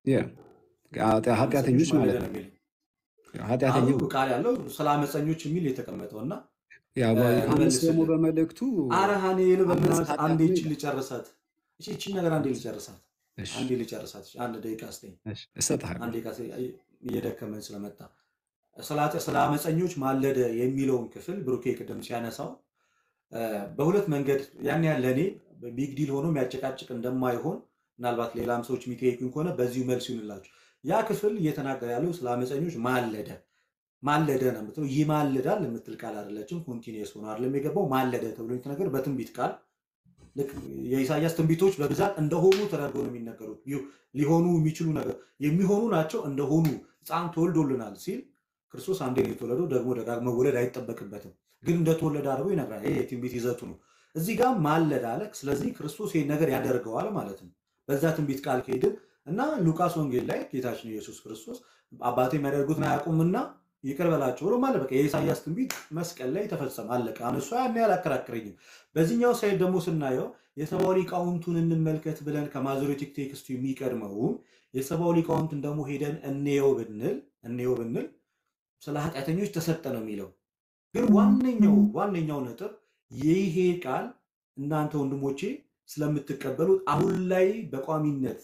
አመፀኞች ኃጢአተኞች ማለት ማለደ ነው ነው የሚለው ኃጢአተኛ አሁን ቃል ያለው ስለ አመፀኞች የሚል የተቀመጠው እና ያው እ፣ ዮሐንስ ደግሞ ልመልስልህ በመልእክቱ አረ ሀኔል አመፅ በእናትህ ኃጢአት አንዴ ነው ይችን ይላል ልጨርሳት። እቺ እቺን ነገር አንዴ ልጨርሳት፣ እሺ አንዴ ልጨርሳት። እሺ፣ አንድ ደቂቃ ስጠኝ። እሺ እሰጥሃለሁ አንድ ደቂቃ ስጠኝ። አይ፣ እየደከመን ስለመጣ ስለ ኃጢ- ስለ አመፀኞች ማለደ የሚለውን ክፍል ብሩኬ ቅድም ሲያነሳው እ፣ በሁለት መንገድ ያን ያህል ለእኔ ቢግ ዲል ሆኖ የሚያጨቃጭቅ እንደማይሆን ምናልባት ሌላም ሰዎች የሚጠይቁኝ ከሆነ በዚሁ መልስ ይሁንላቸው። ያ ክፍል እየተናገረ ያለው ስለ አመፀኞች ማለደ ማለደ ነው የምትለው። ይማልዳል የምትል ቃል አይደለችም። ኮንቲኒየስ ሆኖ አይደለም የገባው ማለደ ተብሎ የተነገር በትንቢት ቃል ልክ የኢሳያስ ትንቢቶች በብዛት እንደሆኑ ተደርገው ነው የሚነገሩት። ሊሆ- ሊሆኑ የሚችሉ ነገር የሚሆኑ ናቸው እንደሆኑ ሕፃን ተወልዶልናል ሲል ክርስቶስ አንዴ ነው የተወለደው፣ ደግሞ ደጋግሞ መወለድ አይጠበቅበትም። ግን እንደተወለደ አድርጎ ይነግራል። ይሄ የትንቢት ይዘቱ ነው። እዚህ ጋር ማለድ አለ። ስለዚህ ክርስቶስ ይህን ነገር ያደርገዋል ማለት ነው። በዛ ትንቢት ቃል ከሄድን እና ሉቃስ ወንጌል ላይ ጌታችን ኢየሱስ ክርስቶስ አባቴ የሚያደርጉትን አያውቁምና ይቅር በላቸው ብሎ ማለት በቃ የኢሳያስ ትንቢት መስቀል ላይ ተፈጸመ፣ አለቀ። አሁን እሷ ያን ያህል አከራክረኝም። በዚህኛው ሳይድ ደግሞ ስናየው የሰብአዊ ሊቃውንቱን እንመልከት ብለን ከማዞሬቲክ ቴክስቱ የሚቀድመውን የሰብአዊ ሊቃውንትን ደግሞ ሄደን እንየው ብንል እንየው ብንል ስለ ኃጢአተኞች ተሰጠ ነው የሚለው። ግን ዋነኛው ዋነኛው ነጥብ ይሄ ቃል እናንተ ወንድሞቼ ስለምትቀበሉት አሁን ላይ በቋሚነት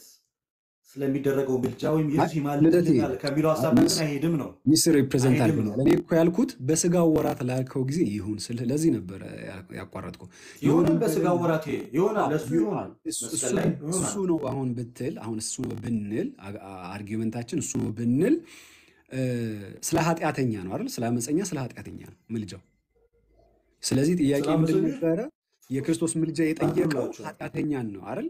ስለሚደረገው ምልጃ ወይም አይ ኢየሱስ ልደቴ ይማልድልኛል ከሚለው ሀሳብ ሚስ ጋር አይሄድም ነው ሚስ ሪፕሬዘንት አይሄድም አድርገኛል። ነው እኔ እኮ ያልኩት በስጋው ወራት ላልከው ጊዜ ይሁን ስልህ ለዚህ ነበረ ያ- ያቋረጥኩ ይሆናል። ይሁን በስጋ በልና ወራት ይሆናል፣ አዎ ለእሱ ይሁ- ይሆናል፣ እሱ መስቀል እሱ ላይ እሱ ይሆናል። ነው አሁን ብትል አሁን እሱ ነው ብንል አ- አ- አርጊመንታችን እሱ ነው ብንል እ፣ ስለ ኃጢአተኛ ነው አይደል? ስለ አመፀኛ ስለ ኃጢአተኛ ነው ምልጃው። ስለዚህ ጥያቄ ስለ ምንድን አመፀኞች ነበረ? የክርስቶስ ምልጃ የጠየቀው አቅርብላቸዋል። ኃጢአተኛን ነው አይደል?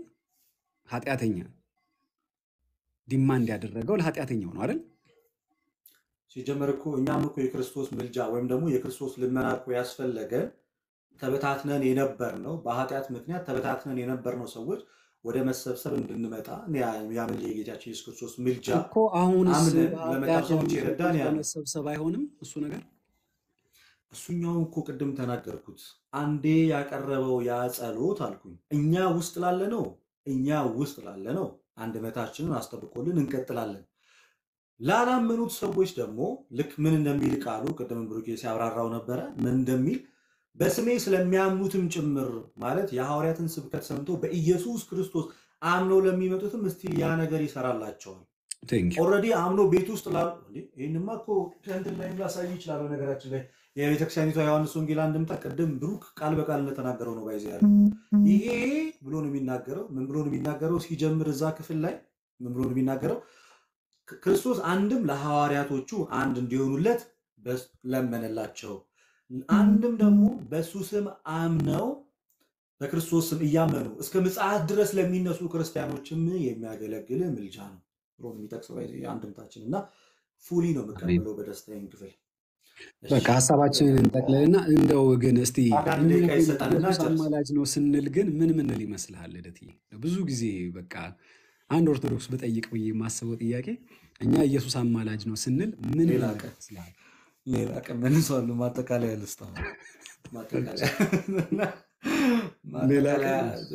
ኃጢአተኛ ዲማንድ ያደረገው ለኃጢአተኛው ነው አይደል? ሲጀመር እኮ እኛም እኮ የክርስቶስ ምልጃ ወይም ደግሞ የክርስቶስ ልመና እኮ ያስፈለገን ተበታትነን የነበር ነው። በኃጢአት ምክንያት ተበታትነን የነበር ነው ሰዎች ወደ መሰብሰብ እንድንመጣ ያምን የጌታችን ኢየሱስ ክርስቶስ ምልጃ እኮ አሁንስ አምነን በኃጢአት ለመጣን ሰዎች የረዳን ያ ነው። ለመሰብሰብ አይሆንም እሱ ነገር እሱኛውን እኮ ቅድም ተናገርኩት። አንዴ ያቀረበው ያ ጸሎት አልኩኝ እኛ ውስጥ ላለ ነው እኛ ውስጥ ላለ ነው አንድነታችንን አስጠብቆልን እንቀጥላለን። ላላመኑት ሰዎች ደግሞ ልክ ምን እንደሚል ቃሉ ቅድም ብሩኬ ሲያብራራው ነበረ። ምን እንደሚል በስሜ ስለሚያምኑትም ጭምር ማለት የሐዋርያትን ስብከት ሰምቶ በኢየሱስ ክርስቶስ አምነው ለሚመጡትም እስቲ ያ ነገር ይሰራላቸዋል። ቴንክ ዩ ኦልሬዲ አምኖ ቤት ውስጥ ላሉ እንዴ፣ ይህንማ እኮ ከእንትን ላይ ላሳይ ይችላል። ነገራችን ላይ የቤተክርስቲያኒቷ ዮሐንስ ወንጌል አንድምታ ቅድም ብሩክ ቃል በቃል እንደተናገረው ነው ባይዘ ያለ ይሄ ብሎ ነው የሚናገረው። ምን ብሎ ነው የሚናገረው? ሲጀምር እዛ ክፍል ላይ ምን ብሎ ነው የሚናገረው? ክርስቶስ አንድም ለሐዋርያቶቹ አንድ እንዲሆኑለት በስ- ለመነላቸው፣ አንድም ደግሞ በእሱ ስም አምነው በክርስቶስ ስም እያመኑ እስከ ምጽአት ድረስ ለሚነሱ ክርስቲያኖችም የሚያገለግል ምልጃ ነው ብሎ ነው የሚጠቅሰው ባይዘ አንድምታችን እና ፉሊ ነው የምቀበለው በደስታዬን ክፍል እሺ በቃ ሀሳባችንን እንጠቅልልና እንደው ግን እስቲ አንድ ደቂቃ ይሰጠንና ኢየሱስ ጨርስ። አማላጅ ነው ስንል ግን ምን ምንል ይመስልሃል ልደትዬ? ብዙ ጊዜ በቃ አንድ ኦርቶዶክስ ብጠይቅ ብዬ የማስበው ጥያቄ እኛ ኢየሱስ አማላጅ ነው ስንል ምን ሌላ ምንል ቀን ይመስልሃል? ሌላ ቀን መልሰዋለሁ። ማጠቃለያ ልስጥ አሁን ማጠቃለያ ሌላ ማጠቃለያ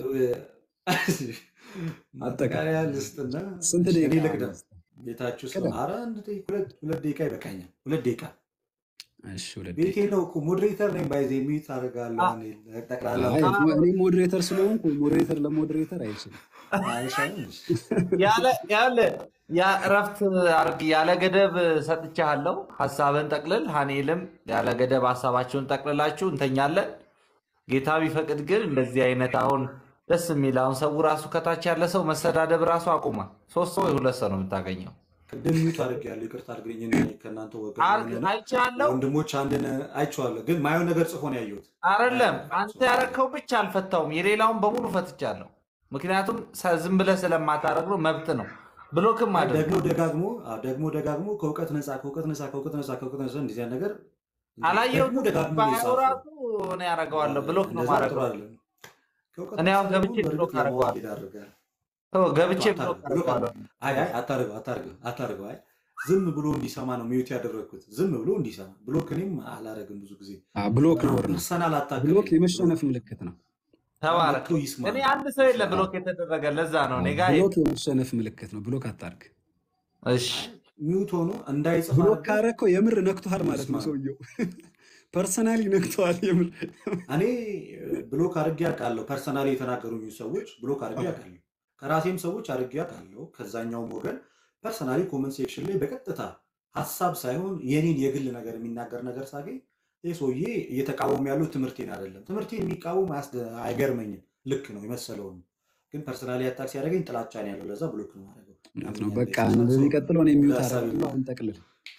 ቀን ማጠቃለያ ልስጥና ስንት እሺ፣ እኔ ደቂቃ ልቅደም። ነው? ቤታችሁ ስለ ቅደም። ኧረ አንድ ደቂቃ ሁለት ሁለት ደቂቃ ይበቃኛል። ሁለት ደቂቃ እሺ ሁለት ቤቴ ደቂቃ ነው እኮ ሞዴሬተር ነኝ። ባይዜ ሚዩት አደርጋለሁ። እኔ ጠቅላላ አይ እኔ ሞዴሬተር ስለሆንኩ ሞዴሬተር ለሞዴሬተር አይችልም። አይሻልም? ያለ ያለ ያ እረፍት አርግ ያለ ገደብ ሰጥቻለሁ። ሀሳብን ጠቅልል። ሀኔልም ያለ ገደብ ሀሳባችሁን ጠቅልላችሁ እንተኛለን። ጌታ ቢፈቅድ ግን እንደዚህ አይነት አሁን ደስ የሚል አሁን ሰው ራሱ ከታች ያለ ሰው መሰዳደብ ራሱ አቁሟል። ሶስት ሰው ወይ ሁለት ሰው ነው የምታገኘው። ቅድም ሚዩት አድርጌያለሁ። ይቅርታ አድርግልኝ። እኔ ከእናንተ ወገን አርግ የሆነ አይቻለሁ። ወንድሞች አንድን አይቼዋለሁ፣ ግን ማየውን ነገር ጽፎ ነው ያየሁት። አይደለም አንተ ያረከው ብቻ አልፈታውም፣ የሌላውን በሙሉ ፈትቻለሁ። ምክንያቱም ሰ- ዝም ብለህ ስለማታደርግ ነው፣ መብት ነው። ብሎክም አይ አድርግ ደግሞ ደጋግሞ አዎ፣ ደግሞ ደጋግሞ ከእውቀት ነፃ ከእውቀት ነፃ ከእውቀት ነፃ ከእውቀት ነፃ እንደዚህ አይነት ነገር ደግሞ አላየሁትም። ደጋግሞ ነው ባየው የጻፈው። ራሱ እኔ ያደርገዋለሁ፣ ብሎክ ነው እንደዛ ጥሩ ማድረገው። አይደለም። ከእውቀት እኔ ነፃ አሁን ደግሞ ገብቼ ብሎክ በእርግጥ ለማወቅ አደርገዋለሁ። ይዳርጋል። ተው፣ ገብቼ አታርገው፣ ብሎክ ብሎክ አደርገዋለሁ። አይ አይ አታርገው፣ አታርገው፣ አታርገው። አይ ዝም ብሎ እንዲሰማ ነው ሚዩት ያደረግኩት። ዝም ብሎ እንዲሰማ ብሎክ እኔም አላረግም ብዙ ጊዜ አዎ፣ ብሎክ አሁን ነውር ነው። ፐርሰናል ብሎክ አታክልኝ። ብሎክ የመሸነፍ ምልክት ነው። ተባረክ። መጥቶ ይስማ እኔ ነው። አንድ ሰው የለ አዎ። ብሎክ የተደረገ ለዛ ነው እኔ አዎ፣ ጋ ብሎክ የመሸነፍ ምልክት ነው። ብሎክ አታርግ። እሺ ሚዩት ሆኖ እንዳይጽፍ ብሎክ አድርገው ካረከው የምር ነክቶሃል ማለት ይስማ ነው። ነው። ሰውየው ፐርሰናሊ ነክተዋል የምር። እኔ ብሎክ አድርጌ አውቃለሁ። ፐርሰናሊ የተናገሩኝ ሰዎች ብሎክ አድርጌ አውቃለሁ። ከራሴም ሰዎች አድርጌ አውቃለሁ። ከዛኛውም ወገን ፐርሰናሊ ኮመንት ሴክሽን ላይ በቀጥታ ሀሳብ ሳይሆን የኔን የግል ነገር የሚናገር ነገር ሳገኝ ይህ ሰውዬ እየተቃወሙ ያለው ትምህርቴን አይደለም። ትምህርቴን የሚቃወም አያስደ- አይገርመኝም። ልክ ነው የመሰለውን ግን ፐርሰናሊ አታክ ሲያደርገኝ ጥላቻ ነው ያለው። ለዛ ብሎክ ነው ማድረገው። እውነት ነው። ያንን በቃ የተሳሳተ ሰው በሚቀጥለው እኔ የሚውት ሀሳብ አደርጋለሁ። አሁን ጠቅልል።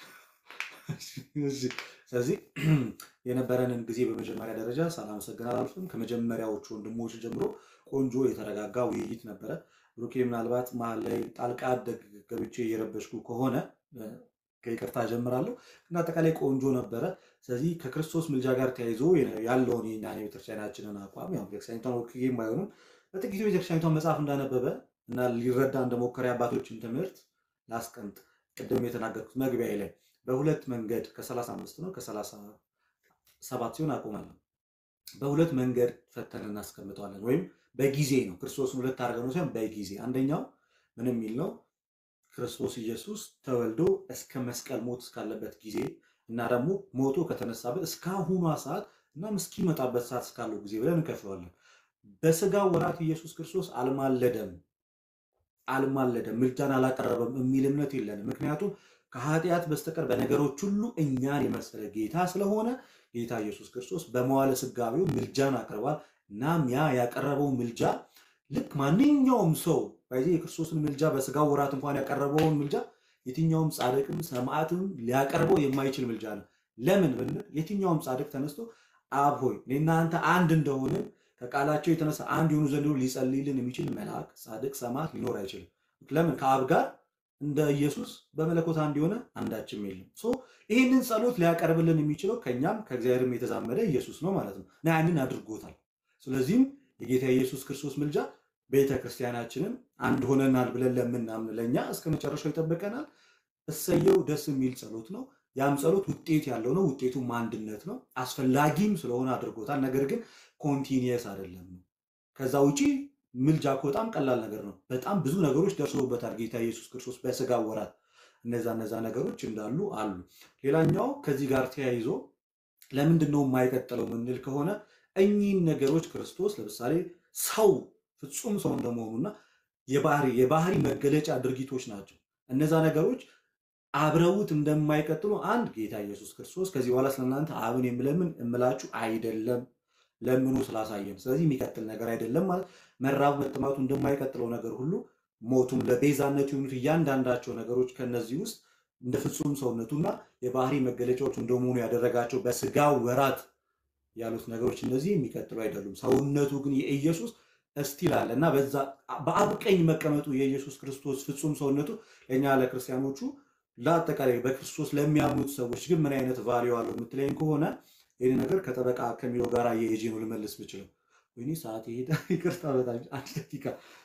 እሺ። ስለዚህ የነበረንን ጊዜ በመጀመሪያ ደረጃ ሳላመሰግን አላልፍም። ከመጀመሪያዎቹ ወንድሞች ጀምሮ ቆንጆ የተረጋጋ ውይይት ነበረ። ብሩኬ ምናልባት መሀል ላይ ጣልቃ ደግ ገብቼ እየረበሽኩ ከሆነ እ፣ ከይቅርታ ጀምራለሁ። ግን አጠቃላይ ቆንጆ ነበረ። ስለዚህ ከክርስቶስ ምልጃ ጋር ተያይዞ ያለውን የእኛን የቤተክርስቲያናችንን አቋም ያው ቤተክርስቲያኒቷን ወክዬም ባይሆንም በጥቂቱ ቤተክርስቲያኒቷን መጽሐፍ እንዳነበበ እና ሊረዳ እንደሞከረ የአባቶችን ትምህርት ላስቀምጥ። ቅድም የተናገርኩት መግቢያ ላይ በሁለት መንገድ ከ35 ነው ከ37 ሲሆን አቆማለሁ። በሁለት መንገድ ፈተን እናስቀምጠዋለን። ወይም በጊዜ ነው። ክርስቶስን ሁለት አድርገን ነው ሳይሆን በጊዜ አንደኛው ምን የሚል ነው? ክርስቶስ ኢየሱስ ተወልዶ እስከ መስቀል ሞት እስካለበት ጊዜ እና ደግሞ ሞቶ ከተነሳበት እስካሁኗ ሰዓት እና እስኪመጣበት ሰዓት እስካለው ጊዜ ብለን እንከፍለዋለን። በስጋ ወራት ኢየሱስ ክርስቶስ አልማለደም አልማለደም ምልጃን አላቀረበም የሚል እምነት የለንም። ምክንያቱም ከኃጢአት በስተቀር በነገሮች ሁሉ እኛን የመሰለ ጌታ ስለሆነ ጌታ ኢየሱስ ክርስቶስ በመዋለ ስጋቤው ምልጃን አቅርቧል። እናም ያ ያቀረበው ምልጃ ልክ ማንኛውም ሰው በዚህ የክርስቶስን ምልጃ በስጋው ወራት እንኳን ያቀረበውን ምልጃ የትኛውም ጻድቅም ሰማዕትም ሊያቀርበው የማይችል ምልጃ ነው። ለምን ብንል የትኛውም ጻድቅ ተነስቶ አብ ሆይ እኔና አንተ አንድ እንደሆነ ከቃላቸው የተነሳ አንድ የሆኑ ዘንድ ሊጸልይልን የሚችል መልአክ፣ ጻድቅ፣ ሰማዕት ሊኖር አይችልም። ለምን? ከአብ ጋር እንደ ኢየሱስ በመለኮት አንድ የሆነ አንዳችም የለም። ሶ ይህንን ጸሎት ሊያቀርብልን የሚችለው ከእኛም ከእግዚአብሔርም የተዛመደ ኢየሱስ ነው ማለት ነው እና ያንን አድርጎታል። ስለዚህም የጌታ ኢየሱስ ክርስቶስ ምልጃ ቤተ ክርስቲያናችንን አንድ ሆነናል ብለን ለምናምን ለእኛ እስከ መጨረሻው ይጠብቀናል። እሰየው ደስ የሚል ጸሎት ነው። ያም ጸሎት ውጤት ያለው ነው። ውጤቱም አንድነት ነው። አስፈላጊም ስለሆነ አድርጎታል። ነገር ግን ኮንቲኒየስ አይደለም። ከዛ ውጪ ምልጃ እኮ በጣም ቀላል ነገር ነው። በጣም ብዙ ነገሮች ደርሶበታል ጌታ ኢየሱስ ክርስቶስ በስጋ ወራት። እነዛ እነዛ ነገሮች እንዳሉ አሉ። ሌላኛው ከዚህ ጋር ተያይዞ ለምንድን ነው የማይቀጥለው ምንል ከሆነ እኚህን ነገሮች ክርስቶስ ለምሳሌ ሰው ፍጹም ሰው እንደመሆኑና የባህሪ የባህሪ መገለጫ ድርጊቶች ናቸው። እነዛ ነገሮች አብረውት እንደማይቀጥሉ አንድ ጌታ ኢየሱስ ክርስቶስ ከዚህ በኋላ ስለእናንተ አብን የምለምን እምላችሁ አይደለም ለምኑ ስላሳየን፣ ስለዚህ የሚቀጥል ነገር አይደለም ማለት መራብ መጠማቱ እንደማይቀጥለው ነገር ሁሉ ሞቱም ለቤዛነት የሆኑት እያንዳንዳቸው ነገሮች ከነዚህ ውስጥ እንደ ፍጹም ሰውነቱና የባህሪ መገለጫዎች እንደመሆኑ ያደረጋቸው በስጋ ወራት ያሉት ነገሮች እነዚህ የሚቀጥሉ አይደሉም። ሰውነቱ ግን የኢየሱስ እስቲል አለ እና በዛ በአብ ቀኝ መቀመጡ የኢየሱስ ክርስቶስ ፍጹም ሰውነቱ ለእኛ ለክርስቲያኖቹ ለአጠቃላይ በክርስቶስ ለሚያምኑት ሰዎች ግን ምን አይነት ቫሊዩ አለው የምትለኝ ከሆነ ይህን ነገር ከጠበቃ ከሚለው ጋር የሄጄ ነው ልመልስ ብችለው። ወይኔ ሰዓት ሄደ፣ ይቅርታ በጣም አንድ ደቂቃ።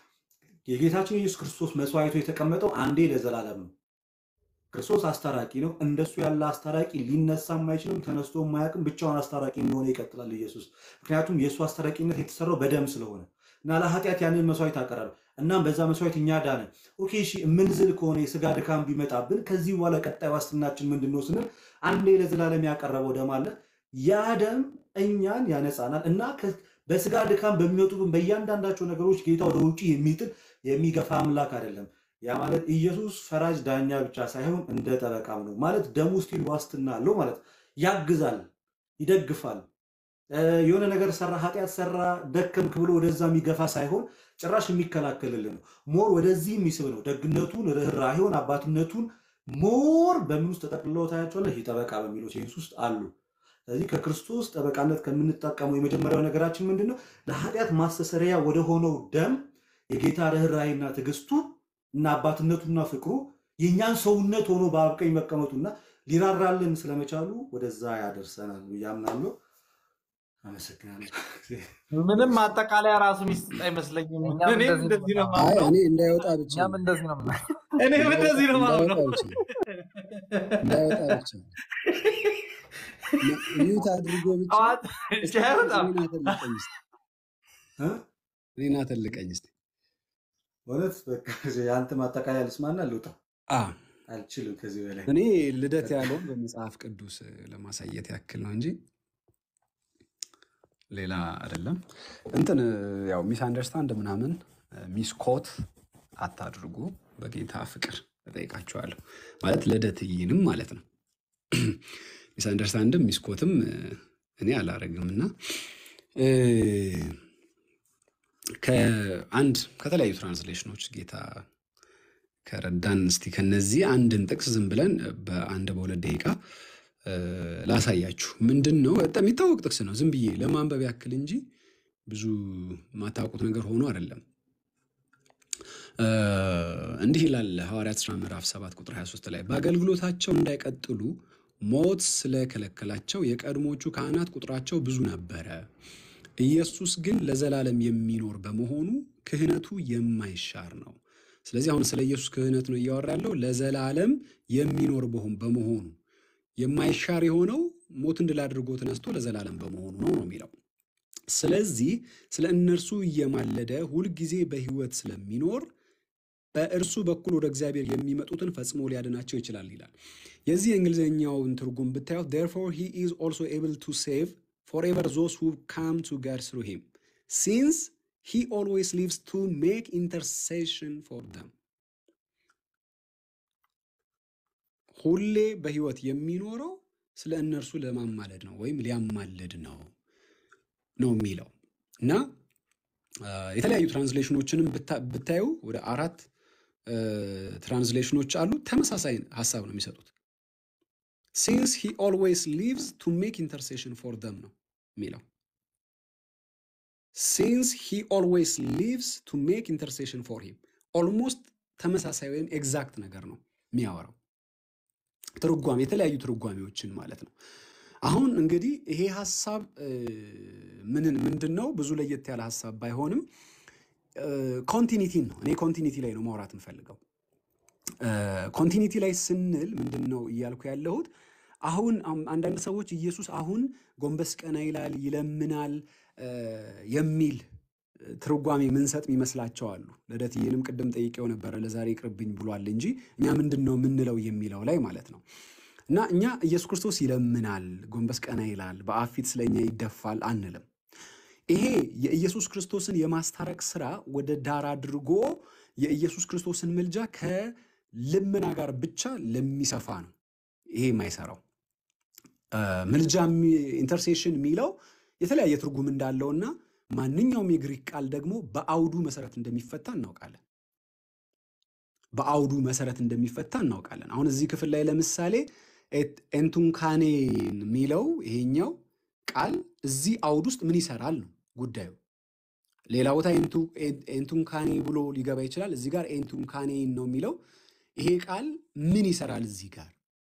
የጌታችን የኢየሱስ ክርስቶስ መስዋዕቱ የተቀመጠው አንዴ ለዘላለም ነው። ክርስቶስ አስታራቂ ነው። እንደሱ ያለ አስታራቂ ሊነሳም አይችልም፣ ተነስቶ ማያውቅም። ብቻውን አስታራቂ እንደሆነ ይቀጥላል ኢየሱስ። ምክንያቱም የእሱ አስታራቂነት የተሰራው በደም ስለሆነ እና ለኃጢአት ያንን መስዋዕት አቀረበ። እናም በዛ መስዋዕት እኛ ዳንን። ኦኬ እሺ፣ የምንዝል ከሆነ የስጋ ድካም ቢመጣብን ከዚህ በኋላ ቀጣይ ዋስትናችን ምንድን ነው ስንል አንዴ ለዘላለም ያቀረበው ደም አለ። ያ ደም እኛን ያነጻናል እና ከ- በስጋ ድካም በሚወጡብን በእያንዳንዳቸው ነገሮች ጌታ ወደ ውጭ የሚጥል የሚገፋ አምላክ አይደለም። ያ ማለት ኢየሱስ ፈራጅ ዳኛ ብቻ ሳይሆን እንደ ጠበቃም ነው ማለት ደሙ ስቲል ዋስትና አለው ማለት ያግዛል፣ ይደግፋል። እ፣ የሆነ ነገር ሰራ፣ ኃጢአት ሰራ፣ ደከምክ ብሎ ወደዛ የሚገፋ ሳይሆን ጭራሽ የሚከላከልልን ነው። ሞር ወደዚህ የሚስብ ነው። ደግነቱን፣ ርኅራሄውን፣ አባትነቱን ሞር በምን ውስጥ ተጠቅልለው ታያቸዋለህ? ይህ ጠበቃ በሚለው ሴንስ ውስጥ አሉ። ስለዚህ ከክርስቶስ ጠበቃነት ከምንጠቀመው የመጀመሪያው ነገራችን ምንድን ነው? ለኃጢአት ማስተሰሪያ ወደ ሆነው ደም የጌታ ርኅራሄና ትዕግስቱ እና አባትነቱና ፍቅሩ የእኛን ሰውነት ሆኖ በአብ ቀኝ መቀመጡና ሊራራልን ስለመቻሉ ወደዛ ያደርሰናል ብዬ አምናለሁ። አመሰግናለሁ። ምንም ማጠቃለያ ራሱ ሚስጥ አይመስለኝም። እኛም እኔም እንደዚህ ነው እንደዚህ ነው የምናምነው። አይ የማምነው። እኔ እንዳይወጣ ብቻ እኛም ነው እንደዚህ ነው የምናምነው። እኔም እንዳይወጣ እንደዚህ ነው እንዳይወጣ የማምነው። ብቻ ነው እንዳይወጣ ብቻ ነው ሚዩት አድርጎ ብቻ ጠዋት እስቲ ቻ አይወጣም። እኔን አተልቀኝ እስቲ እ? እኔን አተልቀኝ እስቲ እውነት በቃ የአንተ ማጠቃለያ ልስማና ልውጣ። አ አልችልም ከዚህ በላይ እኔ ልደት ያለውን በመጽሐፍ ቅዱስ ለማሳየት ያክል ነው እንጂ ሌላ አይደለም። እንትን ያው ሚስ አንደርስታንድ ምናምን ሚስኮት አታድርጉ። በጌታ ፍቅር እጠይቃችኋለሁ። ማለት ልደትይንም ማለት ነው። ሚስ አንደርስታንድም ሚስኮትም እኔ አላረግም እና እ፣ ከአንድ ከተለያዩ ትራንስሌሽኖች ጌታ ከረዳን እስቲ ከነዚህ አንድን ጥቅስ ዝም ብለን በአንድ በሁለት ደቂቃ እ፣ ላሳያችሁ። ምንድን ነው በጣም የሚታወቅ ጥቅስ ነው። ዝም ብዬ ለማንበብ ያክል እንጂ ብዙ የማታውቁት ነገር ሆኖ አይደለም። እ፣ እንዲህ ይላል ሐዋርያት ሥራ ምዕራፍ 7 ቁጥር 23 ላይ በአገልግሎታቸው እንዳይቀጥሉ ሞት ስለከለከላቸው የቀድሞቹ ካህናት ቁጥራቸው ብዙ ነበረ። ኢየሱስ ግን ለዘላለም የሚኖር በመሆኑ ክህነቱ የማይሻር ነው። ስለዚህ አሁን ስለ ኢየሱስ ክህነት ነው እያወራ ያለው። ለዘላለም የሚኖር በሆን በመሆኑ የማይሻር የሆነው ሞትን ድል አድርጎ ተነስቶ ለዘላለም በመሆኑ ነው ነው የሚለው። ስለዚህ ስለ እነርሱ እየማለደ ሁልጊዜ በሕይወት ስለሚኖር በእርሱ በኩል ወደ እግዚአብሔር የሚመጡትን ፈጽሞ ሊያድናቸው ይችላል ይላል። የዚህ የእንግሊዝኛውን ትርጉም ብታዩት therefore he is also able to save forever those who come to God through him since he always lives to make intercession for them ሁሌ በሕይወት የሚኖረው ስለ እነርሱ ለማማለድ ነው ወይም ሊያማልድ ነው ነው የሚለው እና አ፣ የተለያዩ ትራንስሌሽኖችንም ብታ- ብታዩ ወደ አራት አ፣ ትራንስሌሽኖች አሉ። ተመሳሳይ ሀሳብ ነው የሚሰጡት። ሲንስ ሂ ኦልዌይስ ሊቭስ ቱ ሜክ ኢንተርሴሽን ፎር ደም ነው የሚለው። ሲንስ ሂ ኦልዌይስ ሊቭስ ቱ ሜክ ኢንተርሴሽን ፎር ሂም ኦልሞስት ተመሳሳይ ወይም ኤግዛክት ነገር ነው የሚያወራው። ትርጓሜ የተለያዩ ትርጓሜዎችን ማለት ነው። አሁን እንግዲህ ይሄ ሀሳብ ምንን ምንድን ነው ብዙ ለየት ያለ ሀሳብ ባይሆንም ኮንቲኒቲን ነው። እኔ ኮንቲኒቲ ላይ ነው ማውራት የምፈልገው። ኮንቲኒቲ ላይ ስንል ምንድን ነው እያልኩ ያለሁት አሁን አንዳንድ ሰዎች ኢየሱስ አሁን ጎንበስ ቀና ይላል፣ ይለምናል የሚል ትርጓሜ ምንሰጥ ይመስላቸው አሉ። ልደትዬንም ቅድም ጠይቄው ነበረ ለዛሬ ይቅርብኝ ብሏል እንጂ እኛ ምንድን ነው የምንለው የሚለው ላይ ማለት ነው። እና እኛ ኢየሱስ ክርስቶስ ይለምናል፣ ጎንበስ ቀና ይላል፣ በአብ ፊት ስለኛ ይደፋል አንልም። ይሄ የኢየሱስ ክርስቶስን የማስታረቅ ስራ ወደ ዳር አድርጎ የኢየሱስ ክርስቶስን ምልጃ ከልመና ጋር ብቻ ለሚሰፋ ነው ይሄ የማይሰራው። ምልጃ ኢንተርሴሽን የሚለው የተለያየ ትርጉም እንዳለውና ማንኛውም የግሪክ ቃል ደግሞ በአውዱ መሰረት እንደሚፈታ እናውቃለን። በአውዱ መሰረት እንደሚፈታ እናውቃለን። አሁን እዚህ ክፍል ላይ ለምሳሌ ኤንቱንካኔን የሚለው ይሄኛው ቃል እዚህ አውድ ውስጥ ምን ይሰራል ነው ጉዳዩ። ሌላ ቦታ ኤንቱንካኔ ብሎ ሊገባ ይችላል። እዚህ ጋር ኤንቱንካኔን ነው የሚለው። ይሄ ቃል ምን ይሰራል እዚህ ጋር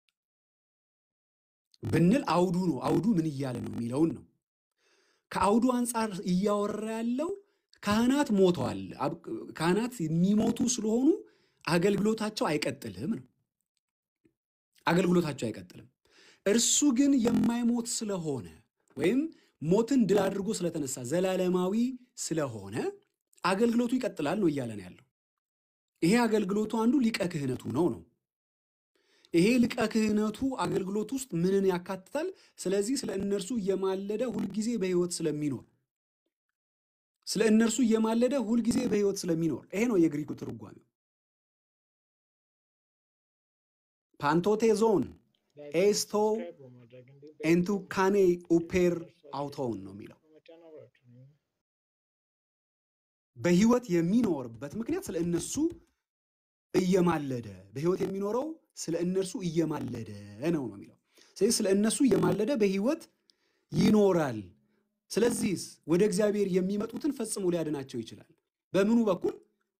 ብንል አውዱ ነው። አውዱ ምን እያለ ነው የሚለውን ነው። ከአውዱ አንጻር እያወራ ያለው ካህናት ሞተዋል። ካህናት የሚሞቱ ስለሆኑ አገልግሎታቸው አይቀጥልም ነው። አገልግሎታቸው አይቀጥልም። እርሱ ግን የማይሞት ስለሆነ ወይም ሞትን ድል አድርጎ ስለተነሳ ዘላለማዊ ስለሆነ አገልግሎቱ ይቀጥላል ነው እያለን ያለው። ይሄ አገልግሎቱ አንዱ ሊቀ ክህነቱ ነው ነው ይሄ ሊቀ ክህነቱ አገልግሎት ውስጥ ምንን ያካትታል? ስለዚህ ስለ እነርሱ እየማለደ ሁልጊዜ በሕይወት ስለሚኖር ስለ እነርሱ እየማለደ ሁልጊዜ በሕይወት ስለሚኖር ይሄ ነው የግሪኩ ትርጓሜው። ፓንቶቴዞን ኤስቶ ኤንቱ ካኔ ኡፔር አውቶውን ነው የሚለው በሕይወት የሚኖርበት ምክንያት ስለ እነሱ እየማለደ በሕይወት የሚኖረው ስለ እነርሱ እየማለደ ነው ነው የሚለው። ስለዚህ ስለ እነሱ እየማለደ በሕይወት ይኖራል። ስለዚህ ወደ እግዚአብሔር የሚመጡትን ፈጽሞ ሊያድናቸው ይችላል። በምኑ በኩል?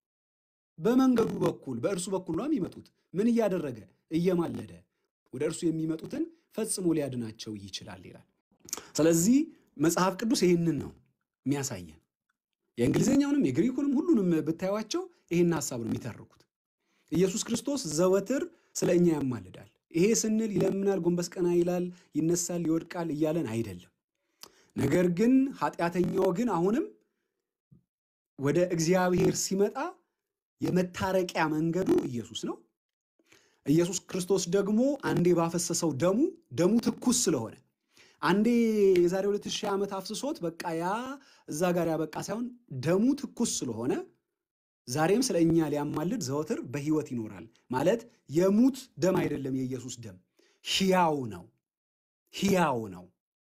በመንገዱ በኩል በእርሱ በኩል ነው የሚመጡት። ምን እያደረገ? እየማለደ ወደ እርሱ የሚመጡትን ፈጽሞ ሊያድናቸው ይችላል ይላል። ስለዚህ መጽሐፍ ቅዱስ ይህንን ነው የሚያሳየን። የእንግሊዝኛውንም የግሪኩንም ሁሉንም ብታዩቸው ይህን ሀሳብ ነው የሚተርኩት። ኢየሱስ ክርስቶስ ዘወትር ስለ እኛ ያማልዳል። ይሄ ስንል ይለምናል፣ ጎንበስ ቀና ይላል፣ ይነሳል፣ ይወድቃል እያለን አይደለም። ነገር ግን ኃጢአተኛው ግን አሁንም ወደ እግዚአብሔር ሲመጣ የመታረቂያ መንገዱ ኢየሱስ ነው። ኢየሱስ ክርስቶስ ደግሞ አንዴ ባፈሰሰው ደሙ ደሙ ትኩስ ስለሆነ አንዴ የዛሬ ሁለት ሺህ ዓመት አፍስሶት በቃ ያ እዛ ጋር ያበቃ ሳይሆን ደሙ ትኩስ ስለሆነ ዛሬም ስለ እኛ ሊያማልድ ዘወትር በሕይወት ይኖራል። ማለት የሙት ደም አይደለም። የኢየሱስ ደም ሕያው ነው፣ ሕያው ነው።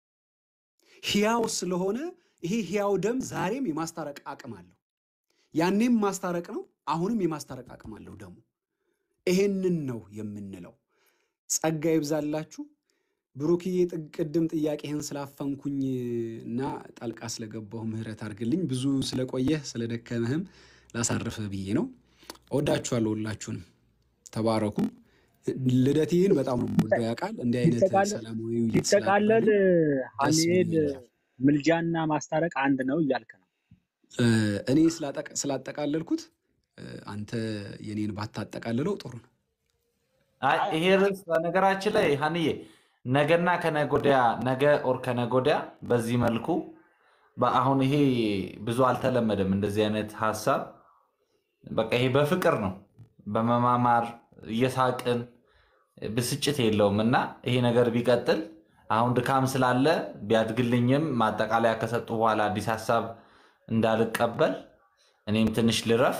ሕያው ስለሆነ ይሄ ሕያው ደም ዛሬም የማስታረቅ አቅም አለው። ያኔም ማስታረቅ ነው፣ አሁንም የማስታረቅ አቅም አለው ደሙ። ይሄንን ነው የምንለው። ጸጋ ይብዛላችሁ። ብሩክዬ ቅድም ጥያቄህን ስላፈንኩኝ እና ጣልቃ ስለገባሁ ምህረት አድርግልኝ። ብዙ ስለቆየህ ስለደከመህም ላሳርፍህ ብዬ ነው። እወዳችኋለሁ ሁላችሁንም። ተባረኩ። ልደቴን በጣም ነው የምወደው ያውቃል። እንዲህ አይነት ሰላማዊ ውይይት ሲጠቃለል ስላደረግን ደስ ሀኒኤል ብሎኛል። ምልጃና ማስታረቅ አንድ ነው እያልክ ነው። እኔ ስላጠቃ- ስላጠቃለልኩት አንተ የኔን ባታጠቃልለው ጥሩ ነው። አይ ይሄ ርዕስ በነገራችን ላይ ሀንዬ ነገና ከነጎዲያ ነገ ኦር ከነጎዲያ በዚህ መልኩ በአሁን ይሄ ብዙ አልተለመደም። እንደዚህ አይነት ሀሳብ በቃ ይሄ በፍቅር ነው፣ በመማማር እየሳቅን ብስጭት የለውም እና ይሄ ነገር ቢቀጥል አሁን ድካም ስላለ ቢያድግልኝም ማጠቃለያ ከሰጡ በኋላ አዲስ ሀሳብ እንዳልቀበል እኔም ትንሽ ልረፍ፣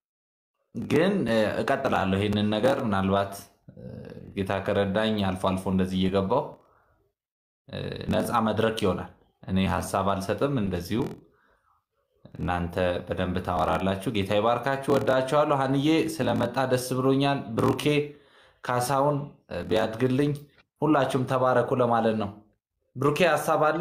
ግን እ፣ እቀጥላለሁ ይህንን ነገር ምናልባት እ፣ ጌታ ከረዳኝ አልፎ አልፎ እንደዚህ እየገባው ነፃ መድረክ ይሆናል። እኔ ሀሳብ አልሰጥም፣ እንደዚሁ እናንተ በደንብ ታወራላችሁ። ጌታ ይባርካችሁ። ወዳችኋለሁ። ሀንዬ ስለመጣ ደስ ብሎኛል። ብሩኬ ካሳውን እ፣ ቢያድግልኝ ሁላችሁም ተባረኩ ለማለት ነው። ብሩኬ ሀሳብ አለ?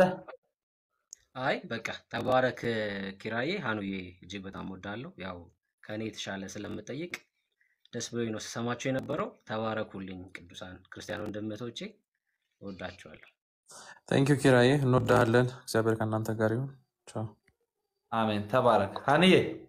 አይ በቃ ተባረክ ኪራዬ። ሀኑዬ እጅግ በጣም ወዳለሁ። ያው ከእኔ የተሻለ ስለምጠይቅ ደስ ብሎኝ ነው ስሰማቸው የነበረው። ተባረኩልኝ ቅዱሳን ክርስቲያን ወንድመቶቼ፣ እወዳችኋለሁ። ታንኪዩ ኪራዬ፣ እንወዳሃለን። እግዚአብሔር ከእናንተ ጋር ይሁን። ቻው። አሜን። ተባረክ ሀንዬ።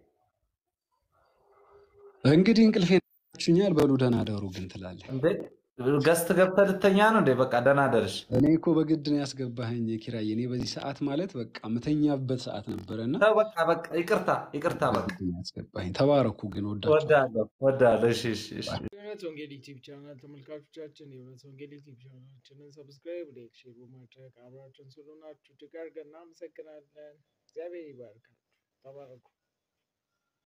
እንግዲህ እንቅልፌን ችኛል። በሉ ደህና ደሩ ግን ትላለህ። እንዴ ገስት ገብተህ ልተኛ ነው እንዴ? በቃ ደህና ደርሽ። እኔ እኮ በግድ ነው ያስገባኸኝ ኪራዬ። እኔ በዚህ ሰዓት ማለት በቃ ምተኛበት ሰዓት ነበረና ተው በቃ በቃ ይቅርታ ይቅርታ። በቃ በግድ ነው ያስገባኸኝ። ተባረኩ ግን ወዳችሁ ወዳለሁ ወዳለሁ። እሺ እሺ እሺ። የእውነት ወንጌል ዩቲዩብ ቻናል ተመልካቾቻችን የእውነት ወንጌል ዩቲዩብ ቻናላችንን ሰብስክራይብ፣ ላይክ፣ ሼር በማድረግ አብራችን ስለሆናችሁ እጅግ አድርገን እናመሰግናለን። እግዚአብሔር ይባርካችሁ። ተባረኩ።